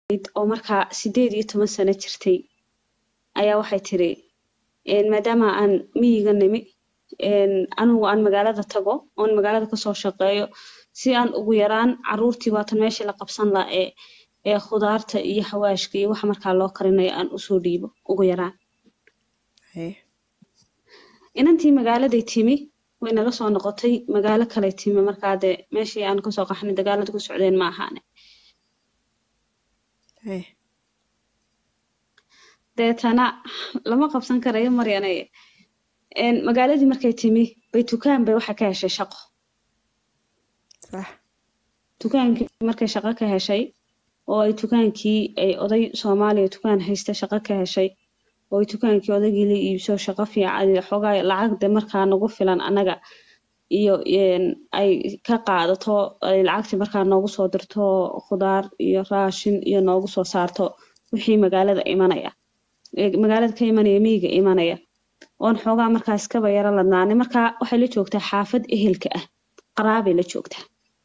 deganayd oo markaa sideed iyo toban sano jirtay ayaa waxay tiri maadaama aan miyiga nimi anigu aan magaalada tago oon magaalada kasoo shaqeeyo si aan ugu yaraan caruurtii waatan meeshii la qabsan laha ee ee khudaarta iyo xawaashka iyo waxa markaa loo karinayo aan usoo dhiibo ugu yaraan inantii magaaladay timi way naga soo noqotay magaalo kale timi markaa dee meeshii aan kasoo qaxnay dagaalada ku socdeen ma ahaane deetana lama qabsan karayo maryane magaaladii markay timi bay tukaan bay waxa ka heshay shaqo dukaankii markay shaqo ka heshay oo ay dukaankii ay oday soomaaliya dukaan haysta shaqo ka heshay oo ay dukaankii odaygii la iibso shaqo fiican xoogaa lacagde markaa nagu filan annaga iyo ay ka qaadato ay lacagtii markaa noogu soo dirto khudaar iyo raashin iyo noogu soo saarto wixii magaalada imanaya magaalada ka imanaya miyiga imanaya oon xoogaa markaa iskaba yaro ladnaanay markaa waxay la joogtaa xaafad ehelka ah qaraabay la joogtaa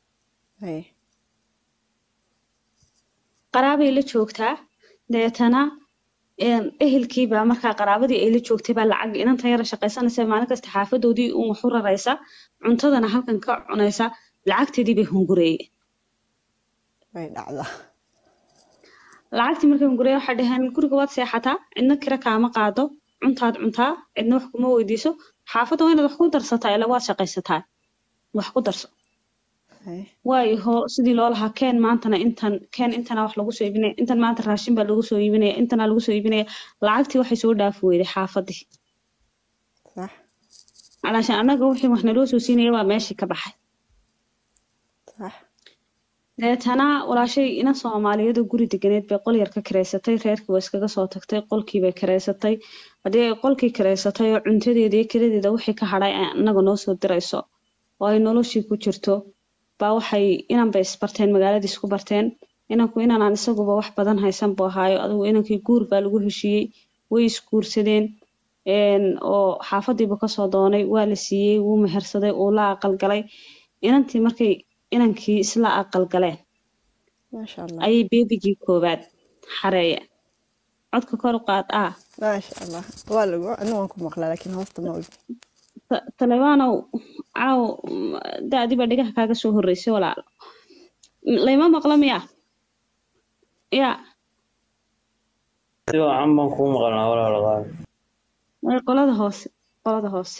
qaraabay la joogtaa deetana ehelkiibaa markaa qaraabadii ay la joogtay baa lacag inantan yara shaqaysanaysa maalin kasta xaafadoodii un wax u raraysa cuntadana halkan ka cunaysa lacagteedii bay hungureeyeen lacagtii markay hungureeye waxay dhaheen guriga waad seexataa cidna kira kaama qaado cuntaad cuntaa cidna wax kuma weydiiso xaafadda waa inaad wax ku darsataa ila waad shaqaysataa wax ku darso waayo ho sidii loo lahaa keen maantana intan keen intana wax lagu soo iibinaya intan maanta raashin baa lagu soo iibinaya intana lagu soo iibinaya lacagtii waxay soo dhaafi weyday xaafadii calaashaan annaga wixii wax naloo soo siinaya baa meeshii ka baxay deetana walaashay inan soomaaliyadu guri deganeed bay qol yar ka kareysatay reerkii waa iskaga soo tagtay qolkii bay kareysatay haddii ay qolkii kareysatay oo cuntadeeda iyo kiradeeda wixii ka hadhay ay annaga noo soo dirayso oo ay noloshii ku jirto baa waxay inan bay isbarteen magaaladii isku barteen inanku inanaan isaguba wax badan haysan buu ahaayo adigu inankii guur baa lagu heshiiyey way isguursadeen oo xaafadiibu kasoo doonay waa la siiyey wuu mehersaday uu la aqalgalay inantii markay inankii isla aqalgaleen ayay beebigii koowaad xareeyeen codka kor u qaad ah maasha allah waa lagu anigu waan ku maqlaa laakiin hoosta ma ogi talebaanow caaw da-diiba dhigaha kaaga soo horreysay walaalo layma maqlo miya ya si wacan baan kuu maqalnaa walaalo qaali qolada hoose qolada hoose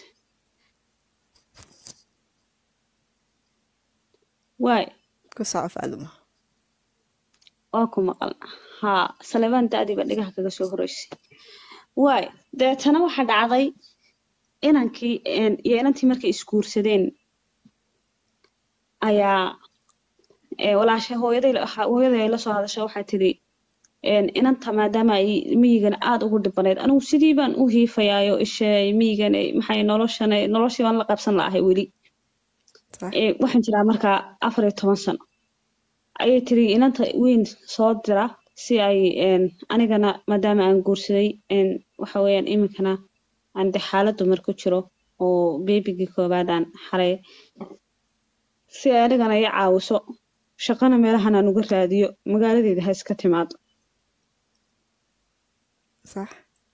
waay ku soco faaduma waa ku maqalna haa salebaan da-diiba dhigaha kaga soo horreysay waay deetana waxaa dhacday inankii iyo inantii markay isguursadeen ayaa walaashay hooyaday hooyaday ay la soo hadashay waxay tidhi inanta maadaama ay miyigan aada ugu dhibanayd anigu sidii baan u hiifayaayo isheey miyigan maxay noloshan noloshii baan la qabsan la'ahay weli waxaan jiraa markaa afar iyo toban sano ayay tiri inanta weyn soo dira si ay anigana maadaama aan guursaday waxa weeyaan iminkana aan de xaalad dumar ku jiro oo beebigii koowaad aan xaray si ay anigana i caawiso shaqana meelahan aan uga raadiyo magaaladeeda ha iska timaado sax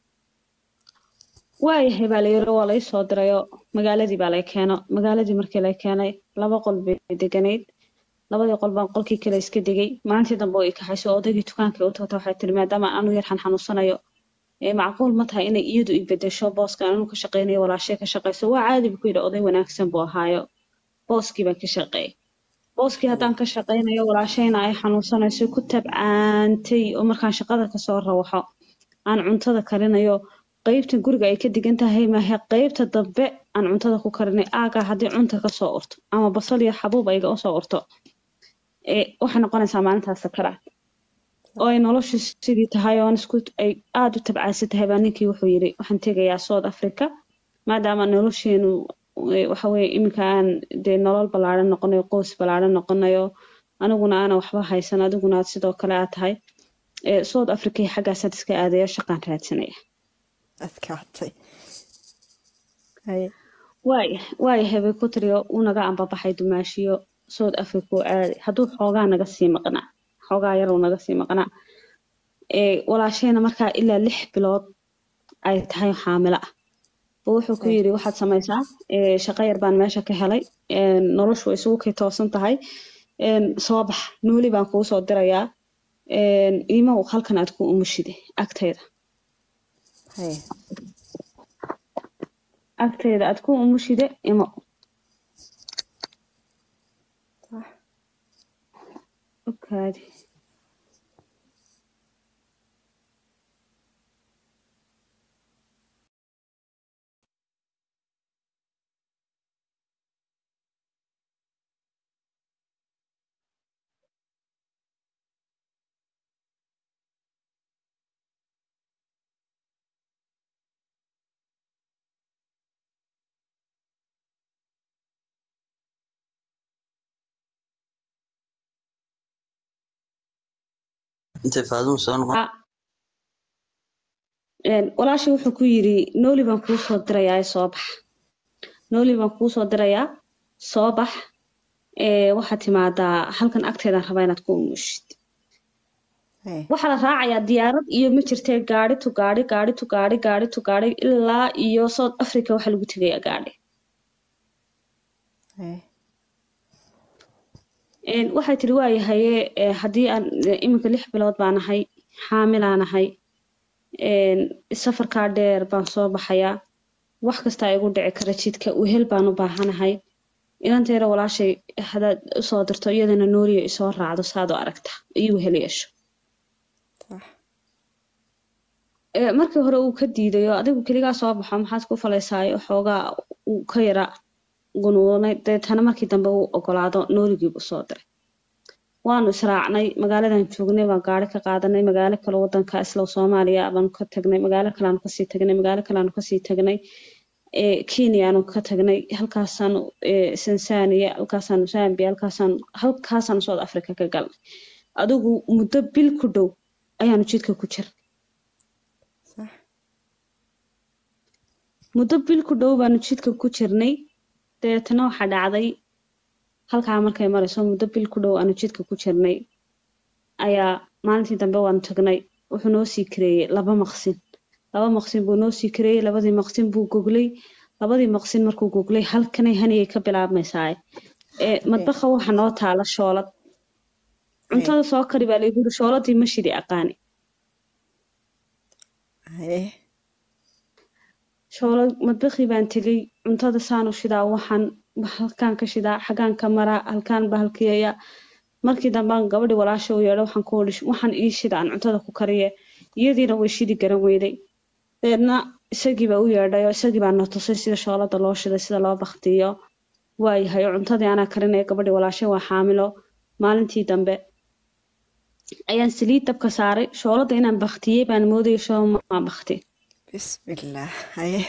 waayahay baa la yiri waa lay soo dirayoo magaaladii baa lay keeno magaaladii markii lay keenay laba qol bay deganayd labadii qol baan qolkii kale iska degay maalintii dambe oo i kaxayso odaygii dukaankii u tagta waxay tiri maadaama anu yar xan xanuunsanayo macquul ma tahay inay iyadu i bedesho booska anu ka shaqeynayo walaashay ka shaqeyso waa caadi buu ku yidhi oday wanaagsan buu ahaayo booskii baan ka shaqeeyay booskii haddaan ka shaqeynayo walaashayna ay xanuunsanayso ku tabcaantay oo markaan shaqada kasoo rawaxo aan cuntada karinayo qeybta guriga ay ka digan tahay maahe qeybta dambe aan cuntada ku karinay aagaa haddii cunta kasoo urto ama basal iyo xabuub ayga usoo urto waxay noqonaysaa maalintaas sakaraad oo ay noloshu sidii tahay oon isku ay aada u tabcaansan tahay baa ninkii wuxuu yidhi waxaan tegayaa south africa maadaama nolosheenu waxa weeye iminka aan dee nolol ballaaran noqonayo qoys ballaaran noqonayo aniguna aana waxba haysan adiguna aad sidoo kale aad tahay south africa iyo xaggaasaad iska aadaya shaqaan raadsanaya adkaatay waaya waayahay bay ku tiriyo uu naga ambabaxay dumaashiyo south africa oo aaday hadduu xoogaa naga sii maqnaa xoogaa yar uu naga sii maqnaa ee walaashayna markaa ilaa lix bilood ay tahay xaamilo ah buu wuxuu ku Hey. yidhi waxaad samaysaa ee, shaqo yar baan meesha ka helay een, noloshu way isugu kay toosan tahay een, soo bax nuuli baan kuu soo dirayaa een, iimow halkan aad ku umushide agtayda Hey. agtayda aad ku umushide imo Sax. okaadi intay faaduhu soo noqon Ah, een, walaashii wuxuu ku yidhi nooli baan kuu soo dirayaa ee soo bax nooli baan kuu soo dirayaa soo bax ee, waxaad timaadaa halkan agteedaan rabaa inaad ku umushid Hey. waxaa la raacayaa diyaarad iyo ma jirtee gaari tu gaari gaari tu gaari gaari tu gaari ilaa iyo south africa waxaa lagu tegayaa gaari Hey. Een, waxay tiri waayahaye ee, haddii aan ee, iminka lix bilood baan ahay xaamilaan ahay een, safarkaa dheer baan soo baxayaa wax kastaa igu dhici kara jidka wehel baan u baahanahay inanteera walaashay hadaad usoo dirto iyadana nooliyo isoo raacdo saad u aragta iyo wehel yeesho Sax. Ee, markii hore uu ka diidayo adigu keligaa soo baxo maxaad ku falaysaayo xoogaa uu ka yara gunuunay deetana markii dambe uu ogolaado nooligii buu soo diray waanu israacnay magaaladan joognay baan gaari ka qaadanay magaalo kale wadanka isla soomaaliya baanu ka tagnay magaalo kale aanu kasii tagnay magaalo kale aanu kasii tagnay ee kenya aanu ka tagnay halkaasaanu ee tanzania halkaasaanu zambia halkaasaanu halkaasaanu south africa ka galnay adigu muddo bil ku dhow ayaanu jidka ku jirnay Sax. muddo bil ku dhow baanu jidka ku jirnay dabeetana waxaa dhacday halkaa markay marayso muddo bil ku dhow aanu jidka ku jirnay ayaa maalintii dambe waanu tagnay wuxuu noo sii kareeyey laba maqsin laba maqsin buu noo sii kareeyey labadii maqsin buu goglay labadii maqsin markuu goglay halkanay haniyay ka bilaabmaysaa ee madbaqa waxa noo taala shoolad cuntada soo kari baa laygu yiri shooladii ma shidi aqaani Hey. shoolad madbaqii baan tegay cuntada saanu shidaa waxaan halkaan ka shidaa xagaan ka maraa halkaan bahalkiyeeya markii dambaan gabadhi walaasha u yeedho waxaan ku odhi waxaan ii shida aan cuntada ku kariye iyadiina way shidi garan weyday deedna isagii baa u yeedhay oo isagii baa na tusay sida shoolada loo shiday sida loo baktiyo waayahay oo cuntadii anaa karinaya gabadhi walaashay waa xaamilo maalintii dambe ayaan saliid dabka saaray shoolada inaan baktiyey baan moodayay shoo maa bakti Bismillah. Hey.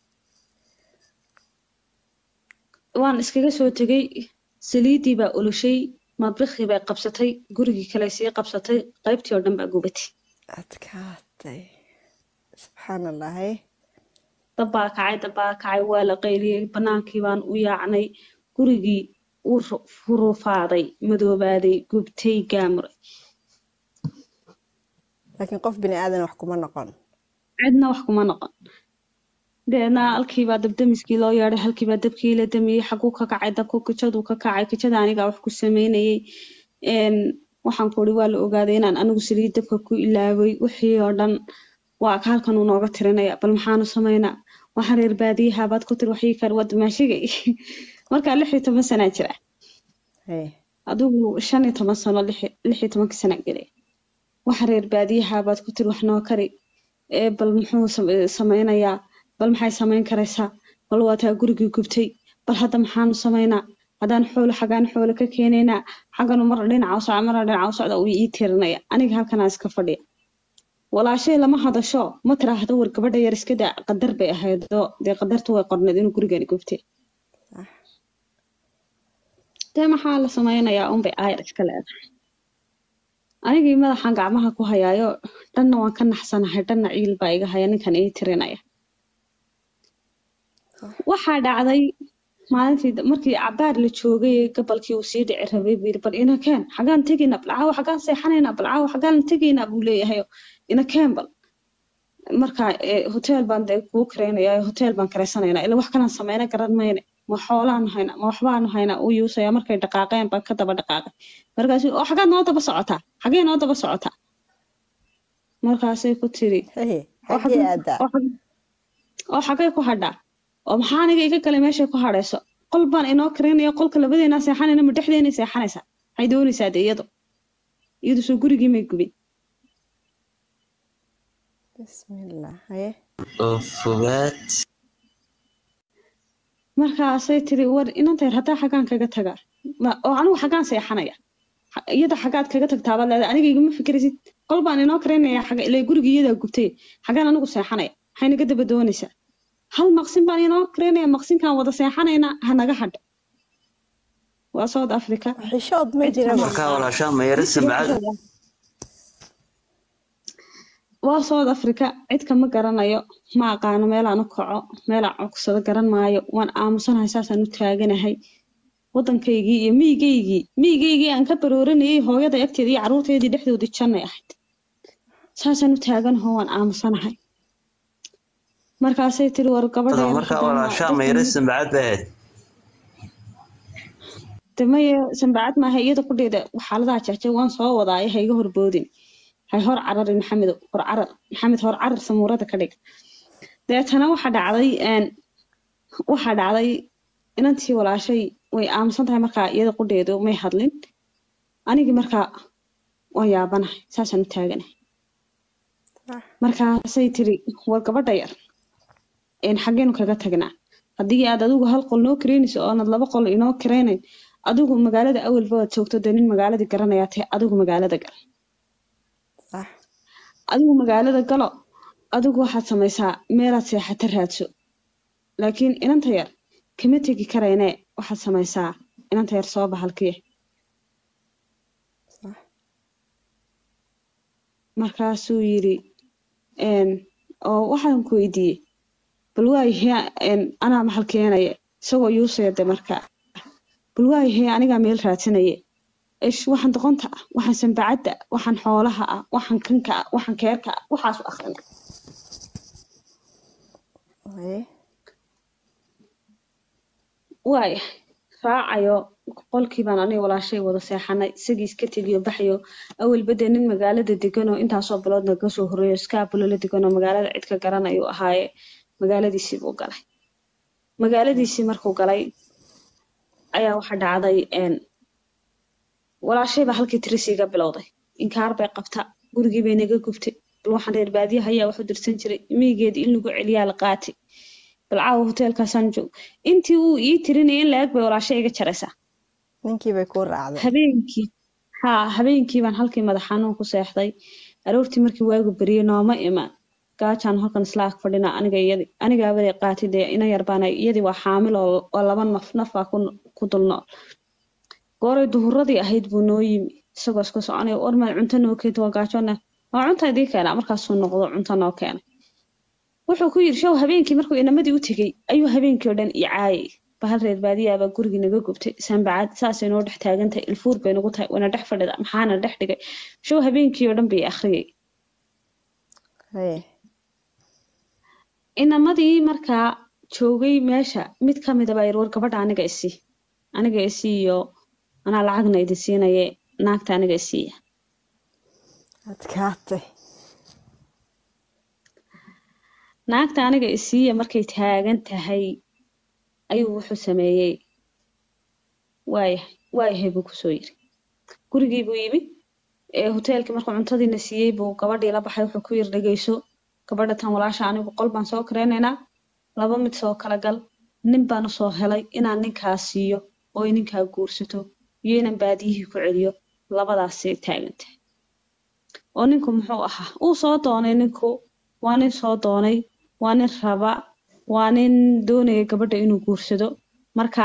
waan iskaga soo tegay saliiddii baa olushay madbikii bay qabsatay gurigii kale sii qabsatay qaybtii oo dhan baa gubatay Adkaatay. Subxaanallah. Hey. dab baa kacay dab baa kacay waa la qayliyey banaankii baan u yaacnay gurigii wuu ru- furufaaday madoobaaday gubtay gaamuray Laakiin qof bini aadan wax kuma noqon. cidna wax kuma noqon deedna halkiibaa dabdamiskii loo yeedhay halkiibaa dabkii la damiyey xaguu ka kacay dabku kijaduu ka kacay kijada anigaa wax ku sameynayay een, waxaan ku uri waa la ogaaday inaan anigu saliid dabka ku ilaaway wixii oo dhan waa ka halkan uu nooga tirinaya bal maxaanu sameynaa waxaan reer baadiyaha baad ku tiri waxii kale wad maashigay markaa lix iyo toban sanaa jira Hey. adigu shan iyo toban sano lix lix iyo tobankii sana gelay waxa reer baadiyaha baad ku tiri wax noo kari ee bal muxuu same- sameynayaa bal maxay sameyn karaysaa bal waa taa gurigii gubtay bal hadda maxaanu sameynaa haddaan xoolo xagaan xoolo ka keenaynaa xagganu mar dhinaca u socda marna dhinaca u socda uu ii tirinaya aniga halkanaa iska fadhiya walaashay lama hadasho ma tiraahdo war gabadha yar iska daa qadar bay ahaydoo dee qadartu way qorneed inuu gurigani gubtay Sax. dee maxaa la sameynayaa unbay aayar iska leedahay anigii madaxan gacmaha ku hayaayo dhanna waan ka naxsanahay dhanna ciil baa iga haya ninkan ii tirinaya waxaa dhacday maalintii da- markii cabaar la joogay ee gabalkii uu sii dhici rabay buu yidhi bal ina keen xagaan tegaynaa bal caawa xagaan seexanaynaa bal caawa xagaan tegaynaa buu leeyahay ina keen bal marka ee, hotel baan dee kuu karaynayaa hotel baan karaysanaynaa ila wax kalaan sameyna garan mayne ma xoolaan haynaa ma waxbaan haynaa uu yuusaya markay dhaqaaqeen baan ka daba dhaqaaqay markaasuu oo xagaad noo daba socotaa xagee noo daba socotaa markaasay ku tiri haye oo xaggee xagee aadaa oo xagee oo xagee ku hadhaa oo maxaa aniga iga galay meeshay ku hadhayso qol baan inoo karaynaya qolka labadeenaa seexanayna ma dhexdeenay seexanaysaa maxay doonaysaa de iyadu iyadu soo gurigii may gubin bismillah haye oo fogaad markaasay tiri war inantayr haddaa xagaan kaga tagaa Ma- oo anigu xagaan seexanaya Ha- iyada xagaad kaga tagtaabaad leedahay aniga igama fikiraysid qol baan inoo karaynaya xaga ilaa guriga iyadaa gubtay xagaan anigu seexanaya maxay naga daba doonaysaa hal maqsin baan inoo karaynaya maqsinkaan wada seexanaynaa ha naga hadho waa south africa xishood ma cid jiraba kama markaa walaashaa mayaro samcad waa south africa cid kama garanayo ma aqaano meelaan u kaco meelaan cogsado garan maayo waan aamusanahay saasaan u taaganahay waddankaygii iyo miyigaygii miyigaygii aan ka barooranayay hooyada agteeda iyo carruurteedii dhexdoodii jannay ahayd saasaan u taaganaho waan aamusanahay markaasay tiri war gabadha tada yar markaa haddaan walaashaa dadkan- mayaro samcad bay ahayd de maya sanbacad maaha iyada kudheeda xaaladaha jecjay waan soo wadaayo ha iga horboodin hay hor cararin maxamed hor carar maxamed hor carar samuurada ka dhig deetana waxa dhacday een waxa dhacday inantii walaashay way aamusan tahay markaa iyada qudheedu may hadlin anigii markaa waan yaabanahay saasaan u taaganahay Ah, markaasay tiri war gabadha yar een xaggeenu kaga tagnaa haddii aad adigu hal qol noo karaynayso oonad laba qol inoo karaynayn adigu magaalada awalba waad joogto dee nin magaaladii garanayaa tahay adigu magaalada gal sax adigu magaalada galo adigu waxaad samaysaa meelaad seexata raadso laakiin inanta yar kama tegi karaynee waxaad samaysaa inanta yar soo bahalkiya sax markaasuu yidhi een oo waxaan ku weydiiyey bal waayahee een anaa maxal keenaya isagoo yuusaya de markaa bal waayahee anigaa meel raadsanaya ish waxaan doqonta ah waxaan sanbacadda ah waxaan xoolaha ah waxaan kanka ah waxaan keerka ah waxaas u akhrina haye waaya raacayo qolkii baan aniga walaashay wada seexanay isagii iska tegiyo baxyo awalba dee nin magaalada deganoo intaasoo biloodna kasoo horreeyo iskaabulo la deganoo magaalada cid ka garanayuu ahaaye magaaladiisii buu galay magaaladiisii markuu galay ayaa waxa dhacday een walaashay baa halkii tirisiiga bilowday inkaar bay qabta gurigii bay naga gubtay bal waxaan reer baadiyaha ayaa wax u dirsan jiray miyigeedii in lagu celiyaa la qaatay bal caawa hoteelkaasaan joog intii uu ii tirinayay in la-eg bay walaashay iga jaraysaa ninkii bay ku raacday habeenkii haa habeenkii baan halkii madax xanuun ku seexday aroortii markii waagu beriyey nooma iman gaajaan halkan isla ag fadhina aniga iyadii anigaa waday qaatay dee ina yar baana iyadii waa xaamil oo oo laba naf nafaa ku ku dul nool gooray duhuradii ahayd buu noo yimi isagoo iska soconaya ormaad cunto noo keenta waa gaajoona waa cunta idii keenaa markaasuu noqdo cunto noo keenay wuxuu ku yidhi show habeenkii markuu inamadii u tegey ayuu habeenkii oo dhan i caayay bahal reer baadiyaabaa gurigii naga gubtay sanbacad saasay noo dhex taagantahay ilfuur bay nagu tahay wana dhex fadhida maxaana dhex dhigay show habeenkii oo dhan bay i akhriyay haye inamadii markaa joogay meesha mid ka mida baa yidhi war gabadha aniga isii aniga isii iyo anaa lacagna idin siinaye naagta aniga isiiya adkaatay naagta aniga isiiya markay taagan tahay ayuu wuxuu sameeyey waayahay waayahay buu kusoo yiri gurigii buu yimi ee hoteelkii markuu cuntadiina siiyey buu gabadhii la baxay wuxuu ku yiri dhegeyso gabadha tan walaasha anigu qol baan soo kareynaynaa laba mid soo kala gal nin baan usoo helay inaan ninkaa siiyo oo ay ninkaa guursato iyo inaan baadiyihii ku celiyo labadaasay taagan tahay oo ninku muxuu ahaa uu soo doonay ninku waa nin soo doonay waa nin raba waa nin doonaya gabadha inuu guursado marka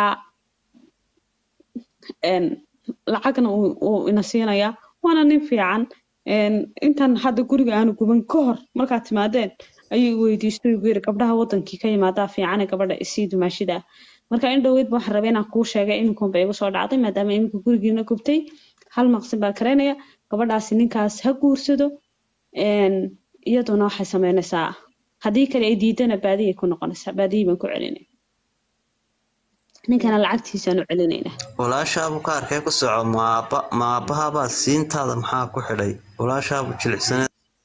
een, lacagna uu uu ina siinayaa waana nin fiican een, intan hadda guriga aanu guban ka hor markaad timaadeen ayuu i weydiistay ugu yiri gabdhaha wadankii ka yimaadaa fiicane gabadha isii dumaashida marka in dhoweyd ba waxaan rabay inaan kuu sheegay iminkunba igu soo dhacday maadaama iminka gurigiina gubtay hal maqsin baa karaynaya gabadhaasi ninkaas ha guursado een, iyaduna waxay sameynaysaa haddii kale ay diidana baadiyay ku noqonaysaa baadiyay baan ku celinay ninkana lacagtiisaan u celinaynaa walaashaabu ka arkay ku soco maaba maabahabaa siintaada maxaa ku xidhay walaashaabu jilicsaneed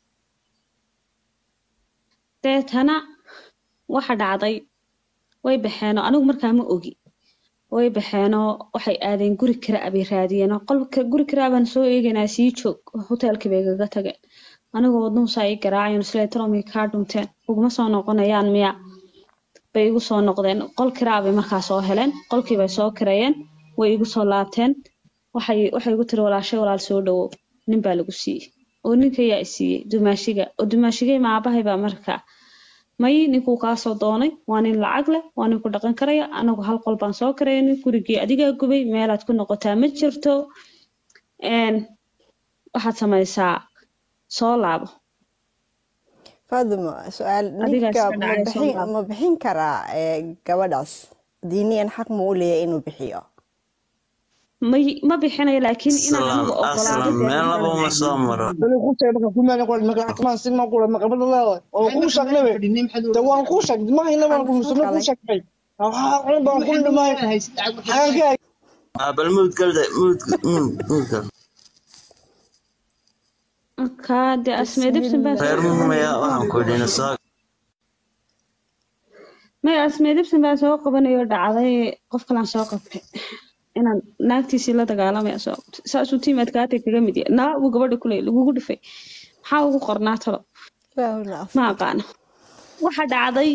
deetana waxa dhacday way baxeenoo anigu markaa ma ogi way baxeenoo waxay aadeen guri kira abay raadiyeenoo qolka guri kiraa baan soo eegaynaa sii joog hoteelkii bay gaga tageen anigoo wadnuhusaa ii garaacayeen islee taloomay kaa dhunteen uguma soo noqonayaan miya bay igu soo noqdeen qol kiraa bay markaa soo heleen qolkii bay soo kirayeen way igu soo laabteen waxay waxay igu tiri walaashay walaal soo dhawow nin baa lagu siiyey oo ninka yaa i siiyey dumaashiga oo dumaashigay maabahay baa markaa may ninkuu kaasoo doonay waa nin lacag leh waa nin ku dhaqan karaya anagu hal qol baan soo karaynay gurigii adigaa gubay meelaad ku noqotaa ma jirto een, waxaad samaysaa soo laabo faaduma su-aal Adigaa ninka iska ma dhacay bixin soo ma bixin karaa ee, gabadhaas diiniyan xaq ma u leeyahay inuu bixiyo may ma bixinayo laakiin inaan aslan anigu ogolaado aslan dee meel laba uma soo maro Dali ku sheeg marka kuma noqon marka atmaan sin ma qura ma qabada leedahay oo ku sheegnay de waan ku sheegnay ma hayna waan ku musulma ku sheegnay waxa qolin baan ku dhimay xaga Ah, bal muud galda muud muud muud gal kaa dee asmee dibsin baa reer mumaya waxaan ku idhi soo may asmee dibsin baa soo qabanayo dhacday qof kalaan soo qabtay inaan naagtiisii la dagaalamaya soo qabtay saasuu tiimaadkaatay kaga mid yahay naa uu gabadha kuley lagugu dhifay maxaa ugu qornaa talo Ilaahuna af- ma aqaano waxa dhacday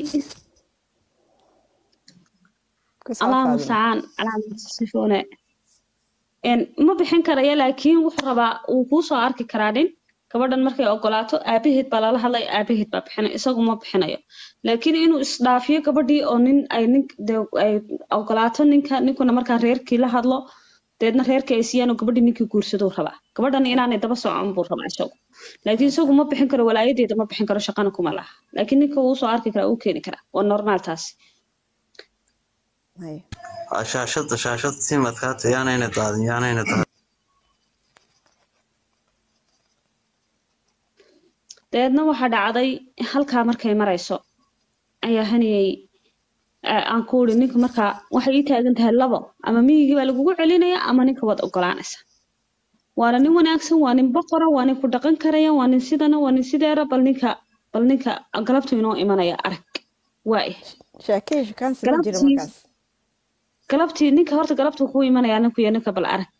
ku soo allaha Faaduma. mustacaan calaamasifoone ma bixin karaya laakiin wuxuu rabaa wuu kuu soo arki karaa nin gabadhan markay ogolaato aabaheed baa lala hadlay aabaheed baa bixinay isagu ma bixinayo laakiin inuu isdhaafiyo gabadhii oo nin ay nin dee ay ogolaato ninka ninkuna markaa reerkii la hadlo deedna reerkii ay siiyaan oo gabadhii ninkii guursaduu rabaa gabadhan inaanay daba socon buu rabaa isagu laakiin isagu ma bixin karo walaayadeeda ma bixin karo shaqana kuma laha laakiin ninka wuu soo arki karaa wuu keeni karaa waa normaal taasi Haye. Waa shaashada shaashada tiimadkaata yaanayna daadin yaanayna daadin dabeedna waxaa dhacday halkaa markay marayso ayaa haniyey a- aan ku uri ninka markaa waxay ii taagan tahay labo ama miyigii baa lagugu celinaya ama ninka waad ogolaanaysa waana nin wanaagsan waa nin boqora waa nin ku dhaqan karaya waa nin sidana waa nin sideera bal ninka bal ninka galabtu inoo imanaya arag waaya Sheekay shukaansi ma jiro Galabtii- markaas. galabtii ninka horta galabtuu kuu imanaya ninku iyo ninka bal arag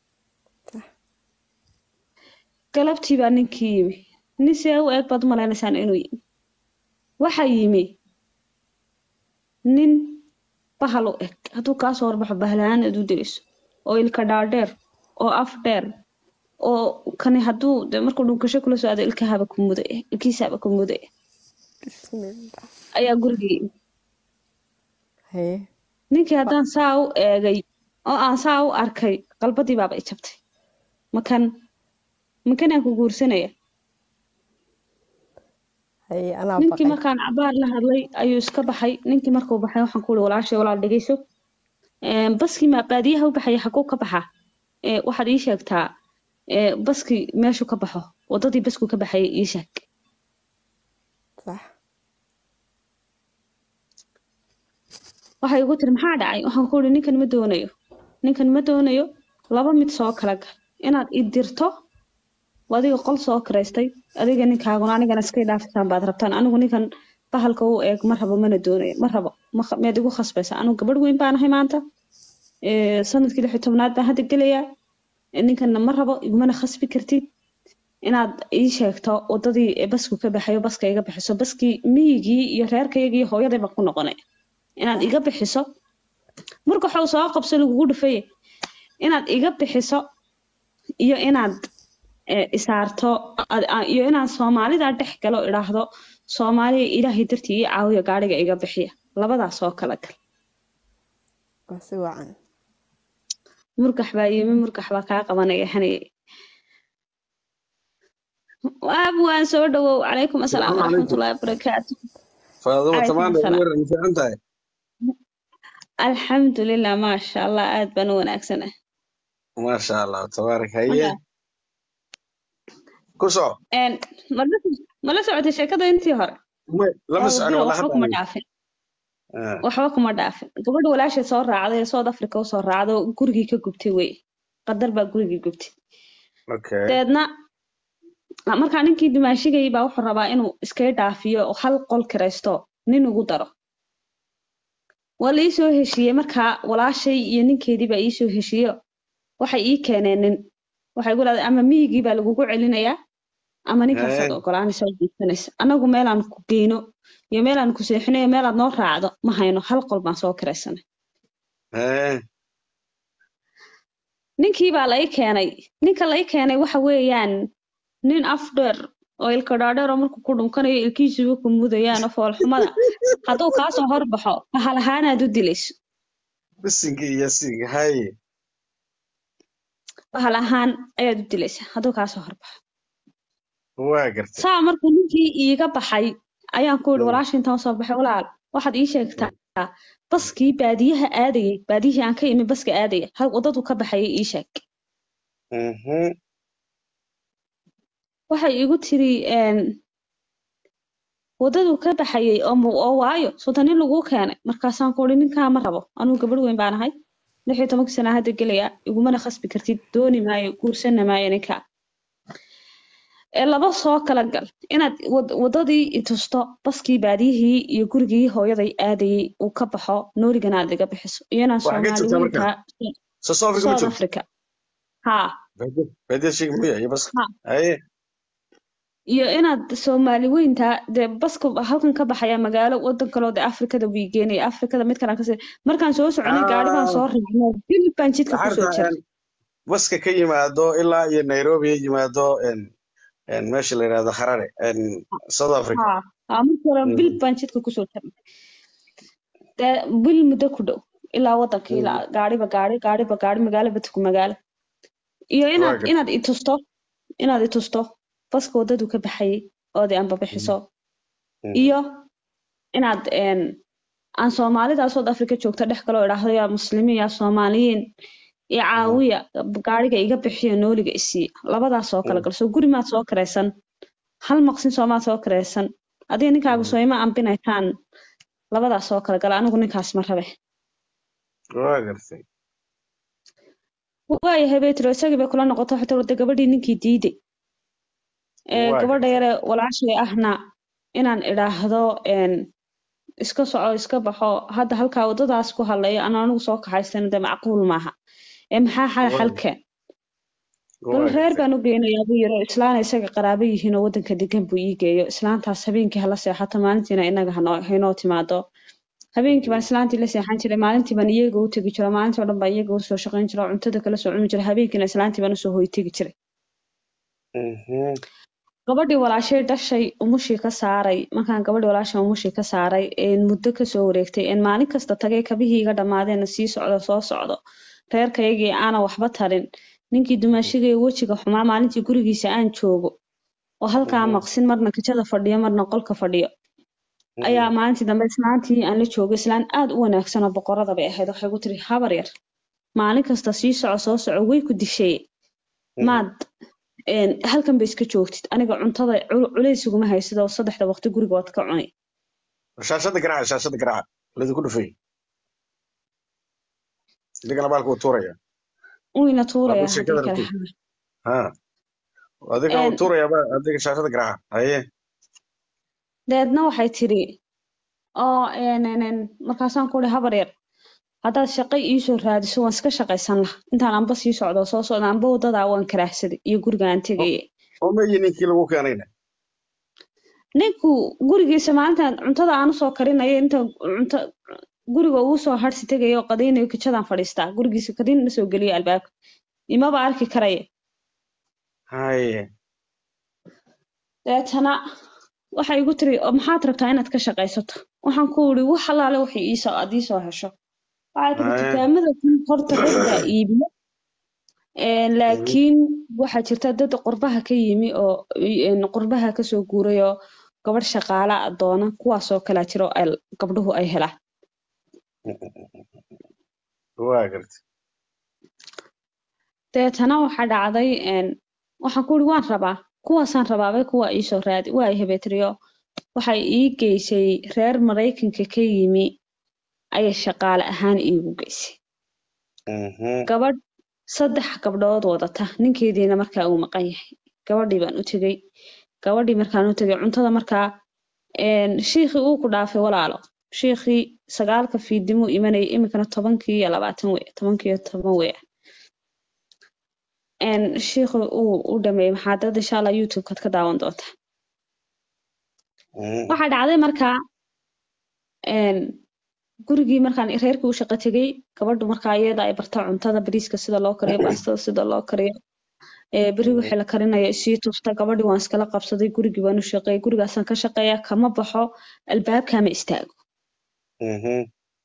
galabtii baa ninkii yimi nin see u eeg baad u maleynaysaan inuu yimi waxaa yimi nin bahal u eg hadduu kaa soo horbaxo bahlahaan aad u dayso oo ilka dhaadheer oo af dheer oo kani hadduu de markuu dhunkasho kula soo aado ilkahaba ku mudaya ilkiisaba ku mudaya Bismillah. ayaa gurigii yimi Haye. ninkii haddaan saa u eegay oo aan saa u arkay qalbadii baaba i jabtay makan makan aan ku guursanaya Haye anaa ninkii baqay. markaan cabaar la hadlay ayuu iska baxay ninkii markuu baxay waxaan ku uri walaashay walaal dhegeyso Een, baskii ma baadiyaha u baxaya xaguu ka baxa Ee, waxaad ii sheegtaa ee, baskii meeshuu ka baxo wadadii baskuu ka baxayay ii sheeg Sax. waxay igu tiri maxaa dhacay waxaan ku uri ninkan ma doonayo ninkan ma doonayo laba mid soo kala gal inaad i dirto waa adiga qol soo kiraystay adiga ninkaaguna anigana iska dhaafisaan baad rabtaan anigu ninkan bahalka u eeg ma rabo mana doonayo ma rabo ma kh- miyaad igu khasbaysa anigu gabadh weyn baan ahay maanta Ee, sanadkii lix iyo tobnaad baan hadda gelayaa Ee, ninkanna ma rabo igumana khasbi kartid inaad ii sheegto wadadii ee basku ka baxayo baska iga bixiso baskii miyigii iyo reerkaygii iyo hooyaday baan ku noqonaya inaad iga bixiso marka waxuu soo qabso lagugu dhufaye inaad iga bixiso iyo inaad eh, isaarto ad- a- iyo inaan soomaalida dhex galo idhaahdo soomaaliya ilaahay dartii ii caawiyo gaadhiga iga bixiya labadaas oo kala gal Waa si wacan. murgax baa yimi murgax baa kaa qabanaya haneye waab waan soo dhawow calaykum asalaam Salaamu calaykum. waraxmatullaahi wabarakaatu فاضل عليكم تمام السلام. الامور في عندها alxamdulilah maasha allah aad baan u wanaagsanahay maasha allah tabaarak haye ku soco Een, ma la ma la socotay sheekada intii hore Ma- lama oo socon bilo wala waxba hadda kuma aniga. dhaafin Ah, waxba kuma dhaafin gabadha walaashay soo raacday ee South Africa u soo raacday oo gurigii ka gubtay wey qadar baa gurigii gubtay okay dabeedna markaa ninkii dimaashigay baa wuxuu rabaa inuu iskaga dhaafiyo oo hal qol kiraysto nin ugu daro waa la iisoo heshiiyey markaa walaashay iyo ninkeedii baa iisoo heshiiyo waxay ii keeneen nin waxay igu dhahday ama miyigii baa lagugu celinayaa ama ninkaasaad Eh. ogolaanaysa oo jiibsanaysa annagu meelaan ku geyno iyo meelaan ku seexinayo meelaad noo raacdo ma hayno hal qol baan soo kiraysanay Eh, ninkii baa la ii keenay ninka la ii keenay waxa weeyaan nin af dheer oo ilka dhaadheer oo markuu ku dhunkanayo ilkiisuba ku mudayaan oo foolxumada hadduu kaasoo horbaxo bahal ahaanaad u dilayso bisinka iyo sinka haye bahal ahaan ayaad u dilaysaa hadduu kaasoo horbaxo waa gartay saa markuu ninkii iiga baxay ayaan ku yidhi Mm. walaasha intaan usoo baxay walaal waxaad ii sheegtaa baskii baadiyaha aadayay baadiyihii aan ka imi baska aadaya hal waddadu ka baxayay ii sheeg Mhm. waxay igu tiri een, waddadu ka baxayay oo mu- oo waayo sota nin laguu keenay markaasaan ku uri ninkaa ma rabo anugu gabadh weyn baan ahay lix iyo tobankii sana hadda gelaya igumana khasbi kartid dooni maayo guursana maayo ninkaa ee laba soo kala gal inaad wad- waddadii i tusto baskii baadiyihii iyo gurigii hooyaday aadayay uu ka baxo noorigana aad iga bixiso iyo inaan Waxaa ka soomaali jirta marka? weynkaa soo soo afrika ma south jirto africa haa baadiya sheegi miya iyo bas Ha. haye iyo inaad soomaali weynta dee baska halkan ka baxaya magaalo wadan kaloo dee afrikada buu geenaya afrikada mid kalaan kasii markaan soo soconay gaari baan soo raacnay dil baan jidka kusoo Waxaa jiray baska ka yimaado ilaa iyo nairobi ya yimaado en en meesha la yidhahdo harare en south africa haa haa markii hore Mhm. bil baan jidka kusoo jiray dee bil muddo ku dhow ilaa wadanka ilaa gaariba gaari gaariba gaari magaalo badku magaalo iyo inaad Waaga. inaad i tusto inaad i tusto baska wadadu ka baxayay ood i anbabixiso Mhm. iyo inaad een, aan soomaalida South Africa joogta dhex galoo idhaahdo yaa muslimiin yaa soomaaliyiin iyo caawiya gaariga iga bixiyo nooliga isiiya labadaas oo kala gal soo guri maad soo karaysan hal maqsin soomaad soo karaysan adiga ninkaaga soo ima ambinaytaan labadaas oo kala gala anigu ninkaas ma rabe waa gartay waayahay bay tiri isagii bay kula noqoto waxay tiri wada gabadhii ninkii diiday ee Waa gabadha gartay. yare walaashay ahna inaan idhaahdo een, iska soco iska baxo hadda halkaa waddadaas ku hadlayo aan anigu soo kaxaysan de macquul maaha ee maxaa xal Waa- xalkeen waa bal reer gartay. baan u geynayaa buu yiri islaan isaga qaraabo yihiin oo waddanka degan buu ii geeyo islaantaas habeenkii hala seexato maalintiina inaga hanoo haynoo timaado habeenkii baan islaantii la seexan jiray maalintii baan iyaga u tegi jiro maalintii oo dhan baan iyaga usoo shaqayn jiro cuntada kala soo cuni jiray habeenkiina islaantii baan usoo hoy tegi jiray Mhm. gabadhii walaashay dhashay umushii ka saaray markaan gabadhii walaashay umushii ka saaray een muddo kasoo wareegtay een maalin kasta tagay kabihii iga dhammaadeen sii socdo soo socdo reerkaygii aanan waxba tarin ninkii dumaashigay wejiga xumaa maalintii gurigiisa aan joogo oo halkaa Mhm. maqsin marna kijada fadhiyo marna qolka fadhiyo ayaa maalintii dambe islaantii aan la joogay islaan aad u wanaagsan oo boqorada bay ahayd waxay ku tiri habar yar maalin kasta sii soco soo soco way ku dishay Mhm. maad een, halkan ba iska joogtid aniga cuntada cul- culays iguma haysid oo saddexda waqti guriga waad ka cuni shaashada garaaca shaashada garaaca ladinku dhufay idigana baalka uu tuuraya wayna tuuraya Waa sheekada haddii kale rabtid. ha adiga uu En- tuuraya ba adiga shaashada garaaca haye deedna waxay tiri oo een, een, een, markaasaan ku ihi habar yar haddaad shaqo iisoo raadiso waan iska shaqaysan laha intaan anba sii socdo soo socda anba wadadaa waan karaahsaday iyo guriga aan tegaya oo meyi ninkii lagu keenayna ninku gurigiisa maalintan cuntada aan usoo karinayo inta cunto guriga uu soo harsi tegayo oo qadaynayo kijadaan fadhiistaa gurigiisa kadin ma soo geliyo albaabka imaba arki karaya haye deetana waxay igu tiri "Oo maxaad rabtaa inaad ka shaqaysato waxaan ku iri wax allaale waxay iisoo aad iisoo hesho waxay tiri Aya. dukaamada kun horta dad baa iibiyo Een, laakiin waxaa jirta dad qurbaha ka yimi oo een, qurbaha kasoo guuray oo gabadh shaqaala ah doona kuwaasoo kalaa jiro ay gabdhuhu ay helaan waa gartay deetana waxaa dhacday een, waxaan ku uri waan rabaa kuwaasaan rabaabay kuwa iisoo raadi waa ay hebeetriyo waxay ii geysay reer maraykanka ka yimi ayay shaqaale ahaan iigu geysay Mhm. gabadh saddex gabdhood wadata ninkeediina markaa uu maqan yahay gabadhii baan u tegey gabadhii markaan u tegey cuntada markaa een, shiikhii uu ku dhaafay walaalo shiikhii sagaalka fiidimuu imanayay iminkana tobankii iyo labaatan wey tobankii iyo toban wey een, shiikhii uu u dhameeyey maxaadarada insha allah youtube-kaad ka daawan doontaa Mhm. waxaa dhacday markaa een, gurigii markaan reerkii u shaqo tegey gabadhu markaa iyada ay barta cuntada bariiska sida loo kariyo baastada sida loo kariyo ee beri wixii la karinayo isii tusta gabadhii waan iskala qabsaday gurigii baan u shaqeeyay gurigaasaan ka shaqeeya kama baxo albaabkaama istaago Mhm.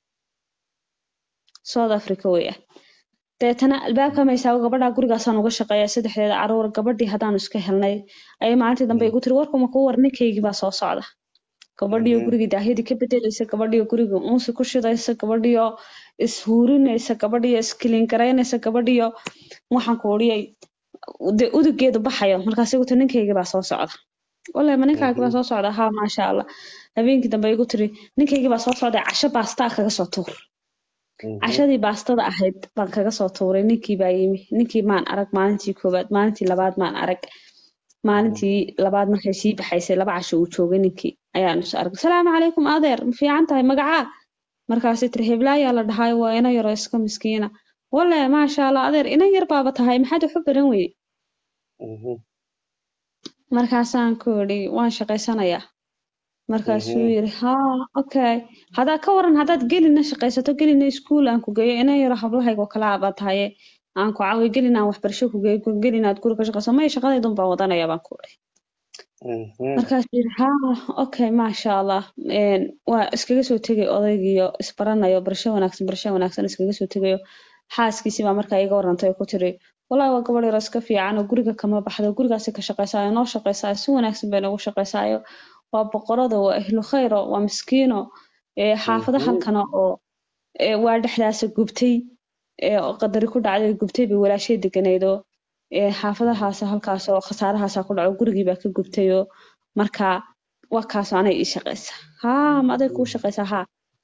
south africa weya deetana albaabkaama istaago gabadhaa gurigaasaan uga shaqeeya saddexdeeda caruur gabadhii haddaanu iska helnay ayay maalintii dambe igu tiri warkuma kuu war ninkaygii baa soo socda gabadhiyo Mhm. gurigii daahyadii ka bedelaysa gabadhiyo gurigii unsi ku shidaysa gabadhiyo ishuurinaysa gabadhiyo iskiliin garaynaysa gabadhiyo waxaan ku odhiyay de udugeedu baxayo markaas igu tiri ninkaygii baa soo socda wallahi ma ninkaagii baa Mhm. soo socda haa maasha allah habeenkii dambe igu tiri ninkaygii baa soo socda casho baastaa kaga soo tuur Mhm. cashadii baastada ahayd baan kaga soo tuuray ninkii baa yimi ninkii maan arag maalintii koowaad maalintii labaad maan arag maalintii labaad markay sii baxaysay laba casho uu joogay ninkii ayaan is arag salaamu calaykum adeer ma fiican tahay magacaa markaasay tiri heblaayaa la dhahay waa ina yaroo iska miskiina walle maasha allah adeer ina yar baaba tahay maxaad wax u baran weyde Mhm. markaasaan ku idhi waan shaqaysanayaa markaasuu Mhm. yiri haa okay hadaa ka waran haddaad gelina shaqaysato gelina iskuul aan ku geeyo ina yaro hablahayga oo kale abaa tahaye aan ku caawiyo gelin aan waxbarasho ku geeyo gelin aad guri ka shaqayso maya shaqadaydun baan wadanaya baan ku idhi Mhm. markaasuu yiri haa okay maasha allah een, waa iskaga soo tegay odaygiyo isbaranayo barasho wanaagsan barasho wanaagsan iskaga soo tegayo xaaskiisii baa markaa iga warantay oo ku tiri wallaahi waa gabadh yaro iska fiican oo guriga kama baxdo gurigaasi ka shaqaysaayo noo shaqaysaayo si wanaagsan bay noogu shaqaysaayo waa boqorada waa ahlu khayro waa miskiino ee xaafado Mhm. halkana oo ee waa dhexdaasa gubtay ee oo qadari ku dhacday gubtay bay walaashay deganaydo ee xaafadahaas halkaas oo khasaarahaasa ku dhaco gurigii baa ka gubtayoo markaa waa kaasoo anay ii shaqaysa haa ma aday kuu shaqaysaa haa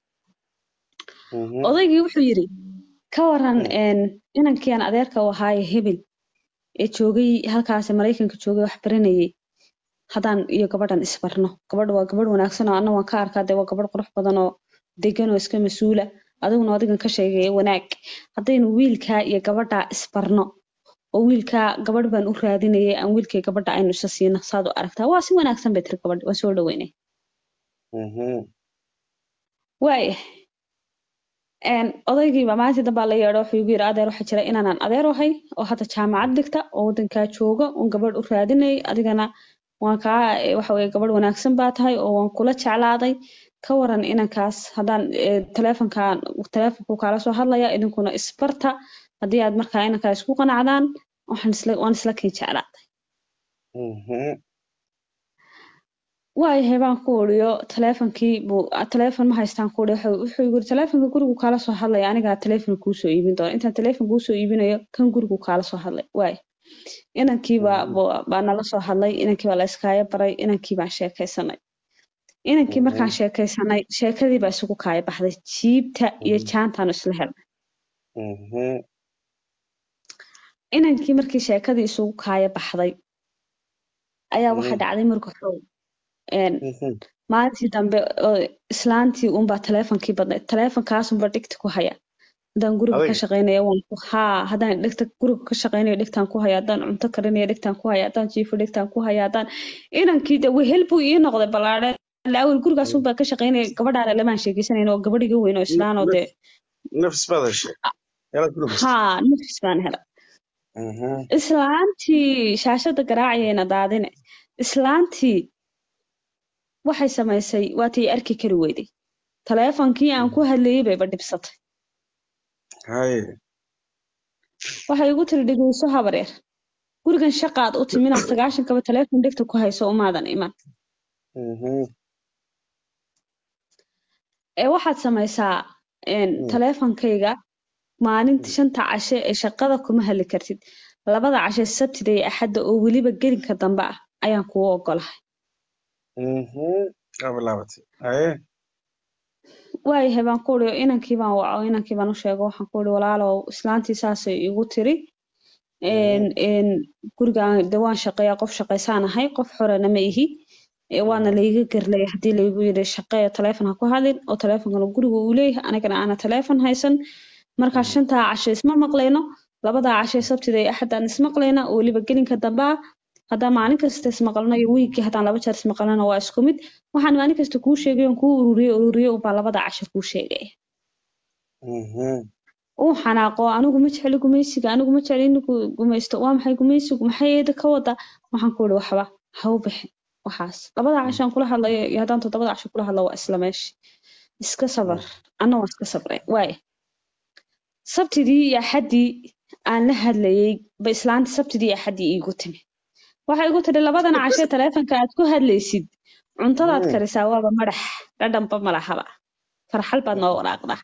Mhm. odaygii wuxuu yidhi ka waran een, inankii aan adeerka u ahaaye hebel ee joogay halkaas maraykanka joogay wax baranayay haddaan iyo gabadhan isbarno gabadha waa gabadh wanaagsan oo anna waan ka arkaa dee waa gabadh qurux badan oo degan oo iska mas-uula adiguna adigan ka sheegaya wanaag haddaynu wiilkaa iyo gabadhaa isbarno oo wiilkaa gabadh baan u raadinayay aan wiilkay gabadha aynu isa siino saad u aragtaa waa si wanaagsan bay tiri gabadh waan soo dhaweynay Mhm. waaya een, odaygiiba maalintii dambaa la yeedho wuxuu igu yidhi adeer waxaa jira inaanaan adeer ahay oo hadda jaamacad dhigta oo waddankaa jooga oon gabadh u raadinayay adigana waan kaa eh, waxa weye gabadh wanaagsan baa tahay oo waan kula jeclaaday ka waran inankaas haddaan eh, taleefonkaan taleefonku kaala soo hadlaya idinkuna isbarta haddii aad markaa inankaa isku qanacdaan waxaan isla waan isla kii jeclaaday Mhm. waayahay baan ku uriyo taleefonkii buu ah, taleefon ma haystaan ku uri wuxuu wuxuu igu yiri taleefonka gurigu kaala soo hadlaya anigaa taleefon kuu soo iibin doona intaan taleefon kuu soo iibinayo kan gurigu kaala soo hadlay waay inankii baa buu- baa nala soo hadlay inankii baa la iskaaya baray inankii baan sheekaysanay inankii markaan sheekaysanay sheekadii baa isugu kaaya baxday jiibta iyo jaantaanu isla helnay Mhm. inankii markii sheekadii isugu kaaya baxday ayaa waxa Mm. dhacday marka xoog een, Mhm. maalintii dambe oo islaantii unbaa taleefonkii badnayd taleefonkaasunba dhigta ku haya haddaan guriga ka Adiga? shaqaynayo waan ku haa haddaan dhigta guriga ka shaqaynayo dhigtaan ku haya haddaan cunto karinayo dhigtaan ku haya haddaan jiifo dhigtaan ku haya haddaan inankii de wehel buu ii noqday ballaadhe awel gurigaas unbaa ka shaqaynaya gabadhaana lamaan sheegeysanayn oo gabadh iga weyn oo islaan oo dee nafis baad heshay yalaad ku nafis haa nafis baan helay Mhm. islaantii shaashada garaacayayna daadine islaantii waxay samaysay waatii arki kari weyday taleefonkii aan ku hadlayay bayba dhibsatay haye waxay igu tiri dhegeyso habareer gurigan shaqaad u timi inaad sagaashankaba taleefon dhegta ku hayso umaadan iman Mhm. ee waxaad samaysaa een, Mm. taleefankayga maalinta shanta cashe ee shaqada kuma hadli kartid labada cashe sabtida iyo axadda oo weliba gelinka dambe ah ayaan kugu ogolahay Mhm. Waa bilaabatay haye waayahay baan ku uri inankii baan waco inankii baan u sheego waxaan ku uri walaalow islaantii saasay igu tiri een een gurigaan de waan shaqeeyaa qof shaqaysaan ahay qof xorana ma ihi ee waana layga garlaya haddii laygu yidhi shaqeeya taleefon ha ku hadlin oo taleefonkana guriga uu leeyahay anigana aana taleefon haysan markaa shantaa cashe isma maqlayno labadaa cashe sabtida iyo axaddaan ismaqlayna oo weliba gelinka dambe ah haddaan maalin kasta ismaqalno iyo wiigii haddaan laba jeer ismaqalnana waa isku mid waxaan maalin kasta kuu sheegay oon kuu ururiyey ururiyey unbaa labada cashe kuu sheegaya Mhm. uu xanaaqo anigu ma jecli gumaysiga anigu ma jecli in gu- gumaysto waa maxay gumaysigu maxay eeda ka wada waxaan ku uri waxba ha u bixin waxaas labada cashaan kula hadlayo iyo haddaan toddobada casho kula hadlo waa isla meeshi iska sabar anna waan iska sabray waaya sabtidii iyo axaddii aan la hadlayey ba islaanta sabtidii iyo axaddii iigu timi waxay igu tiri labadan cashe taleefanka aad ku hadlaysid cuntadaad Mm. karisaa waaba madax dhadhanba malahaba farxal baad noo waraaqdaa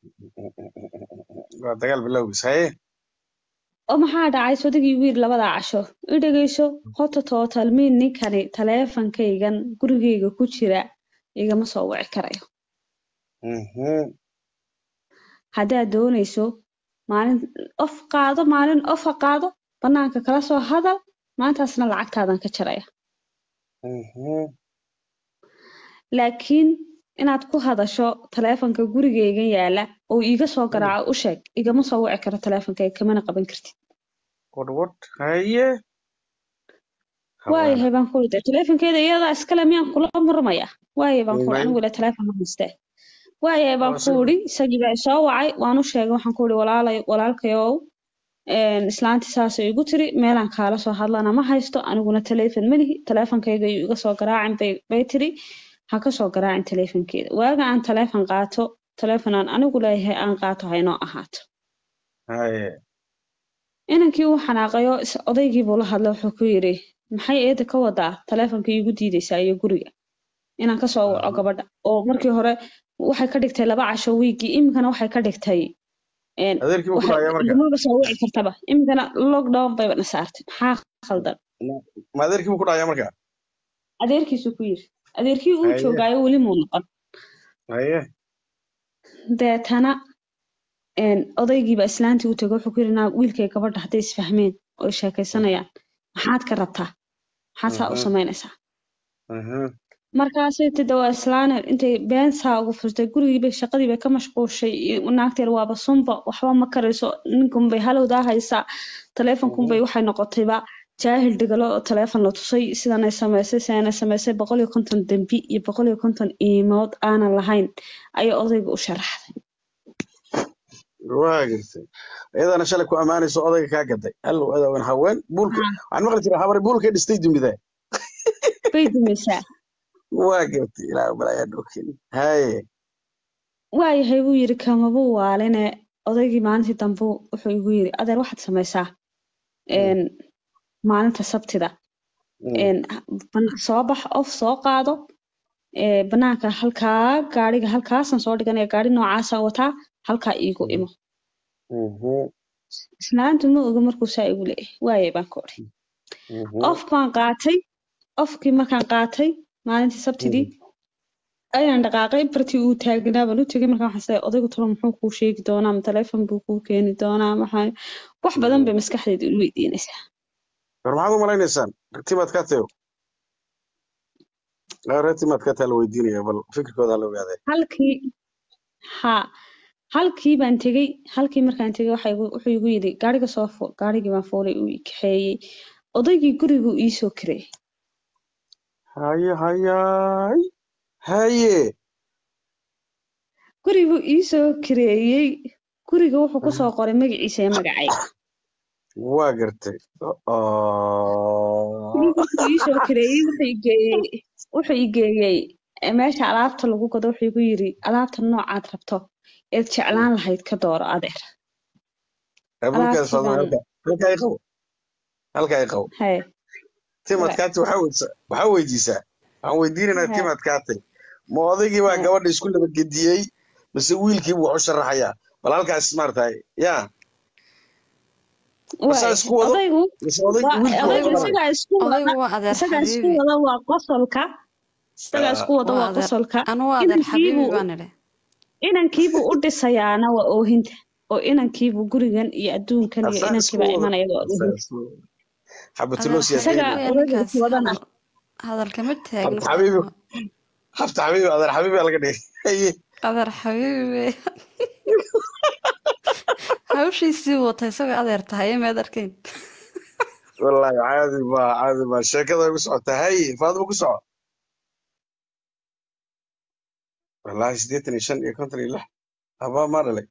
waa dagaal bilowgiis haye oo maxaa dhacay sodagii wiil labadaa casho i dhegeyso hota tootal miin ninkani taleefankaygan gurigayga ku jira igama soo wici karayo Mhm. haddaad doonayso maalin of qaado maalin ofa qaado banaanka kala soo hadal maantaasna lacagtaadan ka jaraya Mhm. laakiin inaad ku hadasho taleefanka gurigayga yaala oo iiga soo garaaco u sheeg igama soo wici karo taleefankayga kamana qaban kartid Wad wad haye waayahay baan ku uri taleefankeeda iyadaa iskale miyaan kula murmaya waayahay baan ku uri May- anigu ile taleefon ma haystee waayahay baan Waa ku sida- uri isagii baa isoo wacay waan u sheegay waxaan ku uri walaalay walaalkayow een, islaantii saasay igu tiri meelaan kaala soo hadlana ma haysto aniguna taleefon ma lihi taleefankayga iyo iga soo garaacin bay bay tiri ha ka soo garaacin taleefankeeda waaga aan taleefon qaato taleefon aan anigu leeyahay aan qaato haynoo ahaato haye inankii uu xanaaqayo is- odaygii buu la hadlay wuxuu ku yidhi maxay eeda ka wadaa taleefonka iigu diidaysaa iyo guriga inaan kasoo waco gabadha oo markii hore waxay ka dhigtay laba casho wiigii iminkana waxay ka dhigtay een, adeerkii buu ku waxay dhacaya marka igumaba soo wici kartaba iminkana lockdown bayba na saartay maxaa khaldan ma adeerkii buu ku dhacaya marka adeerkiisu ku yidhi adeerkii uu Haye. joogaayo weli muu noqon haye deetana een, odaygiiba islaantii u tegay wuxuu ku yidhi naa wiilkay gabadha hadday isfahmeen oo ay sheekaysanayaan maxaad ka rabtaa maxaad saa u Mhm. samaynaysaa Mhm. markaasay tidhi waa islaane intay been saa ugu furtay gurigiibay shaqadiibay ka mashquushay iyo naagteer waaba sunba waxba ma karayso ninkunbay halowdaa haysaa taleefonkunbay waxay noqotayba jaahil dhigalo oo taleefon la tusay sidanay samaysay sidanay samaysay boqol iyo konton dembi iyo boqol iyo konton iimood aanan lahayn ayay odayga u sharaxday waa gartay iyadana shalay ku ammaanayso odayga kaa gaday hallow adowan haween buulka waxaan maqli jiray habari buulkay dhistay dumida bay dumaysaa waa gartay ilaa balaayaa dhokin haye waayahay buu yidhi kamabuu waaline odaygii maalintii dambe wuxuu igu yidhi adeer waxaad samaysaa een, maalinta sabtida Mm. een, ban- soo bax of soo qaado ee, banaanka halkaa gaariga halkaasaan soo dhiganaya gaari noocaasaan wataa halkaa iigu imo Mhm. islaantu ma oga markuu saa igu leeyahay waayay baan ka odhi Mhm. of baan qaatay ofkii markaan qaatay maalintii sabtidii ayaan dhaqaaqay bartii uu taagnaa baan u tegay markaan waxaan isleeyahay odaygu talo muxuu kuu sheegi doonaa ma taleefon buu kuu keeni doonaa maxaa wax badan bay maskaxdeeda ilu weydiinaysaa war maxaad u malaynaysaan timaad ka tayo reer timaad ka taa la weydiinaya bal fikirkooda la ogaadee halkii haa halkii baan tegey halkii markaan tegey waxa igu- wuxuu igu yidhi gaariga soo fuul gaarigii baan fuulay uu i kaxeeyey odaygii guriguu iisoo kireeyey haye hayaay haye guriguu iisoo kireeyey guriga wuxuu kusoo qoray magaciisa iyo magacayga waa gartay Oh. guriga wuxuu iisoo kireeyey wuxuu i geeyey wuxuu i geeyey eh, meesha alaabta lagu gado wuxuu igu yidhi alaabta noocaad rabto eed jeclaan lahayd ka dooro adeer Abuurkaas alaabtii Faaduma, baan halka halka ay qabo halka ay qabo haye timad Right. kaati waxaa weydiisaa waxaa weydiisaa waxaan weydiinaynaa Right. timad kaati ma odaygii baa Right. gabadha isku nabadgediyey mise wiilkiibu wax u sharaxayaa bal halkaas maaragtay yaa waay masaa isku wado odaygu mise oday waa wiilkii wax odaygu u isagaa isku wada odaygu waa adeer isagaa isku xabiibi wada waa qosolka isagaa Ah, isku wada waa waa adeer qosolka anu waa adeer xabiibi inankiibuu baan idhi inankiibuu u dhisayaana waa oohinta oo inankiibuu gurigan iyo adduunkan iyo asaa isku inankiibaa wado imanaya waa asaa oohinta isku wado adeer xabatuloos yaa xabiibi isagaa weya odayga ninkaas is wadana hadal hadalkama taagna habta xabiibi habta xabiibi adeer xabiibi aa laga dhigay haye adeer xabiibi weya hawshiisii wata isagoo adeer tahay meed arkayn wallaahi caadi ma caadi ma sheekada way ku socotaa haye faadima ku soco wallaahi siddeetan iyo shan iyo konton iyo lix habaa maa dhalay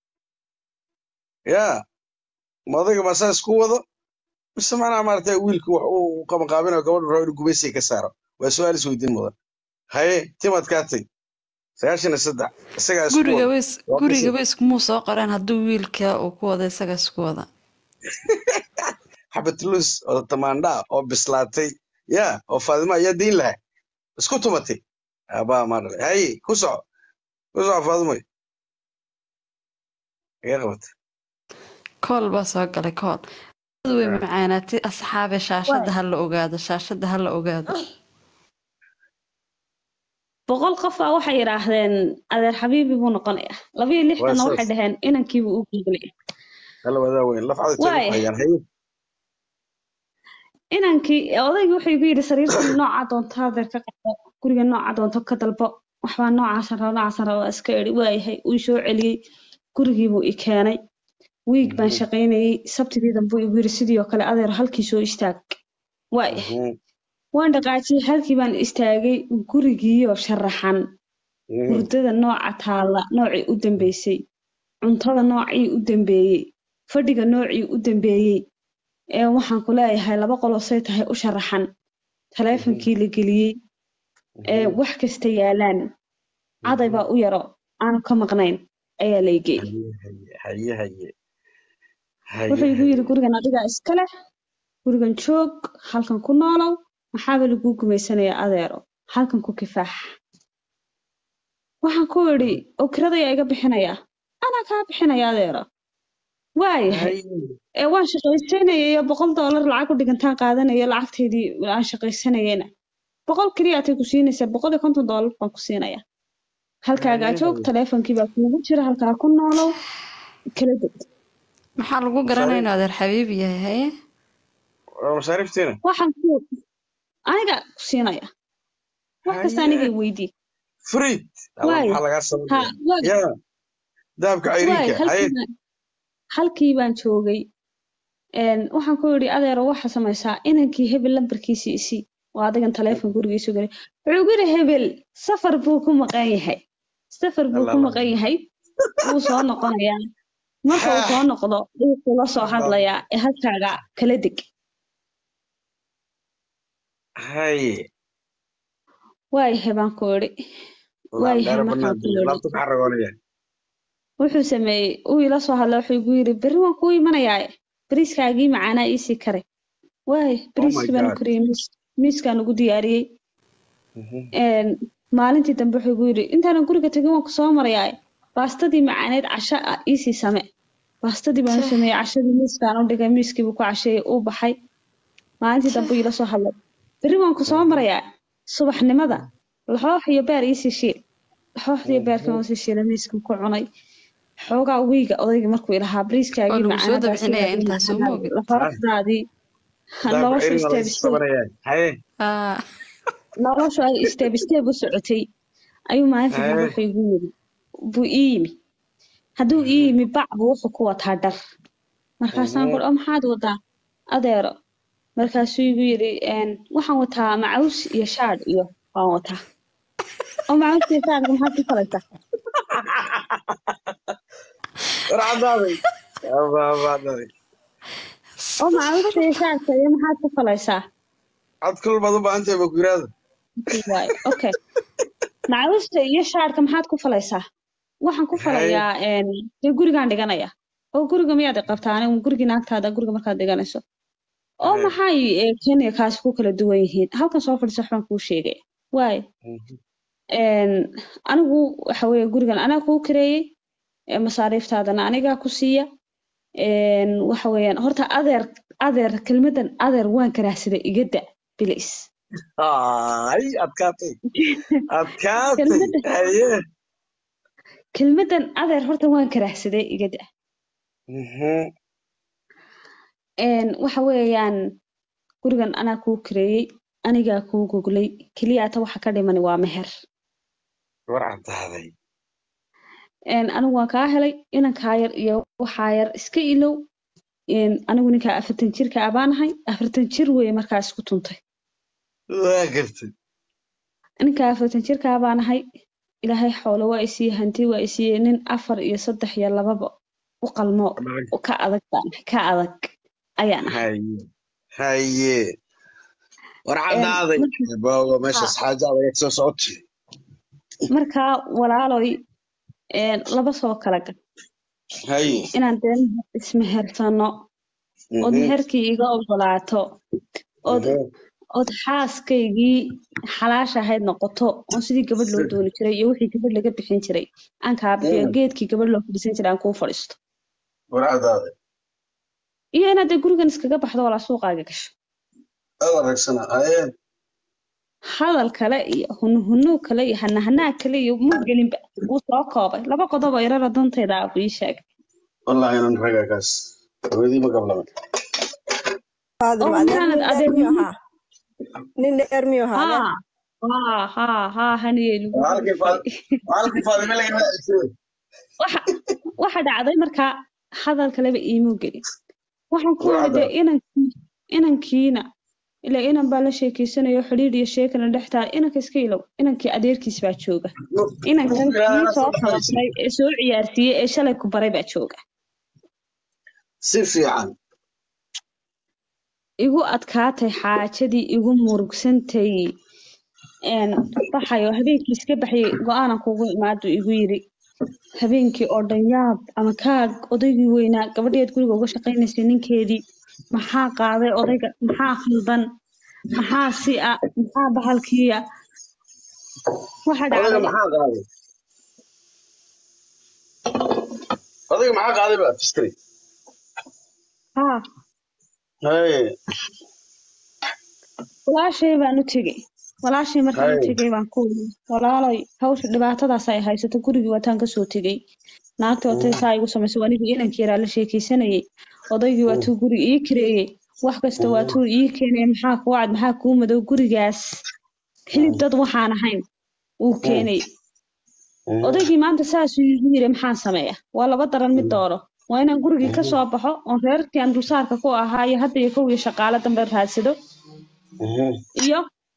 yaa ma odayga masaa isku wado mise macnaha maaragtay wiilku wax uu qabanqaabinayo gabadhu rabo inuu gumaysiga ka saaro waa su-aal isweydiin mudan haye timaad kaatay sagaashan iyo saddex isagaa isku guriga wado ways waa qasab guriga ways kumuu soo qoreen hadduu wiilka uu ku wada isaga isku wada xabatulus oo tamaandha ah oo bislaatay yaa oo faadima ayaa dayn lahaa isku tumatay abaa maa dhalay haye ku soco ku soco faadimoy iga qabatay kool baa soo galay kool dad way macaanaatay asxaabe shaashada waay ha la ogaado shaashada ha la ogaado boqol qof baa waxay yidhaahdeen adeer xabiibi buu noqonayaa laba iyo waa lixdanna waxay saas dhaheen inankiibuu u gudlay hala wadaa weyn laf caday tay waay ku hayaan haye inankii odaygii wuxuu igu yidhi sariirtan nooca doonto adeer ka qabo guriga nooca doonto ka dalbo waxbaa noocaasan raba noocaasan raba waa iska idhi waayahay uu soo celiyey gurigiibuu i keenay wiig baan shaqaynayey sabtidii dambe igu yidhi sidii oo kale adeer halkii soo istaag waayahay waan dhaqaajiyey halkii baan istaagay gurigiioo sharaxan hurdada nooca taalla noocii u dambeysay cuntada noocii u dambeeyey fadhiga noocii u dambeeyey ee waxaan ku leeyahay laba qoloo say tahay u sharaxan taleefonkii la geliyey ee wax kasta yaalaan caday baa u yaro aanu ka maqnayn ayaa la igey haye haye wuxuu igu haye yidhi gurigan adigaa iska leh gurigan joog halkan ku noolow maxaaba laguu gumaysanayaa adeero halkan ku kifaax waxaan ku idhi oo kiradayaa iga bixinayaa anaa kaa bixinaya adeero waayahay haye ee waan shaqaysanayay boqol doolar lacag u dhigantaan qaadanaya lacagteydii aan shaqaysanayena boqol keliyaatay ku siinaysaa boqol iyo konton doolar baan ku siinayaa halkaagaa joog taleefonkii baa kuugu jira halkaa ku noolow kala deg maxaa lagu garanaya inuu adeer xabiibi yahay haye waa masaariiftiina waxaan ku aniga ku siinaya wax kasta aniga i weydii friid alla waay maxaa lagaa ha sameynaya waay yaa dahabka waay cayriinka haye halkii baan halkii baan joogay een waxaan ku yidhi adeero waxa samaysaa inankii hebel lambarkiisii isii waa adigan taleefon gurigiisu galay wuxuu gu yidhi hebel safar buu ku maqan yahay safar buu alla ku alla maqan yahay wuu soo noqonayaa marka uu soo noqdo wuu kula soo hadlayaa ee halkaaga kala deg haye waayahay baan ku idhi waayahay laandheera markaan banaan ku diya idhi laabta maxaa ragoonaya wuxuu sameeyey uu ila soo hadlay wuxuu igu yidhi berri waan kuu imanayaa bariiskaagii macaanaa iisii kare waay oh my bariiskii baan god kariyey miis miiskaan ugu diyaariyey een maalintii dambe wuxuu igu yidhi intaanan guriga tegin waan ku soo marayaa baastadii macaaneed casho ah iisii same baastadii baan u Seh. sameeyey cashadii miiskaan u dhigay miiskiibuu ku casheeyey uu baxay maalintii dambe uu ila soo hadlay berri waan ku soo marayaa subaxnimada laxoox iyo beer iisii shiil laxooxdii iyo beerkii waan sii shiilay miiskan ku cunay xoogaa wiiga odayga markuu ilahaa oo bariiskaagii lagu soo macaanaa dabcinaya baastadaadii intaas soo macaanaa moogid laxooxdaadii dahabka noloshu cayriin waa laga isteeb isteeb sabanaya haye Ah, noloshu ay isteeb isteeb u socotay ayuu maalintii dambe haye wuxuu igu yidhi buu ii yimi hadduu ii yimi bac buu wuxuu ku wataa dhar markaasaan ku oo maxaad wadaa adeero markaasuu igu yidhi een, waxaan wataa macaws iyo shaadh iyo waan wataa oo macaws iyo shaadhka maxaad ku falaysaa war caddaaday aba abaaday oo macaws iyo shaadhka iyo maxaad ku falaysaa cad kulul baad u baahan tahay bakuraada waay okay macawista iyo shaadhka maxaad ku falaysaa waxaan ku haye falayaa een, dee gurigaan dhiganaya oo guriga miyaad i qabtaa anigu gurigii naagtaada guriga markaad dhiganayso oo haye maxay ee, kenya kaasi ku kala duwan yihiin halkan soo fadhiisa waxbaan kuu sheegay waay een, anigu waxa weeye gurigan anaa kuu kareeyey ee masaariiftaadana anigaa ku siiya een, waxa weeyaan horta adeer adeer kelmadan adeer waan karaahsaday iga da bilis ay adkaatay adkaatay kelmadan haye kelmadan adeer horta waan karaahsaday iga da Mhm. een, waxa weeyaan gurigan anaa kuu kareeyey anigaa kuu goglay keliya ata waxa ka dhimani waa meher war cadaaday een, anigu waan kaa helay inankaa yar iyo waxaa yar iska ilow een, anigu ninkaa afartan jirka abaanahay afartan jir weeye markaa isku tuntay waa gartay ninkaa afartan jirka abaanahay ilaahay xoolo waa isiiye hanti waa isiiye nin afar iyo saddex iyo lababa u qalmo Lacag. ka adag baan ahay, ka adag ayaan ahay haye haye war Een, cadaaday marka- baawa meeshaas haa, xaaja adag soo socotay markaa walaaloy een, laba soo kala gal haye inaan dee ismehersano ood Mhm. meherkii iga ogolaato ood Mhm. ood xaaskaygii xalaasha ahayd noqoto oon sidii gabadh loo dooni jiray iyo wixii gabadh laga bixin jiray aan kaa bixiyo Mm. geedkii gabadh loo fadhiisan jiray aan kuu fadhiisto war cadaaday iyo inaad dee gurigan iskaga baxdo walaa suuqaaga gasho aad aragsana haye hadal kale iyo hunuhunu kale iyo hanahanaa kale iyo ma gelinba wuu soo koobay laba qodob oo yarara dantayda ah buu ii sheegay wallahi inan raga kaas haweenii ma gablaman faadimo oo adeer maxaanad nin dheer miyuu adeernimo ahaa nin dheer miyuu ahaa adeer haa haa haa haa haniyey lagu halkii gudfay halkii faadime laga raacay waxa waxa dhacday markaa hadal kaleba iimuu gelin waxaan ku war yidhi dee cadaaday inankii inankiina ilaa inan baa la sheekeysanayo xidhiidh iyo sheekana dhex taal inanka iska ilow inankii adeerkiis baa jooga inankan kii soo tababaray ee soo ciyaarsiiyey ee shalay ku baray baa jooga si fiican igu adkaatay xaajadii igu murugsantay een baxayo habeenkii iska baxayay go-aanan kugu imaadu igu yidhi habeenkii oo dhan yaab ama kaag odaygii weynaa gabadheed guriga uga shaqaynaysay ninkeedii maxaa qaaday odayga maxaa khaldan maxaa si a maxaa bahalkiiya waxa odayga dhacday maxaa qaaday odayga maxaa qaaday ba fiskari haa haye walaashay baan u tegey walaashay markaan u haye tegey baan ku yidhi walaalay hawsha dhibaatadaas ay haysato gurigii waataan kasoo tegey naagtii otay saa igu samaysay anigii inankii yaraa la sheekeysanayay odaygii waa tuu guri ii kareeyey wax kasta waa tuu ii keenay maxaa kuu cad maxaa kuu madow gurigaas hilib dad waxaan ahayn uu keenay odaygii maanta saasuu igu yiri maxaan sameeya waa laba daran mid dooro waa inaan gurigii ka soo baxo oon reerkii aan dulsaarka ku ahaa iyo hadda iyo kow iyo shaqaale dambe raadsado iyo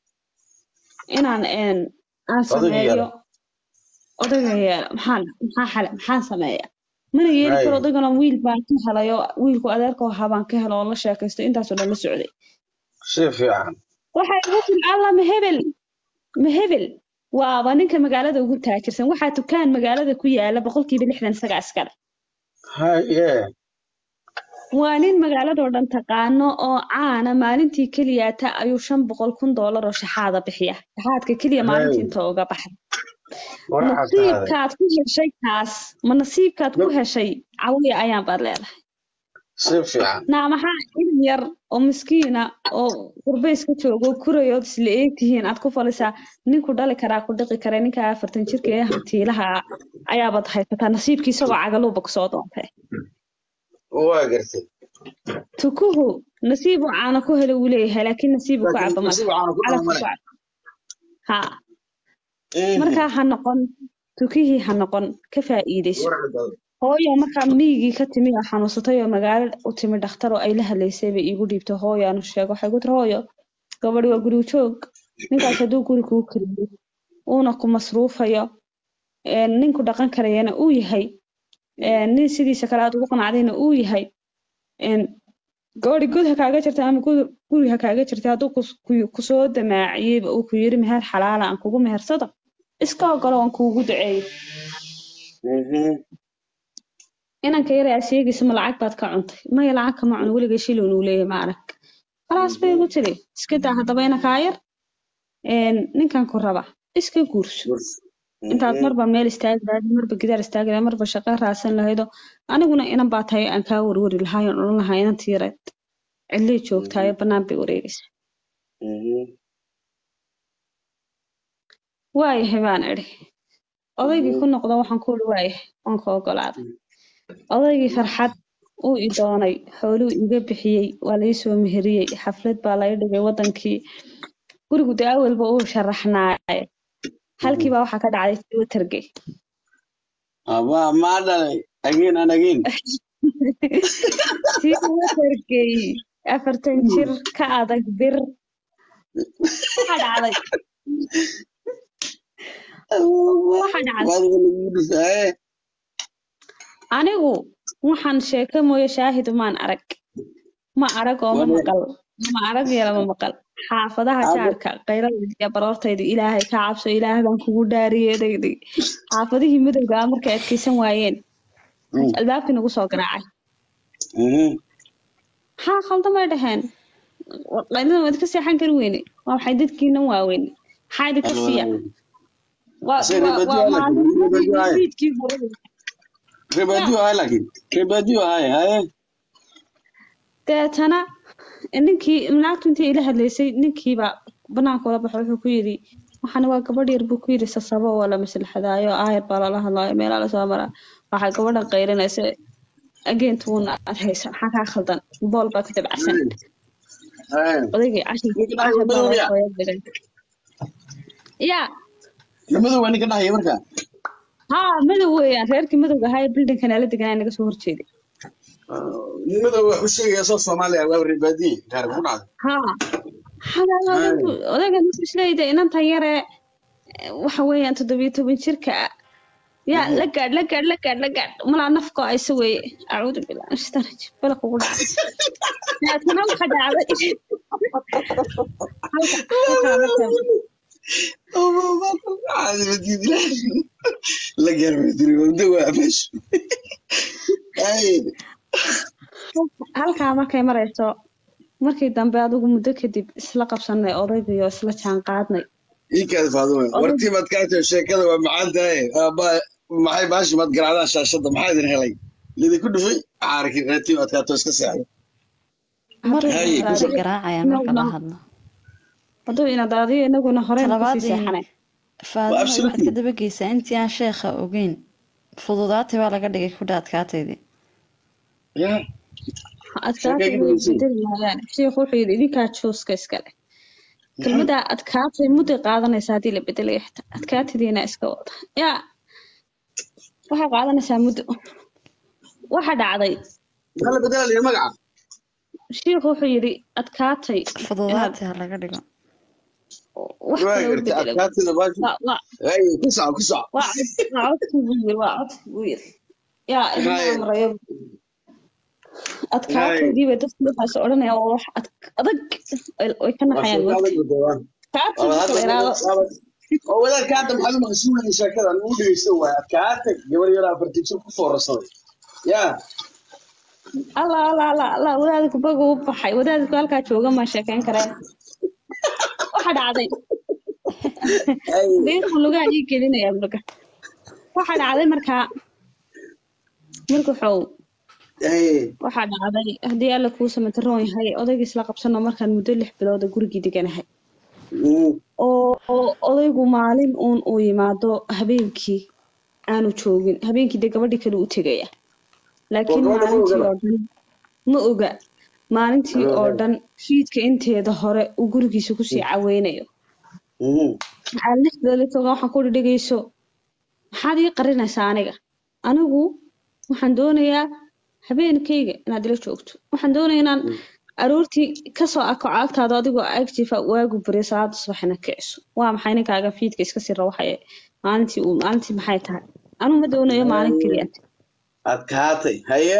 inaan een aan odayga sameeyo yara odayga yeela maxaan maxaa xale maxaan sameeya mana yeeli karo haye odaygana wiil baan ka helay oo wiilku adeerka ahaa baan ka helo oo la sheekaystay intaasoo dhan la socday si fiican waxay igu tiri alla ma hebel ma hebel waaba ninka magaalada ugu taajirsan waxaa dukaan magaalada ku yaala boqolkiiba lixdan isaga askar haye waa nin magaaladoo dhan taqaano oo caana maalintii keliyaata ayuu shan boqol kun doolar oo shaxaada bixiya shaxaadka keliya maalintii haye inta uga baxay war cadaaday nasiibkaad ku heshay kaas ma nasiibkaad ku heshay cawiya ayaan baad leedahay si fiican naa maxaa ilm yar oo miskiina oo qurbays ka joogo kurayood isla eegtihiin aad ku falisaa ninku dhali karaa ku dhiqi kara ninka afartan jirka ee hantiilaha ah ayaabaad haysataa nasiibkii isagoo cagaluuba kusoo doontay waa gartay tukuhu nasiibu caana ku helo wuu leeyahay laakiin nasiibu ku laakiin caba nasiib male waxaanu ku calafku dhala ku male caba ha markaa ha noqon tukihii ha noqon ka faa'iidayso war cadaaday hooyo markaa miyigii ka timi oo xanuunsatay oo magaalo u timi dhakhtar oo ay la hadlaysay bay iigu dhiibtay hooyo aanu sheego waxay ku tiri hooyo gabadhi waa guriga joog ninkaas hadduu guri kuu kariyo uuna ku masruufayo een, ninku dhaqan karayana uu yahay een, nin sidiisa kale aad ugu qanacdayna uu yahay een, gabadhi god ha kaaga jirta ama guri guri ha kaaga jirta hadduu kus- ku- kusoo damaaciyeyba uu ku yiri meher xalaala aan kugu mehersado iska ogolo aan kuugu duceeyo inanka yar aad sheegaysa ma lacag baad ka cuntay maya lacag kama cuno weligay shilin uu leeyahay ma arag khalaas bay igu tiri iska daa haddaba inankaa yar een, ninkan ku raba iska guurso intaad marba meel istaagi lahayd marba gidaar istaagi lahayd marba shaqo raadsan lahaydo aniguna inan baa tahay aan kaa warwari lahaay oon odhan lahaa inan tiireed cidlay joogtaayo bannaan bay wareegaysaa waayahay baan idhi odaygii ku noqdo waxaan ku uri waayahay waan ka ogolaaday odaygii farxad uu i doonay xooluu iga bixiyey waa lai soo meheriyey xaflad baa laga dhigay wadankii gurigu dee awalba uu sharaxnaaye halkii baa waxaa ka dhacday twittergay aba maa dhalay again and again twittergay afartan jir ka adag bir waxaa dhacday waxaa dhacday waadiga lagu dhisaye anigu waxaan sheeko mooye shaahid maan arag ma arag oo ma maqal ma arag iyo lama maqal xaafadaha jaarka qayradayda iyo baroortayda ilaahay ka cabso ilaah baan kugu dhaariyeedayday xaafadihii midowga ah markay adkaysan waayeen albaabkii nagu soo garaacay maxaa khaldamay dhaheen qaylada waad ka seexan kari weyne waa waxay dadkiinan waaweyn maxaa idinka siiya waa waa- waa maalin fiidkii hore rebadio ahay laakiin rebadio ahay haye deetana ninkii naagtu intii ila hadlaysay ninkiiba banaanka ula baxo wuxuu ku yidhi waxani waa gabadh yar buu ku yidhi sasabo oo la maslaxadaayo aayar baa lala hadlaayo meelaa lasoo maraa waxay gabadhan qaylinaysa ageentuna aad haysa maxaa kaa khaldan bool baa ku dabacsan haye odaygii cashir Ninka cashir baa madow loo ya? soo diray yaa madow waa ninka dhahaya marka haa madow weeyaan reerkii madowga ahaa ee bildinkan ala deganaa naga soo horjeeday nin madow wax u sheegaya soo soomaaliya waa rebadiye gaar ku dhacday haa xagaa odayga isleeyda inantan yare waxa weeyaan toddobiyo toban jirka ah yaa la gaadh la gaadh la gaadh la gaadh malaa nafko ayse weeye acuudu billah min shaytaan rajiim balaq ugu dhacay daatana waxa dhacday halka halkaa marka caadi madiid la gaar madiri wada waa meesha haye halkaa markay marayso markii dambe adigu muddo kadib isla qabsanay odaygiyo isla jaan qaadnay ii kaadi faaduma wartii maad kaa tahay sheekada waa macaan tahay aaba maxay baashi maad garaacdaan shaashada maxaa idin helay lidinku dhufay caarkin reetii maad kaato iska seexdo mar Haye, waxaa kusoo- garaacaya marka la hadlo hadduu ina daadiyo inaguna horeen kusii talabaadii seexanay faadimo waxaad absolutely. ka dabageysaa intii aan sheekha ogeyn fududaati baa laga dhigay ku dhaadkaataydii ya adkaatay Sheekayga way dhegeysi. bedeli maayaan sheekhu wuxuu yidhi idinkaa jooska iskale kelmaddaa adkaatay mudday qaadanaysaa haddii la bedelayo xitaa adkaatadiina iska wada yaa waxay qaadanaysaa muddo waxa dhacday maxaa la bedelaya magaca sheekhu wuxuu yidhi adkaatay fududaati ha laga dhigo wax waa kale u gartay bedelo adkaatida baashi waa waa haye ku soco ku soco waa cod- waa codkii buu yiri waa codkii buu yiri yaa idin Haye. amrayo adkaataydii bay dadku waxaas odhanayaan waa wax ad- adag ay- way ka waa naxayaan sheeko waqti adag badawaan adkaatay marka la yiraahdo oo wadaadka hadda maxaad u maqsuunaya sheekadan uu dhegeysan waaya adkaatay gabar yar afartii jir ku foorarsaday ya allah allah allah allah wadaadku bagu u baxay wadaadku halkaa jooga ma sheekeyn kareen waxa dhacday haye deequ lugaa ii gelinaya luga waxa dhacday markaa markaxow haye waxaa dhacday haddii alla kuu samataroon yahay odaygii isla qabsano markaan muddo lix bilooda gurigii deganahay Mm. oo oo odaygu maalin uun uu yimaado habeenkii aanu joogin habeenkii dee gabadhii kale u tegaya laakiin Oo gabadha ma maalintii ogala? oo dhan ma oga maalintii oo dhan fiidka inteeda hore uu gurigiisa kusii caweynayo Mm. maxaa lix bilood tooga waxaan ku dhegeyso maxaad ii qarinaysaa aniga anigu waxaan doonayaa habeenkayga inaad ila joogto waxaan doonayaa inaan aroortii kasoo ako caagtaada adigoo agtifa waagu bariyo salaada subaxina kiciso waa maxay ninkaaga fiidka iska sii rawaxaya maalintii uu maalintii maxay tahay anigu ma doonayo maalin keliya adkaatay haye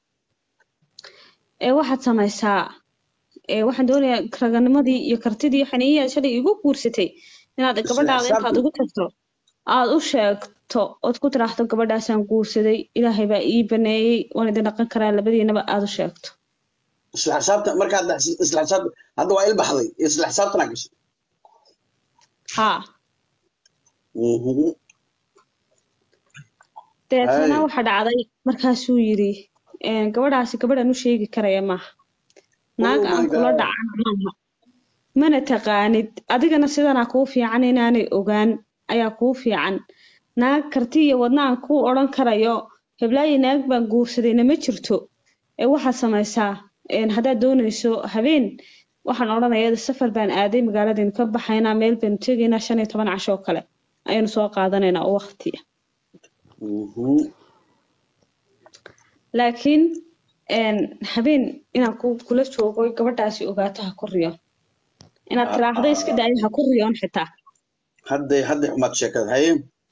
ee waxaad samaysaa ee waxaan doonayaa raganimadii iyo kartidii xaniiyaad shalay igu guursatay inaad gabadhaada intaad ugu tagto aad u sheegto ood ku tiraahdo gabadhaasaan guursaday ilaahay baa ii baneeyey waan idin dhaqan karaa labadiinaba aad u sheegto isla xisaabta markaad dhex- isla xisaabta hadda waa ilbaxday isla xisaabtana gashay haa Mhm. deetana Hay. waxa dhacday markaasuu yidhi "Een, gabadhaasi gabadhan u sheegi karaya maaha naag Oh aan my kula God. dhacan maaha mana taqaanid adigana sidanaa kuu fiican inaanay ogaan ayaa kuu fiican naag karti iyo wadna aan kuu odhan karayo heblaayi naag baan guursadayna ma jirto ee waxaad samaysaa een, haddaad doonayso habeen waxaan odhanaya safar baan aaday magaaladaynu ka baxaynaa meel baynu tegaynaa shan iyo toban casho oo kale ayaynu soo qaadanaynaa oo waqti ah Mhm. laakiin een, habeen inaan ku, kula joogo gabadhaasi ogaato ha ku riyo inaad tiraahdo iska daayo ha ku riyoon xitaa hadday hadday xumaad sheekada haye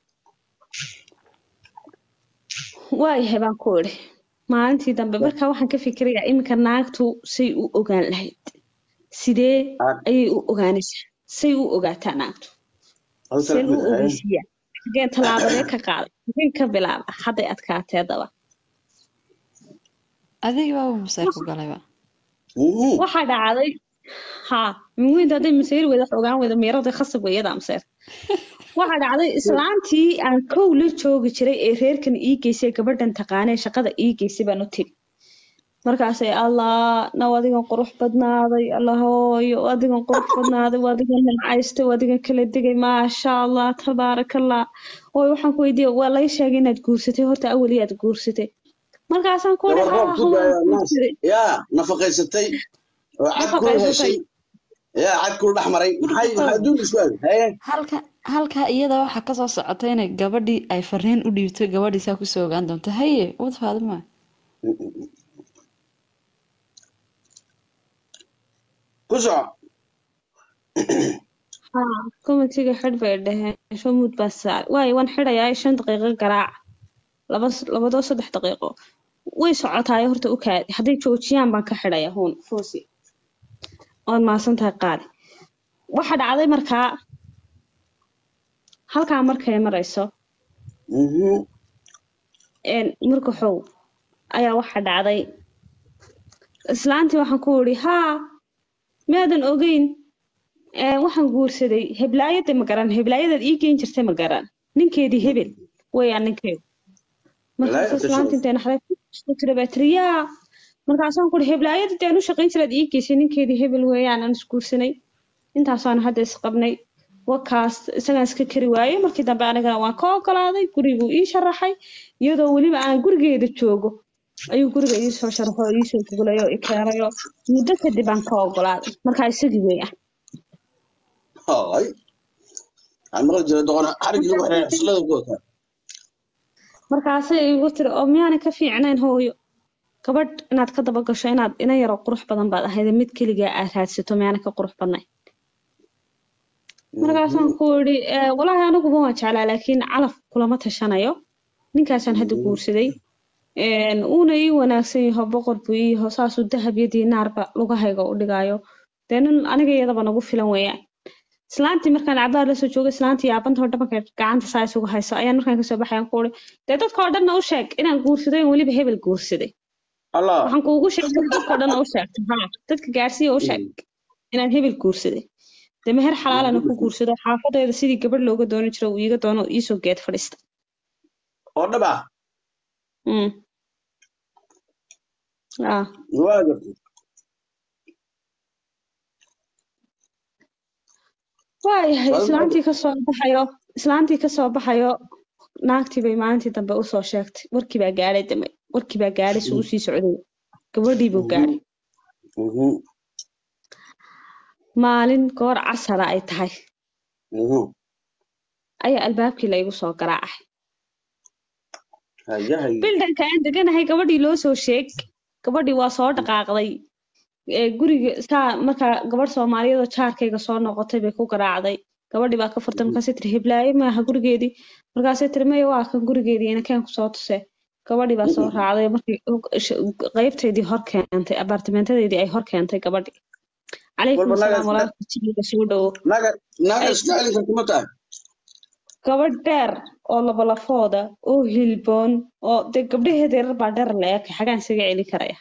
waayahay baan ku idhi maalintii dambe markaa waxaan ka fikirayaa iminka naagtu say u ogaan lahayd sidee Ah. ayay u ogaanaysaa say u ogaataa naagtu Hal seen u kale haye ogeysiiyaa xageen tallaabadee ka qaaday xageen ka bilaaba hadday adkaatee daba adiga baaba masayr ku galayba Mhm. waxaa dhacday haa minweynta hadday masayr weyda wax ogaan weyda meerada khasab weeyada amseer waxaa dhacday islaantii aan kow la joogi jiray ee reerkan ii geysay gabadhan taqaanee shaqada ii geysay baan u tiri markaasay allah naw adigan qurux badnaaday allah hooyo adigan qurux badnaaday waa adigan nimcaystay waa adigan kala degay maasha allah tabaarakallah ooy waxaan ku weydiiyey waa laga sheegay inaad guursatay horta awali aad guursatay markaasaan ku gabar uri roob haa ku waan daaya naas guursaday yaa nafaqaysatay oo cad kul nafaqaysatay heshay yaa cad kul dhex maray maxay maxaa adduun isku aaday haye halka halkaa iyada waxaa kasoo socota inay gabadhii ay fariin u dhiibto gabadhii saa kusoo ogaan doonto haye wad faadima ku soco haa komitiga xidh bay dhaheen shamud baa saaray waayo waan xidhayaa shan daqiiqo garaac laba labadoo saddex daqiiqo way socotaayo horta u kaadi hadday joojiyaan baan ka xidhaya huun foosi ood maasan tahay qaali waxa dhacday markaa halkaa markay marayso Mhm. een, marka xow ayaa waxa dhacday islaantii waxaan ku idhi haa maadan ogeyn Een, waxaan guursaday heblaayada ma garan heblaayadaad ii geyn jirtay ma garan ninkeedii hebel weeyaan ninkeedu markaas Heblaayada islaanta tashaday. intay naxday ku tiri baa tiri yaa markaasaan ku ihi heblaayada dee aan u shaqayn jiraad ii geysay ninkeedii hebel weeyaan aan isguursanay intaasaan hadda isqabnay wakaas isagaan iska kari waayey markii dambe anigana waan ka ogolaaday guriguu ii sharaxay iyadoo weliba aan gurigeeda joogo ayuu guriga ii soo sharaxo oo ii soo gugulay oo i keenay oo muddo kadib aan ka ogolaaday markaa isagii weeyaan hay aan maqli jiray doqon xarigii lagu xiray xasilada ku wataa markaasay igu tiri oo miyaanay ka fiicnayn hooyo gabadh inaad ka daba gasho inaad ina yaro qurux badan baad ahayd mid keligaa aad raadsato miyaanay ka qurux badnayn markaasaan ku idhi "Eh, walaahi aniguba waan jeclaa laakiin calaf kulama tashanayo ninkaasaan hadda guursaday Een, uuna ii wanaagsan yaho boqor buu ii yaho saasuu dahab iyo diinaarba lugahayga u dhigayo dee nin aniga iyadaba nagu filan weeyaan islaantii markaan cabaar lasoo joogay islaantii yaabanta oo dhabanka gacanta saa isugu hayso ayaan markaan kasoo baxay aan ku uri dee dadka oo dhanna u sheeg inaan guursaday oo weliba hebel guursaday allah waxaan kuugu sheegay dadka oo dhanna u sheegto haa dadka gaarsiiya u sheeg inaan hebel guursaday dee meher xalaalana ku guursado xaafadeeda sidii gabadh looga dooni jiro uu iiga doono oo iisoo geed fadhiista oo dhab ah Mm. Ah. waa gartay waayahay Wal- islaantii kasoo baxayo islaantii kasoo baxayo naagtii bay maalintii dambe usoo sheegtay warkii baa gaadhay dambe warkii baa gaadhay suu usii socday gabadhii buu gaadhay Mhm. maalin goor casara ay tahay Mhm. ayaa albaabkii la igu soo garaacay haya haya bildanka aan deganahay gabadhii loo soo sheeg gabadhii waa soo dhaqaaqday ee guriga saa markaa gabadh soomaaliyeed oo jaarkayga soo noqotay bay ku garaacday gabadhii baa ka furtay markaasay tiri hiblaaye maaha gurigeedii markaasay tiri maya waa kan gurigeedii inakeen kusoo tuse gabadhii baa soo raacday markii qeybtaydii hor keentay abaartimeentadeydii ay hor keentay gabadhii calaykum Walba naga asalaam iska- walaalka jibiga soo dhowo naga naga Ay. iska celin karta ma tahay gabadh dheer oo labalafooda oo hilboon oo dee gabdhaheeda yarar baa dheer la eekay xagaan isaga celin karaya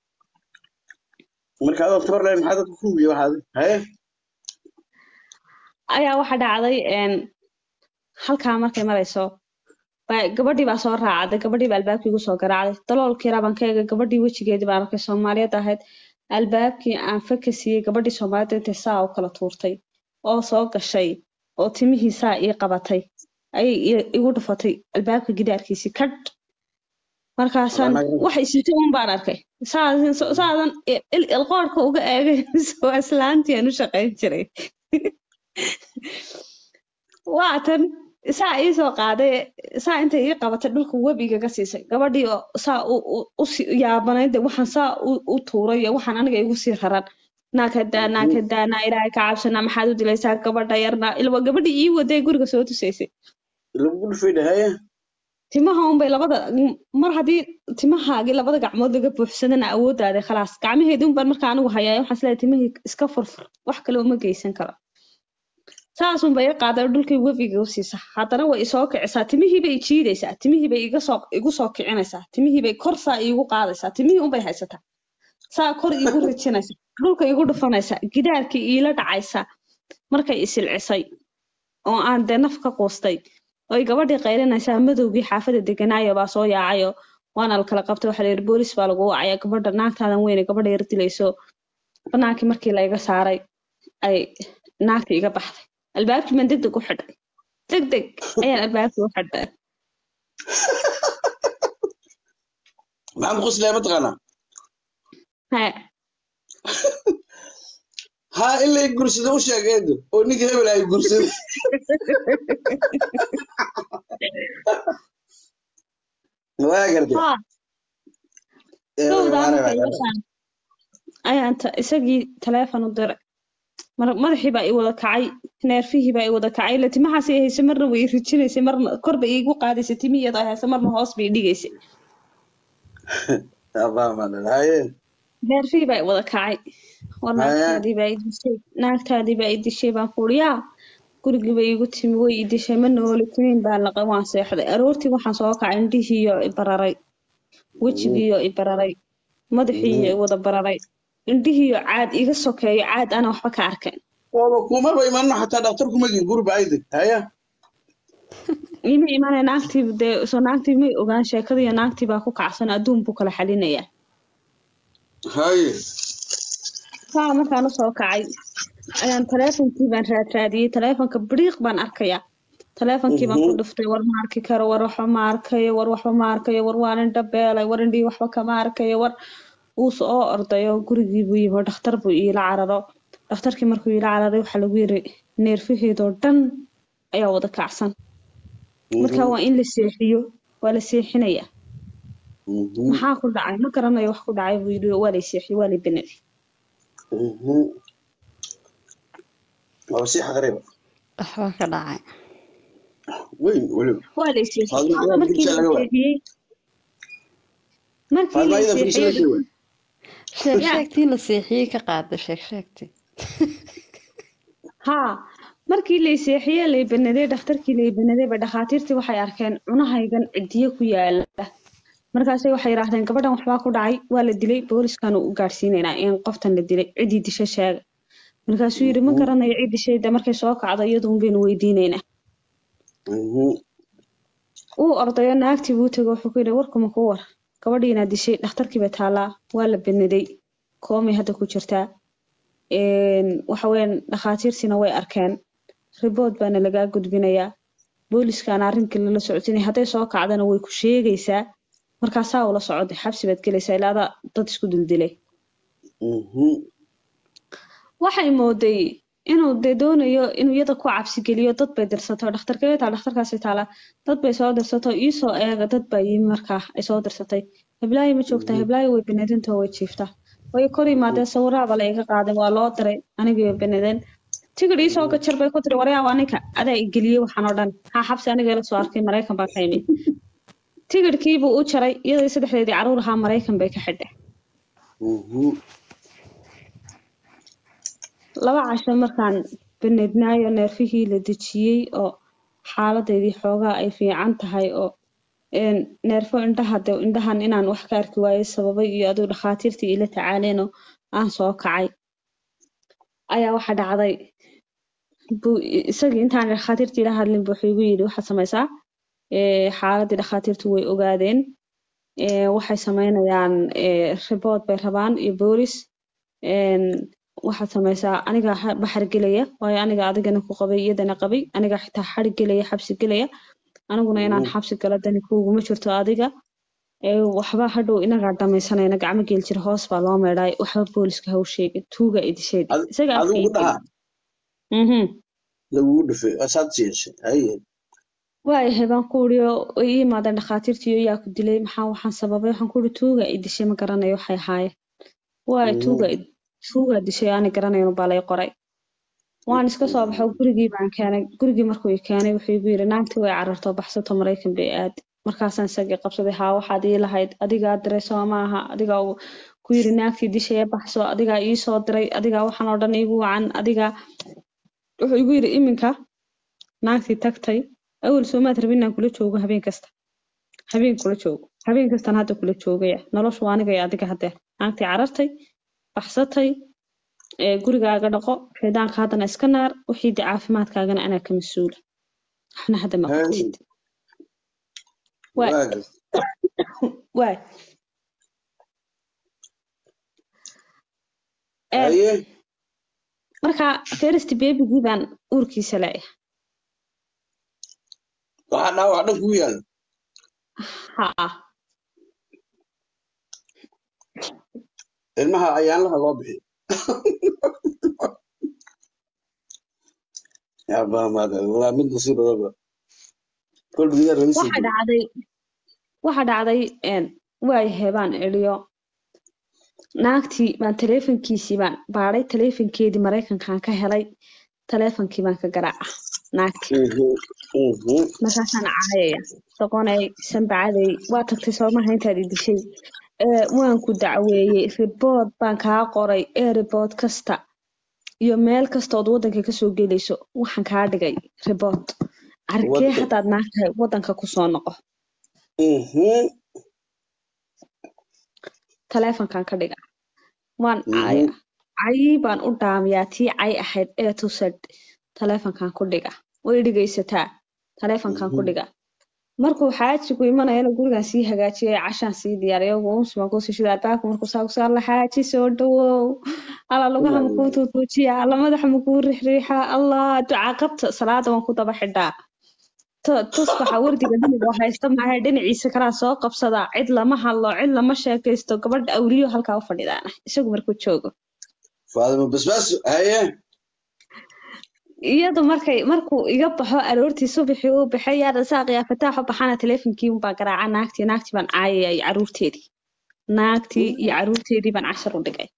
marka adoo tabar leh maxaa dadka ku wiya waxaad haye ayaa waxa dhacday een halkaa markay marayso baa- gabadhii baa soo raacday gabadhii baa albaabkii igu soo garaacday daloolkii rabaan ka eegay gabadhii wejigeedii baan arkay soomaaliyeed ahayd albaabkii aan faka siiyey gabadhii soomaaliyeed intay saa u kala tuurtay oo soo gashay oo timihii saa ii qabatay ayay i- igu dhufatay albaabka gidaarkiisii kadh markaasaan Walahi. waxay sitay un baan arkay saadan saadan il- ilqoodhka uga eegay waa islaantii aan u shaqayn jiray waa tan saa ii soo qaaday saa intay ii qabatay dhulka webiga ka siisay gabadhii oo saa u u- u sii yaabanayd dee waxaan saa u u tuuray iyo waxaan aniga igu sii raran naakadaa naakadaa naa ilaahay ka cabsanaa maxaad u dilaysaa gabadha yarna ilwa gabadhii ii waday guriga soo tusaysay lagu dhufayda haya timaha unbay labada mar haddii timahaagii labada gacmood laga buuxsadana awooddaada khalaas gacmaheedii unbaan markaa anigu hayaa waxaan isleeyahay timihii iska furfur wax kale uma geysan karo saas unbay i qaaday dhulkii webiga u siisa haddana way isoo kicisaa timihii bay i jiidaysaa timihii bay iga soo igu soo kicinaysaa timihii bay kor saa iigu qaadaysaa timihii unbay haysataa saa kor iigu rijinaysaa dhulka igu dhufanaysaa gidaarkii iila dhacaysaa markay isilcisay oo aan dee naf ka quustay oy gabadhii qaylinaysaa madowgii xaafada deganaayo baa soo yaacayo waana la kala qabtay waxaa la yidhi boolis baa lagu wacaya gabadha naagtaadan weyne gabadha yar dilayso banaankii markii la iga saaray ay naagta iga baxday albaabkii baan deg deg u xidhay deg deg ayaan albaabkii u xidhay maxamed qusley mataqaanaa Hee, haa in lay gursado u sheeg eedo oo ninka hebel ay gursado waa gartay haa Eh, dhowdaa waa markay reebay. iga saaray ayaan ta- isagii taleefon u diray mar madaxii baa i wada kacay neerfihii baa i wada kacay ila timahaas ay haysa marna way i rijinaysay marna kor bay iigu qaadaysay timi iyadoo ay haysa marna hoos bay i dhigaysay Allah maadhan. haye neerfihii baa i wada kacay war Haya. naagtaadii baa i dishay naagtaadii baa i dishay baan ku uri yaa gurigii bay igu timi way i dishay ma nooli timiin baa laqay waan seexday aroortii waxaan soo kacay indhihiiyo i bararay wejigiiyo i bararay madaxiiyo i wada bararay indhihiiyo caad iga sokeeyo caad ana waxba ka arkayn waaba kumaba imanno xataa dhaktar kuma gin gurba ayde haya ima imanaya naagtii dee soo naagtii may ogaan sheekadiiyo naagtii baa ku kacsan adduun buu kala xalinayaa haye saa markaan usoo kacay ayaan taleefonkii baan raadraadiyey taleefonka biriiq baan arkayaa taleefonkii baan ku dhuftay war ma arki karo war waxba ma arkayo war waxba ma arkayo war waan indha beelay war indhihii waxba kama arkayo war wuu soo ordayo gurigii buu yimi dhakhtar buu iila cararo dhakhtarkii markuu iila cararay waxaa lagu yiri neerfaheedoo dhan ayaa wada kacsan marka waa in la seexiyo waa la seexinayaa Mhm, maxaa ku dhacay ma garanayo wax ku dhacay buu yidhi waa lay seexiyey waa lay beneday mhm. waaba sii xaqriba waxba ka dhacay weyn weliba waa lay seexiyey Faadma, iyada markii fiirsa la laga waayay. seexiyey markii faadma la iyada fiirsa seexiyey laga waayay. sheeg Ya. sheegtii la seexiyey ka qaada sheeg sheegtii haa markii lay seexiyey lay beneday dhakhtarkii lay beneday ba dhakhaatiirtii waxay arkeen cunahaygan cidiyo ku yaala markaasay waxay yidhaahdeen gabadhan waxbaa ku dhacay waa la dilay booliskaanu u gaadhsiinaynaa in qoftan la dilay ciddii disha sheega markaasuu yidhi ma garanayo cid dishay de markay soo kacdo iyaduun baynu weydiinaynaa Mhm, uu ordayo naagtii buu tegay wuxuu ku yidhi warkuma ku war gabadhii inaad dishay dhakhtarkii bay taallaa waa la beneday koomay hadda ku jirtaa Een, waxa weeyaan dhakhaatiirtiina way arkeen ribood baana lagaa gudbinayaa booliskaana arrinkii lala socodsiinaya hadday soo kacdana way ku sheegaysaa markaasaa ula socday xabsi baad gelaysaa ilaa adaa dad isku duldilay mhm. waxay mooday inuu dee doonayo inuu iyada ku cabsi geliyo dad bay dirsato dhakhtarkee taa dhakhtarkaasi taala dad bay soo dirsato iisoo eega dad baa yimi markaa ay soo dirsatay heblaayo ma joogtaa heblaayo way benedintoo way jiiftaa way kor yimaadeen sawiraaba la iga qaaday waa loo diray anigii way benedeen tigidh iisoo gajar bay ku tiri waryaa waa ninka adaa i geliyey waxaan oo dhan haa xabsi aniga ila soo arkay maraykan baa ka yimid tigidhkiibuu u jaray iyadoo saddexdeedii caruur ahaa maraykan bay ka xidhay Mhm. laba casho markaan banednaayo neerfihii la dejiyey oo xaaladeydii xoogaa ay fiican tahay oo een, neerfo indhaha de indhahan inaan wax ka arki waayey sababay iyo aduu dhakhaatiirtii ila tacaaleen oo aan soo kacay ayaa waxa dhacday buu isagii intaan dhakhaatiirtii la hadlin buu wuxuu igu yidhi waxaad samaysaa ee, xaaladii dhakhaatiirtu way ogaadeen ee, waxay samaynayaan ee, report bay rabaan iyo boolis een, waxaad samaysaa aniga ha- baxar gelaya waayo aniga adigana ku qabay iyadana qabay aniga xitaa xarig gelaya xabsi gelaya aniguna inaan xabsi galo dani kuuguma jirto adiga ee, waxba hadhow inagaa dhamaysanayna gacmo geel jir hoos baa loo meedhaay waxba booliska ha u sheegin tuuga idisheedi Ad- isaga afka adigu ii dhaha geliyay. Mhm. lagugu dhufay asaad yeeshay haye waayahay baan ku uri oo ay ii yimaadeen dhakhaatiirtii iyo yaa ku dilay maxaa waxaan sababay waxaan ku uri tuuga i dishay ma garanayo waxay ahaayeen waayo tuuga i- tuuga dishay aanay garanayn baa lay qoray waan iska soo baxay gurigii baan keenay gurigii markuu i keenay wuxuu igu yidhi naagtii way cararto baxsato maraykan bay aadi markaasaan isagii qabsaday haa waxaad ii lahayd adigaa diray soo maaha adigaa uu ku yidhi naagtii dishay ee baxso adigaa ii soo diray adigaa waxaan oo dhan iigu wacan adigaa wuxuu igu yidhi iminka naagtii tagtay awal soomaad rabin inaan kula joogo habeen kasta habeen kula joogo habeen kastaan hadda kula joogaya noloshu waa aniga iyo adiga hadeer naagtii carartay baxsatay ee gurigaaga dhaqo xidaanka haddana iska naar wixii de caafimaadkaagana anaa ka mas-uula waxna hadda ma qabtid waay waaga waay Een, haye marka first babygii baan uurkiisa leeyahay waxaa dhaawac dhan ku yaala haa ilmaha ayaanlaha loo bixiyo yaa mid nasiibadaba kolbigiya raisi waxa dhacday waxa dhacday een waayahay baan iriyo naagtii baan taleefankiisii baan baadhay taleefankeedii maraykankaan ka helay taleefankii baan ka garaaca naagtii markaasaan caayaya doqonay sanbacadey waa tagtay soomaha intaad i dishay ee waan ku dacweeyey ribood baan kaa qoray ee ribood kasta iyo meel kastood waddanka kasoo gelayso waxaan kaa dhigay ribood arkee Waddan- haddaad naag tahay waddanka kusoo noqo taleefankan ka dhiga waan caaya cayii baan u dhaamiyaa tii cay ahayd ee tusad taleefankan ku dhiga way dhegaysataa taleefankan ku dhiga markuu xaajigu imanayana gurigan sii hagaajiyay cashaan sii diyaariyo uunsimaan kusii shida albaabka markuu saa kusii alla xaaji soo dhawow alla lugaha makuu tuutuujiya alla madaxa makuu rixriixa allah ducaa qabta salaada waan ku daba xidhaa Tu- tusbaxa wardiga dhinac haysta maaha dhinaciisa kalaa soo qabsadaa cid lama hadlo cid lama sheekaysto gabadha awliyo halkaa u fadhidaana isagu markuu joogo faadimo basbaas haye iyadu markay markuu iga baxo aroortii subaxii uu baxay yaa rasaaq yaa fataaxo baxana taleefonkii unbaa garaaca naagtii naagtii baan caayaya iyo caruurteedii naagtii iyo caruurteedii baan cashar u dhigay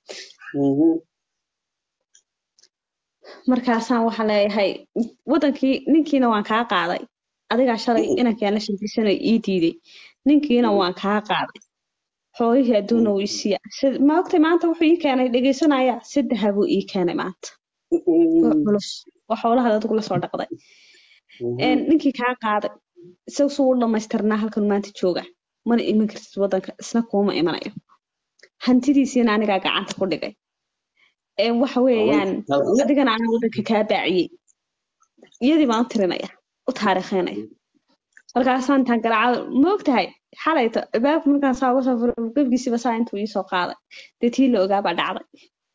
markaasaan waxaan leeyahay wadankii ninkiina waan kaa qaaday adigaa shalay inankaan la shirkisanay ii diiday ninkiina waan kaa qaaday xoolihii adduuna wuu isiiya ma ogtay maanta wuxuu ii keenay dhegaysanaya saddexa buu ii keenay maanta oo culus oo xoolaha adigu lasoo dhaqday Een, ninkii kaa qaaday isaga suu u dhamaystirnaa halkan maanta jooga mana iman kartid wadanka isna kuuma imanayo hantidiisiina anigaa gacanta ku dhigay Een, waxa weeyaan adigana anaa wadanka kaa baaciyey iyadii baan u tirinaya u taariikheynaya markaasaan intaan garaacada ma ogtahay xalayto albaabka markaan saa uga soo furo gebgiisiba saa intuu iisoo qaaday dee tii la ogaa baa dhacday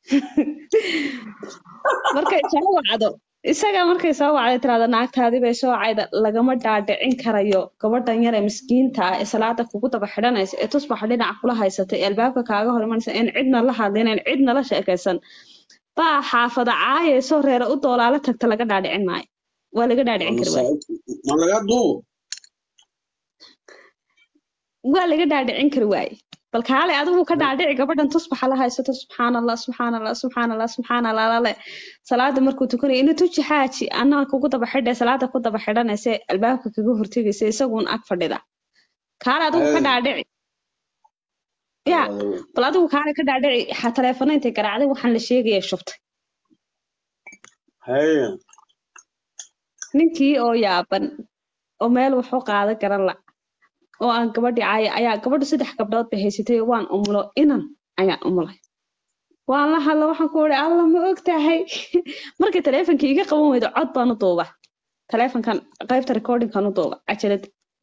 markay soo wacdo isaga markay soo wacday tirahdo naagtaadii bay soo cayda lagama dhaadhicin karayo gabadhan yar ee miskiinta ah ee salaada kugu daba xidhanaysa ee tusbaxa dhinaca kula haysata ee albaabka kaaga hor imanaysa in cidna la hadlin in cidna la sheekaysan baa xaafada caayayso reere u doolaala tagta laga dhaadhicin maayo waa laga dhaadhicin kari waaye ma laga duubo waa laga dhaadhicin kari waaye bal kaale adigu ka dhaadhici gabadhan tusbaxa la haysato subxaan allah subxaan allah subxaan allah subxaan allah lale salaada markuu tukanayo ina tuji xaaji anaa kugu daba xidhay salaada ku daba xidhanaysa albaabka kaga hortegaysa isaguun ag fadhida kaale adigu ka Hey. dhaadhici ya bal adigu kaale ka dhaadhici ha taleefana intay garaacday waxaan la sheegaya shubtay haye ninkii oo yaaban oo meel wax u qaada garan la oo aan gabadhii caaya ayaa gabadhu saddex gabdhood bay haysatay oo waan umulo inan ayaan umulay waan la hadla waxaan ku uri alla ma og tahay markay taleefonka iga qaban weydo cod baan u duuba taleefonkan qaybta recordingkan u duuba cajalad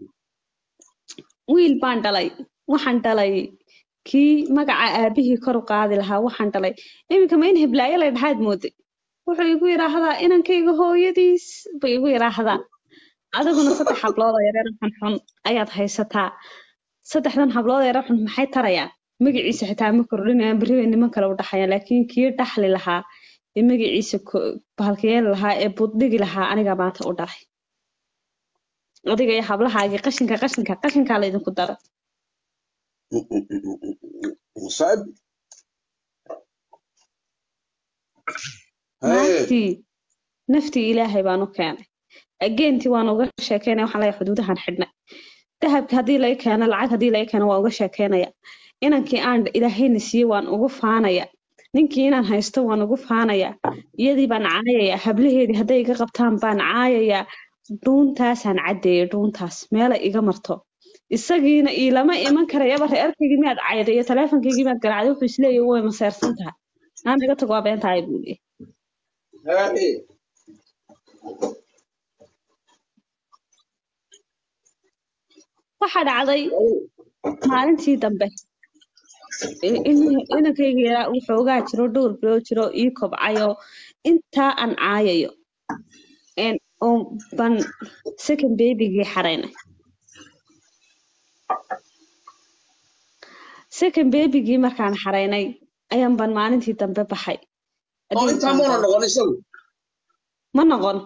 wiil baan dhalay waxaan dhalay kii magaca aabihii kor u qaadi lahaa waxaan dhalay iminka ma in heblaayo lay dhahaad mooday wuxuu igu yidhaahdaa inankayga hooyadiis buu igu yidhaahdaa adiguna saddex hablood oo yareer xunxun ayaad haysataa saddexdan hablood oo yareer xun maxay tarayaan magaciisa xitaa ma kordhinayaan berri bay niman kale u dhaxayaan laakiin kii dhaxli lahaa ee magaciisa ko- bahalkayeeli lahaa ee buddhigi lahaa anigaa maanta u dhalay adiga iyo hablahaagii qashinka qashinka qashinkaa laydinku dara صعب هاي naagtii naftii ilaahay baan u keenay ageentii waan uga sheekeynaya waxaan leeyahay xuduudahan xidhnay dahabka haddii laga keeno lacag haddii laga keeno waan uga sheekeynaya inankii aan ilaahayna siiyey waan ugu faanaya ninkii inaan haysto waan ugu faanaya iyadii baan caayaya hablaheedii hadday iga qabtaan baan caayaya dhuuntaasaan caddeeyay dhuuntaas meela iga marto isagiina iilama iman karayaba reerkaygii miyaad cayday iyo taleefonkaygii miyaad garaacday wuxuu isleeyahay way maseersan tahay naan iga tag waa beentahay buu leeyahay هاي waxaa dhacday maalintii dambe in- in- inankayga yaraa uu xoogaa jiro dhowr bilood jiro ii kobcayo intaa aan caayayo een, oo ban second babygii xaraynay second babygii markaan xaraynay ayaan ban maalintii dambe baxay oo intaa muuna noqon isagu ma noqon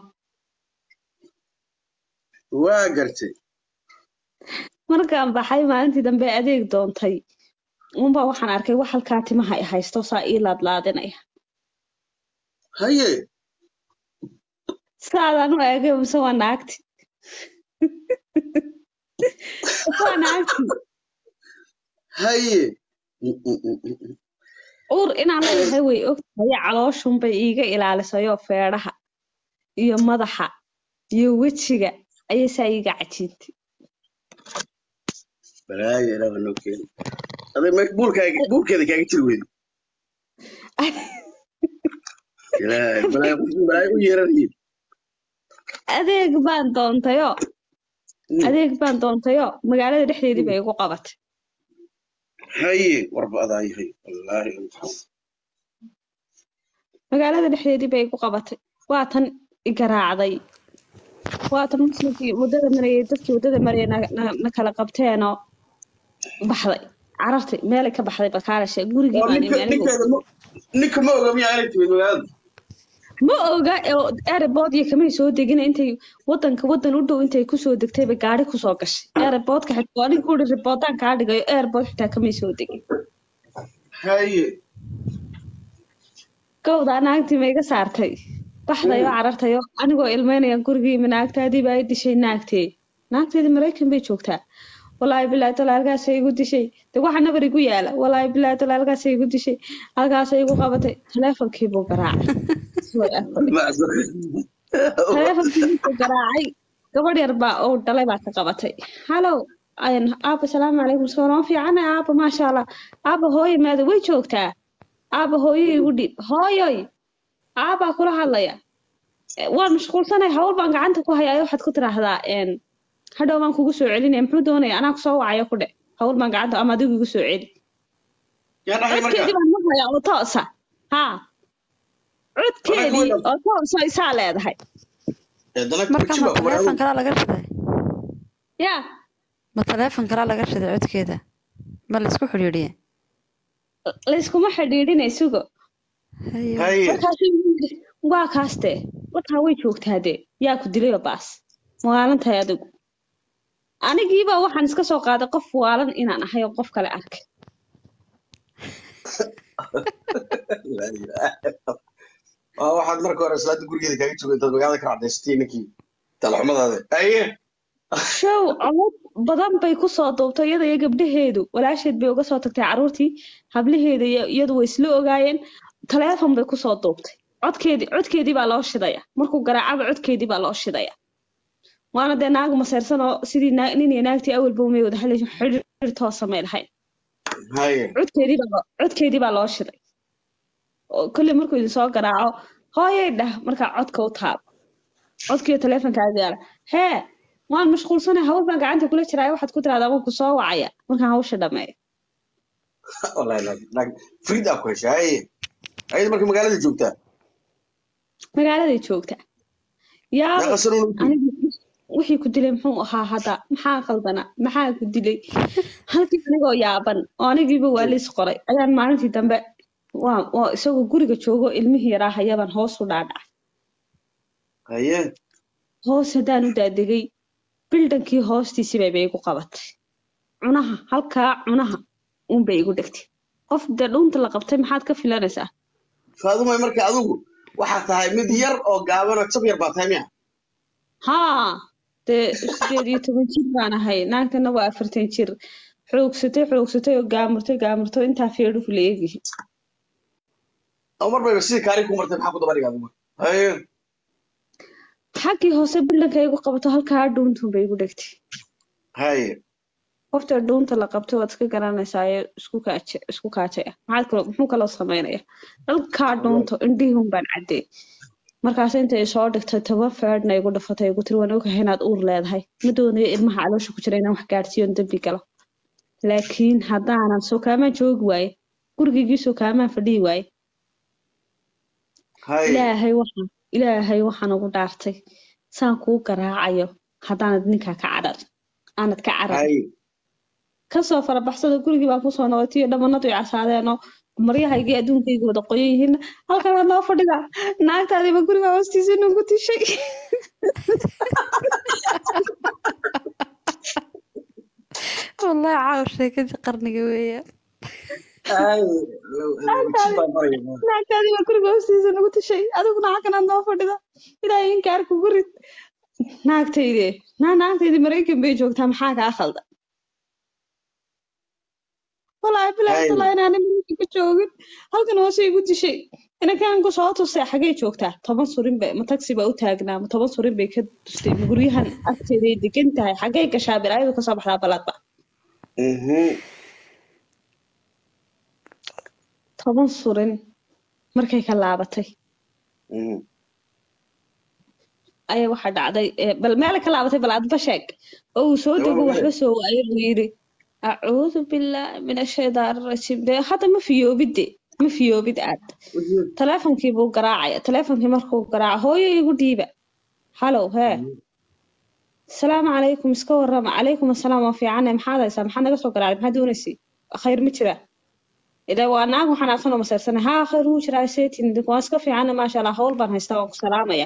waa gartay markaan baxay maalintii dambe adeeg doontay unbaa waxaan arkay wax halkaa timaha i haysto saa ii laadlaadinaya haye saadaan u eegay mise waa naagti waa naagti haye uur inaan leeyahay way ogtahay calooshunbay iiga ilaalisayoo feedhaha iyo madaxa iyo wejiga ayay saa iiga cajiintay balaayo ilaaba noo keeni aday me buulkaaga buulkeeda kaaga jiri weydi ilaahay balaayo qofkii balaayo u yeeranayin adeeg baan doontayoo adeeg baan doontayoo magaalada dhexdeedii bay igu qabatay haye warba adaa yahay wallaahi magaalada dhexdeedii bay igu qabatay waa tan i garaacday waa tan muslimkii waddada marayay dadkii waddada marayay na, na, na kala qabteenoo baxday carartay meelay ka baxday bakaalashe gurigii oo baan ninka imi anigu ninkeeda ma ninka ma oga miyaa inay timid magaalada ma oga oo airport iyo kamay soo degin intay wadanka wadan u dhow intay kusoo degtayba gaari kusoo gashay airportka xitaa aniga ku uri riboodaan kaa dhigayo airport xitaa kamay soo degin haye gowdaa naagtii ma iga saartay baxday oo carartay oo anigoo ilmeynayaan gurigii imi naagtaadii baa i dishay naagtee naagteedii maraykan bay joogtaa walaahi bilaahi tala halkaasay igu dishay de waxa nabar igu yaala walaahi bilaahi tala halkaasay igu dishay halkaasay igu qabatay taleefonkii buu garaacay Way afadhi. taleefonkii markuu garaacay gabadh yar baa oo dhalay baa ka qabatay halow ayan aaba salaamu calaykum soo noo fiicana aaba maasha allah aaba hooyo maada way joogtaa aaba hooyo igu dhiib hooyoy aabaa kula hadlaya "Eh, waan mashquulsanay hawl baan gacanta ku hayaa waxaad ku tiraahdaa een, hadhow baan kugu soo celinaya muxuu doonaya anaa kusoo wacayo ku dhe hawl baan gacanta ama adigu igu soo celi yaa dhahay marka codkeedii baan maqlayaa oo toosa haa codkeedii oo toosa isaa leedahay eedana marka kujiba ma taleefon kalaa laga shiday yaa ma taleefon kalaa laga shiday codkeeda ma laisku xidhiidhiye layskuma xidhiidhinay sugo haye haye markaasuu igu yidhi waa kaastee wataa way joogtaa dee yaa ku dilayoo baas maalintahay adigu anigiiba waxaan iska soo qaaday qof waalan inaan ahay oo qof kale arkay waa waxaad marka hore islaanta gurigeeda kaaga joogay intaad magaalada ka cadaysatay ninkii talaxumadaada haye show codad badan bay kusoo duubtay iyada iyo gabdhaheedu walaasheed bay uga soo tagtay carruurtii hablaheeda iyo iyadu way isla ogaayeen taleefon bay kusoo duubtay codkeedii codkeedii baa loo shidaya markuu garaacaba codkeedii baa loo shidaya waana dee naag maseyrsan oo sidii naa- nin iyo naagtii awalba umay wada hadlaysa xidhiir toosa may lahayn haye codkeedii baa loo- codkeedii baa loo shiday oo kolley markuu idin soo garaaco hooyay dhah markaa codka u taab codkiiyo taleefonkaaga yaala hee waan mashquulsanay hawl baan gacanta kula jiraayo waxaad ku tiraahdaa waan ku soo wacaya markaan hawsha dhameeyo wallahi laakiin laakiin friida ku heshay haye ayada marka magaalada joogtaa magaaladay joogta yaa meeqa sano u joogtaa anigu wixii ku dilay muxuu ahaa hadda maxaa qaldana maxaa ku dilay halkii anigoo yaaban oo anigiiba waa liis qoray ayaan maalintii dambe waa waa isagoo guriga joogo ilmihii yaraa hayabaan hoos u dhaadhacay haye hoos haddaan u daadegay bildankii hoostiisii bay igu qabatay cunaha halkaa cunaha uunbay igu dhegtay qof dee dhuunta la qabtay maxaad ka filanaysaa faadumay marka adigu waxaa tahay mid yar oo gaaban oo jab yar baa tahay miya haa dee sideed iyo toban jir baan ahay naagtana waa afartan jir xoogsatay xoogsatay oo gaamurtay gaamurtay intaa feedhuhu la eegyihin oo mar bayba sidii kaari ku martay maxaa ku daba dhigaa adigu haye xaggii hoose bildanka igu qabato halkaa dhuuntuun bay igu dhegtay haye qofta dhuunta la qabto waad iska garanaysaa ee isku kaaje isku kaajaya maxaad kalo muxuu kaloo samaynaya halkaa dhuunto indhihun baan caddey markaas intay soo dhigtay toban feedhna igu dhafatay igu tiri waan ogahay inaad uur leedahay ma doonayo ilmaha caloosha ku jira inaan wax gaadhsiiyo on dembi galo laakiin haddaanan sokaamaan joogi waaye gurigaygii sokaamaan fadhihi waaye haye ilaahay waxaan ilaahay waxaan ugu dhaartay saan kuu garaacayo haddaanad ninkaa ka cadhar aanad ka carar haye kasoo farabaxsada gurigii baan kusoo noqotay iyo dhamanadu i casaadeenoo maryahaygii adduunkaygii wada qoyan yihiin halkanaad noo fadhida naagtaadiiba guriga hoostiisa nagu tishay wallahi caaw sheekadii qarniga weeyaan haye jib baan baraya naagtaadiiba guriga hoostiisa nagu tishay adiguna halkanaad noo fadhida ilaahay inkaar kugu rid naagtayde naa naagtaydii maraykan bay joogtaa maxaa kaa khalda walaahi bilaahi Haye. talaa inaana maraykan ka joogin halkan hoose igu dishay inakaan soo tustay xagee joogtaa toban surin bay ma taxi baa u taagnaa ma toban surin bay ka tustay ma guryahan agteeday degan tahay xagee gashaa biraayadu kasoo baxdaa baladba Mhm. toban surin markay ka laabatay Mhm. ayaa waxaa dhacday ee, bal meel ka laabatay bal adba sheeg oo uu soo dego Jawaab waxba soo waayo uu yidhi acuudu bilaahi min ashaydaani rajiim dee hadda ma fiyoobid de ma fiyoobid aad taleefonkii buu garaacaya taleefonkii markuu garaaco hooyo igu dhiiba halow hee asalaamu calaykum iska warrama calaykum asalaam waa fiicane maxaad haysaa maxaad naga soo garaacday maxaad doonaysay khayr ma jira ila waa naagu xanaaqsan oo masayrsanay haa khayr wuu jiraa seetin waan iska fiicane maasha allah hawl baan haystaa waan ku salaamaya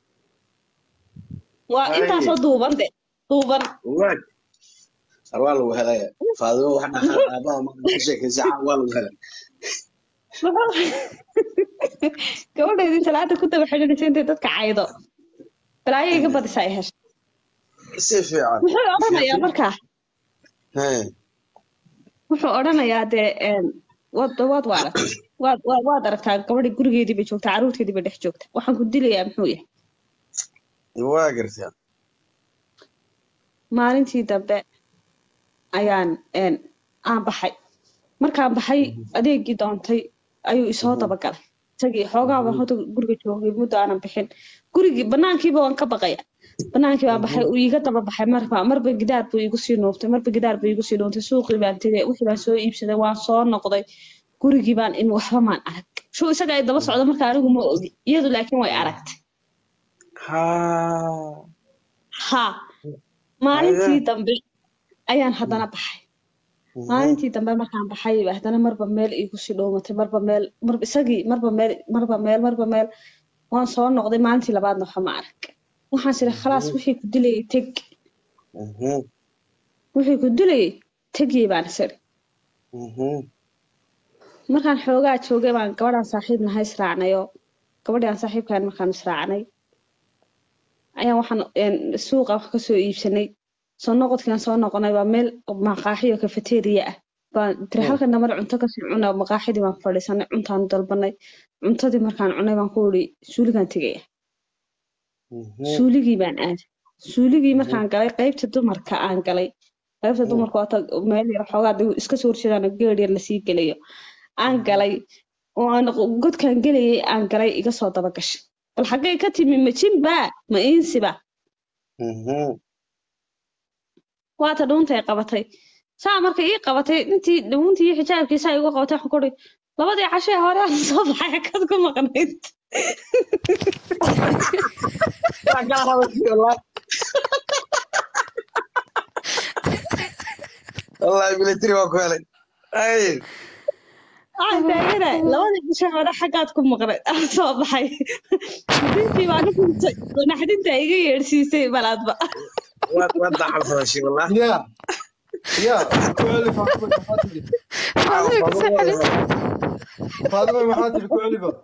waa Haye. intaasoo duuban de duuban waag waa lagu helaya faadimo wax dhaxal aabaha ma ku sheekaysa caa waa lagu helay gabadheedii salaada ku daba xidhanaysa intay dadka caydo balaayo iga badisa ay heshay si fiican muxuu odhanayaa markaa haye wuxuu odhanayaa dee een, waad waad waarag waad waad waad aragtaa gabadhii gurigeedii bay joogtaa carruurteedii bay dhex joogta waxaan ku dilayaa muxuu yahay waa gartaa maalintii dambe ayaan een, aan baxay markaan baxay adeegii doontay ayuu isoo dabagalay isagii xoogaa baan horta guriga joogay muddo aanan bixin gurigii banaankiiba waan ka baqaya banaankii baan baxay uu iiga daba baxay marba marba gidaar buu iigu sii nuuftay marba gidaar buu iigu sii nuuftay suuqii baan tegay wixii baan soo iibsaday waan soo noqday gurigii baan in waxba maan arag shuu isaga ay daba socdo marka anigu ma ogi iyadu laakiin way aragtay ha ha maalintii dambe ayaan haddana baxay maalintii dambe markaan baxay ba haddana marba meel iigu sii dhowmatay marba meel marba isagii marba meel marba meel marba meel waan soo noqday maalintii labaadna waxa ma arag waxaan siri khalaas wixii ku dilayay teg Mhm. wixii ku dilayay tegiyey baan isiri Mhm. markaan xoogaa joogay baan gabadhaan saaxiib nahay israacnayo gabadhii aan saaxiibkaan markaan israacnay ayaan waxaan een, suuqa wax kasoo iibsanay soo noqodkaan soo noqonay waa meel maqaaxiyo kafeteriya ah baan tiri halkan damar cunto kasii cuna maqaaxidii baan fadhiisanay cuntaan dalbanay cuntadii markaan cunay baan ku iri suuligaan tegaya Mhm. suuligii baan aaday suuligii markaan galay qaybta dumarka aan galay qaybta dumarka waata meel yar xoogaa dee iska soo horjeedaan geed yar lasii gelayo aan galay oo aan godkan gelayay aan galay iga soo daba gashay bal xaggay ka timi ma jinba ma iinsiba Mhm. waata dhuuntay qabatay saa markay ii qabatay intii dhuuntii iyo xijaabkii saa igu qabatay waxaan ku uri labadii cashee hore aan soo baxay xagad ku maqnayd Waa kaa hadashay wallaahi. Wallaahi military waa ku helay. Ay, waxaan taagana labadii cashee hore xaggaad ku maqnayd aan soo baxay dintii baa nu kuntay naxdinta iga yeedhsiisay balaadba waad waad daxalsadashay wallaahi. يا يا كوالي فاطمة محاتري Faadima ku soo celi. فاطمة محاتري كوالي بقى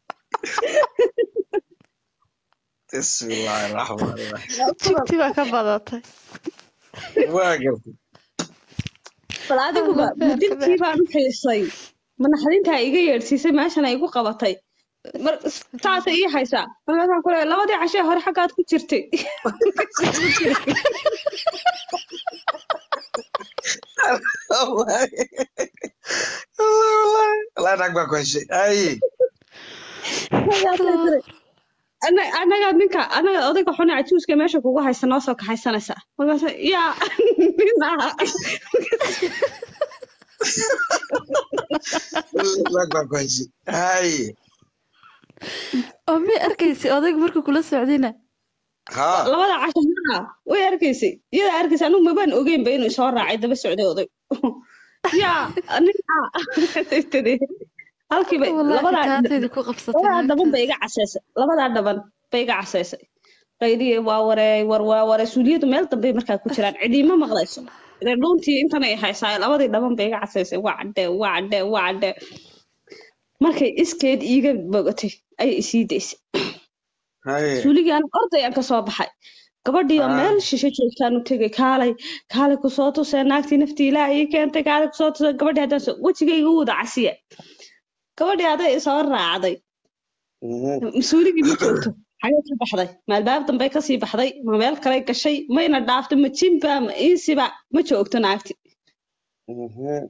Bismillaahi raxmaani raxiim. Jigti baa ka badatay. Waa gartay. bal adiguba dintii baan u xiisay ma naxdintaa iga yeedhsiisay meeshana igu qabatay mar saasay ii haysaa markaasaan ku leeyahay labadii cashee hore xaggaad ku jirtay Wallaahi. Wallaahi, wallaahi. Wallaahi naag baa ku heshay. Ay. Markaasay tiri, "Ana- anaga ninka anaga odayga xune cajuuska meesha kugu haysta noo soo kaxaysanaysaa markaasa yaa nin aha Naag baa ku heshay. Ay. oo miyay arkaysay odayga markuu kula socdayna Haa. labada casho haa way arkaysay iyada arkaysay anigu mabaan ogeynba inuu soo raacay daba socday oday yaa ninka markaasay tiri halkiiba wallaahi labadaa kaatayda ku qabsatay labadaa dhaban naagtaas. bay iga casaysay labadaa dhaban bay iga casaysay qaydiye waa waree war waa waree suuliyadu meel dambey markaa ku jiraan cidiima maqlayso ile dhuuntii intanay haysaa labadii dhaban bay iga casaysay waa cadhee waa cadhee waa cadhee markay iskeed iiga bogatay ayay isii daysay Ay. suuligii aan orday aan kasoo baxay gabadhii oo Ah. meel shisho joogtaan u tegay kaalay kaalay kusoo tusee naagtii naftii ilaaha ii keentay kaalay kusoo tusee gabadhii haddaan soo wejigayga u wada casiya gabadhii aday soo raacday Mhm. mas-uuligii ma joogto xagee ka baxday ma albaab dambey kasii baxday ma meel kale gashay mayna dhaaftay ma jinba ma iinsiba ma joogto naagti Mhm.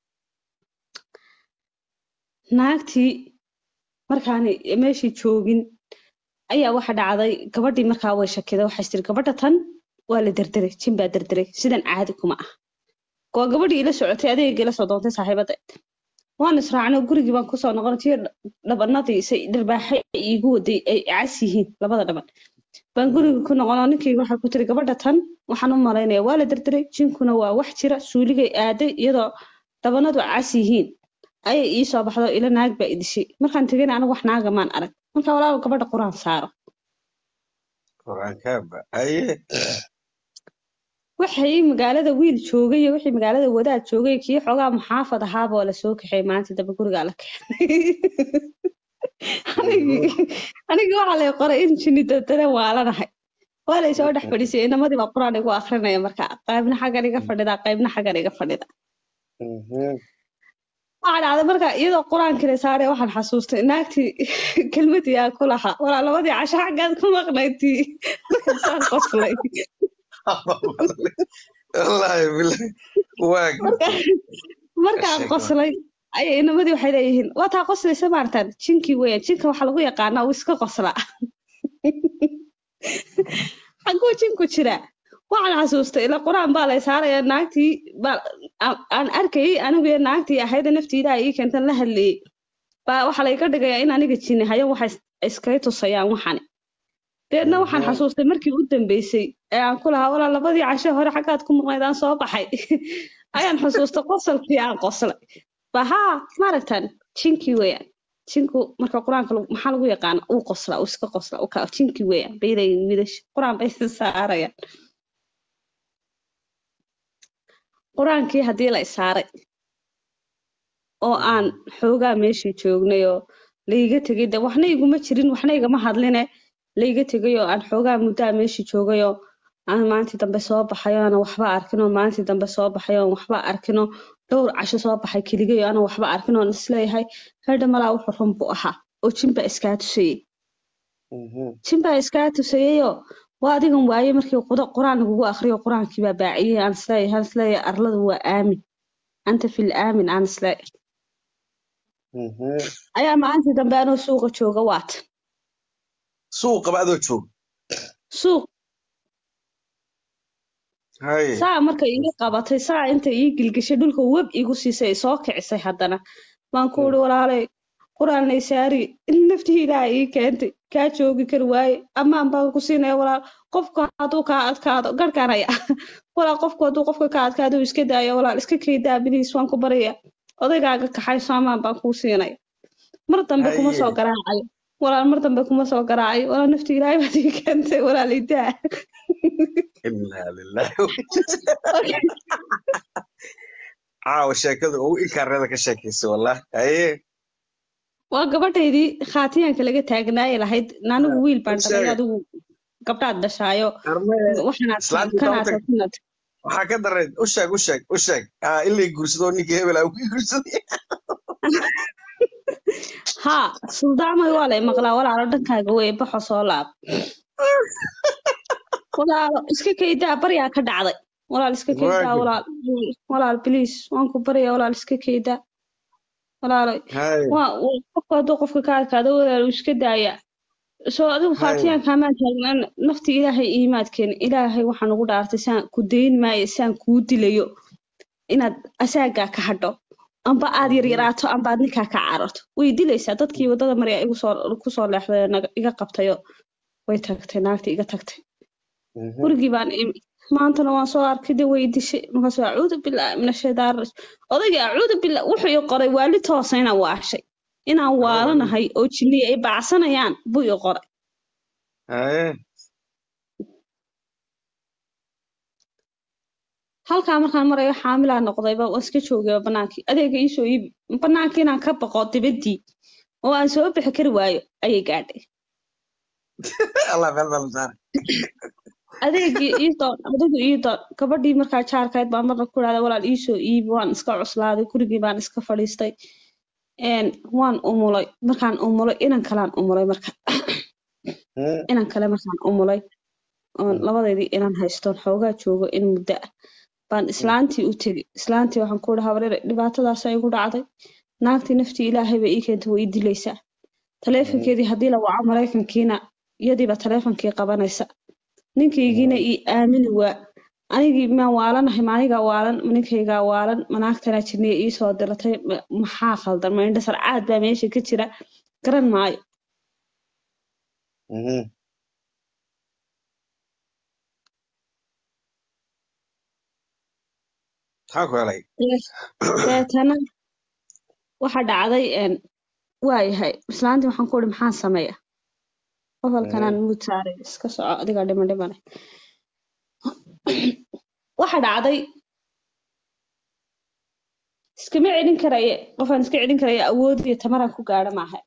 naagtii markaani meeshii joogin ayaa waxa dhacday gabadhii markaa way shakiday waxay tiri gabadha tan waa la derderay jin baa derderay sidan caadi kuma ah waa gabadhii ila socotay adeegii ila soo doontay saaxiibadeed waan israacnay gurigii baan kusoo noqonay tii dhabanadii say dharbaaxay iigu waday ay cas yihiin labada dhaban baan guriga ku noqonoo ninkii waxay ku tiri gabadha tan waxaan u malaynaya waa la derderay jinkuna waa wax jira suuligay aaday iyadoo dhabanadu cas yihiin ayay ii soo baxdo ila naag baa idishay markaan tegayna anigu wax naaga maan arag marka walaal gabadha quraan saaro Quraankaaba. Aye. waxay magaalada wiil joogay iyo wixii magaalada wadaad joogay kii xoogaa muxaafad ahaaba waa lasoo kaxay maanta daba gurigaa la keenay anigii anigii waxaa lay qoray in jinni dadana waalanahay waa lay soo dhex fadhiisay inamadii baa quraan igu akrinaya marka qaybna xaggan iga fadhida qaybna xaggan iga fadhida Mhm. waxaa dhacday marka iyadoo qur-aankii la saaray waxaan xasuustay naagtii kelmadii aan ku lahaa walaa labadii casho xaggaad ku maqnaydtii markaasaan qoslay Wallaahi billahi. Waa marka markaan Sheeko. qoslay ayay inamadii waxay leeyihiin waa taa qoslaysa maartaan jinkii weeyaan jinka waxaa lagu yaqaanaa uu iska qoslaa xaguu jinku jiraa waxaan xasuustay ila qur-aan baa lay saaraya naagtii baa aan- aan arkayay anigu iyo naagtii ahayda naftiidaa ii keentan la hadlayay baa waxaa layga dhigayaa in aniga jinni hayo waxay is- iskaga tusayaan waxani deedna waxaan Mhm. xasuustay markii u dambeysay ee aan ku lahaa walaa labadii casho hore xaggaad ku maqnayd aan soo baxay ayaan xusuustay qosolkii aan qoslay ba haa maaragtan jinkii weeyaan jinku marka qur-aanka lagu- maxaa lagu yaqaana uu qoslaa uu iska qoslaa uu kaa jinkii weeyaan bay leeyihin wiilasha qur-aan bay saarayaan qur-aankii haddii la isaaray oo aan xoogaa meeshii joognay oo layga tegay de waxna iguma jirin waxna igama hadline layga tegay oo aan xoogaa muddaa meeshii joogay oo aan maalintii dambe soo baxay oo aanan waxba arkin oo maalintii dambe soo baxay oo waxba arkin oo dhowr casho soo baxay keligay oo aanan waxba arkin oo isleeyahay herdha malaa wuxuu run buu ahaa oo jinbaa iskaa tusayey Mhm. jinbaa iskaa tusayeyoo waa adigan waaye markii quda- qur-aan lagugu akriyo qur-aankii baa baaciyey aan isleeyahay aan isleeyahay arladu waa aamin anta fil aamin aan isleeyahay Mhm. ayaa maalintii dambe anoo suuqa jooga waata suuqaba adoo joog suuq haye saa markay iga qabatay saa inta ii gilgishay dhulka web igu siisay soo kicisay haddana baan ku uri walaalay quraan saari naftii ilaaha ii keentay kaa joogi kari waaye amaan baan ku siinaya walaal qofku hadduu kaa adkaado garhkaan haya walaal qofku hadduu qofka kaa adkaado uu iska daayo walaal iska kaydaa biliis waan ku baraya odaygaaga kaxayso amaan baan kuu siinaya mar dambe kuma soo haye garaacayo walaal mar dambe kuma soo garaacayo walaal naftii ilaahay baad ii keentay walaal idaa inaa lillahi caawa sheekada ugu inkaarada ka sheekaysay wallah haye waa gabadhaydii khaatiyaanka laga taagnaaye lahayd anigu wiil baan dhalay sheega adigu gabdhaad dhashaayo arme waxanaad islaantii kanaad sababta kunad waxaa ka dareed u sheeg u sheeg u sheeg ah ilay guursadoo ninkii hebel ah ku guursaday haa suldaamay waa lay maqlaa walaalo dhankaaga wey baxo soo laab walaalo iska kaydaa baryaa ka dhacday walaal iska kaydaa waagi walaal walaal biliis waan ku baryaa walaal iska kaydaa walaaloy haye waa waa- qofku hadduu qofka ka adkaado walaal uu iska daayaa soo adigu haye khaatiyaanka amaan taagnaan nafti ilaahay iimaadkeena ilaahay waxaan ugu dhaartay saan ku dayn maayo saan kuu dilayo inaad asaagaa ka hadho amba aad Mhm. yaryaraato amba aad ninkaa ka cararto way dilaysaa dadkii wadada marya igu soo kusoo leexday oo naga- iga qabtayo way tagtay naagtii iga tagtay Mhm. gurigii baan imi maantana waan soo arkay de way dishay markaasuu acuudu bilaahi min ashaytaan rajim odaygii acuudu billah wuxuu ii qoray waali toosa inaan waashay inaan Aa, waalanahay oo jinniya ay bacsanayaan buu ii qoray haye halkaa markaan marayo xaamilaa noqdayba waan iska joogayba banaankii adeega iisoo iibi banaankii inaan ka baqo dibaddii oo aan soo bixi kari waayo ayay gaadhay allah meel meel saar adeegii ii doon adigu ii doon gabadhii markaa jaarkayd baan marna ku dhahday walaal iisoo iibi waan iska cuslaaday gurigii baan iska fadhiistay een waan umulay markaan umulay inan kalaan umulay marka Mhm. inan kale markaan umulay oon Mhm. labadeedii inan haystoon xoogaa joogo in muddo ah baan islaantii u tegi islaantii waxaan ku dhahaa wareer dhibaatadaasa igu dhacday naagtii naftii ilaahay bay ii keentay way ii dilaysaa Mhm. taleefankeedii haddii la waco maraykankiina iyadiiba taleefankii qabanaysa ninkaygiina Mhm. ii aamini waa anigii maan waalanahay maanigaa waalan ma ninkaygaa waalan ma naagtanaa jirniya ii soo diratay ma- maxaa khaldan ma indha sarcaad baa meesha ka jira garan maayo Mhm. maxaa ku helay Dee- deetana waxa dhacday een waayahay islaantii waxaan ku ihi maxaan sameeya qofalkanaan Mhm. muud saaray iska soco adigaa dhiman dhimane waxa dhacday iskama celin karaye qofaan iska celin karaya awood iyo tamaraan ku gaadho maaha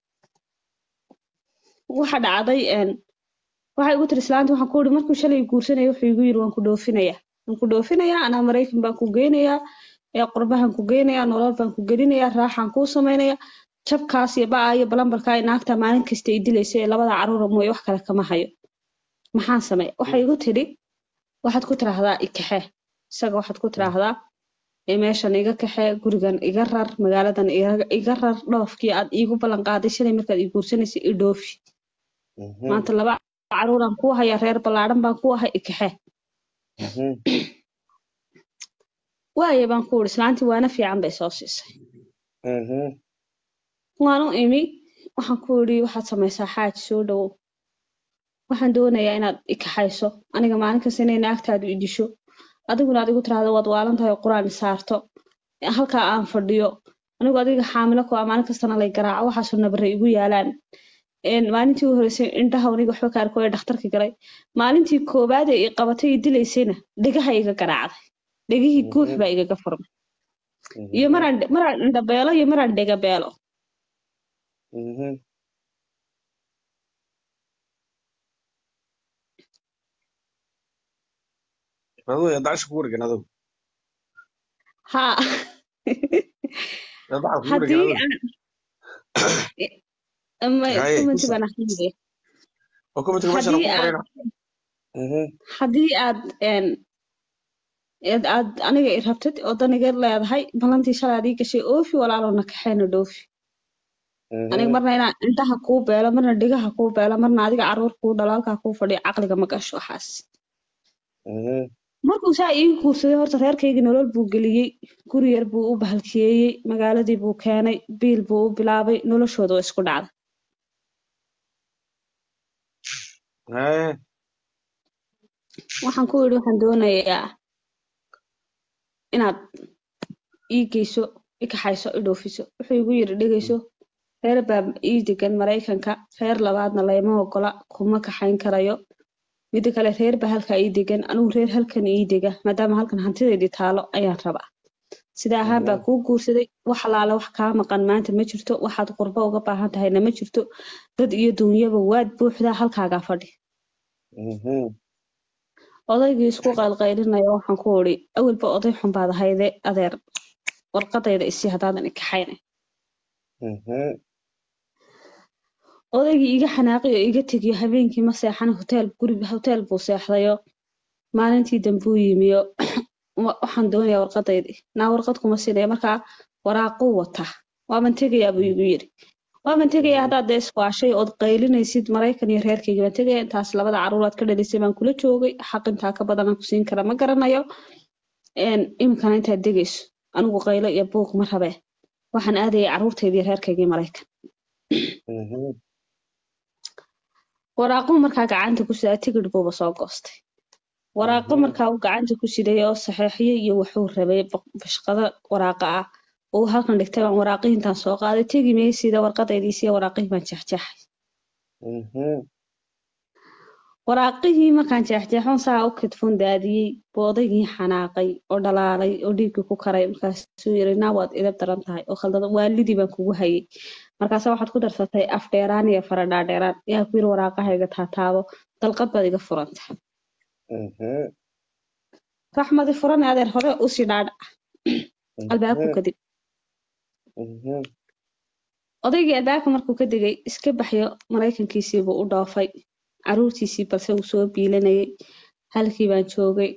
waxa dhacday een waxay igu tiri islaantii waxaan ku ihi markuu shalay guursanaya wuxuu igu yiri waan ku dhoofinaya waan ku dhoofinayaa anaa maraykan baan ku geynayaa ee qurbahan ku geynayaa nolol baan ku gelinayaa raaxaan kuu samaynaya jabkaas iyo baa iyo balambarkaa iyo naagta maalin kasta ay dilaysa ee labada caruura mooye wax kale kama hayo maxaan sameeya waxay igu tidhi waxaad ku tiraahdaa ikaxee isaga waxaad ku tiraahdaa ee meeshan iga kaxee gurigan iga rar magaaladan iga iga rar dhoofkii aad iigu ballan qaaday shalay markaad ii guursanaysay i dhoofi Mhm. maanta laba caruuraan ku haya reer ballaadhan baan ku ahay ikaxee Mhm. waaye baan ku uri islaantii waana fiican bay soo siisay Mhm. waan u imi waxaan ku idhi waxaad samaysaa xaaji soo dhowow waxaan doonayaa inaad i kaxayso aniga maalin kasta inay naagtaadu i disho adiguna aad igu tiraahdo waad waalan tahay oo qur-aan i saarto halkaa aan fadhiyo anigu adiga xaamilo ku ah maalin kastana lay garaaco waxaasoo nabare igu yaalaan Een, maalintii u horeysay indhaha aniga waxba ka arko ee dhakhtarka galay maalintii koowaad ee i qabatay i dilaysayna dhegaha iga garaacday dhegihii guux Mhm. baa igaga furmay iyo Mhm. maraan maraan indhabeelo iyo maraan dhegabeelo Mhm. Aduu yaa dacasha kugu dhigan adigu haa yaa dacal kugu haddii dhigan adigu aan ama haye commenti kusa baan akhriyay oo commentiga meeshan haddii ku aad qorayna Mhm. haddii aad een aad aad aniga i rabtid oo dan iga leedahay ballantii shalay aad ii gashay oofi walaalowna kaxeena dhoofi aniga marna inaan indhaha kuu beelo marna dhigaha kuu beelo marna adiga caruur kuu dhalo halkaa kuu fadhiyo caqliga ma gasho waxaas markuu saa ii guursaday horta reerkaygii nolol buu geliyey guri yar buu u bahalkiyeeyey magaaladii buu keenay biil buu u bilaabay noloshooda waa isku dhacday haye waxaan ku yidhi waxaan doonayaa inaad ii geyso i kaxayso i dhoofiso wuxuu igu yidhi dhegeyso reer baa ii degan maraykanka reer labaadna layma ogola kuma kaxayn karayo mida kale reer baa halkaa ii degan anigu reer halkan ii dega maadaama halkan hantideedii taalo ayaan rabaa sida ahaan baa kuu guursaday wax alaale wax kaa maqan maanta ma jirto waxaad qurbo uga baahan tahayna ma jirto dad iyo duunyaba waad buuxdaa halkaagaa fadhi odaygii isku qaylqaylinaya waxaan ku idhi awalba oday xun baad ahayde adeer warqadayda isi haddaadan i kaxayna odaygii iga xanaaqi oo iga tegiyo habeenkii ma seexan hoteel guri hoteel buu seexdayo maalintii dambuu yimiyo waxaan doonayaa warqadaydii naa warqad kuma siinaya markaa waraaquu wata waaban tegayaa buu igu yidhi waaban tegayaa haddaad dee iswaashay ood qaylinaysid maraykan iyo reerkayga baan tegaya intaas labada caruuraad ka dhalisay baan kula joogay xaq intaa ka badanaan ku siin kara ma garanayo iminkana intaad degayso anigu qaylo iyo buuq ma rabee waxaan aadayay caruurtaydii reerkaygii maraykan waraaquu markaa gacanta ku sidaa tigidh buuba soo goostay waraaqo markaa uu gacanta ku siday oo saxeexiyey iyo wuxuu rabay bashqado waraaqa ah uu halkan dhigtay baan waraaqihii intaan soo qaaday tegi maysida warqadaydiisiiyo waraaqihii baan jeexjeexay waraaqihii markaan jeexjeexon saa u kidfun daadiyey buu odaygii xanaaqay oo dhalaalay oo dhiiggii ku karay markaasuu yiri naa waad idab daran tahay oo khaldada waalidii baan kugu hayay markaase waxaad ku darsatay af dheeraan iyo fara dhaadheeraan yaa ku yiri waraaqahayga taataabo dalqad baad iga furanta raxmadi furan adeer hore usii dhaadhac albaabku kadib odaygii albaabka markuu ka degay iska baxyo maraykankiisii buu u dhoofay caruurtiisii balse uu soo biilanayay halkii baan joogay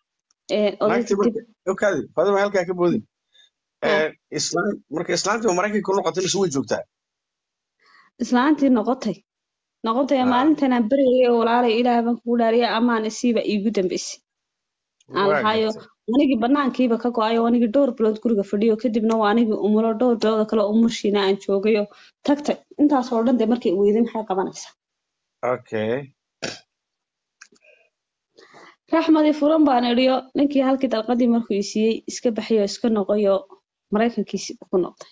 okaadi fadima halkaa ka boodin marka islaantii maraykanka ku noqotay mise way joogtaa islaantii noqotay noqotay maalintan aan beryayay oo walaalay ilaah baan kugu dhaariya amaan isiiba iigu dambeysay aan lahaayo anigii banaankiiba ka go-ayo anigii dhowr bilood guriga fadhiyo kadibna waa anigii umulo dhowr bilooda kale umushiina aan joogayo tagtay intaas oo dhan dee markay weyday maxay qabanaysaa okay raxmadii furan baan idhiyo ninkii halkii dalqadii markuu i siiyey iska baxayo iska noqoyo maraykankiisii ku noqday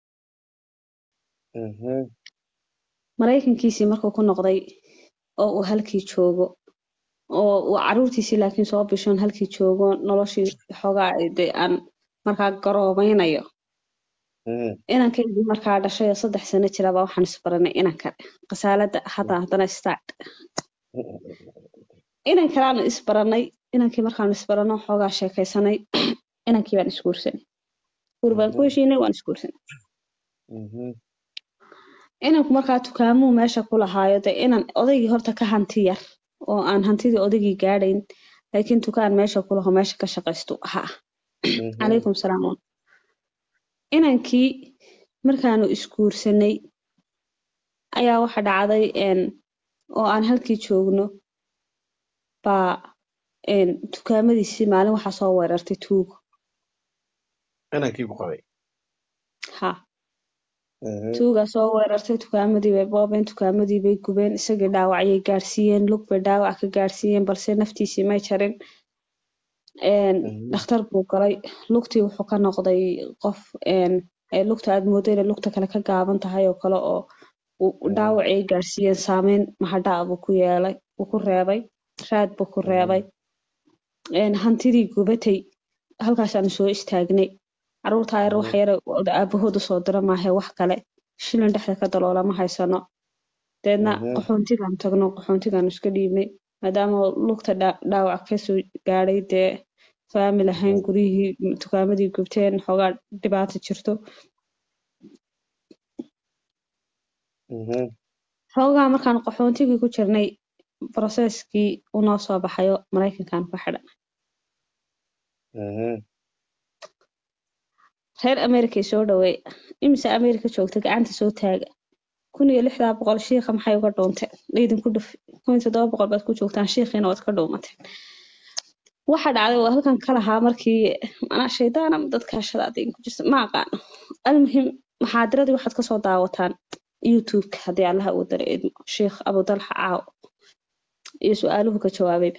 maraykankiisii markuu ku noqday oo uu halkii joogo oo uu caruurtiisii laakiin soo bishoon halkii joogo noloshii xoogaa de aan markaa garoobaynayo inankaydii markaa dhashay oo saddex sano jiraba waxaan isbaranay inanka qasaalada hadda haddana start inan kaleaanu isbaranay inankii markaanu isbarano xoogaa sheekaysanay inankii baan isguursanay guur baan ku heshiinay waan isguursanay inanku markaa tukaamuu meesha ku lahaayo de inan odaygii horta ka hanti yar oo aan hantidii odaygii gaadhayn laakiin tukaan meesha ku laho meesha ka shaqaystu ahaa calaykum salaam inankii markaanu isguursanay ayaa waxa dhacday oo aan halkii joogno baa tukaamadiisii maalin waxaa soo weerartay tuugo inankii ku qabay ha tuugaa soo weerartay tukaamadii bay boobeen tukaamadii bay gubeen isagii dhaawacyay gaadhsiiyeen lug bay dhaawac ka gaadhsiiyeen balse naftiisii may jarin dhakhtar buu galay lugtii wuxuu ka noqday qof lugta aad moodo inay lugta kale ka gaaban tahay oo kale oo dhaawacay gaadhsiiyeen saameyn mahadhaa buu ku yeelay buu ku reebay raad buu ku reebay hantidii gubatay halkaasaanu soo istaagnay caruurtaa yar wax yare aabahood usoo dira maahe wax kale shilin dhexda ka daloola ma haysano deedna qaxoontigaan tagno qaxoontigaan iska dhiibnay maadaama lugta dhaawac kasoo gaadhay dee faamil ahayn guryihii tukaamadii gubteen xoogaa dhibaata jirto xoogaa markaan qaxoontigii ku jirnay broseskii unoo soo baxayo maraykankan ku xidhan reer americay soo dhaweey imise america joogta gacanta soo taaga kun iyo lixdaa boqol shiikha maxay uga dhuunteen laydinku dhufi kun iyo toddoba boqol baad ku joogtaan shiikhiina waad ka dhuumateen waxa dhacday waa halkan ka lahaa markii manaa shaydaan ama dadka hashada adin ku jirta ma aqaano almuhim maxaadiradii waxaad kasoo daawataan youtube-ka haddii allaha uu dara idmo sheikh abudalxa caaw iyo su-aaluhu ka jawaabayba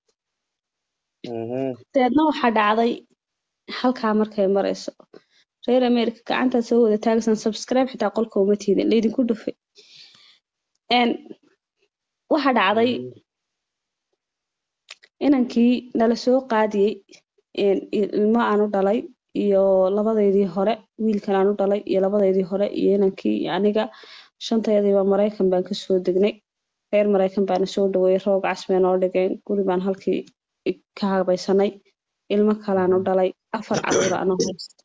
dabeedna waxaa dhacday halkaa markay marayso reer america gacantaad soo wada taagsan subscribe xitaa qolka uma tiidin laydinku dhufay n waxa dhacday inankii nala soo qaadiyey ilmo aan u dhalay iyo labadeydii hore wiilkan aan u dhalay iyo labadeydii hore iyo inankii iyo aniga shanteediiba maraykan baan kasoo degnay reer maraykan baana soo dhaweeyey roog casbee noo dhigeen guri baan halkii ka habaysanay ilmo kalaan u dhalay afar caruur anoo haysta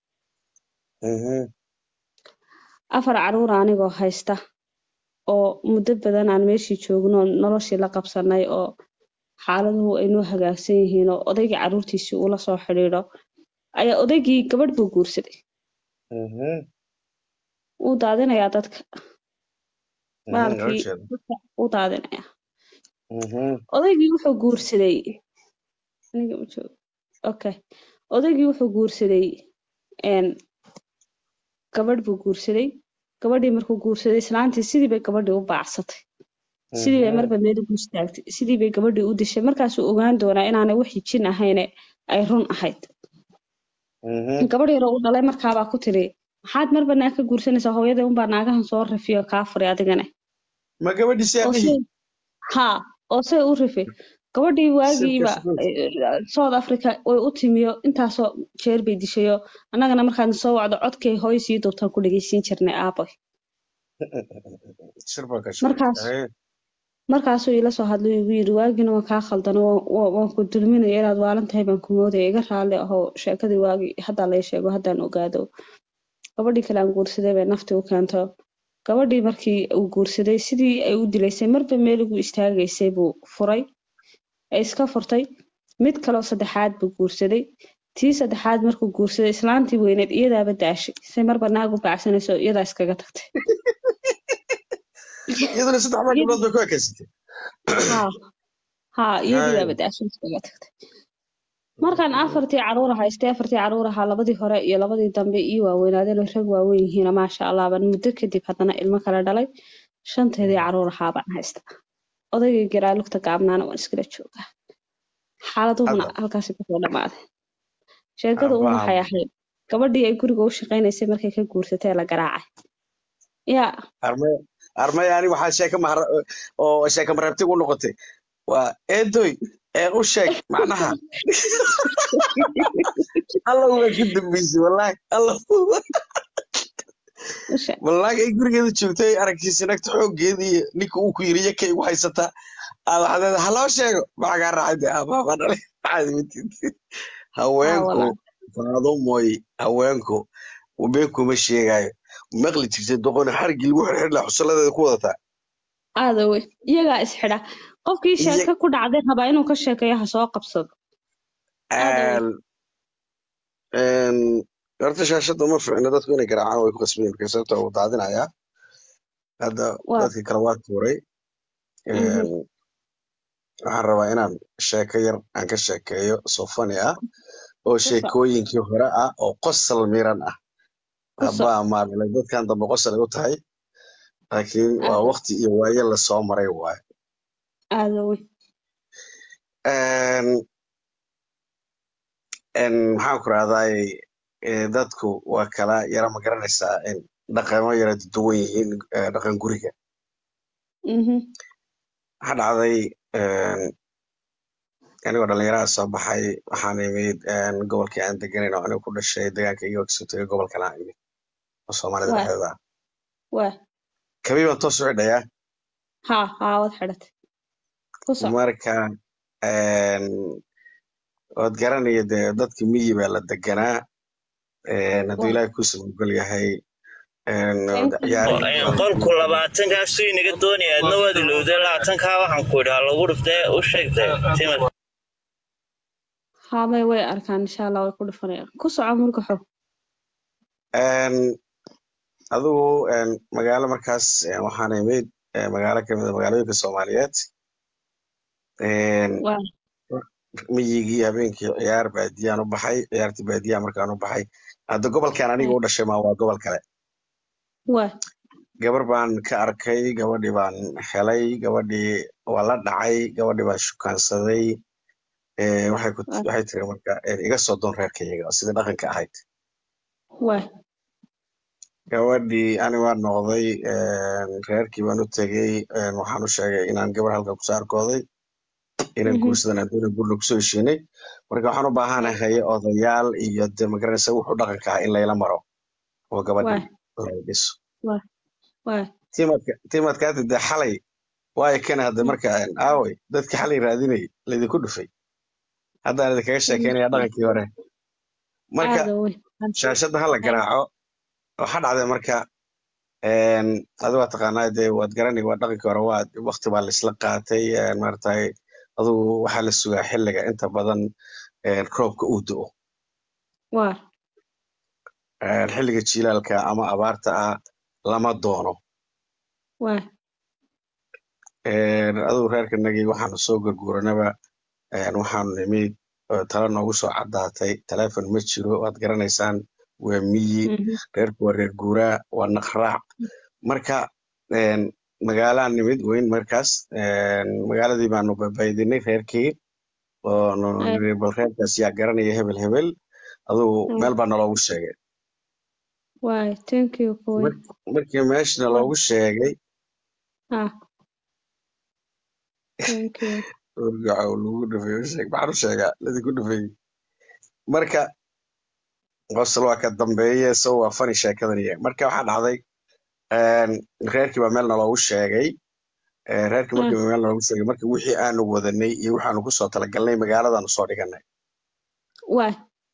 afar caruur anigoo haysta oo muddo badan aan meeshii joogno noloshii la qabsanay oo xaaladuhu ay noo hagaagsan yihiin oo odaygii caruurtiisii uu la soo xidhiidho ayaa odaygii gabadh buu guursaday wuu daadinayaa dadka maalkii dadka wuu daadinayaa odaygii wuxuu guursaday aniga ma joogo okay odaygii wuxuu guursaday n gabadh buu guursaday gabadhii markuu guursaday islaantii sidii bay gabadhii u baacsatay sidii bay marba meel ugu istaagtay sidii bay gabadhii u dishay markaasuu ogaan doonaa inaanay wixii jin ahayne ay run ahayd gabadh yaroo u dhalay markaabaa ku tiri maxaad marba naag ka guursanaysaa hooyadii unbaa naagahan soo rifiyo kaa furay adigane ma gabadhiisi oo aabihii say ha oo say u rifi gabadhii waagiiba south africa way u timiyo intaasoo jeer bay dishayo annagana markaan soo wacdo codkay hooy sii duubtaan ku dhegeysiin jirnay aaboy shirba ka markaas markaasuu ila soo hadlay igu yiri waagina waan kaa khaldano waan waan ku dulminaya inaad waalan tahay baan ku moodaya iga raalli ahoo sheekadii waagii haddaa lay sheego haddaan ogaado gabadhii kale aan guursaday bay naftii u keento gabadhii markii uu guursaday sidii ay u dilaysay marba meel ugu istaagaysay buu furay ay iska furtay mid kaloo saddexaad buu guursaday tii saddexaad markuu guursaday islaantii weyneed iyadaaba daashay say marba naag u baacsanayso iyadaa iskaga tagtay iyaduna saddex baa gabdhood bay ku ekaysatay haa haa iyadiibaaba daashay iskaga tagtay markaan afartii caruur haystay afartii caruur ahaa labadii hore iyo labadii dambe ii waaweynaadeen oo rag waaweyn yihiina maasha allah baan muddo kadib haddana ilmo kale dhalay shanteedii caruur ahaa baan haysta odaygii garaa lugta gaabnaana waan iskala joogaa xaaladuhuna Hadda. halkaasi kusoo dhamaaday sheekadu un Abaa. waxay ahayd gabadhii ay guriga u shaqaynaysay markay ka guursatay la garaacay yaa armay armay ani waxaa sheeka mahar oo sheeka mareebtig u noqotay waa eedoy ee u sheeg macnaha alla waa ku dambeysay wallaahi alla usha wallaahi ay gurigeeda joogtay aragtiisa nagta xooggeeda iyo ninka uu ku yiri yakay ugu haysataa aad waxaad leedahay haloo sheego maxaa raacay dee aabaaba dhalay maxaad imatid haweenku walaal. faado mooy haweenku been kuma sheegaayo maqli jirtay doqoni xarigii lagu xirxir lahaa xusaladeeda ku wadataa aada wey iyagaa isxidha qofkii Iya- sheeko ku dhacday rabaa inuu ka sheekeeyo ha soo qabsado Aad u Een, een, horta shaashada ma fiicna dadku inay garaacaan way ku qasbayin marka sababta uu daadinayaa hadda Waa. dadkii kale waa tuuray Mhm. Een, waxaan rabaa inaan sheeko yar aan ka sheekeeyo soo fani ah oo Kusa. sheekooyinkii hore ah oo qosol miran ah Kusa. haba maamilay dadkan dambe qosol ay u tahay laakiin waa Aad. waqti iyo waaye lasoo maray waaye aada wey Een, een, maxaan ku rahdaay dadku waa kala yara ma garanaysaa in dhaqamo yara duwan yihiin eh, dhaqan guriga Mhm. waxaa dhacday een, anigoo dhalinyaraha soo baxay waxaan imid een, gobolkii aan deganayn oo aniga ku dhashay deegaanka iga kasoo tegay gobolkan aan imid oo soomaalida Waa. dhexdeeda ah waa kabii baan toos u xidhayaa haa haa waad xidhatay ku soc marka een, waad garanaya dee dadka miyi baa la deganaa een, hadduu Waa. ilaahay kuu samagol yahay een, Thank you. ciyaar- qolku labaatankaasuu inaga doonaya adna waad ilowday labaatankaa waxaan ku idhi ha lagu dhiftee u sheegtay timir haa may way arkaan insha allah way ku dhufanayaan ku soco murgaxo Een, adigu een, magaalo markaas een, waxaan imid een, magaalo kamid a magaalooyinka soomaaliyeed Een, waa miyigii habeenkii ciyaar baadiyaan u baxay ciyaartii baadiyaha markaan u baxay hadda gobolkan aniga u dhashay maa waa gobol kale waa gabar baan ka arkay gabadhii baan helay gabadhii waa la dhacay gabadhii baan shukaansaday Ee, waxay ku waa waxay tiri marka "Ee, iga soo doon reerkayaga sida dhaqanka ahayd waa gabadhii ani waan noqday een, reerkii baan u tegey een, waxaan u sheegay inaan gabar halkan kusoo arkooday inaan mhm, guursadan adduuna gurna kusoo heshiinay marka waxaan u waa baahanahay odayaal iyo de magaranaysa wuxuu dhaqanka ahaa in layla maro oo waa gabadhii la dhiso waa waa tiimadka tiimadkaati de xalay waayo kana hadda waa marka een, aaway dadkii xalay raadinayay laydinku dhufay haddaan idinkaga sheekeynaya dhaqankii hore marka aada wey shaashadda hala garaaco waxaa dhacday marka een, adigu waa taqaanaa dee waad garanay waa dhaqankii hore waa waqti baa laisla qaatay een, maaragtay adigu waxaa la sugaa xilliga inta badan een, roobka uu da'o waa Een, xilliga jiilaalka ama abaarta ah lama doono waa Een, adigu reerkanagii waxaanu soo gurguranaba een, waxaanu nimid oo tala noogu soo caddaatay taleefon ma jiro waad garanaysaan waa miyi mhm, reerku waa reer guuraa waa naqraac marka een, magaalaan nimid weyn markaas een, magaaladii baanu babaydinay reerkii oonu ay niri bal reerkaas yaa garanaya hebel hebel adigu mm, meel baa naloogu sheegay waay thank you kuwey Mar- markii meeshna waa loogu sheegay ah thank you urgaca lagu dhufay sheeg maxaan u sheegaa ladinku dhufay marka qosol waa ka dambeeye so waa fani sheekadan iyo marka waxaa dhacday een, reerkii baa meel naloogu sheegay Ee, reerkii ah markii meel naloogu sheegay marka wixii aanu wadanay iyo waxaanu kusoo talagalnay magaaladaanu soo dhiganay waay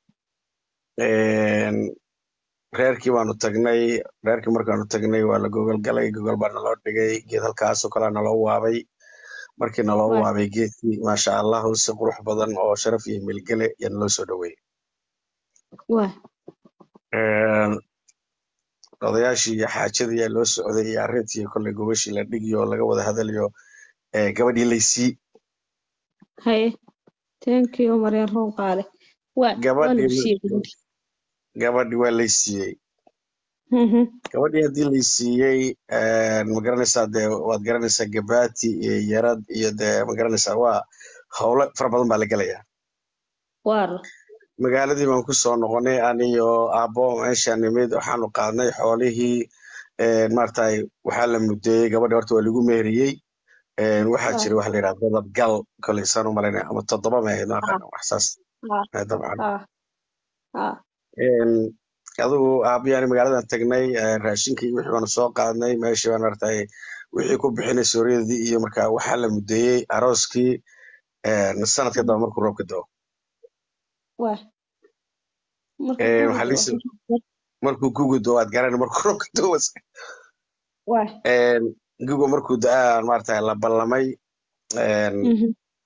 Een, reerkii baanu tagnay reerkii markaanu tagnay waa la gogol galay gogol baa naloo dhigay geed halkaasoo kalea naloo waabay markii naloo waay waabay geedkii maasha allahu si qurux badan oo sharaf iyo milgale yaa naloo soo dhaweeyey waay Een, odayaashii iyo xaajadii ayaa loo socday iyo arrintii kolley gogashii la dhigiyo oo laga wada hadalayo ee, gabadhii laysii haye thank you maryan roon qaale waa waa gabadhii lagu siiyey gabadhi gabadhii waa laysiiyey mhm, gabadhii haddii laysiiyey ma garanaysaa dee waad garanaysaa gabaati iyo yarad iyo dee ma garanaysaa waa howlo fara badan baa la gelayaa waar magaaladii baan ku soo noqonay aniyo aabbo meeshaan nimid waxaanu qaadnay xoolihii maaragtay waxaa la mudeeyey gabadhi horta waa lagu meheriyey Een, waxaa ah jira waxa la yidhaha dadab gal koley saan u malaynaya ama toddoba meehayd ma ah aqaana wax saas ah eh, dabcan ah ah Een, adigu aabbiyaani magaaladan tagnay eh, raashinkii iyo wixii baanu soo qaadnay meeshii baan maaragtay wixii ku bixinay sooryadii iyo marka waxaa la mudeeyey arooskii een, sanadka daba markuu roobka da'o waa marka Een, guriga waxaa liisi waa markuu gugu da'o aad garanay markuu roobka da'o waa Een, gugu markuu da'aa maaragtay la ballamay een, mhm,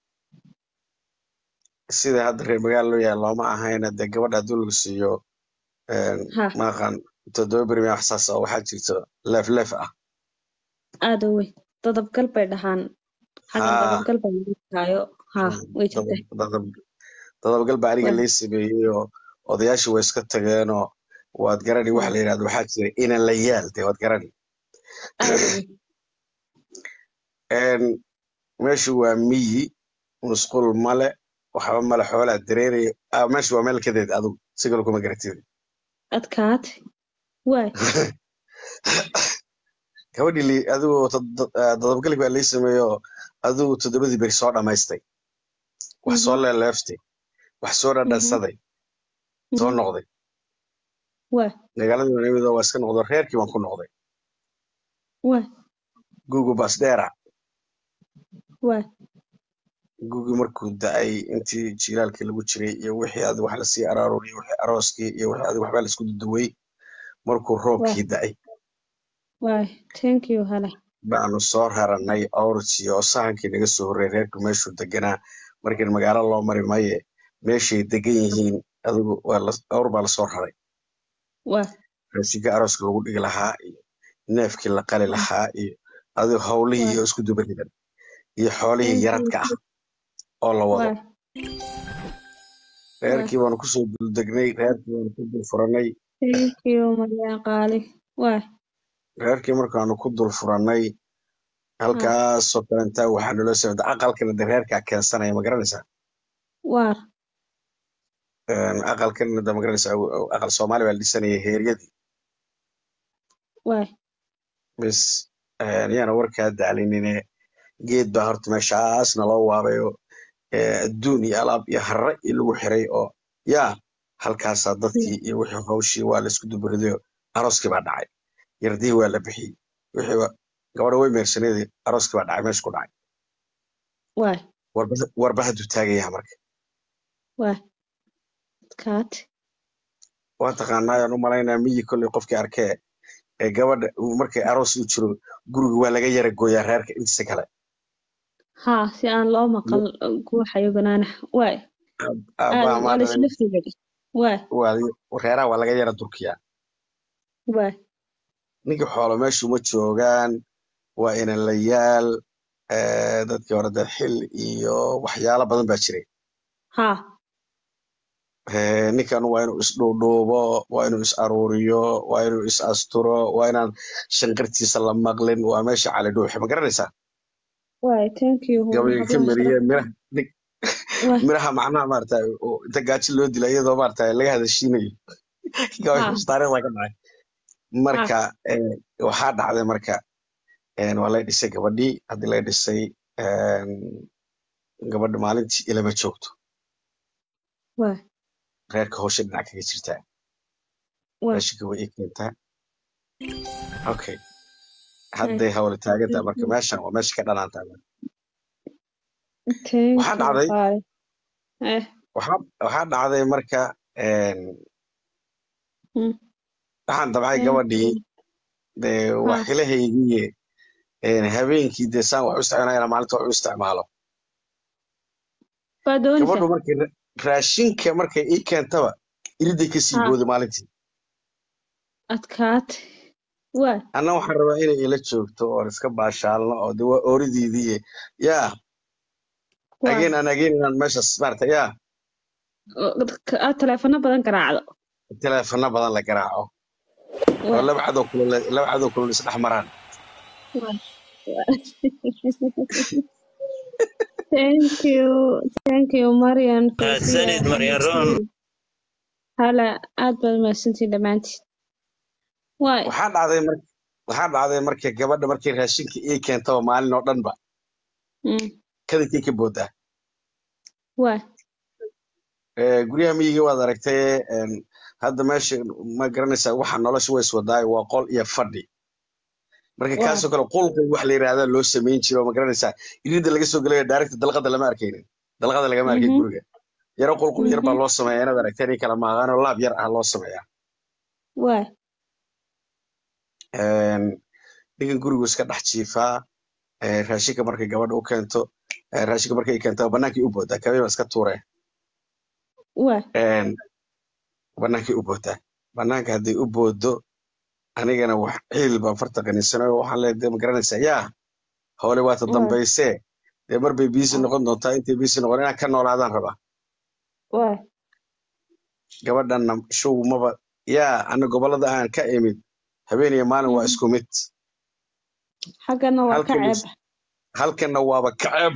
sida hadda reer magaala loo yahay looma ahayna dee gabadha hadduu lagu siiyo een, ha ma aqaan toddoba beri wax saas oo waxaa jirto leef leef ah aada wey dadabgal bay dhahaan xagan haa dadabgal baa lagu dhahaayo ha way jirtaa dadab dadab dadabgal baa aniga waa lee sameeyey oo odayaashii way iska tageenoo waad garani waxa waa la yidhahdo waxaa jira inan la yaal dee waad garani aada wey Een, meeshu waa miyi musqul male waxba male xoolaa dareeraya ah, meeshu waa meel kadeed adigu si kale kuma garatid adkaate waay gabadhii li- adigu tod- ah, dadabgali baa lii sameeyo adigu toddobadii beri soo dhammaystay wax soo mhm, leeleeftay wax soo mhm, dhadhansaday soo mhm, noqday waa magaaladii baan imid oo waa iska noqdo reerkii baan ku noqday waa gugu basdheera waa gugi markuu da'ay intii jiilaalkii lagu jiray iyo wixii adi wax lasii araaruriyey wixii arooskii iyo wixii adi waxbaa laisku duduway markuu waa roobkii da'ay waay thank you hala baanu soo raranay awrtii oo sahankii naga soo horreeyay reerku meeshuu deganaa markii magaalo loo mari maye meeshay degan yihiin adigu waa la- awr baa lasoo raray waa raashinka arooska lagu dhigi lahaa iyo neefkii la qali lahaa iyo adigo howlihii waay iyo isku dubaridan iyo xoolihii thank you yaradka ah oo la wado waay waay reerkii baanu kusoo duldegnay reerkii baanu ku dul furanay thank you maryan qaali waay reerkii markaanu ku dul furannay ha halkaasoo kalentaa waxaa naloo socda aqalkana de reerkaa keensanaya ma garanaysaa waar Een, aqalkana de ma garanaysaa aqal soomaali baa la dhisanaya heeryadii waay bis een, yaana warkaa daalinine geed baa horta meeshaas naloo waabayo ee, adduun iyo alaab iyo harre iyo lagu xiray oo yaa halkaasaa dadkii iyo wixii hawshii waa la isku dubaridayo arooskii baa dhacay yardihii waa la bixiyey wixii waa gabadha way meersaneedii arooskii baa dhacay meesha ku dhacay waay warba- warba hadduu taagayaa marka waay adkaate waa taqaanaa aan u malaynaa miyi kolley qofkii arkee ee gabadha uu markay aroos u jiro guriga waa laga yara gooyaa reerka intiisa kale haa si aan loo maqal guuxayo banaanaha waay Aabbaa aad waa maa la dhalin isla fogadi waay waa reeraha waa laga yara durkiyaa waay ninkii xoolo meeshu ma joogaan waa inanlayaal eh, dadkii hore dee xil iyo waxyaalo badan baa jiray haa Eh, ninkan waa inuu isdhuudhuubo waa inuu is aruuriyo waa inuu is asturo waa inaan shanqartiisa la maqlin waa meesha cali dhuuxe ma garanaysaa waay thank you gabayga ka hablaha mariye sharafta miraha nig- waay miraha macnaha maarata oo inta gaajo loo dila iyadoo maarata laga hadashiinayo gabayga haa taariikhda ka dhacay haa marka eh, waxaa dhacday marka een, waa lay dhisay gabadhii haddii lay dhisay een, gabadha maalintii ilama joogto waay reerka hawsha dhinac kaga jirtaa waay raashinka way ii keentaa okay waay hadday hawla taagantaa thank marka you meeshan waa meesha ka dhanaantaa thank waxaa you dhacday qaali eh waxaa waxaa dhacday marka een, hmm waxaan dabcay thank gabadhii you dee haa waxilahaygiiye een, habeenkii dee saan wax u isticmaalaya maalinta wax u isticmaalo waa doonaysaa gabadhu markay ra- raashinka markay ii keentaba iriday ka sii haa booday maalintii adkaate waay anna waxaan rabaa inay ila joogto oon iska baashaalno oo de waa ooridiidii yaa waay again an again inaan meeshas maarata yaa oo dadka- aad taleefano badan garaacdo teleefano badan la garaaco oo waay laba cadow kulul laba cadow kulul isdhex maraan waay thank you thank you marian fawziya mahadsanid maryan roon xabiibtii hala aad baad mahadsantihiin dhammaantiin waay waxaa dhacday mar waxaa dhacday marka gabadha markay raashinka ii keentaba maalin oo dhanba mm kadankii ka boodaa waay Eh, guryaha miyiga waad aragtay een, hadda meesha ma garanaysaa waxa nolosha way iswadaayo waa qol iyo fadhi marka waay kaasoo kale qulqul wax la yidhaahdaa loo samayn jiro ma garanaysaa irida laga soo gelaya daarigta dalqada lama arkaynin dalqada lagama arkay mhm guriga yaro qulqul yar baa mhm loo sameeyaa inaad aragteen in kala maaqaanoo laab yar ah loo sameeyaa waay Een, ninkan gurigu iska dhex jiifaa eh, raashinka markay gabadha u keento eh, raashinka markay keento banaankii u boodaa kabay baa iska tuuree waay Een, banaankii u boodaa banaanka hadday u boodo anigana wax ciil baan farta qaninsanayo waxaan leedahay ma garanaysaa yaa howle waata waay dambaysee dee mar bay biisi waay noqon doontaa intay biisi noqon inaan ka noolaadaan rabaa waay gabadhanna show maba yaa ana gobolada aan ka imid habeen iyo maalin waa mhm isku mid xaggana waa ka halkan ceeba halkanna waaba kaceeb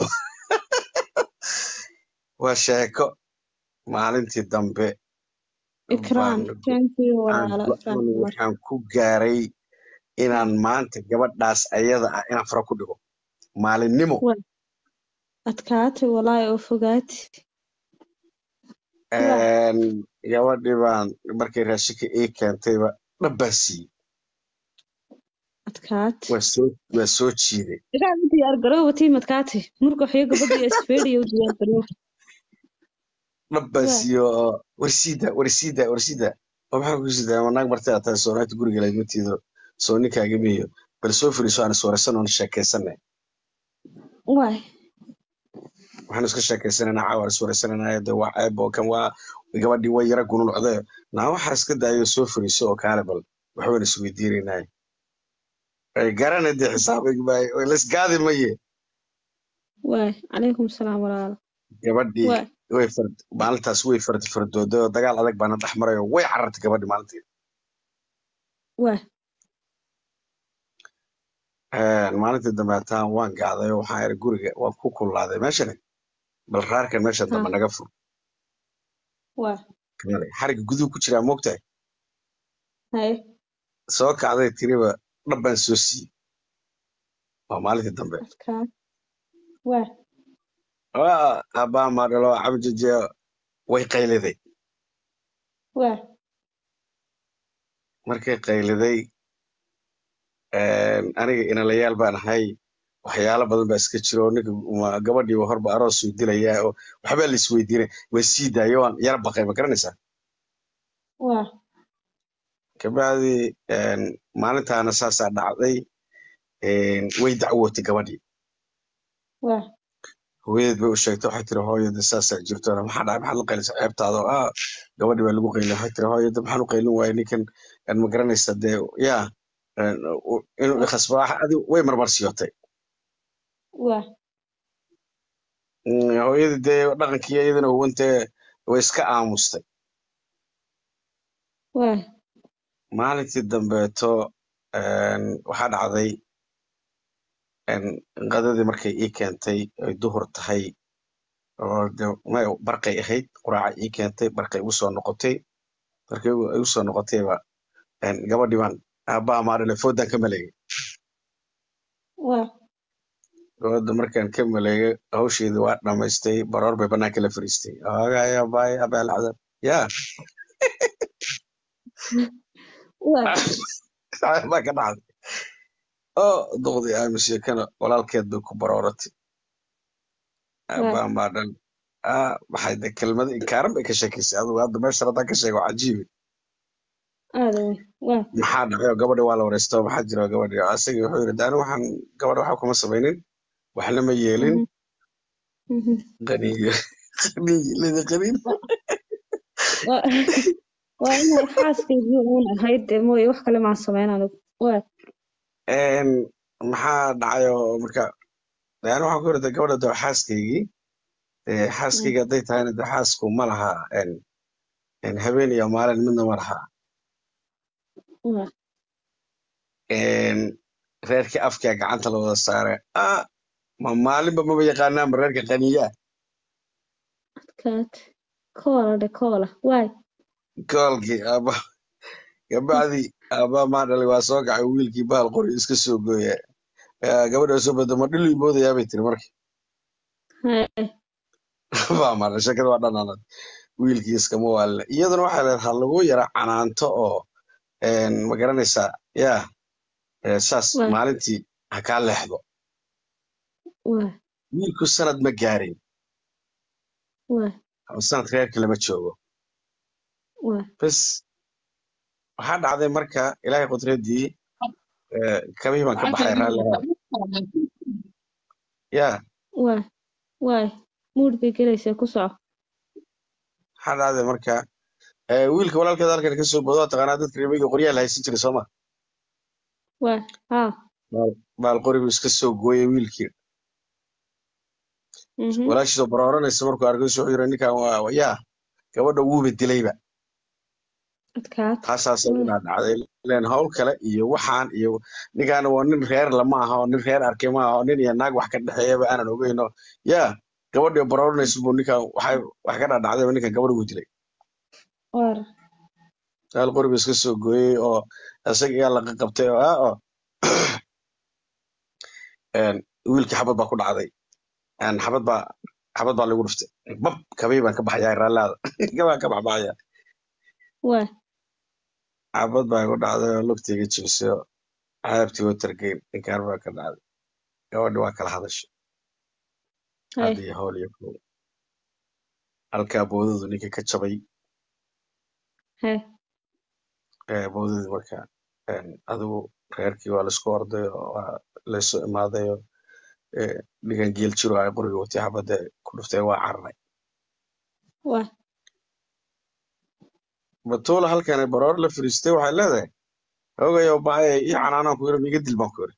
waa sheeko maalintii dambe ikraan baan thank you aan walaalo ikraan go-aan cumar waxaan ku gaaray inaan maanta gabadhaas ayada ah inaan fara ku dhigo maalinimo waay adkaate walaahi oo fogaate waay Een, gabadhii baan markay raashinka ii keentayba dhabbaan siiyey adkaate waa soo waa soo jiiday iraa u diyaar garooba tiimadkaate murka waxyo gabadha isfeedhiya u diyaar garooba dhabbaan waay siiyey oo warsiida warsiida warsiida oo maxaa ku sidaa ma naag martay aad tahay soonaagta guriga laagmatiido soo ninkaaga miyo bal soo firiiso aan iswaraysan oon sheekaysanay waay waxaan iska sheekaysananaa caawa iswaraysananaa de waa ceeb oo kan waa gabadhii way yara gununucday naa waxaa iska daayo soo firiiso oo kaale bal waxbaan isweydiinaynay ay garana dee xisaabigi maayo way laisgaadi maye waay calaykum salaam walaalo gabadhii waay way fard maalintaas way fardi fardooday oo dagaal adag baana dhex maray oo way carartay gabadhii maalintii waay maalintii dambe hataan waan gacday oo waxaan iri guriga waan ku kulaaday meeshani bal raarkan meesha ha dambe naga fur waay Kale, xariga guduhu ku jiraa moogtahay haye soo kacday tiriba dhab baan soo siiyey waa maalintii dambe adkaa waay waa abbaa maadhalo cabjaje way qayliday waay markay qayliday aniga inalayaal baan ahay waxyaalo badan baa iska jiro oo ninka ma- gabadhii horba aroosuu dilayaa oo waxbaa la isweydiinay way sii daayay waan yara baqay ma garanaysaa waay kabacdi maalintaana saasaa dhacday way dacwootay gabadhii waay hooyadeed bay u sheegtay waxay tiri hooyada saasaa jirto maxaa dhacay maxaad la qaylisay ceebtaada oo ah gabadhii baa lagu qaylin waxay tiri hooyada maxaan u qaylin waayay ninkan aan ma garanaysa dee yaa een, u- inuu ikhasbo adi way marmarsiyootay waay Mm, hooyadii dee dhaqankii iyadana huwantee way iska aamustay waay maalintii dambeeto een, waxaa dhacday een, qadadii markay ii keentay ay duhur tahay oo dee may barqay ahayd quraaca ii keentay barqay igu soo noqotay markay igu igu soo noqotayba een, gabadhii baan aabbaha maadhale foodaan ka maleegay waay gabadha markaan ka maleegay hawsheedii waa dhamaystay baroor bay banaanka la fariistay oogay abaay abaalcadab yaa waay baa ka dhacday oo duqdii aamise kana walaalkeed bay ku barooratay waay aabbaha maadhan ah maxay de kelmado inkaaran bay ka sheekaysay adigu hadda meesha haddaan ka sheego cajiibi aada wey waay maxaa dhacay oo gabadhi waa la wareysto maxaa jira gabadhi asagii wuxuu yidhi daani waxaan gabadha waxa kuma samaynin waxna ma yeelin Mhm, mhm. qaniyo qaniyo lada qanin waa waa inay xaaskaygii uun ahayd dee mooye wax kale maan samayn anigu waay Een, maxaa dhacay oo marka daani waxaan ku yidhi de gabadha de waa xaaskaygii dee Mm, xaaskayga hadday tahayna de xaasku ma laha een, een, habeen iyo maalin midna ma laha waay Een, reerkii afkaa gacanta la wada saare ah ma maalinba maba yaqaanaanba reerka qaniyaa adkaat koola dhe koola waay koolkii aaba gabacdii aabaa maa dhalay waa soo kacay wiilkii bahal qori iska soo gooya Ah, gabadha soo bada ma dhilii moodayaa bay tiri marka haye baa maadha shakada waa dhanaanad wiilkii iskama waalina iyaduna waxay leedahay ha lagu yara canaanto oo een, ma garanaysaa yaa eh, saas waay maalintii ha kaa leexdo waay wiilku sanad ma gaarin waay ama sanad reerka lama joogo waay bas waxaa dhacday marka ilaahay qudradii eh, kabihii baan ka baxay raalliha yaa waay waay muud bay gelaysaa ku soco waxaa dhacday marka eh, wiilka walaalkeeda halkan ka soo boodo waa taqaanaa dadka reemiga qoryaha la haysan jiray sooma waay haa baal baal qorigu iska soo gooyay wiilkii mhm walaashiisoo barooranaysa markuu arkay wuxuu yiri ninkan waa waa- yaa gabadha wuuba dilayba adkaat taasaas waay inaa dhacday leen hawl kale iyo waxaan iyo ninkaana waa nin reer lama aha oo nin reer arkay ma aha oo nin iyo naag wax ka dhexeeyaba aanan ogeyno yaa gabadhii barooranaysa buu ninkan waxay wax ka dhacdayba ninkan gabadha wuu dilay waar baal qorigu iska soo gooyey oo isaga iyaa laqa qabtay oo ah oo een, wiilkii xabad baa ku dhacday een, xabad baa xabad baa lagu dhuftay bab kabii baan ka baxayaa raalaada kabaan ka baxbaxaya waay xabad baa igu dhacday oo lugtayga jibisay oo cadaabtii oo targeyn inkaan baa ka dhacday gabadhi waa kala hadashay haye hadda iyo howl iyo kow halkaa boodadu ninka ka jabay haye ee, boodadii marka een, adigu reerkii waa laisku orday oo waa laysu imaaday oo ee, ninkan geel jiro ay qoriga watay xabadda ku dhuftay waa cararay waay batuula halkan baroor la fariistay waxay leedahay ogayo baaya ii canaanaan ku yiri miga dil baan ku yiri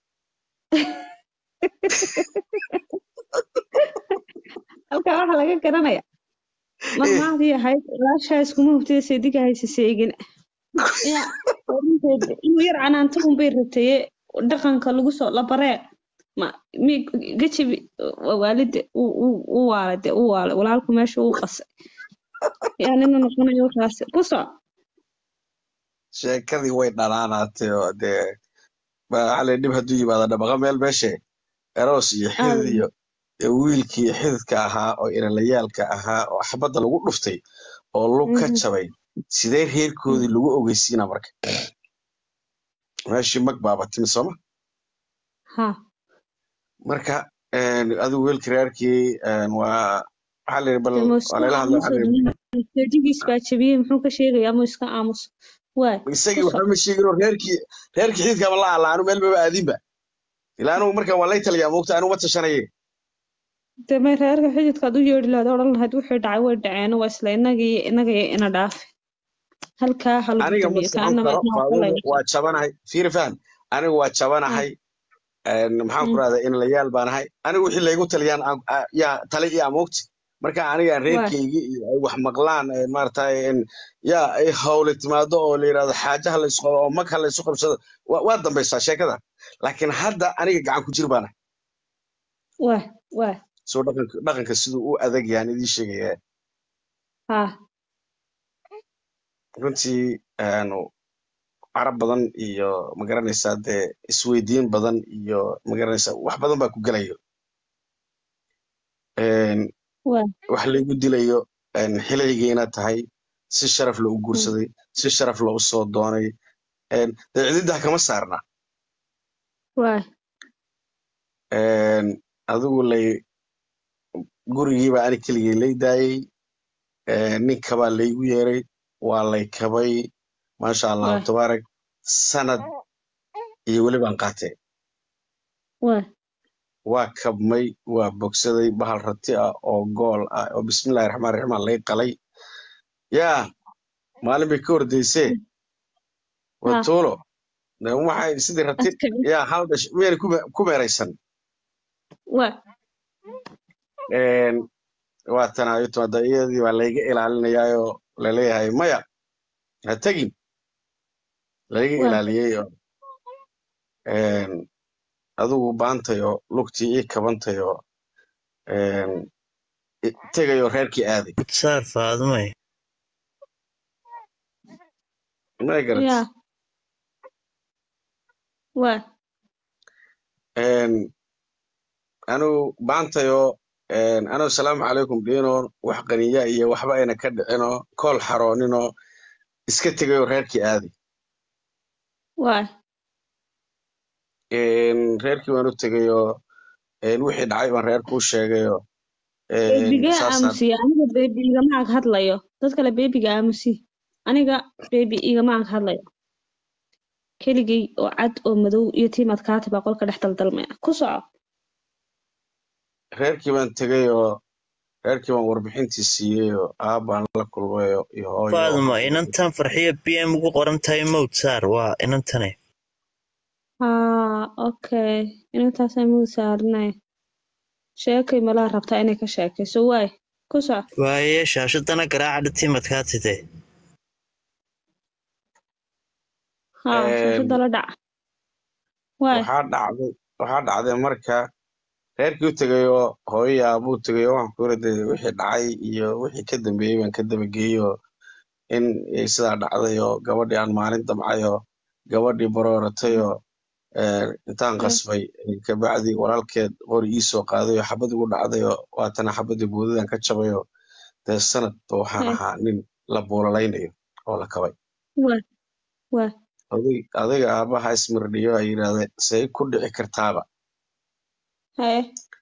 halkaa waxaa laga garanaya mahmahdii ahayd walaashaa iskuma hubtida seediga haysa seegin ya runteed inuu yar canaanto unbay rabtaye dhaqanka lagu soo la baree ma mi gajabi waalida u waalay dee u waalay walaalku meesha uu qasay yaa nina noqonayo kaasi ku soc sheekadii way dhanaanaatay oo dee waxaa la dhib hadduu yimaado dhabaqa meel meeshe eroos iyo xidid iyo iyo wiilkii xididka ahaa oo ilalayaalka ahaa oo xabadda lagu dhuftay oo lug ka jabay sidee reerkoodii lagu ogeysiina marka meeshii mag baaba timi sooma ha marka adigu wiilkii reerkii waa waxaa la yidhi bal dee ma waa iska layla hadla aamuso waxaa la yidhi seedigiis baa jabiyey muxuu ka sheegayaa ma iska aamuso waay isagii ku soc waxba ma sheegin oo reerkii reerkii xididkaaba la alla anu meel maba aadinba ilaa anugu marka waa lay taliyaa moogta anu ma tashanaye dee may reerka xididkaad u yeedhi lahayd odhan lahayd wixii dhacay way dhaceen waa isla inagii inagii ina dhaafi halkaa ha lagu aniga ma damiyo socon kaanama karo idin faadumo aqbalayso waa jabanahay fiiri faham anigu waa jabanahay maxaan ku rahdaa inalayaal baan ahay anigu wixii laygu taliyaan aan- a- yaa tali iyo amoogti marka anigaan waay reerkaygii iyo ay wax maqlaan ee maaragtay in yaa ay hawle timaado oo la yidhahdo xaajaha la isqabo oo mag ha la isu qabsado waa waa dambaysaa sheekada laakiin hadda aniga gacan ku jir baan ahay waay waay soo dhaqanka dhaqanka siduu u adag yahan idiin sheegaya ha runtii aanu carab badan iyo magaranaysaa dee isweydiin badan iyo magaranaysaa wax badan baa ku gelayo Een, waay wax laygu dilayo een, xilaygiina tahay si sharaf loo guursaday si sharaf loo soo doonay een, dee cididdah kama saarna waay Een, adigu lay gurigiiba ani keligay lay daayey een, nin kabaa laygu yeeray waa lay kabay maasha allahu waay tabaarak sanad iyo weli baan qaatay waay waa kabmay waa bogsaday bahal rati ah oo gool ah oo bismillahi raxmaan raxiim aa lay qalay yaa maalin bay ka hordaysee waa ha tuulo de waxay sidii rati askari yaa hal dhash miyayna ku me- ku meeraysan waay Een, waa tanaayo timaada iyadii baa layga ilaalinayaayoo laleeyahay maya ha tegin layga waay ilaaliyey oo een, adigu baantayoo lugtii ii kabantayoo een, i- tegayoo reerkii aaday saar faadumay ma garat yaa waay Een, anigu baantayoo een, anigu salaamu calaykum dhiinoo wax qaniya iyo waxba ayna ka dhicinoo kool xarooninoo iska tegayoo reerkii aaday waay Een, reerkii waan u tegayoo een, wixii dhacay baan reerkuu sheegayoo een, beebigee saasaan aamusiya aniga beebi igama ag hadlayo dad kale beebiga aamusi aniga beebi igama ag hadlayo keligay oo cad oo madow iyo tiimaad kaati baa qolka dhex daldalmaya ku soco reerkii baan tegayoo reerkii baan warbixintii siiyeyoo aabbaan la kulmayoo iyo hooyo faaduma iyo inantan farxiyo b m ugu qoran tahay mowd saar waa inantane haa okay inantaasay muu saarinay sheekay malaa rabtaa inay ka sheekayso waay ku soco waaye shaashadana garaaca dhatiimadkaa tide haa Een, shaashada la dhaca waay waxaa dhacday waxaa dhacday marka reerkii u tegayoo hooyo iyo aabuu tegayoo waxaan ku yiri dee wixii dhacay iyo wixii ka dambeeyey baan ka dabageeyoo in ay sidaa dhacdayoo gabadhii aan maalin damcayoo gabadhii barooratayoo een, intaan waay qasbay kabacdi walaalkeed qori ii soo qaadayoo xabad igu dhacdayoo waatana xabadii boodadaan ka jabayoo dee sanadba waxaan waay ahaa nin la buulaleynayo oo la kabay waay waay oday adayga aabbaha ismirdhiyo ay yidhaahdeen say ku dhici kartaaba haye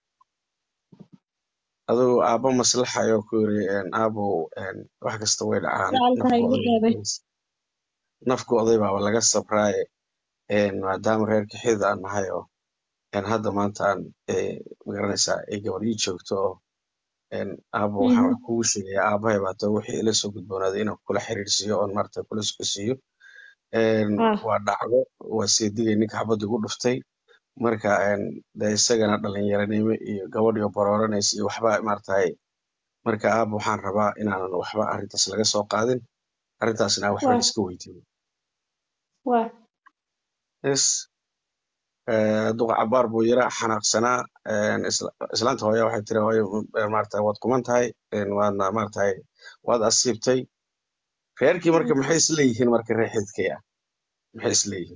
adigu aabba maslaxayoo ku yiri een, aabow een, wax kasta way dhacaan gacalka ha nafku igu oday dheebay nafku oday baaba laga sabraaye een, maadaama reerka xidid aan nahay oo een, hadda maanta aan ee, magaranaysaa ay gabar ii joogto oo een, aabbo waxaan wax kugu sheegayaa aabbahay baa too wixii ila soo gudboonaaday inaan kula xiriirsiiyo oon maarata kula socodsiiyo een, ah waa dhacdo waa seedigay ninka xabadda igu dhuftay marka een, dee isagana dhalinyaranimo iyo gabadh iyo barooranaysa iyo waxba maaragtay marka aab waxaan rabaa inaanan waxba arrintaas laga soo qaadin arrintaasna aan waxba waa la iska weydiin waa yes eh, duqa cabaar buu yara xanaaqsanaa een, isla- islaanta hooya waxay tiri hooyo eh, maaragtay waad quman tahay een, waadna maaragtay waad asiibtay reerkii marka maxay isleeyihiin marka reer xididkay ah maxay isleeyihiin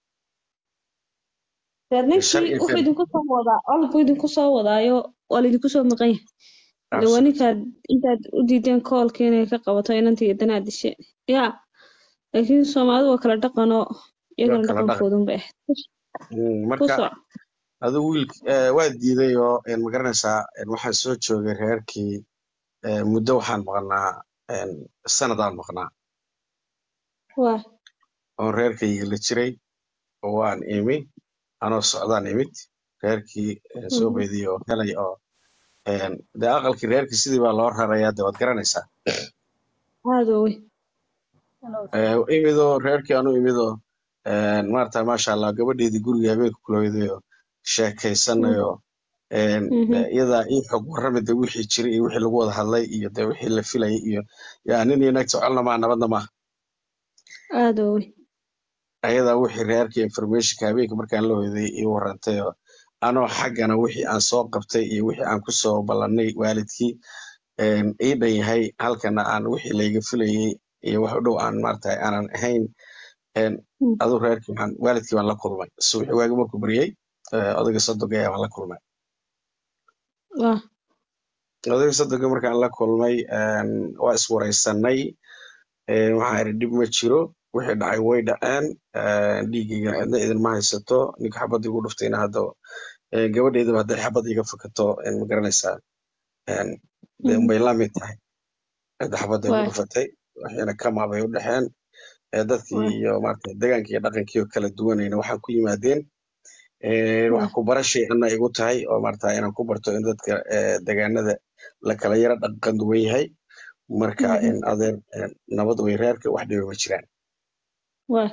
reer shar ninkii iyo wuxuu khayr idinku soo wadaa olbuu idinku soo wadaayo waa laidinku soo maqan yahay de waa absolute ninkaad intaad u diideen koolka inay ka qabato inantii iyo danaad disheen yaa laakiin soomaalidu waa kala dhaqanoo waa iyagana kala dhaqan dhaqankoodun bay ahayd Mm, ku marka soc adigu wiil eh, waa diiday oo een, ma garanaysaa een, waxaan soo joogay reerkii eh, muddo waxaan maqnaa een, sanadaan maqnaa waa oon reerkayga la jiray oo waan imi anoo socdaan imid reerkii eh, soo mhm, beydiyay oo helay oo een, dee aqalkii reerkii sidii baa loo rarayaa dee waad garanaysaa aada wey Eh, imidoo reerkii anu imidoo een, maarata maasha allah gabadheedii guriga habeenka kulooydayo sheekaysanayo een, mhm, dee iyadaa ii xog warrami de wixii jiray iyo wixii lagu wada hadlay iyo de wixii la filayay iyo yaa nin iyo naag socolna maa nabadna maaha aada wey ayadaa wixii reerkii informationka habeenka markaan la hoyday ii warantay oo anoo xaggana wixii aan soo qabtay iyo wixii aan kusoo ballannay waalidkii een, ii dhan yahay halkana aan wixii layga filayay iyo wax u dhow aan maaragtay aanan ahayn een, mm, aduu reerkii waxaan waalidkii baan la kulmay subaxii waagi markuu baryay eh, odayga soddonka ayaa baan la kulmay waa odayga soddonka markaan la kulmay een, waa iswaraysanay een, waxaan idhi dhib ma jiro wixii dhacay way dhaceen een, dhiiggayga cidna idinma haysato ninka xabadda igu dhuftayna hadda een, gabadheydaba hadday xabad iga fakato een, ma garanaysaa een, dee mhm, unbay la mid tahay cidda xabadda igu waa dhufatay waxayna kama bay u dhexeen ee dadkii waa iyo maaragtay degaankii iyo dhaqankii oo kala duwanayna waxaan ku yimaadeen Een, waa wax ku barashay ana igu tahay oo maarata inaan ku barto in dadka eh, deegaanada la kala yara dhaqan duwan yahay marka mhm, in adeer een, nabad way reerka wax dhiba ma jiraan waa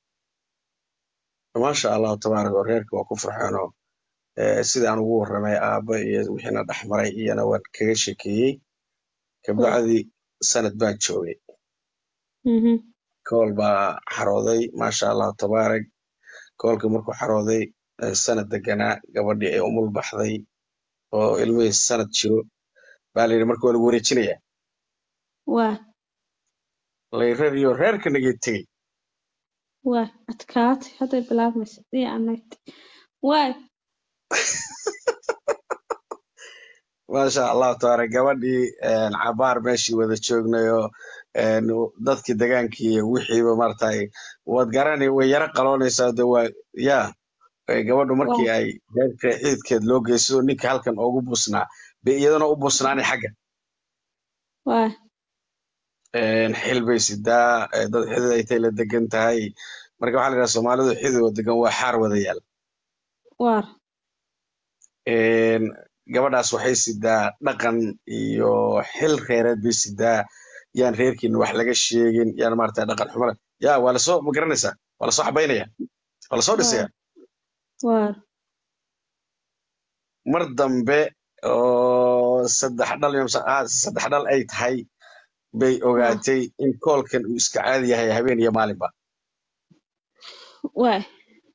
maasha allahu tabaaraka oo reerka waa ku farxeenoo eh, sidii aan ugu warramay aabba iyo wixiina dhex maray iyana waan kaga sheekeeyey waa kabacdi sanad baan joogay mhm, kool baa xarooday maasha allahu tabaarak koolka markuu xarooday eh, sanad deganaa gabadhii ay umul baxday oo ilmihii sanad jiro baa layidhi marka waa lagu wareejinayaa waa layrariyo reerka nagay tegey waa adkaatay hadday bilaabmaysa iyo anagti waay maasha allahu tabaaraka gabadhii een, cabaar meeshii wada joognayo een, dadkii degaankii iyo wixiiba maaragtay waad garani way yara qaloonaysaa de waa yaa eh, gabadhu waa markii ay reerka ciidkeed loo geysto ninka halkan ugu busnaa bay iyadana u busnaanay xagga waa een, xil bay sidaa eh, dad xidid ay tay la degan tahay marka waxaa la yidhaha soomaalidu xidid oo degan waa xaar wada yaal waar een, gabadhaas waxay sidaa dhaqan iyo xil reereed bay sidaa yaan reerkiina wax laga sheegin yaan maarata dhaqan xumada yaa waa lasoo ma garanaysaa waa lasoo xabaynaya waa lasoo waar dhisaya waar mar dambe oo saddex dhal iyo mise- ah, saddex dhal ay tahay bay waa ogaatay in koolkan uu iska caadi yahay habeen iyo maalinba waa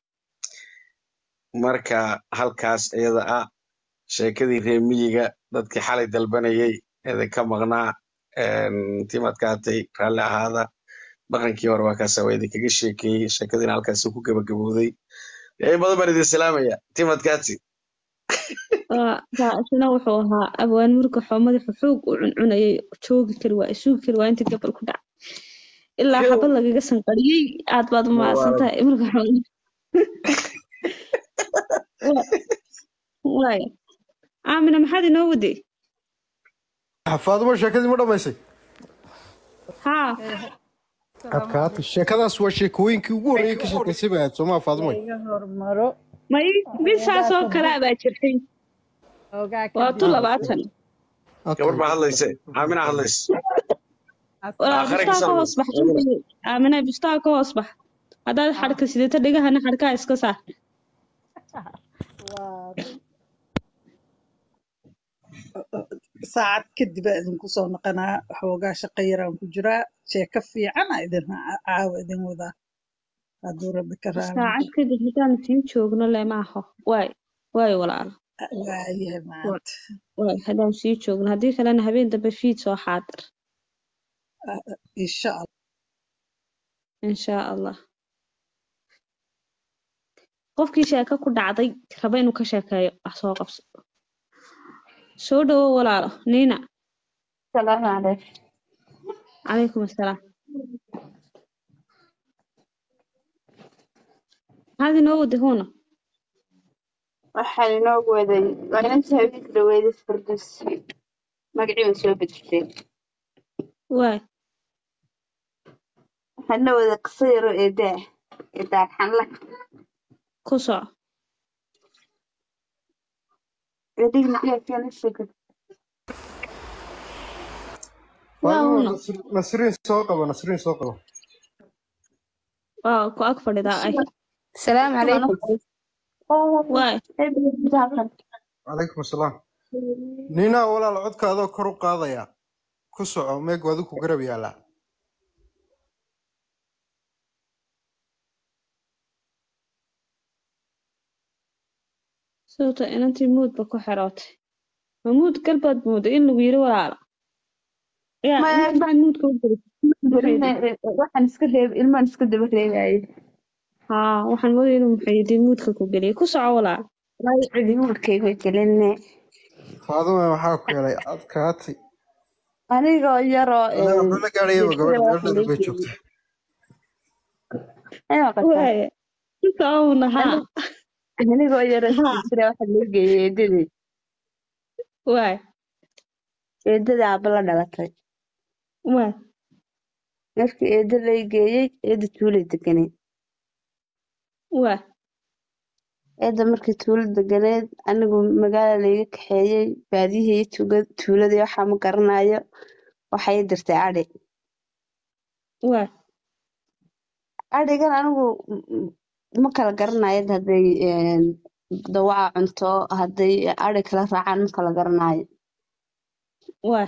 marka halkaas iyada ah sheekadii reer miyiga dadkii xalay dalbanayay idinka maqnaa een, timadkaatay raalli ahaada dhaqankii hore waa kaasa waa idinkaga sheekeeyey sheekadiina halkaasi ku gabagabowday in badan baan idin salaamaya timadkaati waa waa isna wuxuu ahaa abwaan murka xoo madaxa xoog u cuncunayay joogi kari waa isugi kari waa inta gabal ku dhacay ilaa xabad lagaga sanqariyey aad baad u mahadsan tahay murka xoo waaya aamina maxaad inoo waday faadimo sheekadii ma dhamaysay haa adkaata sheekadaas waa sheekooyinkii ugu horreeyay ka sheekaysay bay ahayd soomaa faadimoy may bisaasoo kale baa jirtay waa tu labaatan gabar baa hadlayse aamina hadlays walaa aakhare bustaa ka kasal hoos bax aamina bustaa ka hoos bax haddaad xadhka sidato dhegahana xadhkaha iska saar saacad kadib aa idinku soo noqonaa xoogaa shaqo yaraan ku jiraa sheeko fiican aa idin caawa idin wadaa hadduu rabbi ka raali saacad kadib haddaan sii joogno le maaho waay waay walaalo waayahay maanta waay haddaan sii joogno haddii kalena habeen dambe fiid soo xaadir insha allah inshaa allah qofkii sheeko ku dhacday raba inuu ka sheekeeyo wax soo qabso soo dhawo walaalo niina salaamu calaykum calaykum assalaam maxaad inoo wada huuna waxaan inoogu waday waa inantii habeenka dhaweeday farduus magacii waan soo bedeshay waay waxaan la waday qiso yaro eedaa eedaan xanla ku soco eedigna jeefkana sheekad waa huuna nasriin soo qabo nasriin soo qabo waa ku ag fadhidaa ay السلام عليكم waay calaykum asalaam ninaa walaal codka adoo kor u qaadaya ku soco meeg wadi ku garab yaalaa sababtoo inantii muudba ku xirootay ma muud galbaad mooda in lagu yiri walaalo yaa inta maxaad muudka u gelisay waxaan iska reeb ilmaan iska daba reebaye haa waxaan moodaya inuu muxayidiin muudka ku geliyay ku soco walaalo waayo cidi muurkayga gelinne faadume maxaa ku helay adkaati anigoo yaroo Aniga wuxuu la gaadhayaba gabadha meeldhada bay joogta waaya ku soco una haa anigoo yaroo jira waxa loo geeyey eedadii waay eedada aaba la dhalatay waay markii eeda lay geeyey eeda tuulay deganeed waay eeda markii tuulo deganeed anigu magaala layga kaxeeyey baadiyihii iyo tuuga- tuuladii waxaa ma garanayo waxay i dirtay adhi waay adhigan anigu m- m- ma kala garanayo hadday een, dawaca cunto hadday adhi kala raacaan ma kala garanayo waay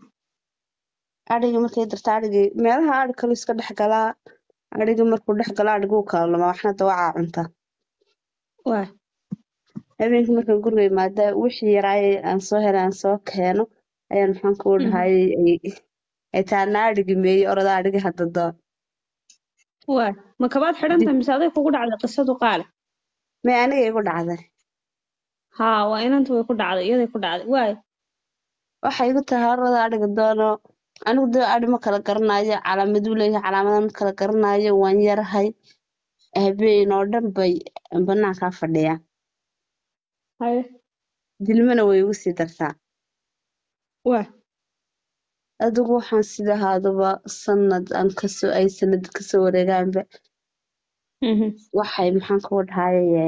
adhigii markay dirta adhigii meelaha adhi kalu iska dhex galaa adhigii markuu dhex galo adhiguu kala lumaa waxna dawacaa cunta waay habeenkii markaan guriga imaada wixii yaraayay aan soo helay aan soo keeno ayaan maxaan kuu dhahayay ay- ay taana adhigi meeyey orada adhigi hadda doo waay ma kabaad xidhantahay mise aday kugu dhacday qisadu qaale may aniga igu dhacday haa waa inanta way ku dhacday iyaday ku dhacday waay waxay igu tahay orada adhiga doono anigu dee adhi ma kala garanayo calaamaduu leeyahay calaamada ma kala garanayo waan yarahay habeen oo dhan bay banaankaa fadhiyaan haye dilmana way igu sii dartaa waay adigu waxaan sida ahaaduba sanad aan kasoo ay sanad kasoo wareegaanba mhm waxay maxaan kugu dhahaye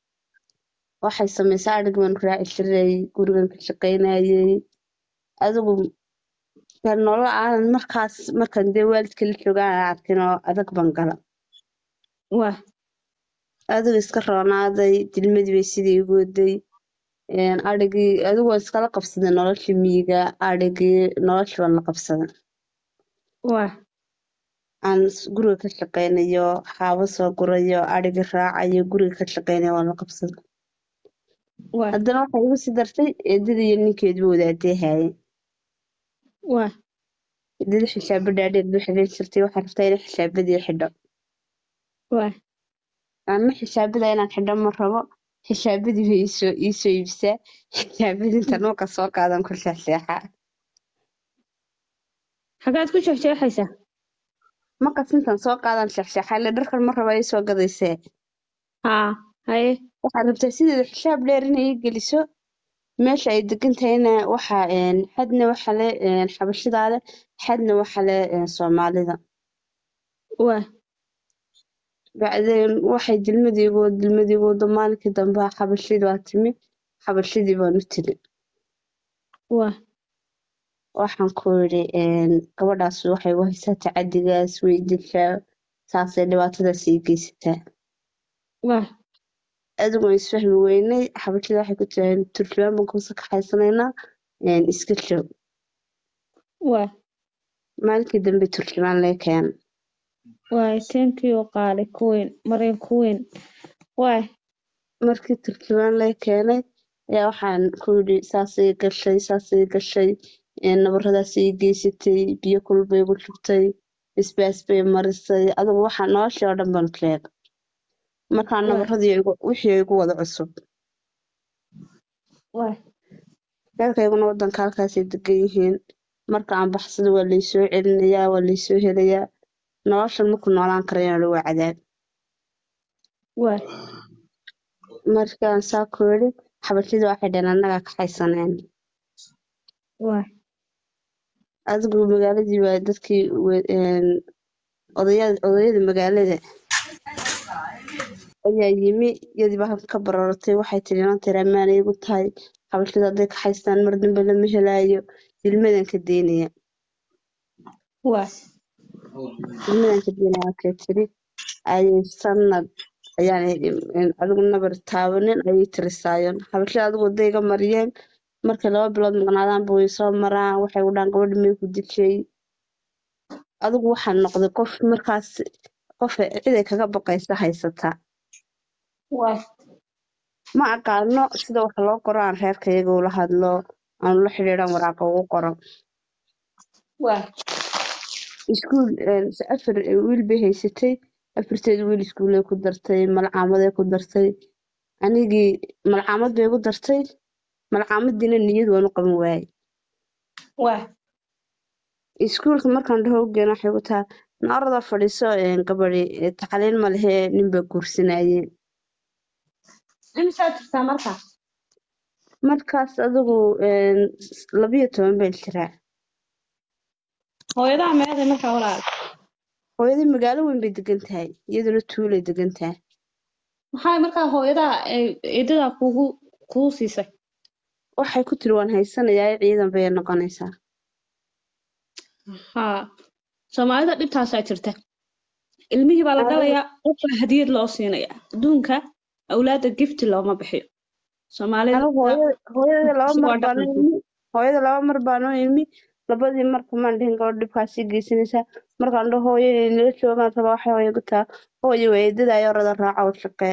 waxay samaysaa adhigi baan raaci jiray gurigan ka shaqaynayay adigu ka nolol aanan markaas markan dee waalidka la joogaan aan arkin oo adag baan gala waay adigu iska roonaaday dilmadii bay sidii igu waday een, adhigii adigu waan iskala qabsaday noloshii miyiga adhigii noloshii baan la qabsaday waay aan s- guriga ka shaqaynayo xaabo soo gurayo adhigi raacayo guriga ka shaqaynayo waan la qabsaday waay haddana waxay igu sii dartay eedadii iyo ninkeeduba wadaadee haayeen waay eedada xijaabo dhaadheer bay xidhan jirtay waxay rabtaa inay xijaabadii xidho waay ama xijaabada inaan xidho ma rabo xijaabadii bay iisoo iisoo iibisaa xijaabadii inta nuuka soo qaadan ku seexseexaa xagaad ku jeexjeexaysaa markas intan soo qaadan seexseexaa ile dharkan ma raba iisoo gadaysee haa haye waxaad rabtaa sideeda xijaab dheer inay ii geliso meesha ay degan tahayna waxa een, xadna waxa le een, xabashidaale xadna waxa le een, soomaalida waay bacdeen waxay dilmadiigu dilmadiigu wado maalinkii dambe xabashidii waa timi xabashidii baan u tiri waay waxaan ku yidhi een, gabadhaas waxay u haysaa tacadigaas way dishaa saasay dhibaatadaas ii geysataa waay adigu waan isfahmi weynay xabashida waxay ku tiraaheen turjubaan baan kuusa kaxaysanaynaa een, iska joog waay maalinkii dambe turjubaan lee keenay waay thank you qaali kuweyn maryan kuweyn waay markii turjubaan lee keenay ayaa waxaan ku yidhi saasay gashay saasay gashay een, nabaradaas ii geysatay biyo kulul bay igu shubtay isbaas bay marisay adigu waxaa noloshii oo dhan baan sheegay markaa waay nabaradii igu- wixii igu wada cusub waay reerkayguna wadanka halkaasay degan yihiin marka aan baxsado waa laysoo celinayaa waa laysoo helayaa noloshan maku noolaan karayana waa cadaab waay markaan saa ku yidhi xabashida waxay dhaheen annagaa kaxaysaneen waay adigu magaaladii waa dadkii we- een, odaya- odayada magaalada ayaa yimi iyadii baa halka ka barooratay waxay tiri inanteer ammaanay igu tahay xabashida hadday kaxaystaan mar dambe lama helaayo ilmadan ka deynaya waay ilmadan ka deynaya markay tiri ayay sanad ayaan adigu nabar taabanin ayay tirisaayoon xabashada adigu waday iga mariyeen markay laba bilood maqnaadaanba way soo maraan waxay u dhahaan gabadha may ku dishay adigu waxaan noqday qof markaas qof ciday kaga baqaysa haysata waay ma aqaano sida wax loo qoro aan reerkayaga ula hadlo aan ula xidhiidhan waraaqa ugu qoro waay iskuul afar wiil bay haysatay afarteed wiil iskuulay ku dartay malcaamaday ku dartay anigii malcaamad bay igu dartay malcaamadiina niyad waan u qaban waayey waay iskuulka markaan dhaho ugeena waxay ku taha naarada fadhiiso een, gabadhi ee, tacliin ma lehee ninbaa guursanayeen imisaa jirtaa markaas markaas adigu een, s- labiyo toban baan jiraa hooyadaa meeday markaa walaal hooyadii magaalo weyn bay degan tahay iyaduna tuulay degan tahay maxay markaa hooyadaa ay eedadaa kugu kuu siisay waxay ku tiri waan haysanayaa ciidan bay noqonaysaa haa soomaalida dhibtaasaa jirta ilmihii baa la adigu dhalayaa qofbaa hadiyad loo siinayaa adduunka awlaadda gifti looma bixiyo soomaalida anigu hooyada hooyada laba waa mar baanu dhaqanka imi hooyada laba mar baanu imi labadii marka maan dhihin gabadh dhibkaasii geysanaysaa markaan dhaho hooyo inay nala joogaan raba waxay hooyo ku taha hooyo waa eedada ayorada raaca u shaqee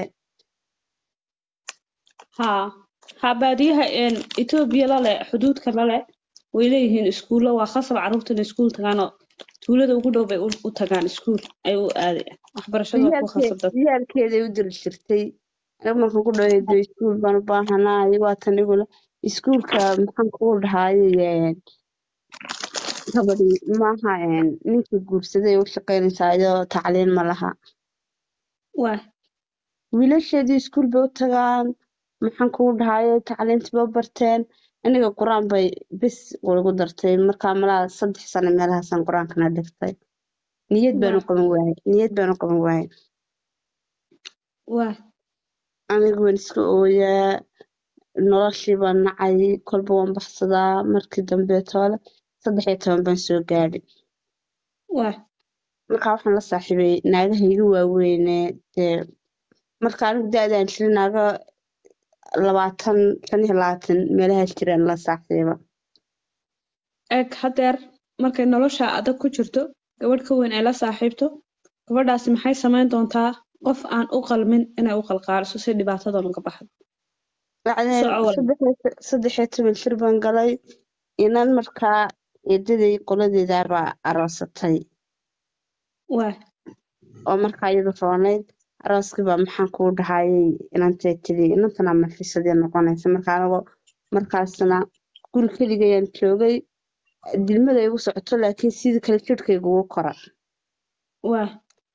haa haa baadiyaha een, etoobiya lale xuduudka lale way leeyihiin iskuullo waa khasab carruurta inay iskuul tagaanoo tuulada ugu dhow bay u u tagaan iskuul ay u aadayaan waxbarashada waa ku ciyaalkee khasab dad ciyaalkeeday u diri jirtay aniga markaan ku dhaho eedo iskuul baan u baahanahay waa tan igula iskuulka maxaan kugu dhahayay gabadhi maaha een, ninkii guursaday u shaqaynaysaa iyadoo tacliin ma laha waay wiilasheedii iskuul bay u tagaan maxaan kugu dhahayay tacliintii bay u barteen aniga qur-aan bay bis igu dartay markaa malaa saddex sano meelahaasaan qur-aankana dhigtay niyad baan u waay qaban waayey niyad baan u qaban waayey waay aniga waan iska ooyaa noloshii baan nacay kolba waan baxsadaa markii dambe toole saddex iyo toban baan soo gaadhay waay markaa waxaan la saaxiibay naagaha iga waaweyne dee marka anigu da-daan jiray naaga labaatan shan iyo labaatan meelahaas jiraan la saaxiiba eg hadeer markay nolosha adag ku jirto gabadh ka weyn ay la saaxiibto gabadhaasi maxay samayn doontaa qof aan u qalmin inay u qalqaaliso si dhibaatadan uga baxdo yacni soco walaal saddex iyo- saddex iyo toban jir baan galay inan markaa eedaday qoladeedaabaa aroosatay waay oo markaa iyadu roonayd arooskii baa maxaan kuu dhahayay inantay tiri inantana malxiisadii noqonaysa marka anigoo markaasna guri keligayaan joogay dilmada igu socoto laakiin sidii kale jidhkayga ugu kora waay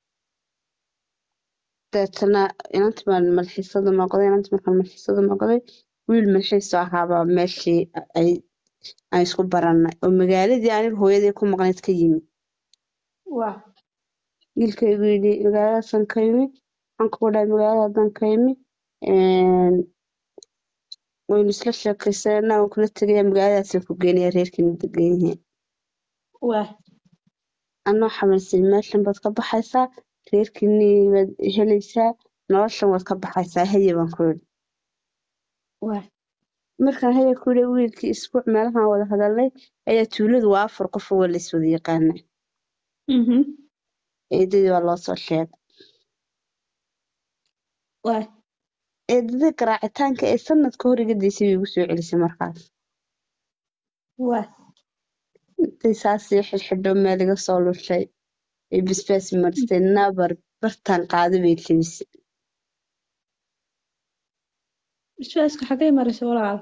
deetana inanta baan malxiisada noqday inanta markaan malxiisada noqday wiil malxiiso ahaabaa meeshii ay aan isku barannay oo magaaladii aniga hooyadii ku maqnayd ka yimi waay wiilkaygu yidhi magaaladaasaan ka yimi waxaan kugu dhahay magaalada haddaan ka yimi een, waynu isla sheekaysanaa waan kula tegayaa magaaladaasaan ku geenaya reerkiina degan yihiin waay anoo xamalsan meeshan baad ka baxaysaa reerkiinii baad helaysaa noloshan waad ka baxaysaa haye baan ku yidhi waa markaan haya ku yidhi wiilkii isbuuc meelahan wada hadalnay ayaa tuuladu waa afar qof oo waa la iswada yaqaana mhm eedadii waa loo soo sheegay waa eedadii garaacitaanka ee sanadka hor iga daysay bay igu soo celisay markaas waa intay saasii xidhxidho meel iga soo lushay ay basbaas maristay nabar bartaan qaado bay jebisay bisbaaska xagee maraysa walaal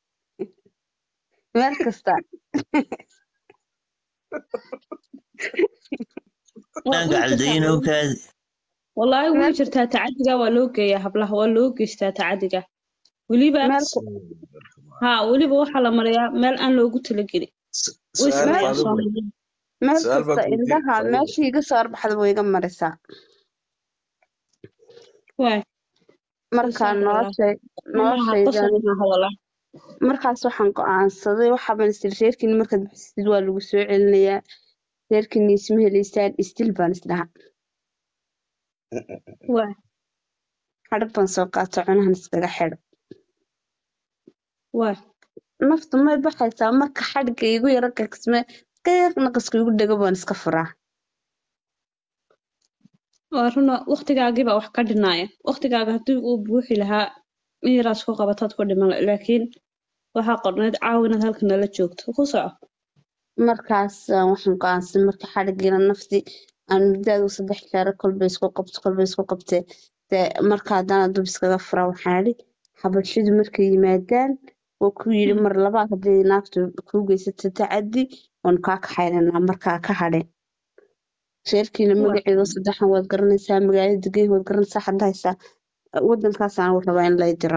meel kasta waa dhanka way caldayin jirtaa oo kaadi wallaahi way meel jirtaa tacadiga waa loo geeyaa hablaha waa loo geystaa tacadiga weliba meel ku- haa weliba waxaa la mariyaa meel aan loogu talagelin way su-aal sameeyaan faado wey soomaaliya meel su-aal baa kasta ku weydiin indhaha faado wey meeshii iga soo arbaxda way iga marisaa waa markaa saas walaal noloshay maaha qosol noloshaydan maaha walaal markaas waxaan go-aansaday waxaaban isiri reerkiini markaad bixisid waa lagu soo celinayaa reerkiini isma helaysaan isdil baan isdhaha waa xadhig baan soo qaato cunahan iskaga xidho waa naftu may baxaysaa marka xadhigga igu yaro gagsme qeeq naqaska igu dhego baan iska furaa waa runa waqtigaagii baa wax ka dhinaaya waqtigaaga haddii uu buuxi lahaa in yaraas ku qabataad ku dhiman la- laakiin waxaa qorneyd caawa inaad halka nala joogto ku soco markaas ah, waxaan go-aansaday marka xadhiggiina nafti aan muddaadu saddex jeer kolba isku qabto kolba isku qabtee dee marka haddana dub iskaga furaa waxaan idhi xabashidu markay yimaadaan waa ku yidhi Mm, mar labaad haddii naagtu kuu geysato tacaddi waan kaa kaxaynaynaa markaa ka hadhin reerkiina waa magaceeda saddexan waad garanaysaa magaalada degan waad garanaysaa hadda haysaa wadankaasaan rabaa in lay diro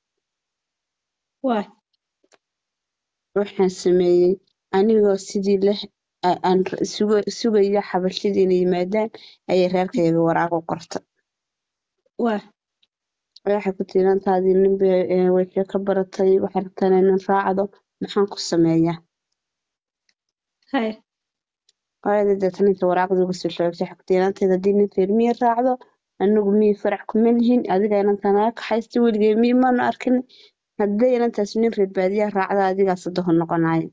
waa waxaan sameeyey anigoo sidii leh a- aan r- suga- sugaya xabashidii inay yimaadaan ayay reerkayga waraaq u qorta waa waxay ku tiri intaadii nin bay eh, way ka baratay waxay rabtaan inaan raacdo maxaan ku sameeyaa hay hooyadii deetana inta waraaqdii uga soo sheegtay waxay ku tiri inanteeda haddii nin reer miyi raacdo anigu miyi farac kuma lihin adiga inantaa naga kaxaysta weligay miyi maanu arkin hadday inantaas nin reer baadiyaa raacda adigaa sadoho noqonayo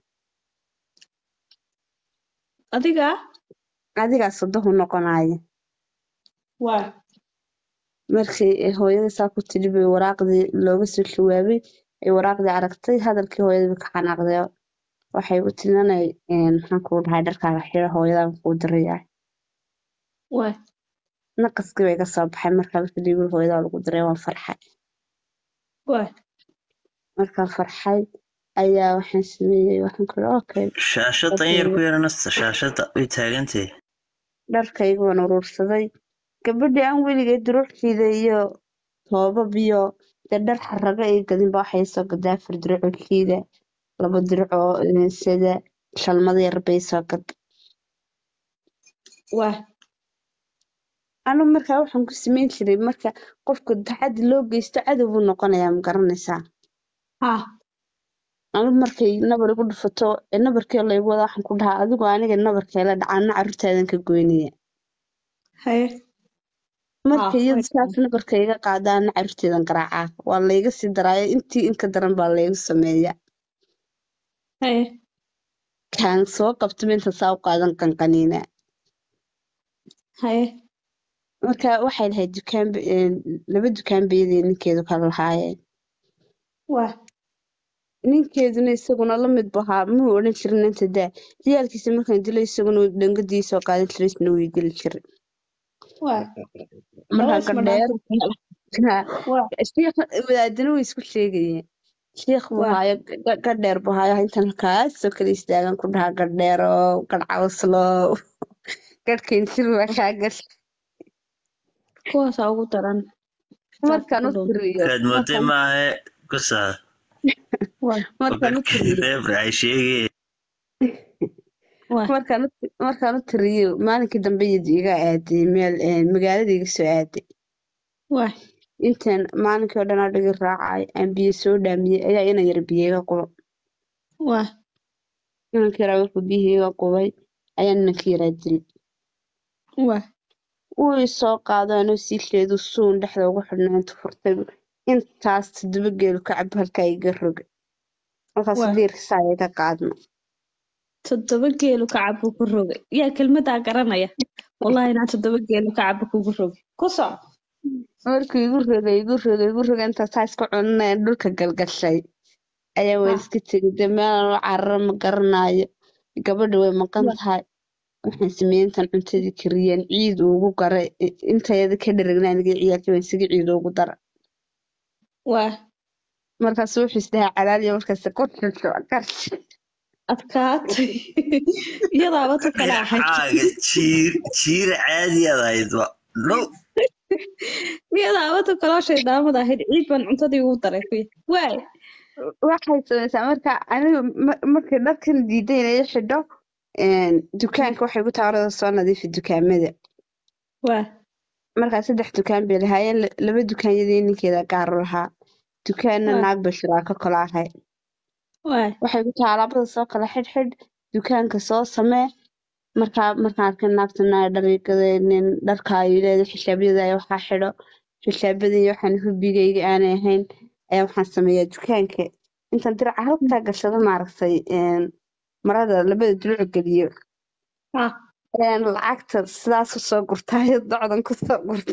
adiga adigaa sadoho noqonayo waa markii ay hooyadii saa ku tidhi bay waraaqdii looga soo jawaabay ay waraaqdii aragtay hadalkii hooyadii bay ka xanaaqday waxay u tirinanay maxaan kuu dhahay dharkaaga xiro hooyadan kuu dirayaa waa naqaskii bay ka soo baxay markaa markii dhiibi hooyadaa lagu diray waan farxay waa markaan farxay ayaa waxaan sameeyey waxaan ku ihi okay shaashada in yar ku yara nasta shaashada way taagantahay dharkayga waan uruursaday gabadhii aan weligeed duruuckiida iyo toobab iyo dee dhar xaraga iyo gadinba waxay soo gadaa afar duruuckiida laba diruc oo eh, sida shalmada yar bay soo gad waa anu markaa waxaan ku sameyn jiray marka qofka taxaddi loo geysto cadow buu noqonayaa ma garanaysaa haa anu markay nabar igu dhufato ee nabarkii laygu wada waxaan ku dhahaa adigu aniga nabarkeela dhacaana carruurtaadan ka goynaya haye marka haa iyadu way saas nabarka iga qaadaana carruurteedan garaacaa waa layga sii daraayo intii inka daran baa laygu sameeya haye kaan soo qabto minta saa u qaadan qanqaniina haye marka waxay lahayd dukaan ba- een, laba dukaan bayadii ninkeedu kala lahaayeen waa ninkeeduna isaguna la mid bu ahaa muu odhan jirin inta daa ciyaalkiisa markaan dilay isaguna dhangadii soo qaadan jiray isna wuu geli jiray waa markaa laba isma gardheer dhaanta waa shiikh wadaadana way isku sheegayeen shiikh buu waa haayo ga- gadheer buu haayo intan halkaasoo kale istaagan ku dhahaa gadheerow gadhcawslow gadhkayn jir waa kaa gashay kuwaasaa ugu daran saas markaan ku u dhow tiriyo kaad mooday markaan maahe kusaa waa markaan u tiriyo feebr ay sheegeen waa markaan u markaan u tiriyo maalinkii dambe iyadu iga aaday meel een, magaalada iga soo aaday waa intaan maalinkii oo dhan adhigi raacay aan biyo soo dhaamiyey ayaa inan yar biyo iga qubo waa inankii yaraa markuu biyihii iga qubay ayaa inankii yaraa dilay waa wuu isoo qaado anoo siilkeedu suun dhexda ugu xidhnaa intu furtay intaas toddoba geelu ka cab halkaa iga roga markaas waa diirkisaa iga qaadma toddoba geelu kacab buu ku rogay yaa kelmadaa garanaya wallahi inaan toddoba geelu kacab kugu rogay ku soco markuu igu rogay igu rogay igu rogay intaa saa iska cunanaya dhulka galgashay ayaa waan ah iska tegay dee meelaan u carara ma garanayo gabadha way maqan waa tahay waxaan sameeyey intaan cuntadii kariyeen ciid ugu garay i- intayada ka dheragna aniga ciyaalkii waan isaga ciid ugu dara waa markaas wuxuu isdhahaa calaaliya markaas ku xirxo karshi adkaatay iyadaaba tu kale ahayd magacaaga jiir jiir caadiyaad ahaydba no iyadaaba tu kaloo shaydaamada ahayd ciid baan cuntadii ugu daray kuya waay waxay samaysaa marka aniga ma- markay dharkan diiday inay i xidho een, dukaanka waxay ku taarada soo nadiifi dukaamada waa markaa saddex dukaan bay lahaayeen la- laba dukaanyadii ninkeeda gaar u lahaa dukaanna waa naag bay shiraako kala ahay waay waxay ku tahay alaabada soo kala xidhxidh dukaanka soo samee markaa markaan arkay naagtana ay dhariigadeenin dharka ay leedahay xishaabyada ay waxaa xidho xishaabadii waxaan hubigayga aanay ahayn ayaa waxaan sameeyaa dukaanka intaan diraca halkaa gashado maaragtay een, marada labada duluc geliyo ah ayaan lacagta sidaas usoo gurtaayo docdan kusoo gurta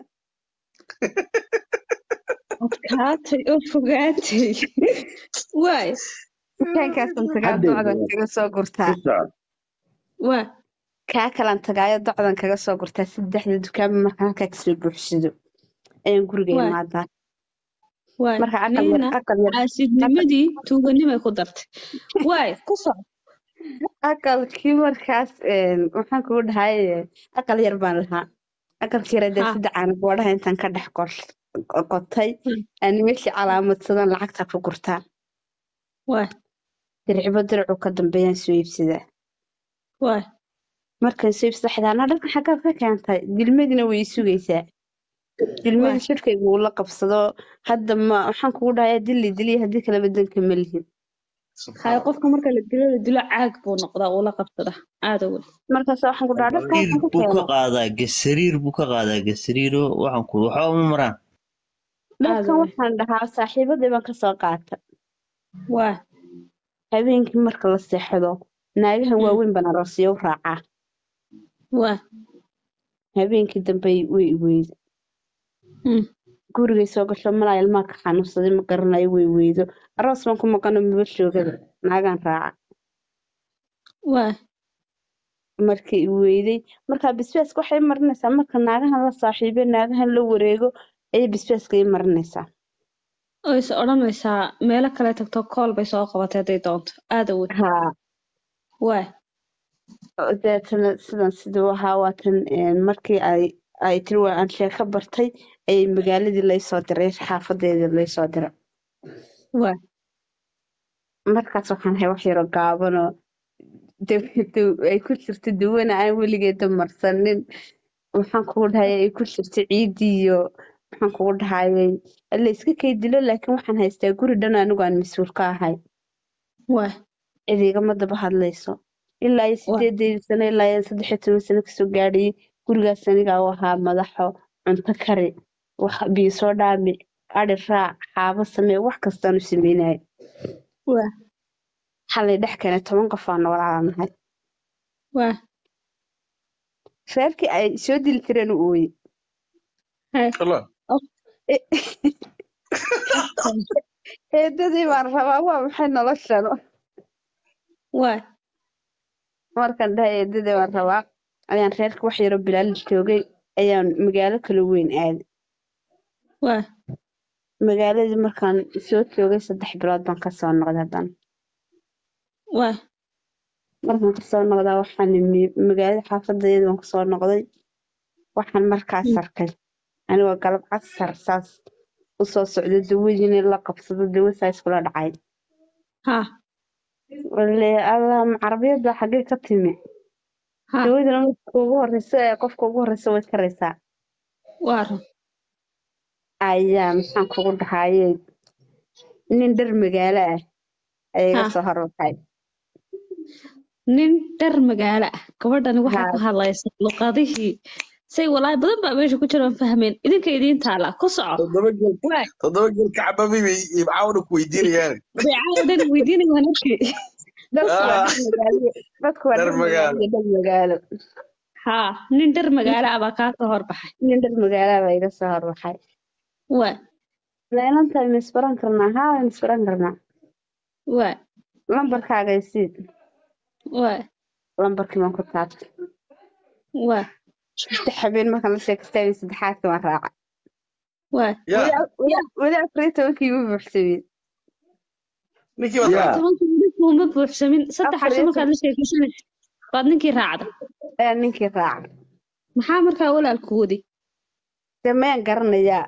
adkaatay oo fogaatay waay dukaankaasaan tagaa hadda docdan kaga soo gurtaa ku soco waa kaa kalaan tagaayo docdan kaga soo gurtaa saddexda dukaanba markaan halkaa kasoo buuxsado ayaan guriga waay imaadaa waay marka aqal yar niina aqal yar aqal caasidnimadii tuuganimay ku dartay waay ku soco aqalkii markaas een, waxaan kugu dhahay aqal yar baan lahaa aqalkii yar dee ha saddex aan boodhaha intaan ka dhex qor- qotay hmm, aan meeshii calaamadsadan lacagta ku gurtaa waay dircibo dircu ka dambeeyaan soo iibsadaa waay markaan soo iibsada xidaana dharkan xaggaad ka keentay dilmadina way i sugaysaa waay dilmadii shirkayga uu la qabsado hadda ma waxaan kugu dhahay dili diliya haddii kaleba danka ma lihin hay subxaan allah qofka marka la dilo la dilo caag buu noqdaa uu la qabsada aada weyn markaas waxaan ku dhahaa dharkan gasariir waxaan ka buu ka keenay qaadaa gasariir buu ka qaadaa gasariiro waxaan ku waxba uma maraan aada dharkan weyn waxaan dhahaa saaxiibadii baan kasoo qaata waay habeenkii marka la seexdo naagahan hmm, waaweyn baan aroosyo u raacaa waay habeenkii dambe way i weydo hmm, gurigay soo gasho malaa ilmaha ka xanuunsaday ma garanayo way weydo aroos baan ku maqano maba shoogada naagaan raaca waay markii i weyday markaa bisbaaska waxay i marinaysaa marka naagahan la saaxiibo naagahan la wareego ayay bisbaaska i marinaysaa oo is odhanaysaa meelo kale tagto kool bay soo qabatay hadday doonto aada weyn haa waay oo deetana sidan siduu ahaa waatan een, markii ay ay tiri waa aan sheeko bartay ayay magaaladii laysoo diray xaafadeedii laysoo diray waay markaas waxaan hay wax yaro gaabanoo daw- daw- ay ku jirto dawana aan weligeeda marsanin waxaan kugu dhahayay ay ku jirto ciidii iyo waxaan kugu dhahayay la iska kay dilo laakiin waxaan haystaa guri dhan anigu aan mas-uul ka ahay waay cid igama daba hadlayso ilaa iyo waay sideedeedii sano ilaa iyo saddex iyo toban sano kasoo gaadhayay gurigaas anigaa u ahaa madaxo cunto kari wax biyo soo dhaami adhi raac xaabo samee wax kastaan u sameynaya waay xalay dhex keenay toban qof aan noolaanahay waay reerkii ay soo dili jireen u ooyey hay allah of eedadii baan rabaa waa maxay noloshan waay markaan dhahay eedadii baan rabaa ayaan reerka wax yaro bilaal joogay ayaan magaalo kala weyn aaday waay magaaladii markaan soo joogay saddex bilood baan kasoo noqday haddana waay markaan kasoo noqdaa waxaan imi magaalada xaafadeeda baan kasoo noqday waxaan markaas hmm, arkay anigoo galab casar saas usoo socda dawadiina la qabsado dawo saa iskula dhacay ha wale allah carabiyada xaggee ka timi ha dawadana marka ugu horeysa ee qofka ugu horeysa way karaysaa waa run ayaa maxaan kugu dhahaye nin dhar magaalo ah ayaa iga ha soo horbaxay nin dhar magaalo ah gabadhani waxay haa ku hadlaysa luqadihii say walaahi badan baa meesha ku jira aan fahmeen idinka idiin taala ku soco toddoba geel waay toddoba geel kacbabay bay ibcaawna ku weydiinayaan beecaa dhan weydiinayaan markii dadku waa Ah, dhar magaalo dadku waa dhar dhar magaalo magaalo iyo dhar magaalo haa nin dhar magaalo ah baa kaa soo horbaxay nin dhar magaalo baa iga soo horbaxay waay leenanta ma isbaran karnaa haa waan isbaran karnaa waay lambarkaaga isiid waay lambarkii baan ku taabtay waay saddex habeen markaan la sheekaystay saddexaadkii waan raacay waay yaa weli weli weli afar iyo tobankii igu buuxsameen ninkii baad yaa raacday tobankii weli kuuma buuxsamin saddex afar casho iyo markaad la sheekaysanaysa baad ninkii raacda ee ninkii raacay maxaa markaa walaalku wadi dee mayaan garanayaa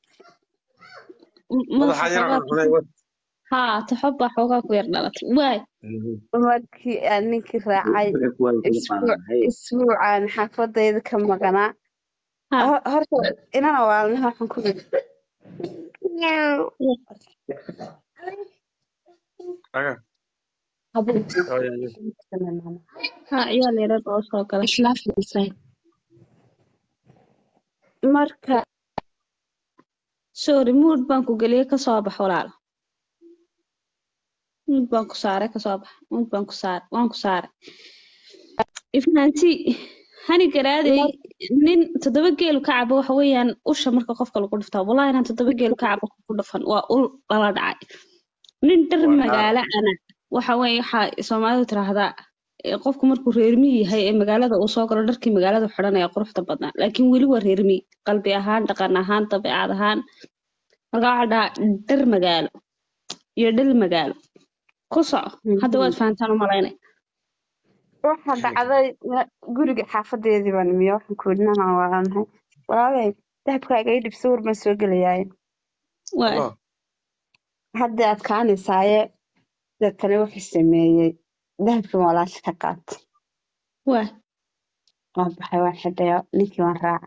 M- madaxa madaxa yar xoogaa cuncunay wad haa taxob baa xoogaa ku yar dhalatay waay markii aan ninkii raacay isbuuc isbuucaan xaafadayda ka maqanaa haa Hor- horta inana waalnaha waxaan ku yidhi aga habeenkii oo yaa yaa haa ciyaal yarar oo soo galay marka sorry mood baan ku geliyey kasoo bax walaal mood baan ku saaray kasoo bax mood baan ku saaray waan ku saaray ifnaanti hani garaadey mar nin toddoba geelu ka cabo waxa weeyaan usha marka qofka lagu dhuftaa wallahi inaan toddoba geelu ka cabo ku dhufan waa ul lala dhacay nin dhar waa naar magaalo ana waxa weeye waxaa soomaalidu tiraahdaa eh, qofku markuu reer miyi yahay ee magaalada uu soo galo dharkii magaalada xidhanaya quruxda badnaa laakiin weli waa reer miyi qalbi ahaan dhaqan ahaan dabeecad ahaan marka waxaa dhahaa dhar magaalo iyo dhal magaalo ku soco hadda waad fahantaan u malaynay waxa dhacday na- guriga xaafadeedii baan imiyo waxaan ku yidhi nanaan waalanahay walaalay dahabkaaga ii dhib sawir baan soo gelayaaye waay allah hadda adkaanaysaaye deetana wuxuu sameeyey dahabkii waan walaasha ka qaatay waay waan baxay waan xidhayo ninkii waan raacay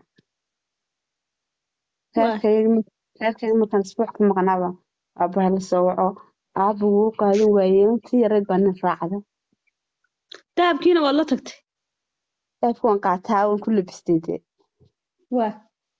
waay reerkayga mar- reerkayga markaan isbuuc ka maqnaaba aabaha la soo waco aaba wuu qaadan waayey intii yareed baa nin raacda dahabkiina waad la tagtay dahabkii waan qaataa waan ku labistay dee waay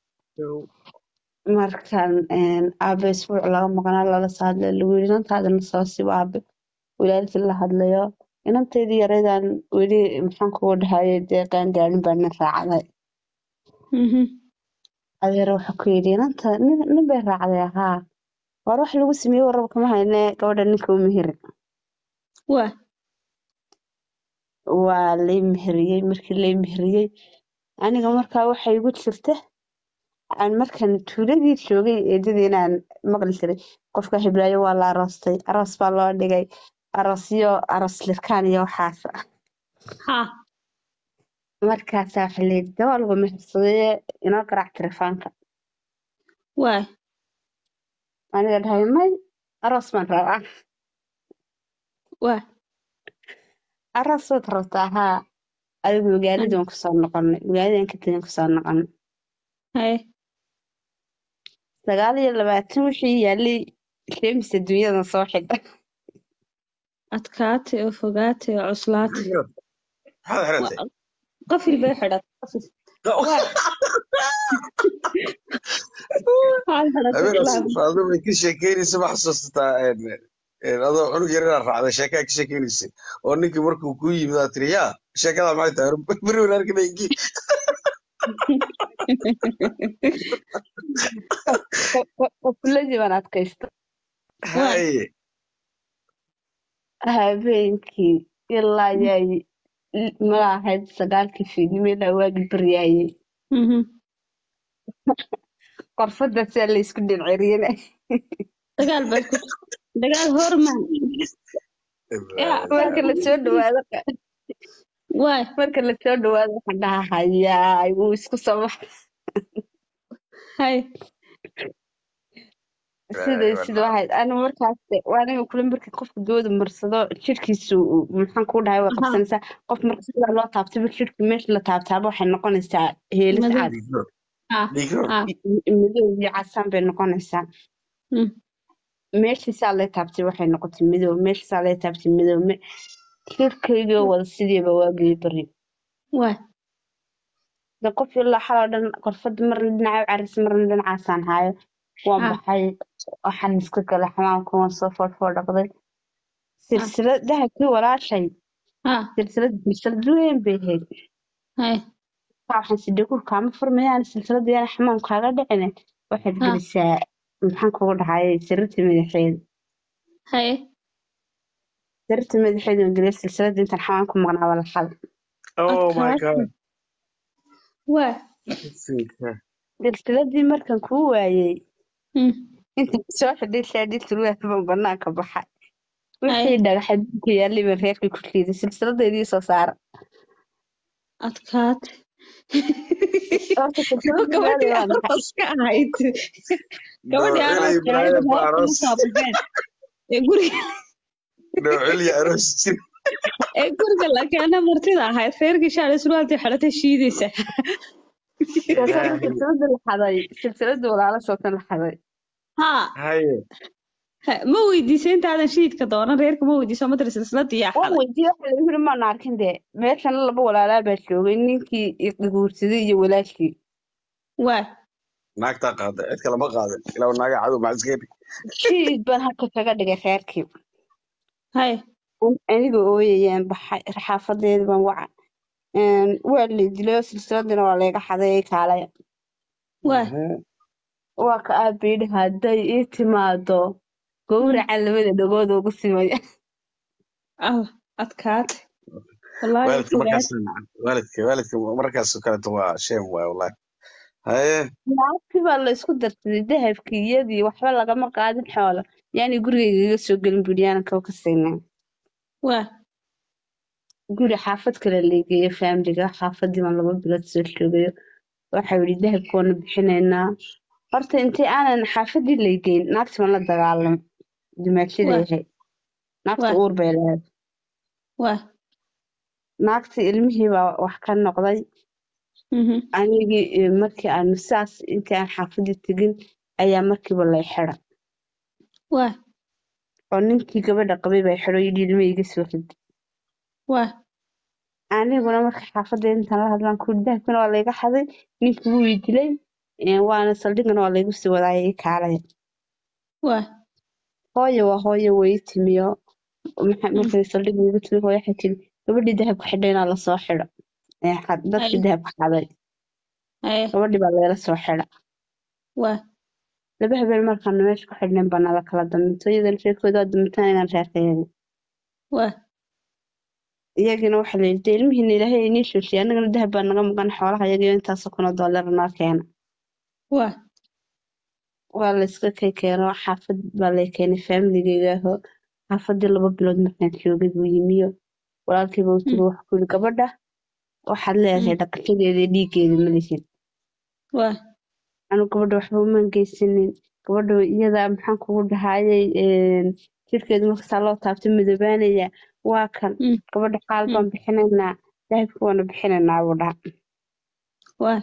markaan een, aabe isbuuc laga maqnaa lala soo hadlay lagu yidhi inantaadana soo sibo aabe walaalkii la hadlayo inantaydii yareedaan weli maxaan kugu dhahaye dee qaangaarin baa nin raacday mhm adeer wuxuu ku yidhi inanta nin nin bay raacday haa war wax lagu sameeyey warraba kama hayne gabadha ninka u meheri waay waa lay meheriyey markii lay meheriyey aniga markaa waxay igu jirta aan markaan tuuladii joogay eedadii inaan maqli jiray qofka hiblaayo waa la aroostay aroos baa loo dhigay aroosyo aroos lirkaan iyo waxaas haa markaasaa waxa layidhi dawaa lagu mehersadee inoo garaac telefoonka waay aniga dhahay may aroos baan rabaa waay aroos baad rabtaa haa adigu magaaladii waan kusoo noqonnay magaaladii aan ka tegin kusoo noqonnay haye sagaal iyo labaatan wixii yaalay sheemisa dunyadan soo xidha adkaatay oo fogaatay oo cuslaatay maxaad xiratay Wa- qafil bay xidhatay qafil waay waxaad xidhatay habeenaas ilaa faado bay ka sheekeynaysa ma xasuusataa een, een, adoo cunug yar inaad raacday sheekaa ka sheekeynaysay oo ninkii markuu kuu yimid aad tiri yaa sheekada maxay tahay beri walaalkana ingii qofuladii baan adkaysta waay haye habeenkii ilaa yaay mala ahayd sagaalkii fiidnimo ilaa waagi baryaayey mhm qorfada sidaa laysku dhinceriyena dagaal baad ku dagaal hormaan yaa marka lasoo dhawaado waay marka lasoo dhawaado waxaan dhahaa hayaay wuu isku soo baxa haye siday sida waxayd anigu markaas waa aniga kule marka qofka dooda marsado jirkiisu maxaan kuu dhahay way haa qabsanaysaa qof marka sidaa loo taabtaba jirka meesha la taabtaaba waxay noqonaysaa heelis madow cad dhiigro haa dhiigro haa madow iyo casaan bay noqonaysaa mm meeshiisaa lay taabtay waxay noqotay madow meeshiisaa lay taabtay madow me- jirkaygii wada sidiiba waagii bari waay de qof ilaa xaloo dhan qorfada marna dhinaca u caris marna dhinacaasaan haayo waan ha baxay waxaan iska galay xamaamka waan soo foodfood dhaqday silsilad dahabkii walaashay ha silsilad silsilad weyn bay ahayd hay Marka waxaan sidhi kurkaama furmayaan silsilada yana xamaam kaaga dhicine waxaad ha gelisaa maxaan kugu dhahayay sariirta madaxeeda hay sariirta madaxeeda waan geliyay silsilada intaan xamaam ku maqnaa waa la xal oh my adkaatay god waa Sinka. silsiladii markaan kuu waayey mm, intaan soo xidhay shaadhii surwaal baan banaanka baxay hay wixii dhagaxa dhulka yaallay baan reerkii ku riiday silsiladeedii soo saara adkaatay horta Soo silsiladii meelay gabadhii waa maxay arooska ahayd gabadhii Noocilay arooska ahayd Ibrahim reerka Aroos. markaa baxeen ee guriga Noocilay aroos jir. ee guriga la keena martida ahayd reerkii shaale surwaaltii xidhatay shiidaysa sootan Ilaahay. silsilada la xaday silsilada walaalo sootan la xaday ha Haye. ha- ma weydiisay intaadan shiidka doonan reerka ma weydiiso matri silsiladii yaa waan xaday weydiiyey waxa lagu yiri maan arkin dee meeshana laba walaalaa baa joogay ninkii guursaday iyo walaashii waa Naagtaa qaaday. Cid kale ma qaadin. Ilaa naaga cadow maxaa iska heli. shiid baan halka kaga dhigay reerkii hay aniga ooyayaan baxay xaafadeeda baan waca Een, waa la dilay oo silsiladina waa layga xaday kaalay waa Mhm. waa ka aabayidhi hadday ii timaado mm, gowraca labada dhagood ugu simaya allah adkaatay wallaahi Waalidka fogaad markaas waalidka waalidka markaas oo kaleeto waa shame waay wallahi. Haye. lacagtii baa la isku darsaday dahabkii iyadii waxba lagama qaadin xoolo yaani gurigayga iga soo gelin buryaanan kaba ka siinaa waa guri xaafad kale leegeeyo faamiliga xaafadii baan laba bilood soo joogayo waxaa yidhi dahabka waana bixinaynaa horta intii aanan xaafadii leegeyn naagtii baan la dagaalamay dumaashaday waa ahayd naagta waa uur bay lahayd waa naagtii ilmihii baa wax ka noqday mhm, anigii eh, markii aanu saas intii aan xaafadii tegin ayaa markiiba lay xidha waa oo ninkii gabadha qabay baa xidho yidhi ilma iga soo rid waa aniguna marka xaafadda intaan la hadlaan ku dahabkana waa layga xaday ninkii wuu i dilay eh, waana saldhigana waa laygu sii wadaaya ii kaalaya waa hooyo waa hooyo way i timiyo maxa- mm, markay saldhig iigu timi hooyo waxay tiri gabadhii dahabka xidhay inaa lasoo xidho Eh, xa- dadkii hay dahabka xaday hay gabadhii baa layla soo xidha waa laba habeen markaanu meesha ku xidhnayn baa nala kala daminto iyadana reerkooda waa damintaan inaan reerkayagi waa iyagina waxaa layidhi dee ilmihiina ilaahay inii shooshiye annagana dahab baa naga maqan xoolaha iyagiyo intaasoo kunoo doolar noo keena waa waa layska kay keeno xaafad baa lay keenay faamiligeyga aho xaafadii laba bilood markaan joogay buu yimiyo walaalkiiba uu mm, tiri wax ku yidhi gabadha waxaad leedahay mm, dhaqashadeeda iyo dhiiggeeda ma lihin waa anu gabadha waxba umaan geysanin gabadha iyada maxaan kugu dhahayay jirkeedu markasaa loo taabtay madoobaanaya waa kan mm, gabadha xaal mm, baan bixinaynaa dahabka waana bixinaynaa buu dhaha waa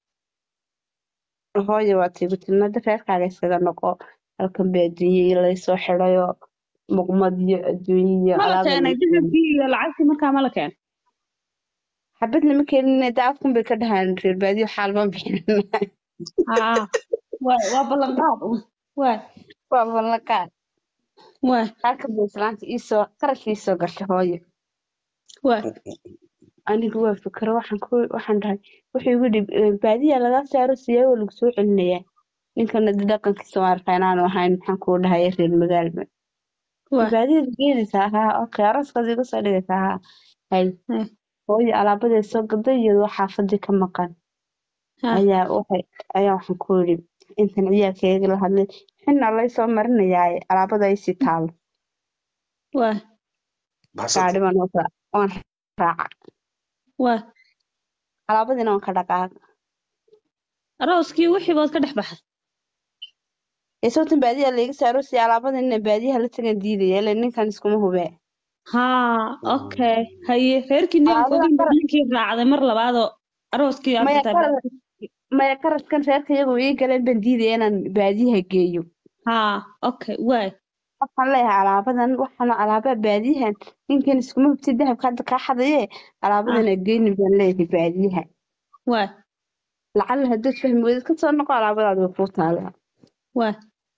hooyo waa tiigu tilmaada reerkaaga iskaga noqo halkan baa adduunye laysoo xidhayo muqmad iyo adduunye iyo ma la alaaba keenay lagu keenay dahabkii iyo lacagtii markaa ma la keenay xabad lama keenin daafkun bay ka dhahaan reer baadiyo xaal baan bixinaynaa haa waa waa ballanqaad un waa waa ballanqaad waa halkan bay islaanta iisoo qarash iisoo gashay hooyo waa anigu waa fikiro waxaan ku waxaan dhahay wuxuu igu yidhi "Eh, baadiyaa lagaa saaro siyaa waa lagu soo celinayaa ninkana de dhaqankiisa waan arkaa inaanu ahayn maxaan kuu dhahaya reer magaalba waa baadiyada geedaysaa haa okay arooskaas iga soo dhigaysaa haa hay hay hooyo alaabadee soo gaday iyadoo xaafadii ka maqan ha ayaa waxay ayaa waxaan ku yidhi intan ciyaalkayga la hadlay xina laysoo marinayaa alaabada ay sii taalo waa Baxsatay. gaadhi baan u raac- waan raaca waa alaabadiina waan ka dhaqaaqa arooskii wixii baad ka dhex baxday ee sababtan baadiyaa layga saaro si alaabada inaan baadiyaha la tagan diidaya ile ninkan iskuma hubee haa okay haye reerkii niyaanka alaabada ogin qara ninkii raacday mar labaadoo arooskii aad maya xitaa qaras maya qaraskan reerka iyagu ii galeen baan diidaya inaan baadiyaha geeyo haa okay waay waxaan leeyahay alaabadan waxaan alaabaa baadiyahan ninkan iskuma hubtid dahabka hadda kaa xadaye ah alaabadan aa geyni baan leeyahay baadiyaha waa lacala haddaad fahmi weydid kasoo noqo alaabadaada way kuu taalaa waa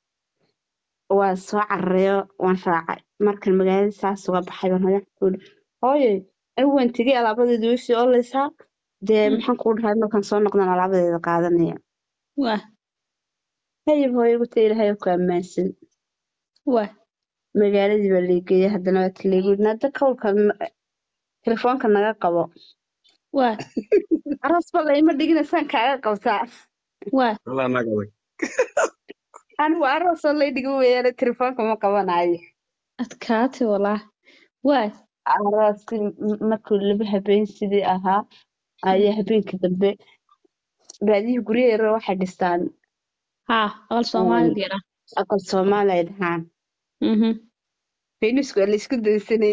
waan soo carareeyo waan raacay markan magaalada saas uga baxay baan hooyo ku yidhi hooye anigu waan tegey alaabadeeda way sii oleysaa dee Mm. maxaan kuu dhahay markaan soo noqdaan alaabadeeda qaadanaya waa hayib hooyo guta ilaahay ku ammaansan waa magaaladii baa leegeeyay haddana waa kaleegu yidhi hadda kawlka telefoonka naga qabo waa aroos ba layma dhiginaysaan kaaga qabtaa waa walaa naag adag anigu aroosoo lay dhigo weeyaane telefoonka ma qabanayo adkaate walaa waa arooskii m- markuu laba habeen sidii ahaa ayaa habeenkii dambe baadiyihii guryaha yaryar waxay dhistaan haa aqal soomaaliga yara aqal soomaali ay dhahaan mhm faynisku waa laysku daysanay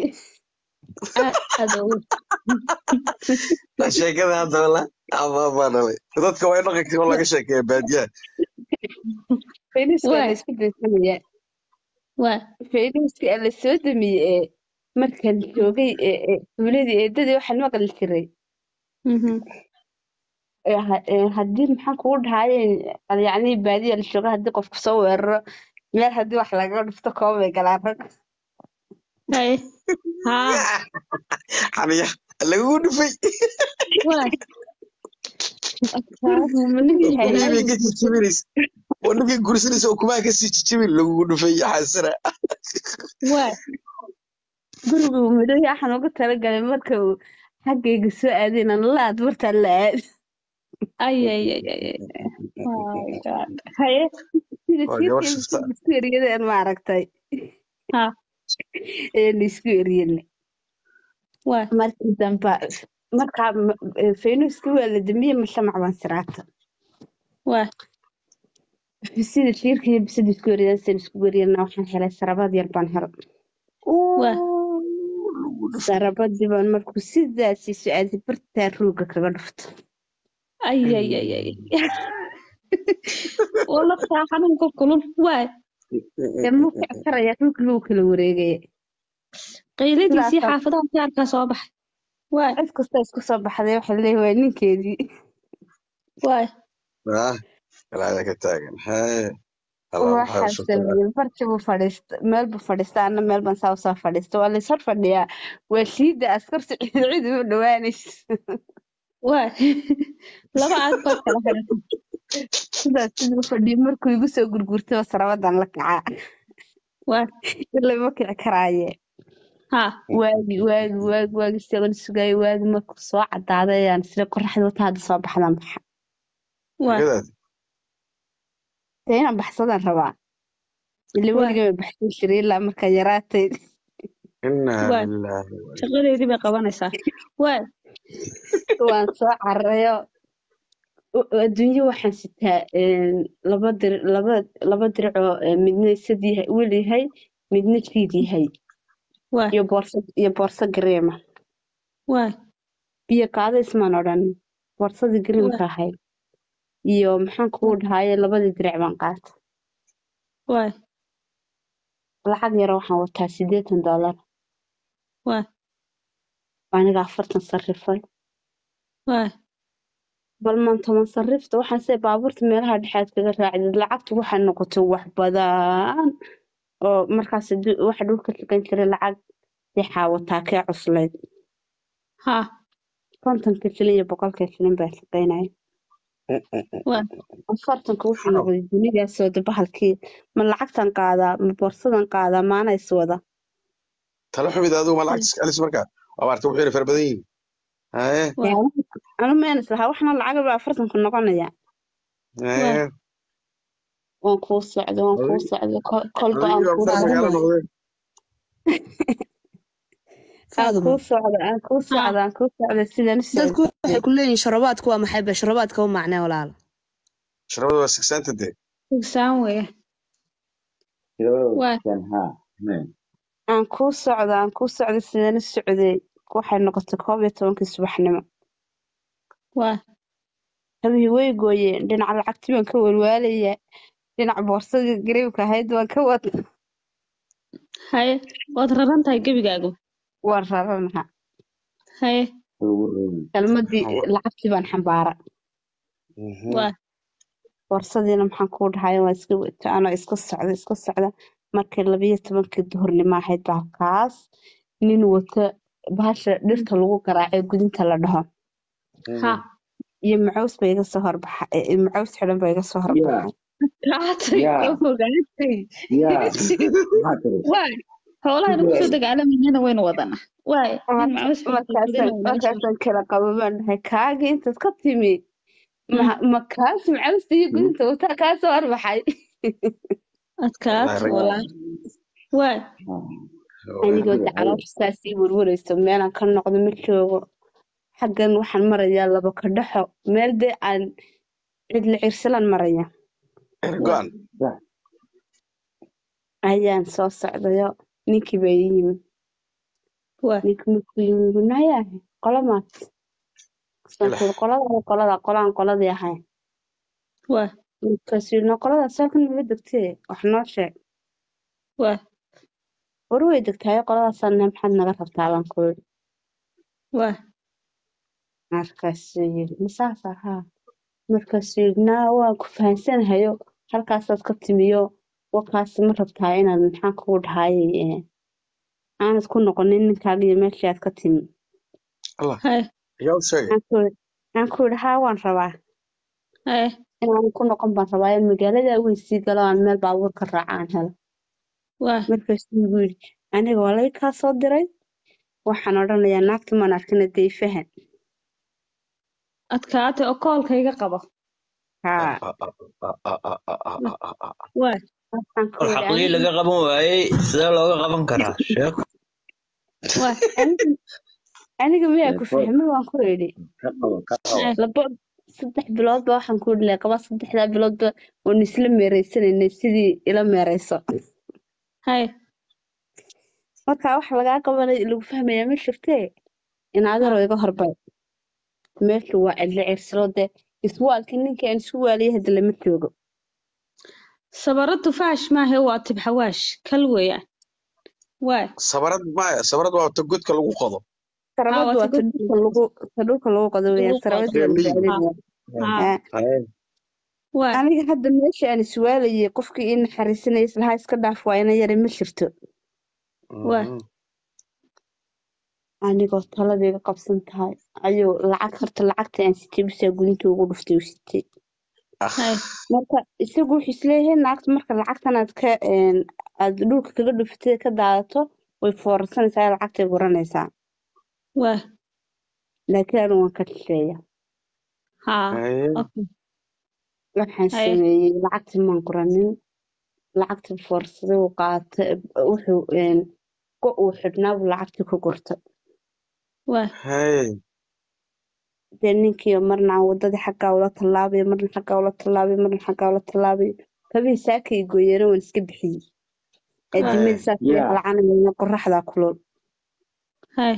aad ugu La sheekada hadda wala ama baa dhalay dadka waa in dhaqanka oo laga sheekeeya baadiyaha faynisku waa waa laysku daysanaya waa fayniska aa lasoo damiyey ee markaan joogay ee ee tuuladii eedadii waxaan maqli jiray mhm ee ha- ee haddii maxaan kugu dhahaye yacni baadiya la joogo haddii qofku soo weeraro meel haddii wax lagaga dhufto kooba bay galaan rag haye haa xaniya lagugu dhufay waa adkaagu ma leeyahay kubii bay anigu ka jijibinaysa oo ninkii gursanaysa oo kumaa kasii jijibin lagugu dhufay xasana waa gurigu madowya waxaan ugu talagalay marka uu xaggayga soo aadayna laad martaa la aad ay ay ay ay ay. my god haye sida waa gabar tiirkeeda shifta sida isku eryadeen ma aragtay haa eena isku eryane waa markii dambe markaa m- ee, faynuuskii waa la damiyey mashamac baan siraata waa sida tiirka iyo bisada isku eryadeen sida isku eryana waxaan helay sarabad yar baan helay waa lagu dhufay sarabadii baan markuu sidaasii socaaday bartaa ruuga kaga dhufto ay ay ay ay oo laftaa xanuunka kulul waa dee muu kici karaya dhulka lagu kala wareegaya qayladiisii sidaasaa xaafadaha jaarkaa soo baxay waa cid kasta isku soo baxday waxay leeyihin waa ninkeedii waa ah galaada ka taagan hee allah maxaa waxaa shukran sameeyey barti buu fadhiista meel buu fadhiista anna meel baan saa usoo fadhiista waa lays hor fadhiyaa waa shiida askarta cid cid uma dhawaanaysa waa laba aag baad kala xidhatay sidaas siduu fadhiyo markuu igu soo gurgurtay sarabadan la kacaa waa ilaa ma kici karaaye haa waagi waagi waagi waagi isagoon sugaayo waagi markuu soo cadaaday ayaan sida qoraxda wata hadda soo baxdaan baxa waa gadaad dee inaan baxsadaan rabaa ila waa weligay ma baxsan jiray ilaa markaa yaraatay inaa waa lilaahi wa inaa shaqadeedii bay qabanaysaa waa waan soo carayo u- adduunyo waxaan sitaa een, laba dir laba laba diricoo ee, midna sad yahay wel yahay midna jiid yahay waa iyo boorso iyo boorso gareema waa biyo qaado ismaan odhan boorsadii waa gareemka ahayd iyo maxaan kugu dhahaye labadii diric baan qaata waa lacag yar waxaan wataa siddeetan doolar waa aniga afartan sarifay waa bal maan toban sarifta waxaan se baabuurta meelaha dhexaad kaga raacdid lacagtu waxay noqotay wax badan oo markaas hadii- waxa dhulka shaqayn jiray lacag dixaa wataa kee cuslayd haa kontonka shilin iyo boqolka shilin baa shaqaynaya waa afartanka wuxuu Wow. noqday dunidaasoo de bahalkii ma lacagtan qaadaa ma boorsadan qaadaa maana is wada talo xumid adigu ma lacagta iska celis markaa waa maarta wuxuu yidhi fara badan yihiin haye waa anu meen islahaa waxna lacag baa afartanka noqonaya waa haye waan kuu socda waan kuu adig socda kol- kolba aan adigii kuu baa far socda magaalo faaduma noqdeen aan faaduma kuu socda aan kuu haa socda aan kuu socda sidaan u dadku socday waxay ku leeyihiin sharabaadku waa maxay ba sharabaadka u macnee walaal sharabada waa sigsaanta dee tugsaan weeye waa aan kuu socda aan kuu socda sidaan u socday waxay noqotay koob iyo tobankii subaxnimo waa habihii way gooyeen dhinaca lacagtii baan ka walwaalaya dhinaca boorsadii gareebka ahayd waan ka wada haye waad raran tahay gebigaagu waan raranaha haye kelmadii lacagtii baan xambaara waa borsadiina maxaan kuu dhahay waa iska wata anoo iska socda iska socda markay labiyo tobankii duhurnimo ahayd baa kaas nin wata bahasha dhirta lagu garaacay gudinta la dhaho ha iyo macaws ba iga soo horbaxa eh, macaws xidhan ba iga soo horbaxay kaatay yaa ka fogaatay yaa maxaa tiri waay xoolaha nagu soo dagaalamayana waynu wadana waay nin Marka- macaws markaasaan markaasaan kala qabo baan dhahay kaagii intaad ka timi ma ma kaas macawsta iyo gudinta wataa kaa soo horbaxay adkaat walaal waay anigoo dacaloosha saas ii warwarayso meelaan ka noqdo ma joogo xaggan waxaan marayaa laba kadhaxo meel dee aan cidla cirsalaan maraya go-an ayaan soo socdayo ninkii baa ii yimi waay ninkii markuu yimi gunaayahay qola maat sankuur qolada qolada qolaan qoladii ahay waay markaasuu yidhi "Noo qolada saakan maba degtee wax noo sheeg waay war way degtaayo qoladaasaan nahay maxaad naga rabtaa baan ku yidhi waay markaasuu yidhi masaas ahaa markaasuu yidhi naa waan ku fahansanahayo halkaasaad ka timiyo wakaas ma rabtaa inaad maxaan kugu dhahayay ee, aanad ku noqonin ninkaaga iyo meeshii aad ka timi allah hay yaa u sheegay Waxaan ku yidhi waxaan ku yidhi haa waan rabaa hay inaan ku noqon baan rabaa in magaalada weyn sii galo aan meel baabuur ka raaca aan helo waay markaasuu igu yidhi aniga waa laga kaa soo diray waxaan odhanayaa naagtii maan arkina dee fahan adkaatay oo koolka iga qabo haa waay waxaan ku war yidhi xaqlii aniga laga qaban waayey sidee looga qaban karaa sheeko waay aniga aniga miyaa ku fahmi waan ku idhi ka qabo ka qabo hay labo saddex biloodba waxaan ku idhi qaba saddexdaa biloodba waan isla meeraysanaynay sidii ila meerayso hay marka wax lagaa qabanay lagu fahmayaa ma jirtee in adeeroo iga horbay meeshu waa cidlo cirsilo dee iswaalkii ninkii aan isku waaliyay hadda lama joogo sabaradu faash maahe waa tibxawaash kal weeyaan waay sabarad maya sabarad waa ta godka lagu qodo haa sarabadu waa waa ta tagad dhulka lagu ta dhulka lagu qodo weeyaan lagu qodo sarabadii waa la reemiyi bacdinaya haa Aa, haye waay aniga hadda meesha aan iswaalayay qofkii ii naxariisanaya islahaa iska dhaaf waa ina yara ma jirto waay anigoo taladayga qabsan tahay ayuu lacag horta lacagta aan sitay bisaa gudinta ugu dhuftay uu sitay hay marka isagu wuxuu isleeyahay naagta marka lacagtan aad ka een, aad dhulka kaga dhufatay ka daadato way foorarsanaysaa lacagtay guranaysaa waay laakiin anigu waan ka shisheeya haa haye okay waxaan hay sameeyey lacagtii maan guranin lacagtii foorsaday uu qaatay wuxuu een, go uu xidhnaa buu lacagtii ku gurtay waay haye dee ninkii marna aan wadadii xaggaa ula tallaabayo marna xaggaa ula tallaabayo marna xaggaa ula tallaabayo kabihii saakay gooyeena waan iska bixiyey waay aadimada saas way yaa qalcanayaan qoraxdaa kulul hay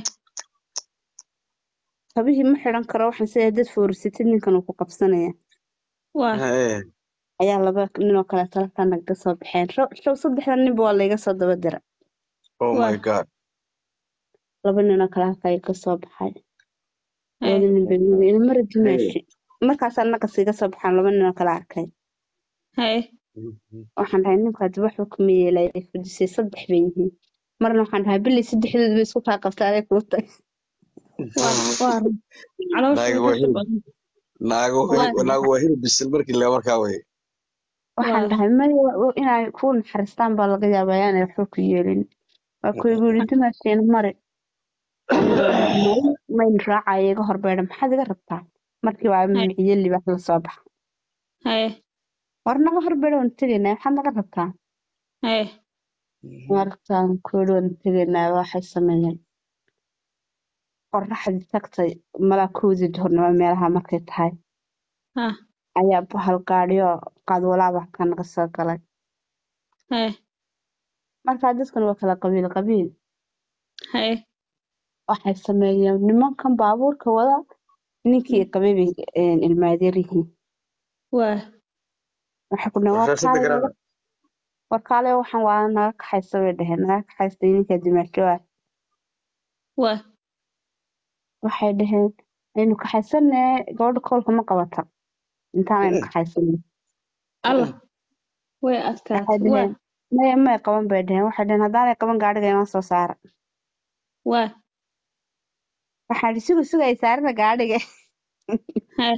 kabihii ma xidhan karo waxaan sidaa dad foorisatid ninkan uu ku qabsanaya waay haye ayaa laba ninoo kale talakaa nagaga soo baxeen show show saddexda ninba waa layga soo daba dira oh waay my god laba ninoo kale halkaa iga soo baxay hay labada nin bay mid ilmara hey dimaashi markaasaa nagas iga soo baxaan laba ninoo kale arkay hay waxaan dhahay ninka hadda waxba kuma yeelaya fadhisay saddex bay yihiin marna waxaan dhahay bilay saddexdooda bay isku kaa qabtaa aday kuu tag waa waa run caloosha naaga waa dadka hilib badan naago waay naago waa hilib bisil markii le markaa wey waxaan waa dhahay maya wa- inay kuu naxariistaan baa laga yaabaa ayaanay waxba ku yeelin waa ku igu yidhi dimaashiina mari anigoo dhahay mari mayn raacaya iga horbeedha maxaad iga rabtaa markii waa hay miciye libaax la soo baxa hay war naga horbeedha waan tegaynaa maxaad naga rabtaa hay markaan ku yidhi waan tegaynaa waxay sameeyeen qorraxdii tagtay malaa kowdii duhurnimo meelaha markay tahay haa ayaa bahal gaadhiyo qaadwalaaba ka naga soo galay hay markaa dadkan waa kala qabiil qabiil hay waxay sameeyeen nimankan baabuurka wada ninkii qabay bay een, ilmaadeer yihiin waay waxay ku dhaheen warshashada warkaale garana warkaale waxaan waa naga kaxaysa bay dhaheen naga kaxaysta ninka dimaasho ah waay waxay dhaheen aynu kaxaysanee gabadha koolka ma qabata intaan aynu kaxaysanay allah way waxay adkaatay waa dhaheen maya may qaban bay dhaheen waxay dhaheen haddaanay qaban gaadhiga inoo soo saara waa waxaa idhi suga suga ay saarina gaadhiga haye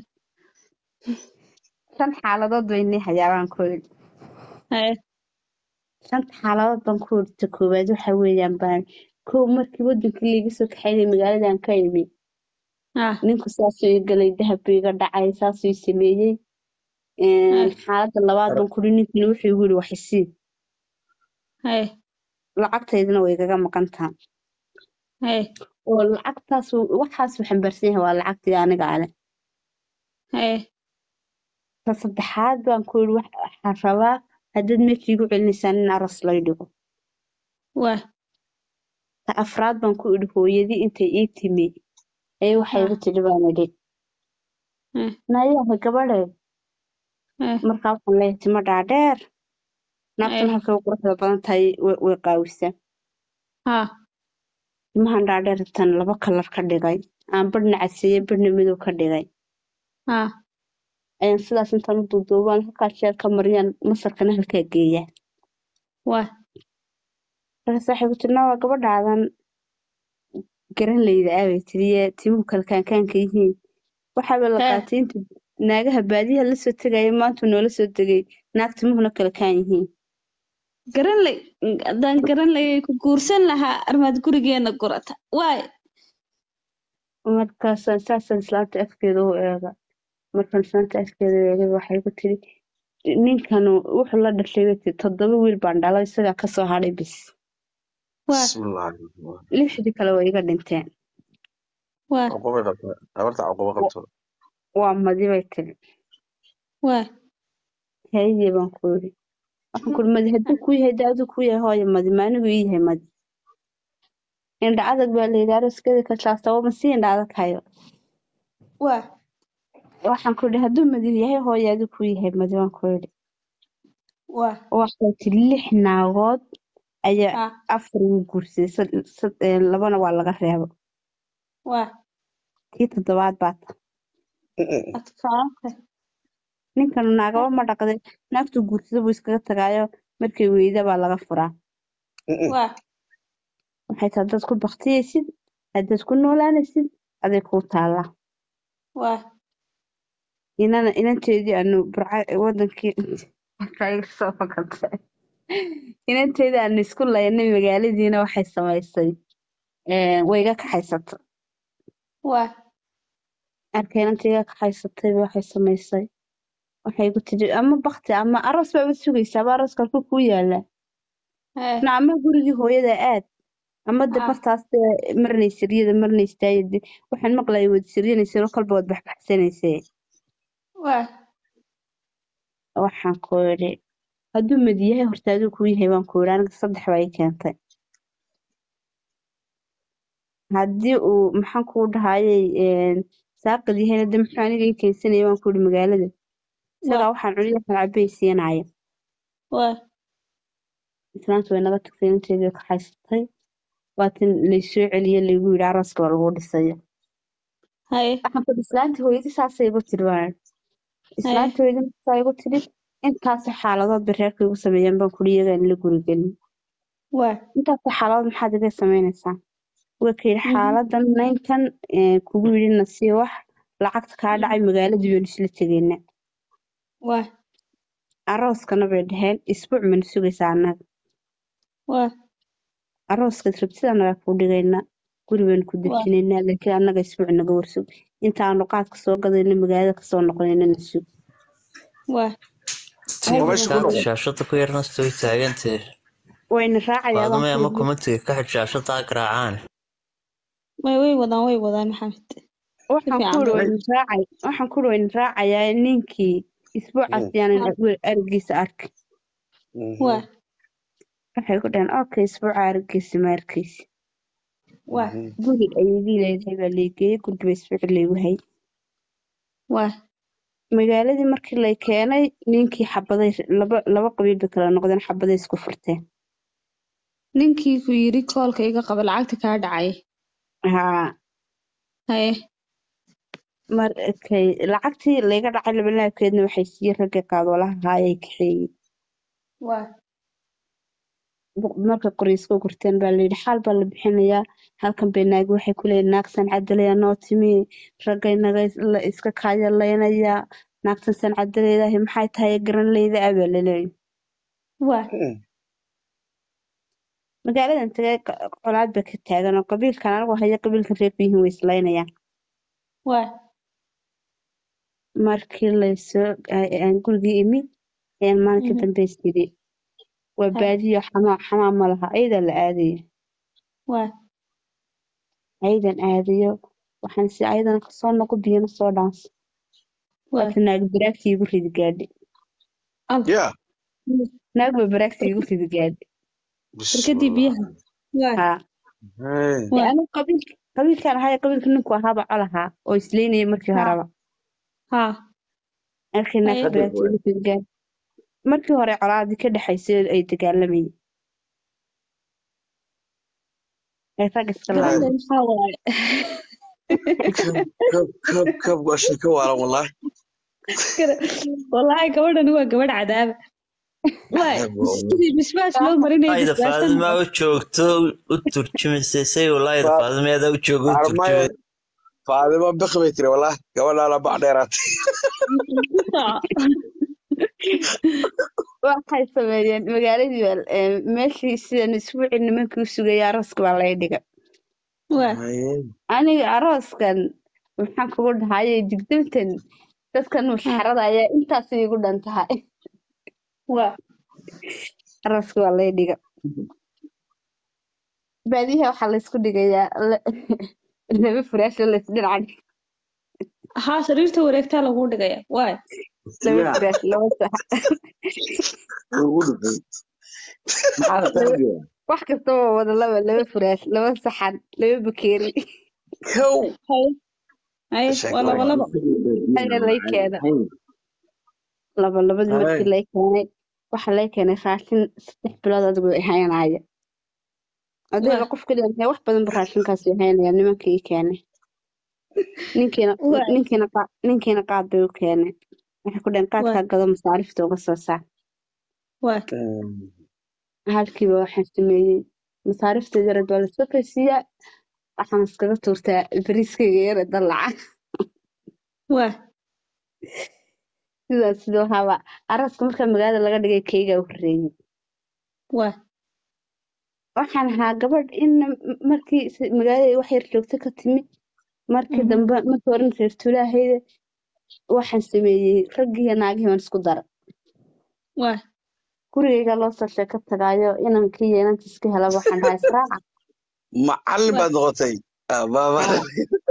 shan xaaladood bay nii hayaabaan ku idhi haye shanta xaaladood baan ku idhi ta koowaad waxa weeyaan baan kow markii wadankii laiga soo kaxaynay magaaladan ka imi ah ninku saasuu ii galay dahab buu iga dhacay saasuu ii sameeyey haye xaaladda labaad baan ku idhi ninkina wuxuu igu yidhi wax isii haye lacagtaydana way igaga maqan tahay haye oo lacagtaas uu- waxaas uu xambaarsan yahay waa lacagtii aniga ale haye ta saddexaad baan ku yidhi wax- waxaan rabaa haddaad meesha igu celinaysaan in aroos lay dhigo waa ta afraad baan ku idhi hooyadii intay ii timi ayay waxay ah igu tidhi baan idhi eh nayaha gabadhe eh markaa waxaan leeyahay timo dhaadheer naagtuna eh halkay u quruxda badan tahay way way qaawisaa ha timahan dhaadheer tan laba kalar ka dhigay aan badhna caseeye badhna madow ka dhigay ha ayaan sidaas intaan u duuduubaan halkaa jeer ka mariyaan masarkana halkaa geeyaa waa markaas waxay ku tiri waa gabadhaadan garan leyda aabay tiriye timuhu kala kaankaanka yihiin waxaaba la hee qaatay inta naagaha baadiyaha la soo tegaya maanta noola soo tegay naag timuhuna kala kaan yihiin garan lay haddaan garan layay ku guursan lahaa armaad gurigeena gurata waay markaasaan saasaan islaamta afkeeda u eega markaan islaamta afkeeda u eegay waxay ku tiri ninkanu wuxuu la dhashay bay tiri toddoba wiil baan dhalay isagaa kasoo hadhay bis waa bismillahi lixdii kale way iga dhinteen waa cuqubay qabtaa habarta cuqubo Wa- qabto waa madi bay tiri waa haye baan ku yidhi waxaan ku yidhi madi hadduu kuu yahay dee aduu kuu yahay hooyo madi maanigu ii yahay madi indha adag baa layidhi arooskeeda ka saastaba ma sii indha adag hayo waa waxaan ku yidhi hadduu madi yahay hooyo aduu kuu yahay madi baan ku yidhi waa waxay tiri lix naagood ayaa ha afar wuu guursaday sad- sad- ee, labana waa laga reebo waa tii toddobaad baa ta adkaatay ninkanu naagaba ma dhaqday naagtuu guursada buu iskaga tagaayo markay weyda baa laga furaa waa waxay tahay haddaad ku baktiyaysid haddaad ku noolaanaysid aday kuu taallaa waa inana inanteedii aanu burca wadankii markaa iga soo fakatay inanteedii aanu isku laynay magaaladiina waxay samaysay ee, way iga kaxaysatay waa arkay inantii iga kaxaysatay waxay samaysay waxay igu tiri ama bakti ama aroos baaba sugaysaa ama arooska halkuu kuu yaalaa hee na ama gurigii hooyada aad ama de ha martaas dee marnay siryada marnay istaayade waxaan maqlayay wad siryanayseen oo kalba wad baxbaxsanaysee waa waxaan ku idhi hadduu madi yahay horta aduu kuu yahay baan ku idhi aniga saddex baa ii keentay haddii uu maxaan kuu dhahayay saaqid yahayna de muxuu aniga ii keensanaya baan ku idhi magaalada isagaa waa waxaan cuniyo waxaan cabay siinaya waa islaanta way naga tagtay inanteedii way kaxaysatay waatin laysoo celiye laygu yidhi arooska waa lagu dhisayo haye waxaan ku idhi islaantii hooyadii saasay igu tiri baan haye islaantii hooyadii markaa igu tiri intaasoo xaaladood bay reerka igu sameeyeen baan kuri iyagaan la gurigelin waa intaasoo xaaladood maxaad iga samaynaysaa waa ka yidhi mhm xaaladan ninkan ee, kugu yidhi na sii wax lacagta kaa dhacay magaaladii baynu isla tegaynaa waa arooskana bay dhaheen isbuuc mana sugaysaa annaga waa arooskaad rabtid annagaa kuu dhigaynaa guri baynu ku waa dejinaynaa laakiin annaga isbuuc naga warsug intaanu qaadka soo gadayno magaalada kasoo noqonayna na sug waa tii oo meesha ku markaad noqon shaashada ku yarna soo taagantee wayna raacayaa baan faadumay ku ama yidhi kumatiga ka xid shaashada ha garaacaan way way wadaan way wadaan maxamed si waxaan ku fiican uri bay wayna raacay waxaan ku uri wayna raacayaa ninkii isbuucaas yaanan arigiisa arki waa waxay ku dhaheen okay isbuuca arigiisa ma arkaysi waa guri ayadii leedahay baa laygeeyey gurigiba isbuuci laygu hay waa magaaladii markii lay keenay ninkii xabaday laba laba qabiil bay kala noqdeen xabaday isku furteen ninkii ku yidhi koolka iga qaba lacagta kaa dhacay haa haye markay lacagtii layga dhacay labalaabkeedna waxay siiyey ragga qaadolaha haayay kaxeeyey waa Bu- marka qoryiska gurteen baa layidhi xaal baa la bixinayaa halkan bay naagi waxay ku leeyihin naagsan cadalaya noo timi raggay naga is- la iska kaayalaynaya naagtan san cadaleedahay maxay tahay garan leyda ah baa laleeyahy waa magaaladan tagay qa- colaad ba ka taagan oo qabiilkan anigu haya qabiilka reer biyihin way islaynayaan waa markii laysoo a- aan gurigii imi ayaan maalinkii mhm, dambe is yidhi waa ha baadiyo xamaa xamaa ma laha ayadaa la aadaya waa ayadan aadayo waxaan si ayadana kasoo noqo biyana soo dhaanso waa waata naag baraagti igu ridi gaadhi al ya naag ba baraagti igu ridi gaadhi barkadii biyaha waa haa Hey. dee waa anigu qabiilka qabiilkan ahaa qabiilka ninku ahaaba col ahaa oo isleynayay markii ha horeba ha markii naagta haye baraagti igu ridi gaadhi markii hore colaadii ka dhexaysay ay dagaalamayeen ee rag iska garan laayay leh maxaa waaye kab kab kab kab waa shika waalan wallahi wallaahi gabadhani waa gabadh cadaaba waay Cadaab waa wallahi. sidii bisbaas loo marinayay walaayda bisbaasan faadima u joogto u turjumaysay say walaayda Fa- faadimeeda u joogo u armaya turjumay faadimo bik bay tiri wallahi gabadhaana bac dheeraatay waxay sameeyeen magaaladii baa ee, meeshii sidan isbuucii nimankii u sugayay arooska baa laga dhigay waa Haye. aniga arooskan maxaan kugu dhahayay digdamtan dadkan ha mushxarada ayaa intaas iigu dhan tahay waa arooska waa laga dhiga baadiyaha waxaa laysku dhigayaa la- laba furaasho laysdhinacan haa sariirta wareegtaa lagu dhigaya waay laba yaa furaash laba sax ugu dhufay maxaa la laba tarbiya wax kasta waa wada laba laba furaash laba saxan laba bakeeri kow haye haye sheeko waa laba laba ayaa lay keenay laba labadii Haye. markii lay keenay waxaa lay keenay raashin saddex bilood adigu haynaya adeega waa qof kaliya intee wax badan ba raashinkaasi haynaya nimankii ii keenay ninkiina waa ninkiina qaa- ninkiina qaad bay u keenay waxay ku dhaheen waa qaadkaa gado masaarifta uga soo saar waa halkiiba waxaan sameeyey masaarifta yared waa lasoo kaysiiyaa waxaan iskaga tuurtaa bariiskayga yare dalaca waa sidaas sidoo haba arooska marka magaalada laga dhigay keyga u horeeyey waa waxaan ahaa gabadh in markii s- magaalada wax yar joogto ka timi markii mhm, dambe markii horan reer tuulaahayda waxaan sameeyey raggiiyo naagihii baan isku dara waa gurigayga loo soo sheeko tagaayo inankii iyo inantii iska helaba waxaan dhahay israaca macallin waa baad noqotay baaba haa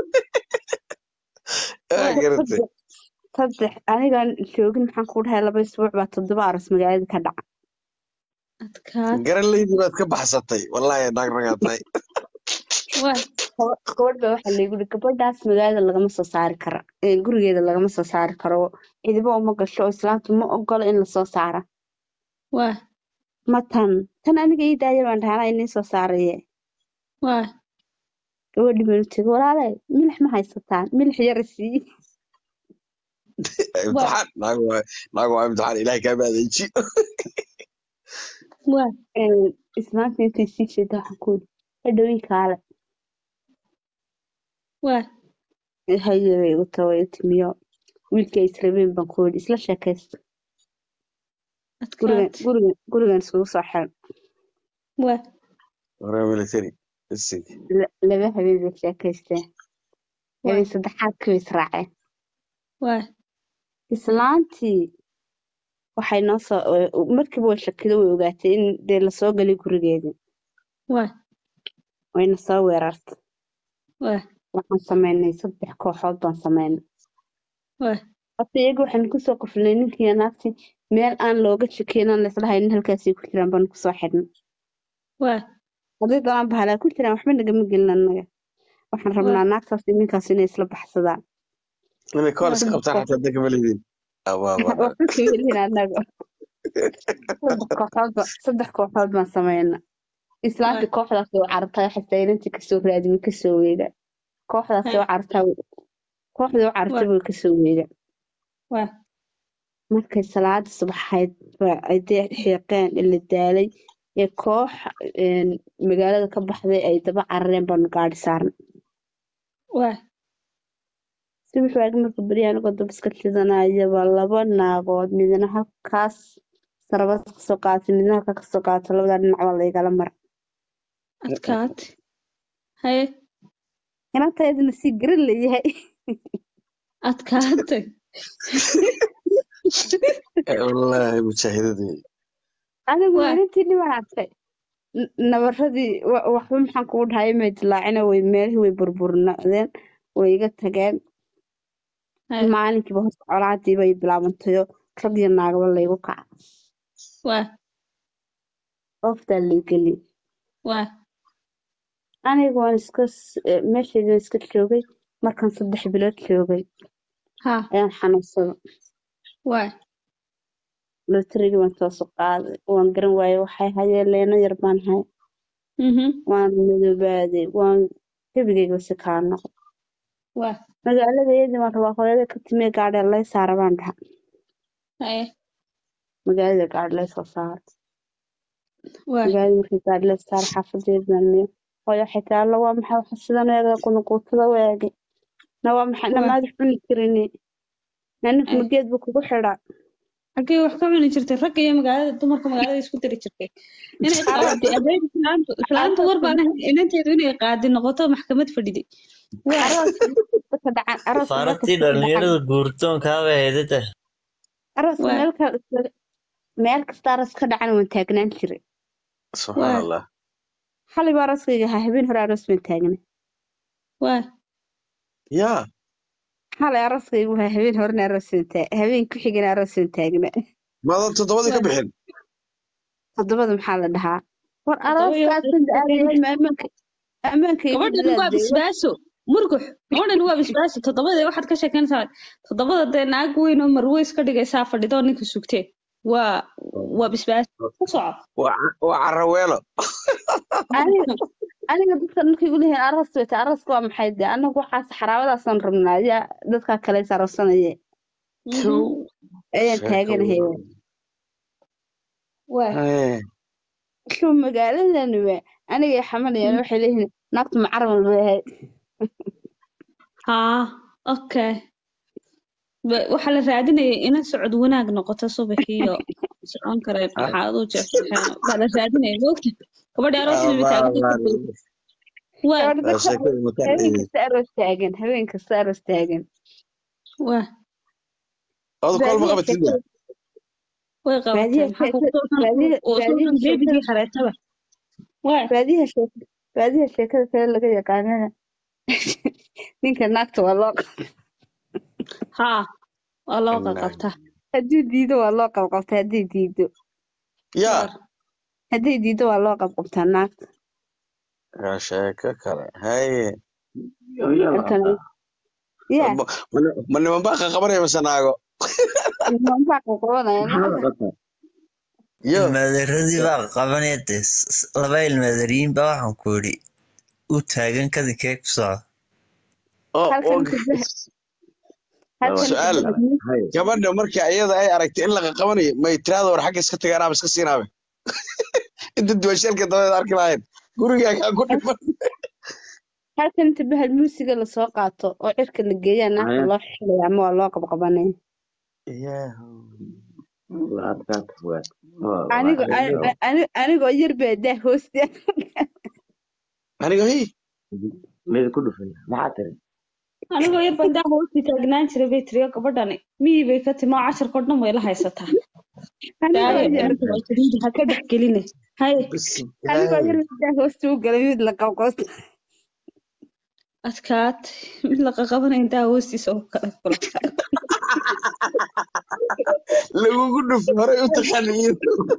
waa waa garatay saddex saddex anigaan joogin maxaan ku dhahay laba isbuuc baa toddoba aroos magaalada ka dhaca adkaad garanleydii baad ka baxsatay wallahi naag ragaa tahay waa Gaba- gabadh baa waxaa laygu yidhi gabadhaas magaalada lagama soo saari kara ee gurigeeda lagama soo saari karo cidiba uma gasho oo islaamtu ma ogola in lasoo saara waa ma tan tan aniga ii daaya baan dhahay anaa inii soo saaraye waa gabadhii baan u tegey walaale milix ma haysataan milix yara sii waa imtixaan naag waa naag waa imtixaan ilaahay kaa maadeeji waa islaanta intay sii jeeda waxaan ku yidhi hadhowii kaale waa haye bay igu taway timiyo wiilkay israbeen baan ku yidhi isla sheekaysta gurigan adkaad gurigan gurigan iskugu soo xiran waa hore military isig La- laba habeen bay sheekaysteen waa habeen saddexaadkii bay israaceen waa islaantii waxay noo soo markiiba way shakido way ogaatay in dee lasoo galay gurigeedii waa wayna soo weerartay waa waxaan sameynay saddex kooxood baan sameynay waa horta iyaga waxaan kusoo qufnay ninkiiyo naagtii meel aan looga shakiyin aan laisdhahaynin halkaasay ku jiraan baan kusoo xidhnay waa haddii doonaan bahalaa ku jiraan waxba nagama gelin annaga waxaan waa rabnaa naagtaas iyo ninkaas inay isla baxsadaan inay koor waa iska qabtaan xataa dadka malidin waxba kama helin annaga saddex kooxood ba saddex kooxood baan sameynay waa islaantii kooxdaas oo carabtay waxay saylantii kasoo raadimi kasoo weeda kooxdaasi Hee. u cartaa kooxdii u cartay way kasoo weegaan waa markay salaada subaxayd baa ay dee xiiqeen ila daalay ee koox een, magaalada ka baxday ay daba carareen baanu gaadhi saarnay waa subax waagi marka beri anigoo dab iska shidanaya baa laba naagood midna halkaas sarabad kasoo qaadatay midna halkaa kasoo qaadatay labadaa dhinac baa laygala mara adkaat haye inantaydana sii garan layahay adkaatay wallaahi mujaahidadii anigu Waa. inantii dhiban arkay N- nabaradii wa- waxba maxaan kugu dhahay may dilaacina way meelihii way burburnaadeen way iga tageen haye maalinkiiba horta colaadii bay bilaabantayo rag iyo naagaba laygu kaca waa ooftaa laygeli waa aniga waan iska s- eh, meeshaydii waan iska joogay markaan saddex bilood joogay ha ayaan xanuunsaday waa lotarigii waan soo soo qaaday waan garan waayey waxay hayeen leeno yar baan hay mhm waan madoobaaday waan gebigayga si kaa noqday waa magaalada iyadii waan rabaa hooyada ka timee gaadhi lay saara baan dhaha haye magaalada gaadhi lay soo saara waa magaalada markii gaadhi lay saara xaafadeedaan miyo hooyo waxay tii alla waa maxay waxa sidan eega qunuquutada waagi na waa maxay waa namaad cuni karini na ninka haye mageed buu kugu xidhaa xaggee wax ka cuni jirtay ragga iyo magaalada dumarka magaalada isku dari jirtay inay qaadi adeeg islaantu islaantu war baan ahayn inanteedu inay qaadi noqoto maxkamad fadhiday waa arooska markasta ka dhacan arooska faaragtii markasta ka dhacan dhalinyarada guurtoonkaaba heedada arooska waa meel ka meel kasta aroos ka dhacan waan taagnaan jiray subxaan waa allah xalay baa arooskayga ahaa habeen hore aroos baan taagnay waa yaa xalay arooskaygu ahaa habeen horena aroos baan taa- habeen ku xigana aroos baan taagnaa maadan toddobadii ka waa bixin toddobada maxaa la dhahaa war toddoba iyo arooskaasan aadayahay ma ammaanka ammaanka igu gabadhan waa dadaal dee bisbaaso murgux gabadhan waa bisbaaso toddobada waxaad ka sheekeynaysaa toddobada dee naag weyn oo marwe iska dhigaysaa fadhidoo ninka sugtee waa waa bisbaaso ku soco waa ca- waa caraweelo aniga aniga dadka markay igu leeyihiin aroos wata arooska waa maxay dee anagu waxaas xaraabadaasaan rabnaa yaa dadkaa kale is aroosanaya mhm kow ayaan sheeko taaganahay weyn waa Hee, shuu magaaladan waa aniga xamanayaan mm. waxay leeyihiin naagtu macaral bay ahayd haa okay Ba- waxaa la raadinayay ina socod wanaag noqoto subaxiiyo socon kara ah, maxaad u jeexjeexeen baa la raadinayay moogta gabadhi aroosna bay abaa taagantay baa kurbaysa waa gabadha waa dadka sheekada mataan habeen eedeed kasta aroos taagan habeen kasta aroos taagan waa odu kol ma baadiyaha qabatid sheekada way qabatay baadiyaha maxaa kugu sheekada soo baadiyaha oo soo baadiyaha dhan sheekada beebigii xareetaba waa baadiyaha sheekada baadiyaha sheekada kale laga yaqaanana ninka naagta waa loo haa waa loo Inaa qaqabtaa hadduu diido waa loo qabqabtaa hadday diido yaa waar hadday diido waa loo qabqabtaa naagta waa sheeko kale haye halkan yaa ma ma- ma niman baa qaqabanaya mase naago nimanbaa qabqabanaya naagta yo ilmaadaradii baa qabanaya dee s- s- laba ilmaadariyin baa waxaan ku yidhi u taagan kadinkee ku socda oo halkan oo tabaha halkan su-aal tabaha gabadha marka iyada ay aragtay in la qaqabanayo may tiraada war xagga iska tagaanaaba iska siinaabe inta duwasheelka dabadeed arki lahayn gurigaagaa ku dhiman halkan inta bahal muusiga lasoo qaato oo cirka la geeyaa naagta loo xilaya ama waa loo qabqabanaya anigo a- a- anigoo yar baa daa hoosta aniga hi anigoo yar baan daa hoosti taagnaan jiray bay tiriyo gabadhani miyii bay ka timi oo casharkoo dhan way la haysataa anigoo daaya yar inanta waa jiriidi ha ka dhex geline haye anigoo yar baa daa hoosta u galay mid la qabqabto adkaat mid la qaqabanayo daa hoostiisa oo kale kulata lagugu dhufo horey u taqaaniin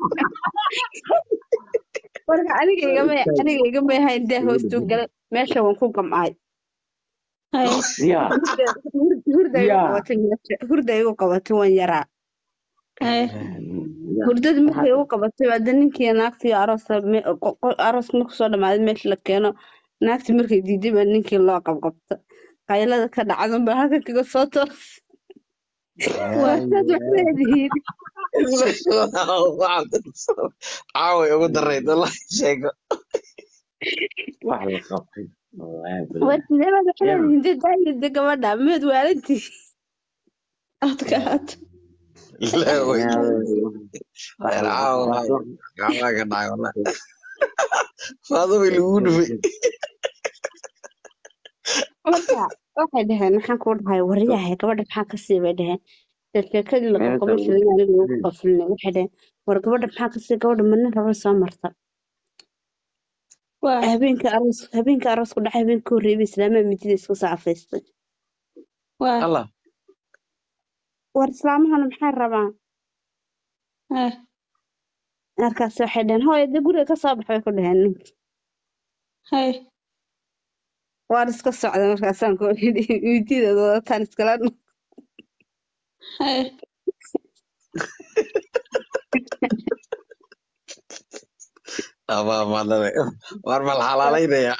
marka aniga igama aniga igama ahayn daa hoosta u galay meesha waan ku gam'ay haye hurda hurda igu qabatay meesha hurda igu qabatay waan yaraa haye hurdada markay igu qabatay hadda ninkii naagtii aroos aroos marku soo dhamaaday meesha la keeno naagtii markay diiday baa ninkii loo qabqabta qaylada ka dhacdan baa halkan kaga soo toos waasaad wax leedihiin caaway ugu darayd wallahi sheego wax la qabtay wallaahi bilaahi warsidee baad wax Yar. leedihiin dee daayide gabadha meed waalantii aadka aad la way wax reer la caawa qabto gacmaha ka dhacay wallahi faadumay lagugu dhufay marka waxay dhaheen maxaan kuu dhahay waryahay gabadha maxaa ka sii bay dhaheen dee sheekadii la meesha qabqabay jiray aniga lagu qaflinay waxay dhaheen war gabadha maxaa ka sii gabadha ma nin raba soo marta waa habeenka aroos habeenka aroosku dhacay habeenka horreeyay islaamaha midida isku soo cafaystay waa allah war islaamahana maxay rabaan eh markaas waxay dhaheen hooyo dee guriga ka soo bax bay ku dhaheen ninka hay waan iska socda markaasaan ku idhi midida wadataan iskala dhan hay ama madame war mal xalaalaynaya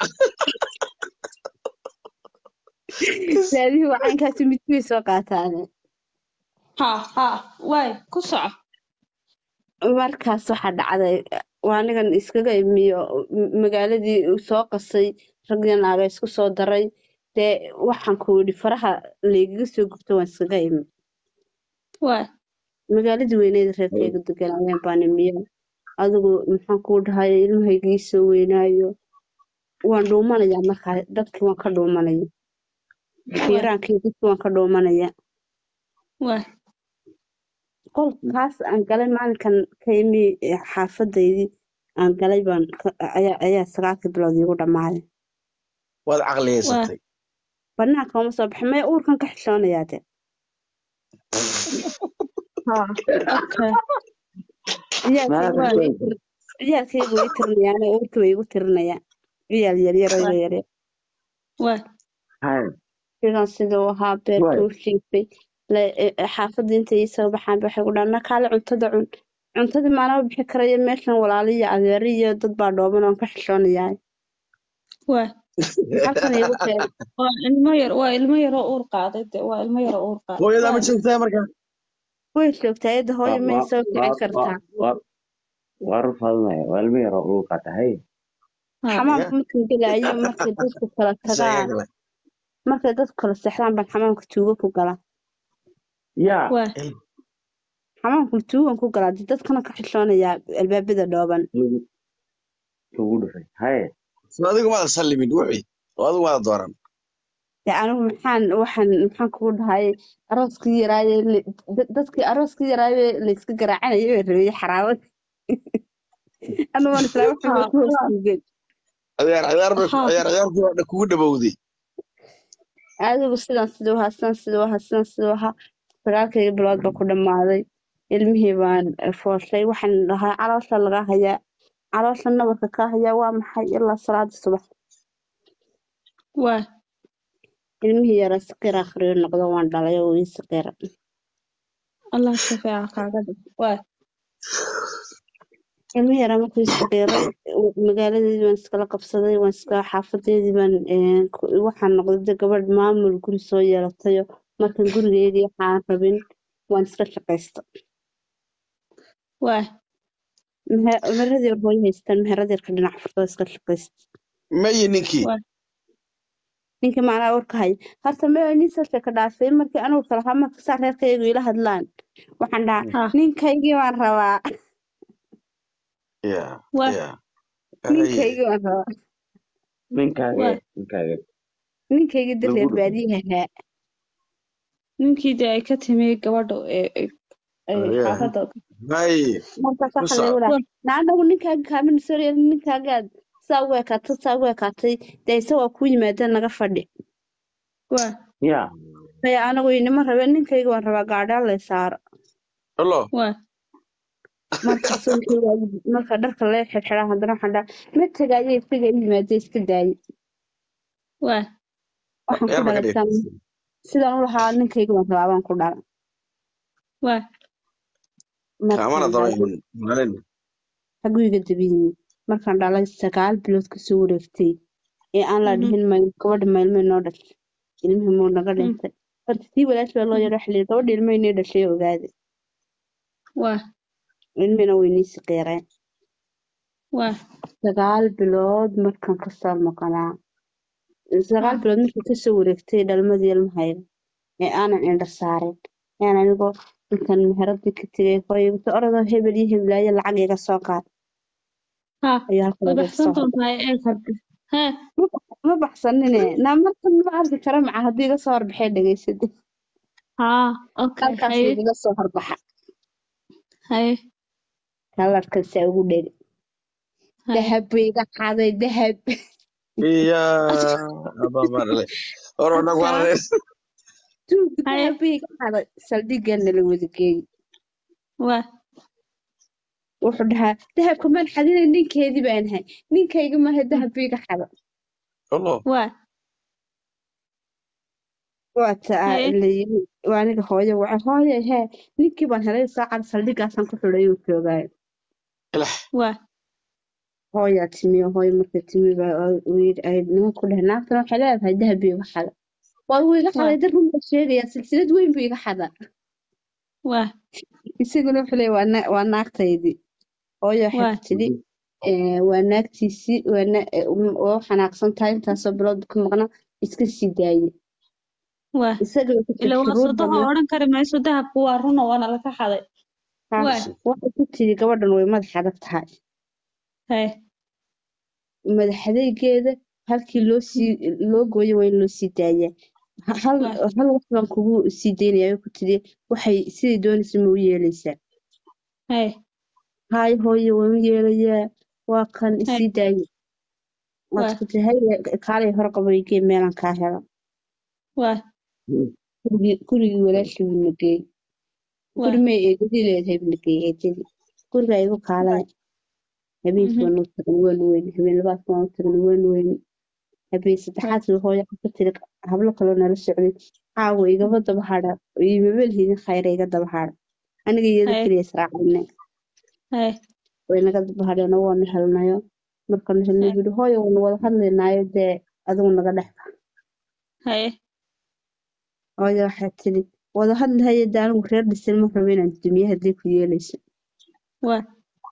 raadihi wacaynkaasi midkii soo qaataane ha ha waay ku soco markaas waxaa dhacday waa anigan iskaga imiyo m- magaaladii uu soo qasay ragii naaga isku soo daray dee waxaan ku yidhi faraha laygaga soo gubto waan iskaga imi waay magaaladii weyneed reerkayga deganayeen baan imiyo adigu maxaan kuu dhahay ilmahaygii soo weynaayo waan dhuumanayaa markaa dadkii waan ka dhuumanaya fiiraankii dadkii waan ka dhuumanaya waay qolkaas aan galay maalinkan ka imi eh, xaafadaydii aan galay baan ka- ayaa ayaa sagaalkii bilood iigu dhammaaday waad waa caqliyeysatay banaanka uma soo baxin maya uurkan ka xishoonayaa de ha okay ciyaalkaygu maanta way ii tir ciyaalkaygu way ii tirinayaan oo uurkii way igu tirinayaan ciyaal yaryar oo waay yaryar waay hay sidan siduu ahaa beerka way u shiifay le- e- e- xaafadii intay ii soo baxaan ba waxay ku dhahaan nakaale cuntada cun cuntadii maalama bixi karaya meeshan walaalo iyo adeero iyo dad baa dhooban oon ka xishoonayaa waay halkan iigu keen waa ilmo yar waa ilmo yar oo uur qaaday de waa ilmo yar oo uur qaaday hooyadaa ma waay joogtaa markaa way joogtaa iyada hooyo wa may wa soo wa kicin wa kartaa wa war fadnaya waa ilmo yar oo uu qaata hay ha ya xamaamka markay gelaayo markay dadku kala tagaan sheegale markay dadku kala seexdaan baan xamaamka tuugo ku galaa yaa waay xamaamka tuugan ku galaa dee dadkana ka xishoonayaa albaabada dhooban lagu lagu dhufay hay so adigu maada sallimin wixii oo adigu maada dooran dee anigu maxaan waxaan maxaan kugu dhahay arooskii yaraaye la- da- dadkii arooskii yaraaye layska garaacanayay bay rabay xaraabad anigoon islaa waxay ha bay ku hoos waa tuugeen ciyaar ciyaar bay ha ciyaar ciyaartii waa kugu dhabowday adigu sidan siduu ahaa sidan siduu ahaa sidan siduu ahaa sagaalkayga bilood baa ku dhammaaday ilmihii baan eh, fooshay waxaan dhahaa caloosha laga hayaa caloosha nabarka kaa hayaa waa maxay ilaa salaada subax waay ilmihii yaraa saqiir akhriyo noqdo waan dhalay oo ii saqiira allah shafeeca kaaga dhig waay ilmihii yaraa markuu ii saqiiray magaaladeedii baan iskala qabsaday waan iska xaafadeedii baan eh, ku- waxaan noqday de gabadh maamul guri soo yeelatayo markan gurigeedii waxaan rabin waan iska shaqaysta waay mehe- meherad yar hooyo haystaan meherad yarka dhinac furtoo iska shaqaysta mayi ninkii waay ninkii macnaa warka haya horta me nin soo sheeka dhaafay markii anugu kala haa marka saa reerkaygu ila hadlaan waxaan dhahaa ha ninkaygii waan rabaa ya waay ya haye ninkaygii waan rabaa ninkaaga waay ninkaaga ninkaygii lagu dareer dhufay baadiyaha ahaa ninkii dee ay ka timi gabadha ee ee ee ya xaafadda haye markaas ku waxaa lagu soco dhaha waay naa anagu ninkaaga kaamina soo reerin ninkaagaad saa ugu ekaatay saa ugu ekaatay dee isagoo kuu yimaadeen naga fadhi waay yaa maya anagu inima rabeen ninkayga waan rabaa gaadhaan lay saaro alo waay markaas wixii waagi- marka dharka lee xirxiraa haddana waxaan dhaha ma tegaayo isaga i yimaadee iska daaye waay waxaan ku yar baa ka dhalay dhigay saan sidaan u lahaa ninkayga waan rabaa baan ku dhala waay kaamana markaan daba dhalay iman maalin xaguu iga daba yimi markaan dhalay sagaal bilood kasoo wareegtay ee aan la Mhm. dhihin mayl gabadha maylmay noo dhashay ilmihii muu naga Mm. dhintay horta tii walaash baa loo Mhm. yaro waxa layidhi gabadha ilmahay nii dhashay ogaade waa ilmihina way nii siqeereen waa sagaal bilood markaan kasoo maqnaa sagaal ah bilood markii kasoo wareegtay dhalmadii ilmahayga ee aanan indha saarin ayaan anigoo intaan meheradii ka tegay hooyagta orodoo hebel iyo heblaayo lacag iga soo qaad ha ayuu way halkooda iga baxsan soo hordhay doontaa eeg hadda hee ma bax- ma baxsanine naa markan ma arki kara maca haddii iga soo horbaxay dhegaysade haa okay halkaas haye iga soo horbaxa haye kalarkasaa ugu dheri haye dahab buu iga qaaday dahab iya abaa maarale hor oo dhag adkaa warareys tuuga haye dahab buu iga qaaday saldhigana la wada geeyey waa wuxuu dhahaa dahabka maan xadinay ninkeedii baan ahay ninkayga maaha dahab buu iga xada allo waa waa taa haye la yiri waa aniga hooyo waxa hooyo hee ninkii baan helay saacad saldhigaasaan ku xidhay uu joogaayo ilax waa hooyaa timi hooyo markay timi baa uu yidhi ay nimanku dheh naagtan waxay leedahay dahab buu iga xada waa wuu iga waa xaday dar run baa sheegayaa silsilad weyn buu iga xada waa isaguna wuxuu leeyahay waa na- waa naagtaydii hooyo waxay waa ku tidhi "Eh, waa naagtiisii waa na- eh, um, waa u xanaaqsan tahay intaasoo bilood ka maqna iska sii daaye waa isaga way ku ila tidhi waa shuruud sodoho badnaa odhan kari mayso dahabku waa runo waana laga xaday ha waa waxay ku tidhi gabadhan way madax adag tahay haye madaxadaygeeda halkii loo sii loo gooyo waa in loo sii daayaa Ha- hal waa hal wax baan kugu sii daynaya ayay ku tidhi waxay siday doonaysa ma u yeelaysaa haye haay hooyo waan u yeelayaa waa kan haye isii daaye waad waa ku tihi haye kaalay hor qabaygee meelan kaa hela waa gurigii gurigii walaashii buu na geeyey waa guri may eedadii leedahay buu na geeyey eedadii guriga igu kaalaya habeenkii mhm waan u tagan waan weyn habeen labaadka waan u tagan waan weyn habeen waa saddexaadkii hooyo ka tiri hablo kaloo nala socday caawa igaba daba hadha imabelhidin khayra iga daba hadha aniga iyada haye keliya israacine haye way naga daba hadheeno waanu helnayo markaanu helnay haye buu yihi hooyo waanu wada hadlaynaayo dee adigu naga dhex bax haye hooyo waxay tiri wada hadlahayo dee anigu reer dhisan ma rabo inaan dumiye haddii ku yeelayso waa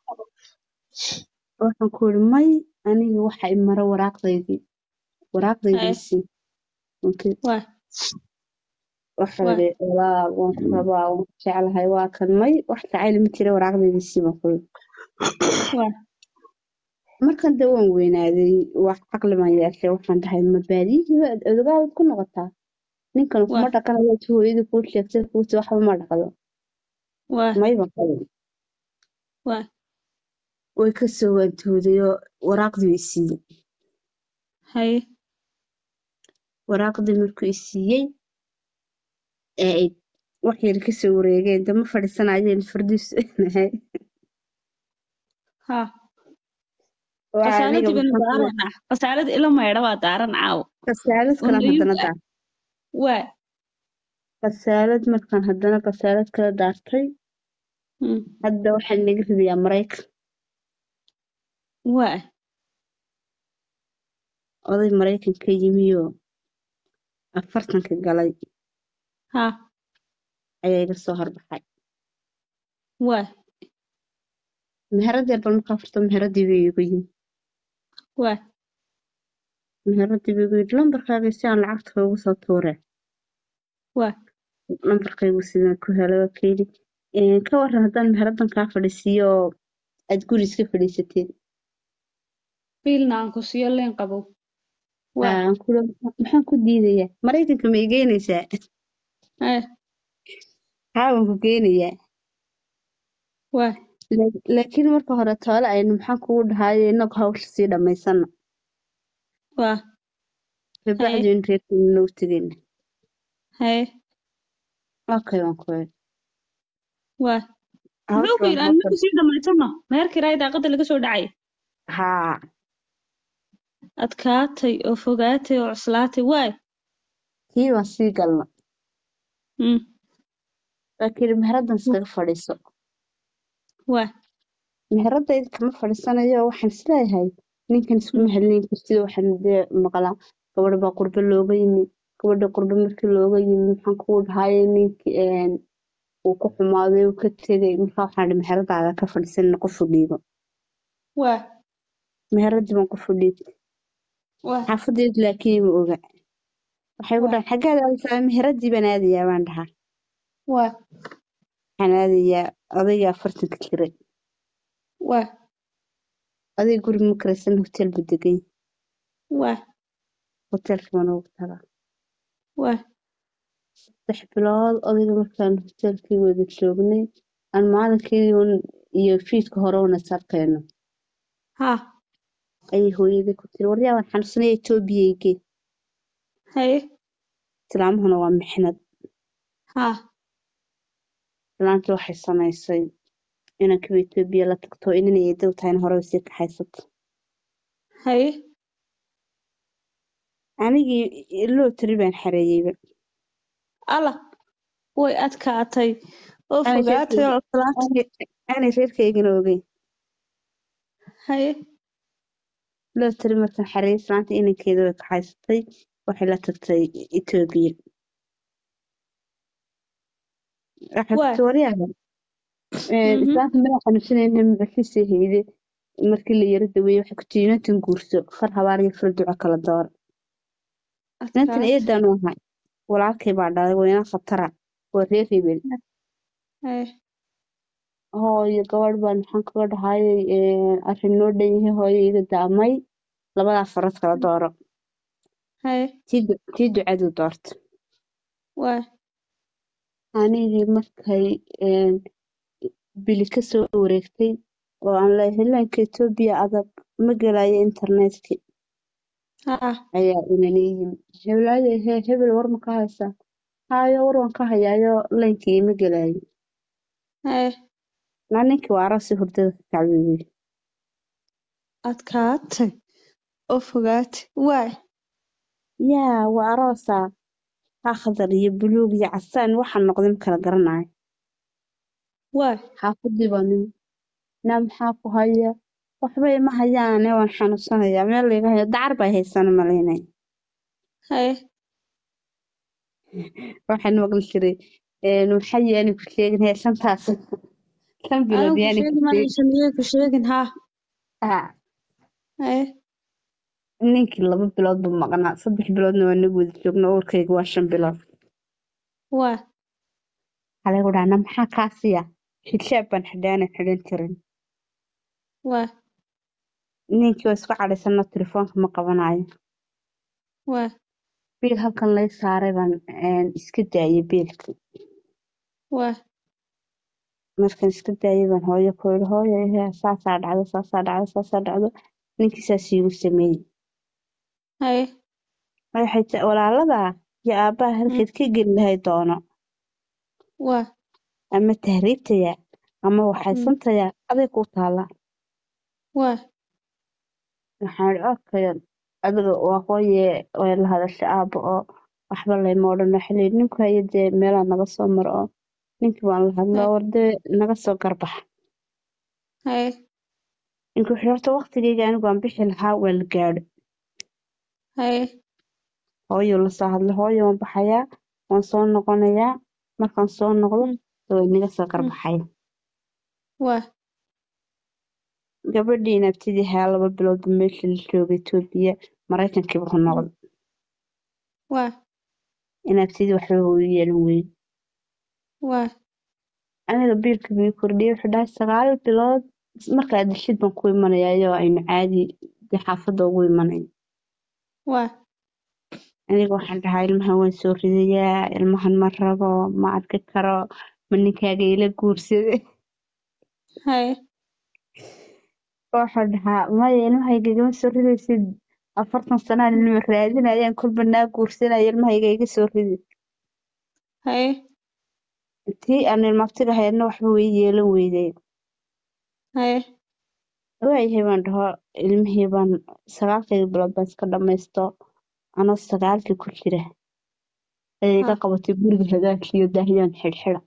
waxaan ku yidhi may aniga waxa i mara waraaqdaydii haye waraaqdaydiisii markii waa waxa waa yidhi walaal waan ku rabaa waan ku jeclahay waa kan may wax jacayl ma jira waraaqdaydiisii baan ku yidhi waa markan dee waan weynaaday wax caqli baan yeeshay waxaan dhahay ma baadiyihiiba odogaadad ku noqotaa ninkan kuma waa dhaqanayo tu hooyadii kuu sheegtay kuuti waxba ma dhaqdo waa may baan qabin waa way ka soo waantoodayoo waraaqdii i siiyey haye waraaqdii markuu i siiyey ee ay wax yar kasoo wareegeen dama fadhiisanayeen fardiis nahay ha waa aniga qasaaladii baynu maxaan ku daaranaa qasaalada ila maydha waa daaran caawo kasaalad oo kalan haddana nayuuga daar waa kasaalad markaan haddana kasaalad kala daartay mm, hadda waxaa naga ridayaa maraykan waa oday maraykanka yimiyoo afartanka galay ha ayaa iga soo horbaxay waa meherad yar bal markaa furto meheradii buu igu yimi waa meheradii buu igu yidhi lambarkaaga si aan lacagta ugu soo tuure waa lambarkaygu sidaan ku helay waa ka yidhi "Een, ka waran haddaan meheradan kaa fadhiisiiyo oo aad guri iska fadhiisateed biilna aan ku siiyo leen qabow waa aan ku iri, maxaan ku diidayaa maraykanka ma igeynaysaa haye xaawan ku geynayaa waa La- laakiin marka hore toole aynu maxaan kugu dhahayo inagu hawsha sii dhammaysana waa haye kabacdi in reerkeena nagu tegayna haye okay waan ku iri waa hawsha muxuu ku baan yidhi aan hawsha inagu sii dhammaysano meherkii raay daaqada laga soo dhacay haa adkaatay oo fogaatay oo cuslaatay waay kii baan sii galna mm, laakiin meheradan iskaga fadhiiso waa meheradayda kama fadhiisanayo waxaan isleeyahay ninkan iskuma hadlayn kartid waxaan dee maqlaa gabadha baa qurbe looga yimi gabadha qurbe markii looga yimi maxaan kuu dhahaye ninkii een, uu ku xumaaday uu ka tegay markaa waxaan dhi meheradaada ka fadhiisan qofu dhiibo waa meheradii baan qofu dhiibtay waa xaafadeedu laakiin ma oga waxay ku waa dhahan xaggaad aadaysaa meheradii baan aadayaa baan dhahaa waa waxaan aadayaa odayga afartanka jiray waa odayga guri ma karaysan hotel buu degan yahay. waa hotelka baan ugu tagaa waa saddex bilood odayga markaan hotelkii wada joognay aan maalinkii un iyo fiidka hore una sarkayno haa ayay hooyadii ku tiri waryaa waan xanuunsanaya etoobiya igee haye islaamahuna waa mixnad haa islaantii waxay samaysay inankiiba etoobiya la tagto inanay eedow tahayna hore usii kaxaysato haye anigii loo tiri baan xareeyeyba alla way adkaatay oo aanay fogaatay reerkayga oo islaanta aanay aanay reerkaygana ogeyn haye loo tiri markaan xareeyey islaanta inankeeda way kaxaysatay waxay la tagtay etoobiya waxay ku waa tiri waryaha Een, mhm islaanta madaxa xanuunsanayna magaciisa hayde markii la yara daweeyey waxay ku tiri inantan guurso far habaar iyo far duco kala door inantan adkaatay eedaan u ahay walaalkay baa dhalay waa inan khatara waa reer hebel haye hooyo gabadh baan maxaan kaga dhahayay arrin noo dhan yahay hooyo iga daamay labadaa farad kala dooro haye tii du- tii ducadu doorto waa anigii markay een, bili kasoo wareegtay oo aan leeyahay helaanka etoobiya adag ma gelayo internetkii haa ayaa inani yimi hebelaayo he hebel war ma ka haysaa haayo war waan ka hayaayo lainkii ima gelayo haye naa ninkii waa arasi hurdada ka kacweeyey adkaatay oo fogaatay waa yaa waa aroosaa akhdar iyo buluug iyo casaan waxaa noqday ma kala garanayo waa xaafadii baa nimi naa maxaa ku haya waxba ima hayaane waan xanuunsanayaa meel layga hayo dacar bay haysana malaynaya haye waxaan maqli jiray een, maxaa yaani ku sheegin hee shantaas shan bilood anigu yaani ku sheegi maayo sheegin shamiyey ku sheegin haa haa haye ninkii laba bilood buu maqnaa saddex biloodna waa nagu wada joogna uurkayga waa shan bilood waa waxaa lagu dhahaa na maxaa kaa siya xijaab baan xidhaana xidhan jirin waa ninkii waa isku cadhaysana telefoonka ma qabanayo waa biil halkan lay saaray baan een, iska daayay biilkii waa markaan iska daayay baan hooyo ku yidhi hooyo ehe saasaa dhacdo saasaa dhacdo saasaa dhacdo ninkii saas iigu sameeyey haye waxay ti walaaladaa iyo aabbaha mm, halkeed ka geli lahay doono waa ama tahriibtaya ama mm, waxaysantaya aday kuu taala waa waxaan idhi okay adiga waa hooye way la hadashay aabba oo waxba layma odhan waxa layidhi ninku haye dee meelaa naga soo maro oo ninkii baan la hadlay haye oo wardee naga soo garbax haye ninkii wuxuu horta waqtigeyga anigu aan bixi lahaa waa la gaadho haye hooyuu la soo hadlay hooyo waan baxayaa waan soo noqonayaa markaan soo noqdo mm, way naga soo mm, garbaxaya waa gabadhii naabtidii hayaa laba bilood buu meeshii la joogay Itoobiya Maraykankiiba ku mm, noqday waa inaabtidii waxba u yeelan weyn waa aniga biilka bii kordhiyey wuxuu dhahay sagaal bilood markaa dishid baan ku imanayaa iyadoo aynu caadi dee xaafadda ugu imanayn waa aniga waxaan dhahaa ilmahan waan soo ridayaa ilmahan ma rabo ma arki karo ma ninkaaga ila guursade haye waxaan dhahaa maya ilmahayga igama soo ridaysid afartan sanaan ilma raadinayaan kolba naa guursanaya ilmahayga iga soo ridi haye tii aan ilmaabtiga hayadna waxba way yeelan weyday haye waayahay baan dhaho ilmihii baan sagaalkayga bilood baan iska dhamaysto anoo sagaalkii ku jira ayay iga ha qabatay guriga hagaagkiiyo daahiyaan xidhxidha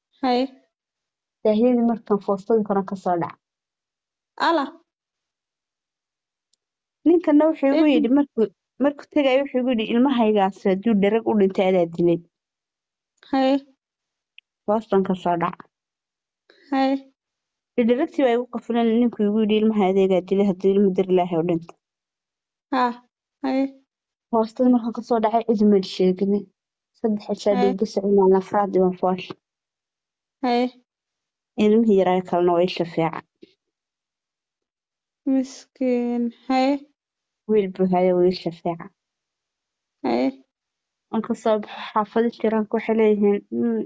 haye daahiyadii markaan foostadii koran kasoo dhaca ala ninkana wuxuu igu Ee, yidhi markuu markuu tegaya wuxuu igu yidhi ilmahaygaas hadduu dherag u dhintay adaa dilay haye booston ka soo dhaca haye dheragtii baa igu qafilan ninkuu igu yidhi ilmaha adeegaa dilay hadduu ilmo dir ilaahay u dhintay haa haye boostada markaan kasoo dhacay cidumad sheegin saddex cishaa haye dhiigga soconaan afraad diban foosha haye ilmihii yaraa kalena waa isha fiican miskiin haye wiil buu haya waa isha fiican haye waan kasoo baxo xaafado jiraan waxay leeyihiin "Mm,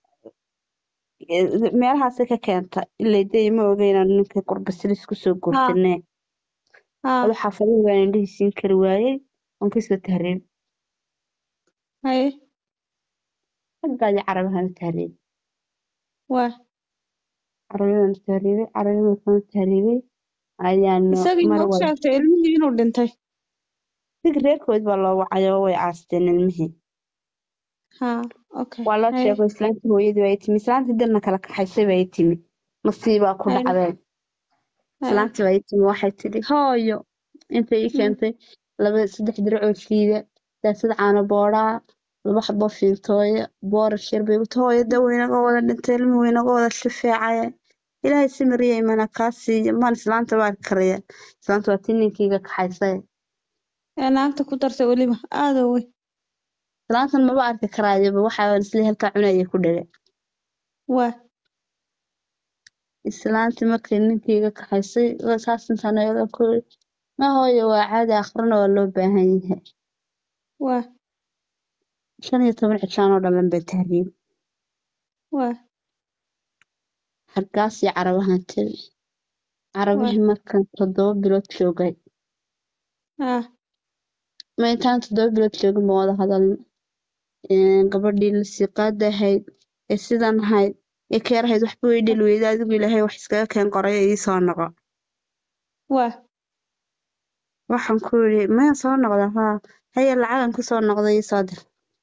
e- meelahaasay ka keenta ilaa day ma ogeynaan ninkay qurbasilis kusoo haa guursanee haa aduu xaafadihii waan indhihii siin kari waayey waan kasoo tahriib haye raggaadii carabahana tahriib waa carabiyadana tahriibay carabiyada kana tahriibay ayaanu isagii mar ma u wal sheegtay ilmihii inuu dhintay sig reerkood baa loo wacay oo way aasteen ilmihii haa okay waa loo haye sheego islaantii hooyadii baa timi islaantii dirna kala kaxaysay baa timi masiibaa ku haye dhacdeen haye islaantii baa timi waxay tidhi hooyo intay ii mm, keentay laba saddex diracoo shiida daasad caano boodhaa laba xabo fiintooya boorash yar bay uta hooyo da waynaga wada dhintay ilmuhu waynaga wada shifeecaye ilaahay si mariya imana kaa siiya maan islaanta baa karaya islaanta waa tii ninkeyga kaxaysay ee naagta ku dartay weliba aada wey islaantan maba arki karaayoba waxaa isla halkaa cunaya ku dhage waa islaantii markay ninkeyga kaxaysay waa saas intaan eega ku yidhi ma hooyo waa caadi akhrina waa loo baahan yahay waa shan iyo toban cishaan oo dhalan baa tahriib waa hargaas iyo carabahan tiri waa carabihii markan toddoba bilood joogay haa ma intaan toddoba bilood joogin ma wada hadalno Een, gabadhii la siiqaada ahayd ee sidan ahayd ee keer ahayd waxba way dheli weyda adigu ilaahay wax iskaga keen qoray ee ii soo noqo waa waxaan ku yidhi maya soo noqda haa haya lacagan ku soo noqday ii soo dir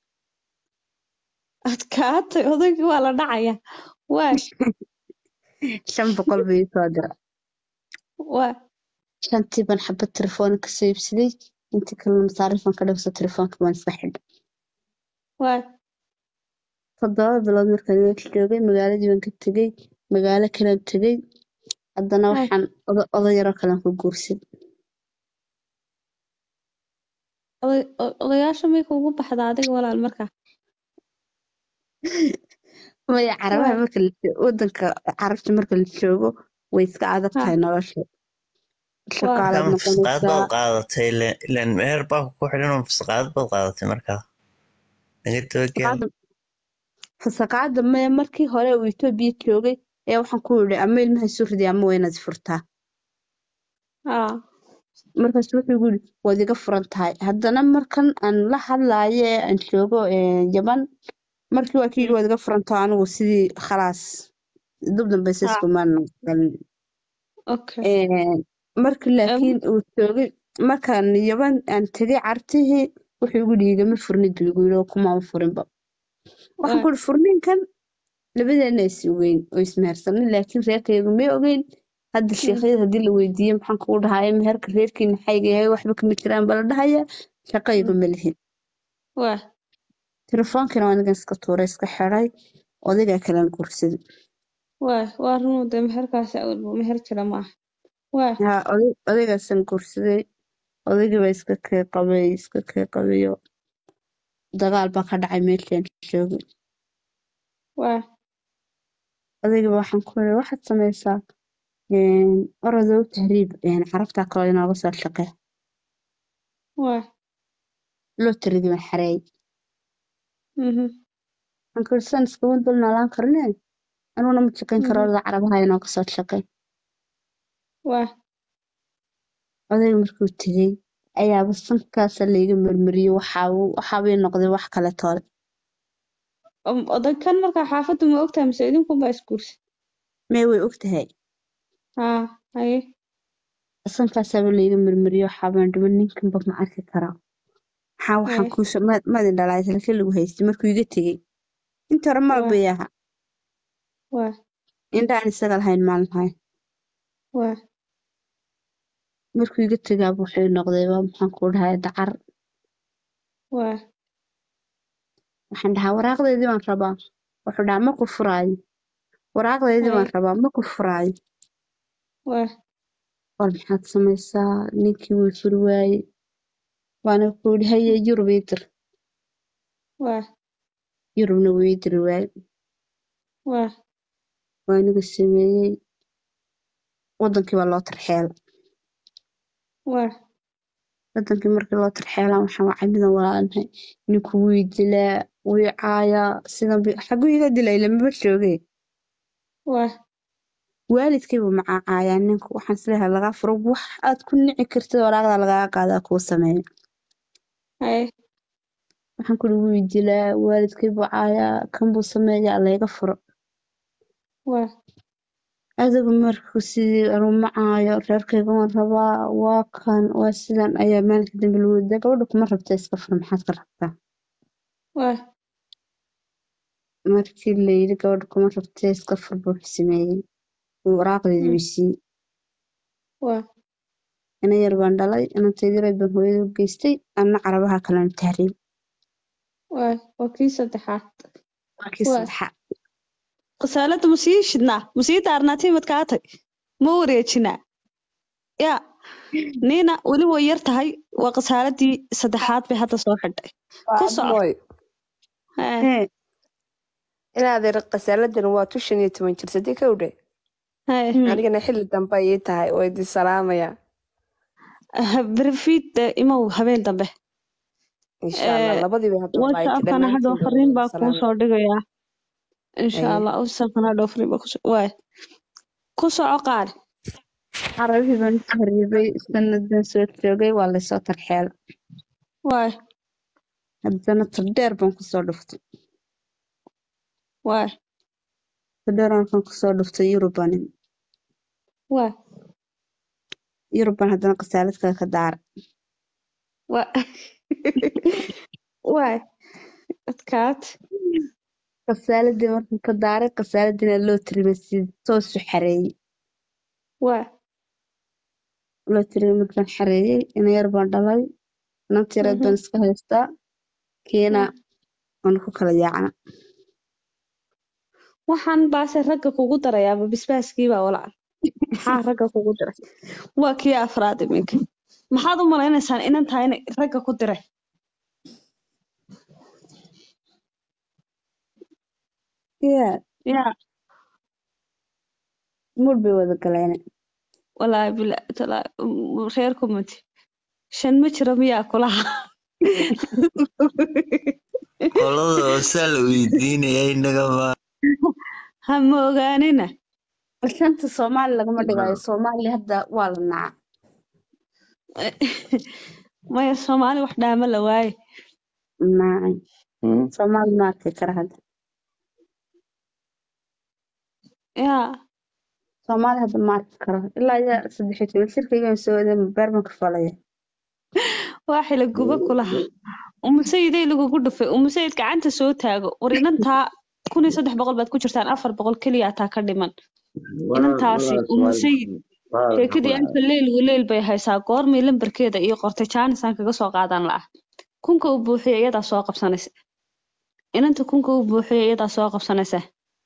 adkaatay odaygii waa la dhacaya waa shan boqol buu ii soo dira waa shantii baan xabad telefoon kasoo iibsaday intii kalena masaarifan ka dhigso telefoonka baan iska xidhay waa toddoba bilood markaan meesha joogay magaaladii baan ka tegey magaalo kalaan tegey haddana hay waxaan oda- oday yaroo kalean ku guursaday oday o- odayaasha may kuugu baxda adiga walaal markaa maya carabaha waa marka la jo- wadanka carabta marka la joogo way iska adag haa tahay nolosha waa shaqaalaad markaa fasaqaad baad noqonaysaa qaadatay ileen ileen meher baa ku xidhan oo fasaqaad baad qaadatay markaa naga dabageel fasaqaada fasaqaada maya markii hore uu Itoobiya joogay ayaa waxaan ku yidhi ama ilmaha isu ridi ama waa inaad furtaa haa markaas wuxuu igu yidhi waad iga furan tahay haddana markan aan la hadlaayo ee aan joogo ee, yaman markii waa kii yidhi mm, waad iga furan tahay anigu sidii khalaas dib dambayse haa iskumaan galin okay Ee, markii em laakiin uu joogay markaan yaban aan tegay cartihii wuxuu igu yidhi igama furnid buu igu yidhi oo kumaan furinba waxaan waa ku yidhi furniinkan labadeena is ogeyn oo ismehersanin laakiin reerkaygu may ogeyn hadda mm, sheekhyada haddii la weydiiyo maxaan kugu dhahaye meherka reerkiina xayga yahay waxba kama jiraan bala dhahaya shaqayga mm, ma lihin waa telefoonkiina waa anigan iska tuuray iska xiray odaygaa kalaan guursaday waa waa runuu dee meherkaasi awalba meher jira ma aha waa haa oday odaygaasaan guursaday odaygii baa iska kee qabay iska kee qabayo dagaal baa ka dhacay meeshaan joogay waa odaygiiba waxaan ku yidhi waxaad samaysaa een, orodow tahriib een, carabtaa kaloo inooga soo shaqee waa lootarigii baan xareeyay mhm waxaan ku yidhi saan iskuma dul noolaan karne aniguna ma shaqayn karo mhm orada carabaha inooga soo shaqee waa odayga markuu tegey ayaaba sankaasa layga marmariyey waxaa waxaabay noqday wax kale toole Om- odaykan markaa xaafaddu ma ogtahay mise idinkunbaa isguursa mee way ogtahay haa haye sankaasaaba layga marmariyey waxaabaan dhiman ninkanba ma arki karaa maxaa waxaan haye kuusoo maadin dhalaay salka lagu haystay markuu iga tegey inta hore maal waa bay ahaa waa indhaan isaga lahayn maalin lahayn waa markuu iga tegaa wuxuu noqday waa maxaan ku dhahay dacar waa waxaan dhahaa waraaqdeydii baan rabaa wuxuu dhahaa ma ku furaayo waraaqdeydii haye baan rabaa ma ku furaayo waa war maxaad samaysaa ninkii wuu furi waaye waana ku yidhi haye yurub ii dir waa yurubna wuu ii diri waaye waa waa aniga sameeyey wadankii baa loo tarxeel waa wadankii markii loo tarxeelaan waxaan wacay midan walaalnahay ninku wuu i dilaa wuu i caayaa sidan bi xaguu iga dilay lamaba jooge waa waalidkaybu macaacayaa ninku waxaan isleeyahay lagaa furo wax aad ku nici kartid waraaqda lagaga qaadaa kuu sameeya haye waxaan kuri wuu i dilaa waalidkaybu caayaa kan buu sameeyaa layga furo waa adigu markuu sidii anuu macaayo reerkayga waan rabaa waa kan waa sidan ayaa maalinka dambe lagu wada gabadha kuma rabta iska fur maxaad ka rabtaa waa markii layidhi gabadha kuma rabta iska fur buu sameeyey wuu waraaqdeedii mm, weysiiyey waa ina yar baan dhalay inantaydii baan hooyada u geystay anna carabaha kalena tahriib waa waa kii saddexaad waa kii waa saddexaad qasaalada ma sii shidnaa ma sii daarnaa timid kaatay ma wareejinaa yaa niina weli way yar tahay waa qasaaladii saddexaad bay hadda soo xidhay waa ku soco abmooy Hee, hee inaadeer qasaaladan waa tu shan iyo toban jir sadii kowdhe hee. hmm. anigana xilli dambe ayay tahay oo idin salaamaya Ha- berifiid eh, imow habeen dambe insha allah Eh, labadiiba hadda like whatsappkana hadhow dhammaantiin fariin baa kuu salaamaya soo dhigayaa insha aye allah whatsappkana hadhow fariin baa kusoo waay ku soco qaali carabihii baan u tahriibay sanadan soo joogay waa laysoo tarxeel waay haddana tardheer baan kusoo dhuftay waay tardheer markaan kusoo dhuftay yurubanin waay yuruban haddana qasaalad kale ka daaray waay waay adkaad qasaaladii markaan ka daaray qasaaladina loo tirimay si toosu xareeyey waay loo tirimay markaan xareeyey ina yar baan dhalay inantii yareed mhm, baan iska haystaa kiina waa. waanu ku kala yaacna waxaan baase ragga kugu darayaaba bisbaaskiibaa walaal maxaa ragga kugu diray waa kii afraad iminka maxaad u malaynaysaan inan tahay inay ragga ku diray yaa yaa mur bay wada galeen walaahi bila talaa reer kumati shan ma jiro miyaa kulaha qolada hoosaa la weydiinaya inaga ma ha ma ogaanina shanta soomaali lagama dhigayo soomaali hadda waa la naca maya soomaali wax dhaama la waaye nacay soomaali ma arki kara hadda yaa soomaali hadda ma arki karo ilaa iyo saddex iyo toban jirkaygan soo waday beer baan ka falaya waa xila guba kulaha umusayidey lagugu dhufay umusayid gacanta soo taago war inantaa kun iyo saddex boqol baad ku jirtaan afar boqol keliya taa ka dhiman inantaasi umusayid sheekadii alfa leyl waleyl bay haysaa goormay lambarkeeda iyo qortay jaanisaan kaga soo qaadan la'a kunka u buuxiya iyadaa soo qabsanaysa inanta kunka u buuxiya iyadaa soo qabsanaysa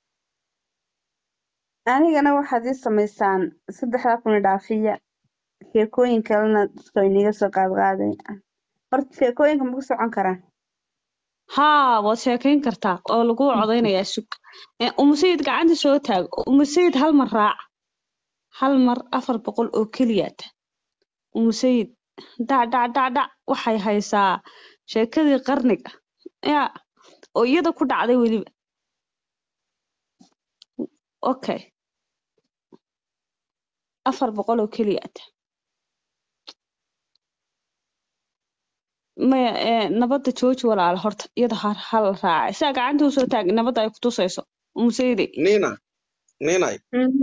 anigana waxaad ii samaysaan saddexdaa kun dhaafiya sheekooyin kalena dadka iniga soo qaadqaaday horta sheekooyinka ma ku socon karaan haa waad sheekayn kartaa oo lagu codaynayaa sug Eh, umusayid gacanta soo taag umusayid hal mar raac hal mar afar boqol oo keliyaata umusayid dhac dhac dhac dhac waxay haysaa sheekadii qarniga yaa oo iyada ku dhacday weliba okay afar boqol oo keliyaata maya eh, nabadda jooji walaala horta iyada ha hal raacay sidaa gacanta usoo taag nabadda ay ku tusayso umusayidi niina niinay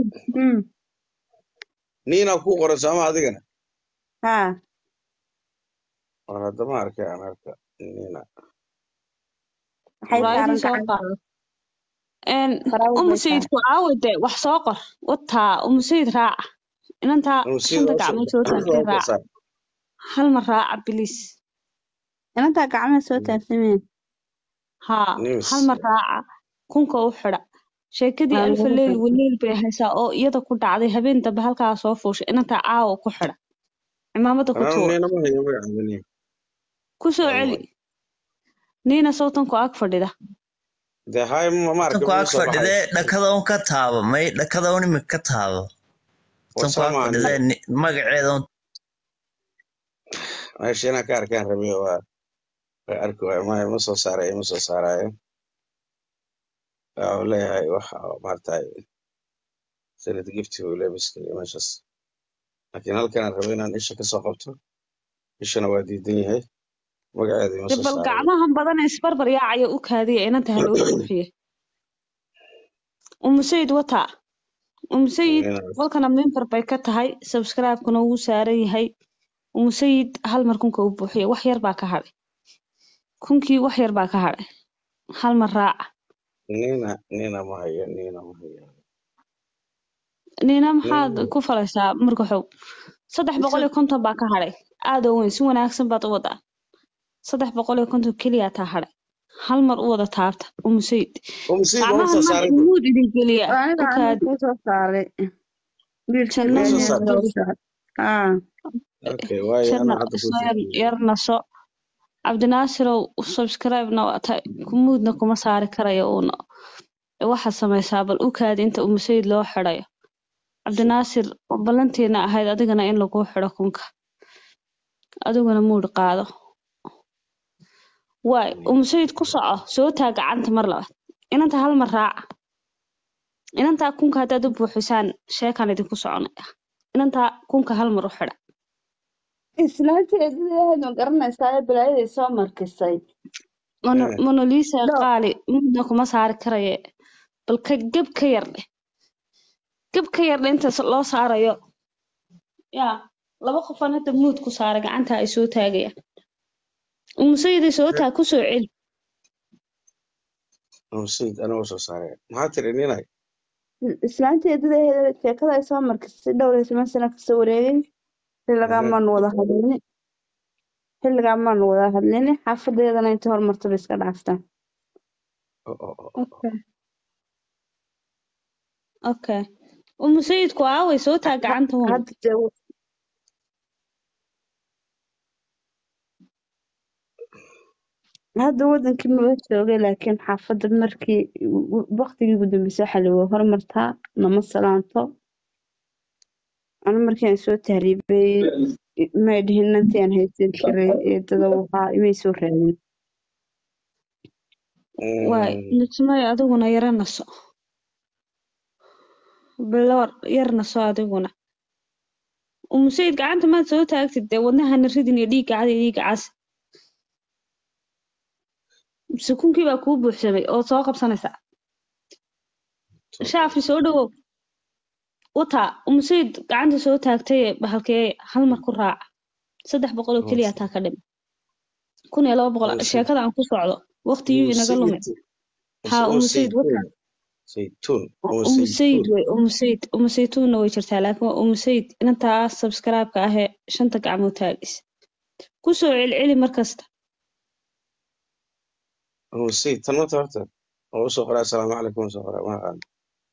niina ku qoran sooma adigana haa war haddama arkay aan arka niina maxay saaran walaalihiis soo gacanta qaado Een, faraawul umu bay saaran sayidku caawa de wax soo qor wataa umu sayid raaca inantaa Umu Sayid shanta waa gacmood soo soo taagtay waa soo raaca saar hal mar raaca bilis inantaa gacmaha soo taagsameen haa nimis hal mar raaca kunka u xidha sheekadii waa alfa lagu leyl xirtay waleyl bay haysaa oo iyada ku dhacday habeen dambe halkaa soo fuushay inantaa caawa ku xidha cimaamada ku anaa tuur niina ma hayo magacaada niina ku soo waa celi magac niina sawtanku ag fadhida dee hay ma ma arka tanku ma ag soo baxay fadhidee dhakada un ka taabo may dhakada un imika ka taabo tanku warsaa ag maahan fadhidee ni- magaceeda un meesha inaan ka arkaan rabay waa waa arki waay maya ma soo saarayo ma soo saarayo waa uu leeyahay wax oo maaragtay sanad gifti uu leeyahay biskili meeshaas laakiin halkanaan rabay inaan isha ka soo qabto ishana waa diidan yahay magaceeda ima de soo bal saarayo gacmahan badan ee isbarbar yaacaya u kaadiya inanta ha loo buuxiye umu sayid wataa umu sayid Niina- walkana member bay ka tahay subscribe-kuna wuu saaran yahay umu sayid hal mar kunka u buuxiye wax yar baa ka hadhay kunkii wax yar baa ka hadhay hal mar raaca niina niina ma hayo niina ma hayo niina maxaad niina ku falaysaa marka xow saddex boqol iyo konton baa ka hadhay aad oo weyn si wanaagsan baad u wadaa saddex boqol iyo konton keliya taa hadhay hal mar u wada taabta umu sayid umu sayid waa ma gacmahan soo marka saaray muud idin geliya aniga u aniga kaadi kuu soo saaray wiilkii janna ma soo beeniyaan saartay soo saaray haa okay waayo janna anaa hadda ku isla soo yar yar naso cabdinaasirow subscribe-na waa tahay kumuudna kuma saari karayo uuna waxaad samaysaa bal u kaadi inta umu sayid loo xidhayo cabdinaasir ballantiina ahayd adigana in lagu xidho kunka adiguna muud qaado waay umu sayid ku soco soo taa gacanta mar labaad inanta hal mar raaca inantaa kunka haddaad u buuxisaan sheekaan idinku soconaya inantaa kunka hal mar u xidha islaanteedii ma garanaysaa ee balaayaday soo markisay Mono, Eh, monolisa dhow qaali mudna kuma saari karaye bal ka geb ka yar dheh geb ka yar dheh inta loo saarayo yaa laba qofaan hadda muud ku saaray gacanta ay soo taagayaan umusayiday soo taag ku soo celi umu sayid anaa soo saaray maxaa tiri niinay islaanteedii sheekada ay soo markisay dhowr iyo toban sano kasoo wareegay xilligaa Ehe. maanu wada hadlini xilligaa maanu wada hadlini xaafadeedana inta hormarta bay iska dhaaftaan Oh, oh, oh, oh. okay okay umusayidku aaway soo taag gacanta hun hadda dee hadda wadankii maba joogay laakiin xaafadda markii waqtigii ugu dambeysay waxaa lagu hormartaa nama salaanto anu markii aan soo tahriibay may dhihin nantii aan haysan jiray eedada waxaa imay soo raadin waay Mm, nijmay adiguna yara naso bilowr yar naso adiguna umusayid gacanta maad soo taagtid dee wadnahana ridin iyo dhiigga cadi iyo dhiigga cas sukunkii baa kuu buuxsamay oo soo qabsanaysaa shaafi soo dhawow wataa umusayid gacanta soo taagtay bahalkee hal mar ku raaca saddex boqol oo keliya taa ka dhima kun iyo laba boqol umu sayid sheekada aan ku socdo waqtigii umu inaga lumin sayid haa umu umusayid wataa saytuun saytuun umu umusayid saytuun wey umusayid umusaytuunna way jirtaa laakiin waa umusayid inantaa subscribe-ka ahee shanta gacmood taagis ku soo celceli mar kasta umu sayid tan mata horta oo usoo qoraa asalaamu calaykum usoo qoraa ma aqaan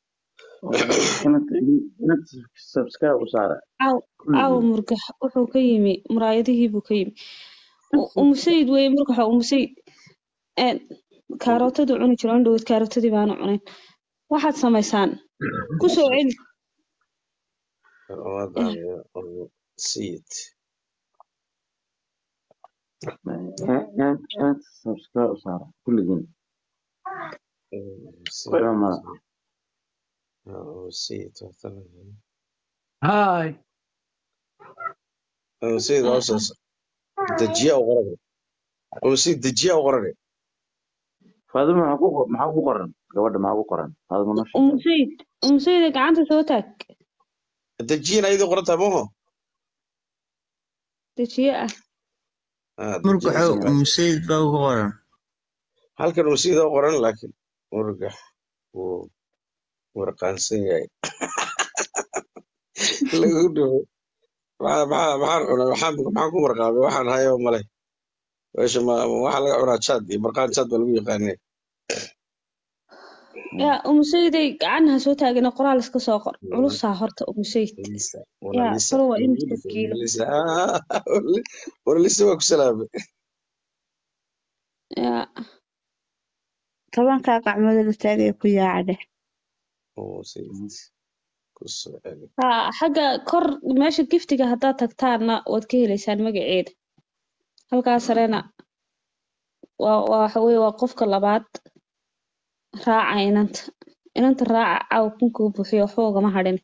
inad subscribe u saara caaw caawa kulligiin murgax wuxuu ka yimi muraayadihii buu ka yimi U- umusayid wey murgaxa umusayid een kaarootada cuni jiro indhoweed kaarotadii baana cunayn waxaad samaysaan ku soo celi uma daamiyo umu sayid inad subscribe u saara kulligiin umu sayid waxba mala umu sayid horta هاي umu sayid waa usoo dejiya u qorane umu sayid dejiya u qorane faadima maxaa ku qor- maxaa ku qoran gabadha maxaa ku qoran faadima noo sheeg umusayid umusayid gacanta soo taag dejiyana ayadoo qorantaa maho dejiye ah ah murgaxow dejiyana soo qoranta musayid baa ugu qoran halkan umu sayid oo qoran laakiin murgax wuu warqaansan yahay lagu dhumo maxaa maxaa maxaan cunaa maxaan maxaan ku marqaamay waxaan hayo male meesha ma waxaa laga cunaa jaad iyo marqaan jaad baa lagu yaqaanay yaa umusayday gacan ha soo taagina qoraal iska soo qor culusaa horta umusayd Lisa yaa wala Lisa faro waa wala imisa Lisa kiilo wala Lisa ah wala Lisa waa ku salaamay yaa tobankaa gacmood la taagaya ku yaaca dheh oo sayid ku soo celi haa xagga kor meesha giftiga haddaad tagtaanna waad ka heleysaan magaceeda halkaa sarena waa waa waxa weeye waa qofka labaad raaca inanta inanta raaca caawa kunkuu buuxiyo waxba ugama hadhin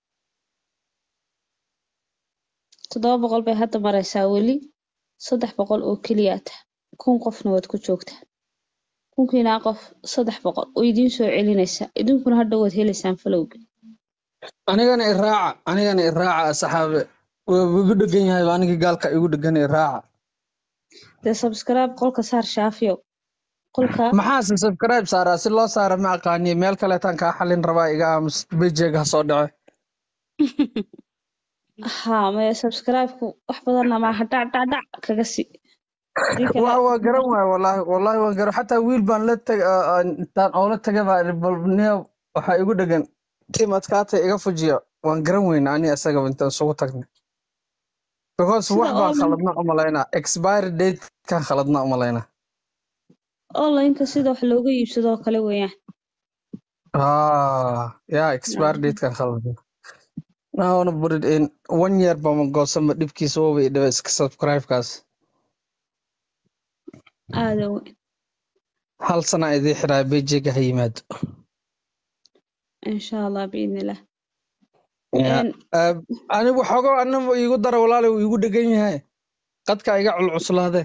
toddoba boqol bay hadda maraysaa weli saddex boqol oo keliya tah kun qofna waad ku joogtaa kunkiinaa qof saddex boqol oo idiin soo celinaysaa idinkuna hadhow waad heleysaan falowga anigana iraaca anigana iraaca asxaabe waa igu dhegan yahay aniga gaalka igu dhegan iraaca dee subscribe qolka saar shaafiyow qolka maxaase subscribe saaraa si loo saara ma aqaaniye meel kaleetaan kaa xalin rabaa iga aamus bejeega ha soo dhace haa maya subscribe-ku wax badanna maaha dhac dhac dhac kaga sii hadii kale waa waa garan waay wallaahi wallaahi waan garan xataa wiil baan la tag intaan oola tagay baa idhi, bal niyow waxaa igu dhegan tim adkaata iga fujiya waan garan weyna ani asagaba intaan isugu tagnay because sida wax baan online khaladna u malaynaa expiry date kan khaladna u malaynaa online-ka sida wax looga iibsado oo kale weeyaan ah yeah expiry date kan khaladna I wanna put it in one year baan goosama dhibkiisa waba i dhiba iska subscribe-kaas aada weyn hal sana idii xiraa bejeega ha yimaado insha allah biidnillah Yeah. Een, Uh, anigu xogo anima iigu dara walaali wuu iigu dhegan yahay qadka iga culcuslaade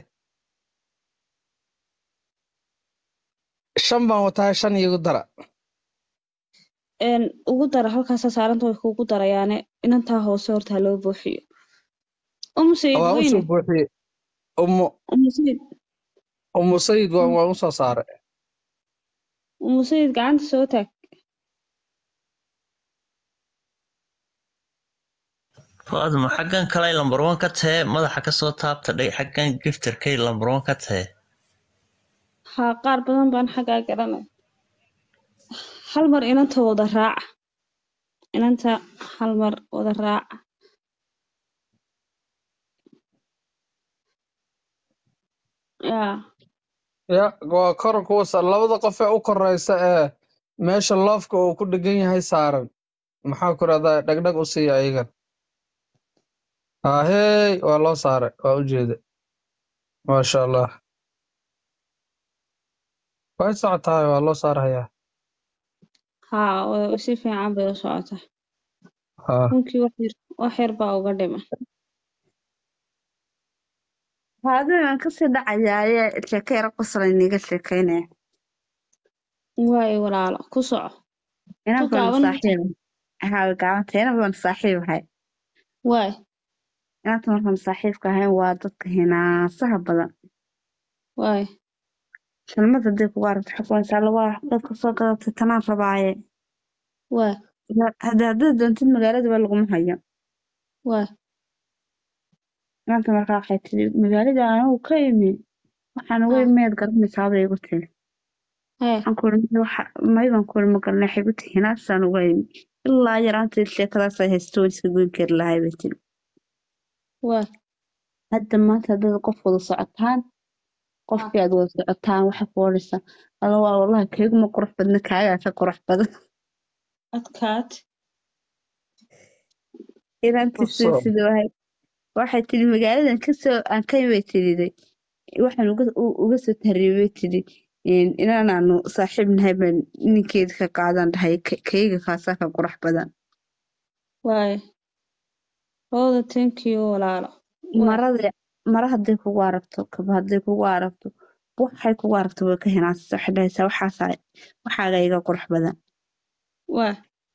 shan baan wataa shan iigu dara een, ugu dara halkaasaa saaranta way kuugu darayaane inantaa hoose horta ha loo buuxiyo umu sayid waan weyne usoo buuxiyey umu umu sayid umu sayid waan waan usoo saaray umu sayid gacanta soo taag faadmo xaggan kalay lambar one ka tahe madaxa kasoo taabta dhig xaggan giftarkay lambar one ka tahe haa qaar badan baan xaggaa garanay hal mar inanta wada raaca inanta hal mar wada raaca yaa ya waa kor kuwa sa- labada qof ee u koreysa ee meesha loofka uu ku dhegan yahay saaran maxaa ku rahdaa dhagdhag u siiya ayagan ahey waa loo saaray waa u jeeda maasha allah way socotahay waa loo saarayaa haa wa- si fiican bay u socotaa ha kunkii wax yar wax yar baa uga dhiman Haddii kasii dhacayaaye sheeko yar qosol iniga sheekeynaya waayo walaalo ku soco inan ku baan gaaban saaxiib haa gacanta inan baan saaxiib ahay waay inanta markaan saaxiibka ahayn waa dadka hinaasaha badan waay shalmad hadday kugu aragto xukunaysaa lawaa dadka soo gadatay tanaan rabaaye waay hadda haddaad doontid magaalada waa laguma hayo waay inanta markaa waxay tiri magaalada anigu ka imi waxaan uga haa imeed garanaysaa bay igu tiri hee waxaan ku iri waxa may baan ku iri ma garanay waxay igu tiri hinaasaan uga imi ilaa yaraanteed sheekadaas ay haysto waan iska goyn kari lahay bay tiri waay hadda maanta haddaad qof wada socotaan haa qofkii aad wada socotaan waxay ku odhaysaa alla waa wallahi kayguma qurux badna kaagaa ka qurux badan adkaat inantii sida Awesome. sida wahay waxay tiri magaaladan kasoo aan ka imay tiriday waxaan uga u- uga soo tarriibay tiri in- inaanaanu saaxiib nahay baan ninkeeda ka qaadan dhahay "Ka- kayga kaasaa ka qurux badan waay hooda thank you walaalo waay marada mara hadday kugu aragto kaba hadday kugu aragto waxay kugu aragto way ka hinaasaysaa waxay dhahaysaa waxaasaa waxaaga iga qurux badan waay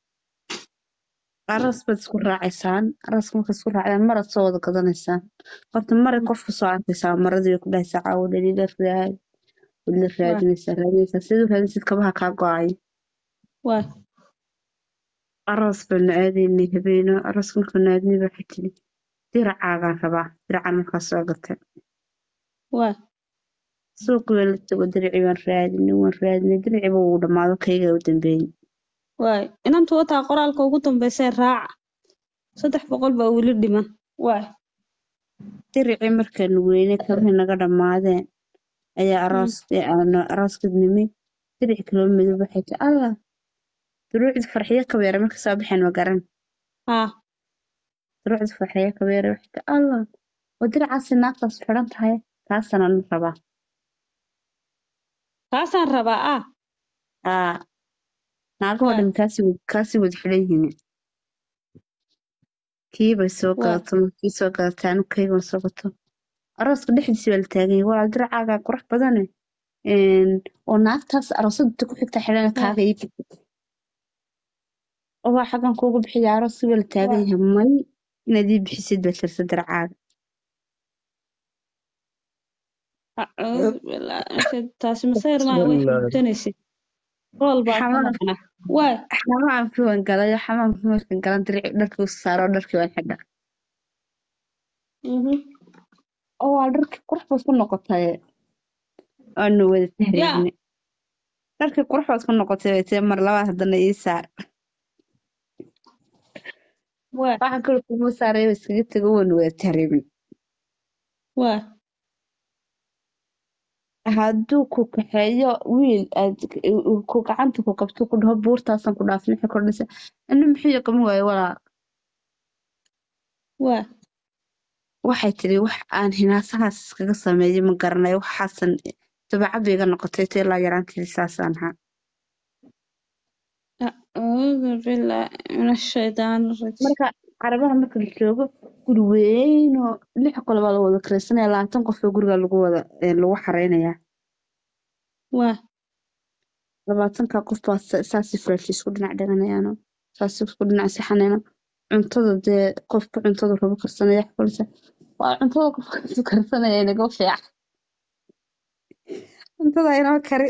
aras baad isku raacaysaan araska markaad isku raacdaan marad soo wada gadanaysaan horta maray qofka soo arkaysaa maradii way ku dhahaysaa caawo dhaliila raad wadla waay raadinaysaa raadinaysaa siduu raadinaysid kabaha kaa go-ay waay aroos baanu aadaynay habeeno aroos markaanu aadnay baa waxay tiri diracaagaan rabaa diracaan markaa soo gatay waa suuqi baan la tago diricii baan raadinay waan raadinay diriciiba wuu dhammaado kayga u dambeeyey waay inantu wataa qoraalka ugu dambeysee raaca saddex boqol baa weli dhiman waay diricii markaanu weynay kabihii naga dhammaadeen ayaa Mm. aroos aanu arooska nimi diric kaloo madow waxay tii allah duruucdi farxiyo kabeere marka soo baxeen ma garan haa duruucdi farxiyo kabeere waxay tii allah oo diracaasi naagtaas xidhan tahay taasana na rabaa kaasaan rabaa ah aa naagahoo waay dhan kaasi kaasi wada xidhan yihiin kii bay soo waay gadato markii soo gadatay anigu kaygan soo gato arooska dhexdiisa baa la taagan yahay walaal diracaaga qurux badane een, oo naagtaas aroosada ku xigta xidhana waay kaaga ii bixi oo waa xaggan kuugu bixiya arooska baa la taagan waay yahay may inaad ii bixisid baa tirsa diracaaga acuudu bilaahi taasi masayr maaha way Bismillah. xanuunsanaysid rool baa ka xamaam maqnaa waay xamaamkii waan galayo xamaamkii markaan galan dirici dharkii u saaro dharkii waan xidha mhm oo waa dharkii qurux baad ku noqotay waanu wada yaa tahriibnay dharkii qurux baad ku noqotay bay tiri mar labaad haddana ii saar waay waxaan kale kuma saaraya iskaga tego waanu wada tahriibnay waay hadduu ku kaxeeyo wiil aad ku gacanta ku qabto ku dhaho buurtaasaan ku dhaafin wixii kordhisa ina muxuu qaban waaye walaal waay waxay tiri wax aan hinaasahaas iskaga sameeyo ma garanayo waxaasan dabeecad bay iga noqotay ta ilaa yaraanteedii saasaan ahaa acuudu bilaahi min ashaydaani rajiim marka carabaha marka la joogo guri weyn oo lix qol baa la wada kiraysanaya labaatan qof oo guriga lagu wada ee, lagu xareynayaa waay labaatanka qof baa sa- saasi fresh isku dhinac dhiganayaano saasi isku dhinac saxanayno cuntada dee qofka cuntada rabo karsanaya xulsa waa cuntada qofka isu karsanaya inaga fiican cuntada inoo kari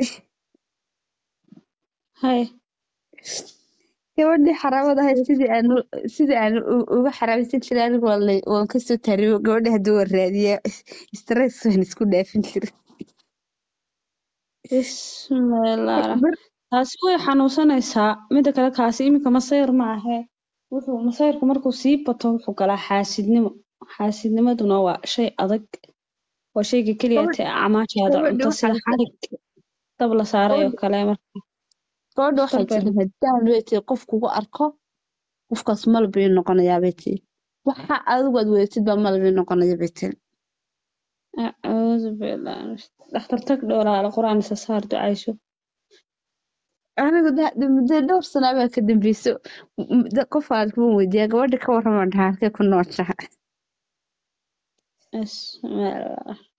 hay gabadhii xaraamada ahayd sidii aan u- sidii aan u- uga xaraameysan jiray anigu waa lay- waan kasoo taariyo gabadhii haddii waan raadiyaa stress waan isku dhaafin jiray bismillaah mar taasi way xanuunsanaysaa mida kale kaasi iminka masayr ma ahe wuxuu masayrka markuu sii bato wuxuu galaa xaasidnimo xaasidnimaduna waa shay adag waa shayga keliya gabadh tee acmaashaada gabadhi cunto waxaa sida xarig dab la saaray oo gabadhi kale marka gabadha waxay isbarbar tiri haddaan bay tiri qof kugu arko qofkaas malab ii noqonayaa bay tiri waxa adigu aad wedatid baa malab ii noqonaya bay tiri acuudu bilaahi dhakhtar tag dhoolaala qur-aan isa saar ducayso anigu da- da- muddo dhowr sana baa ka dambeyso M- da- qof aan kuma weydiiyaa gabadha ka warramaan dhahaa halkee ku nooshaha bismillaah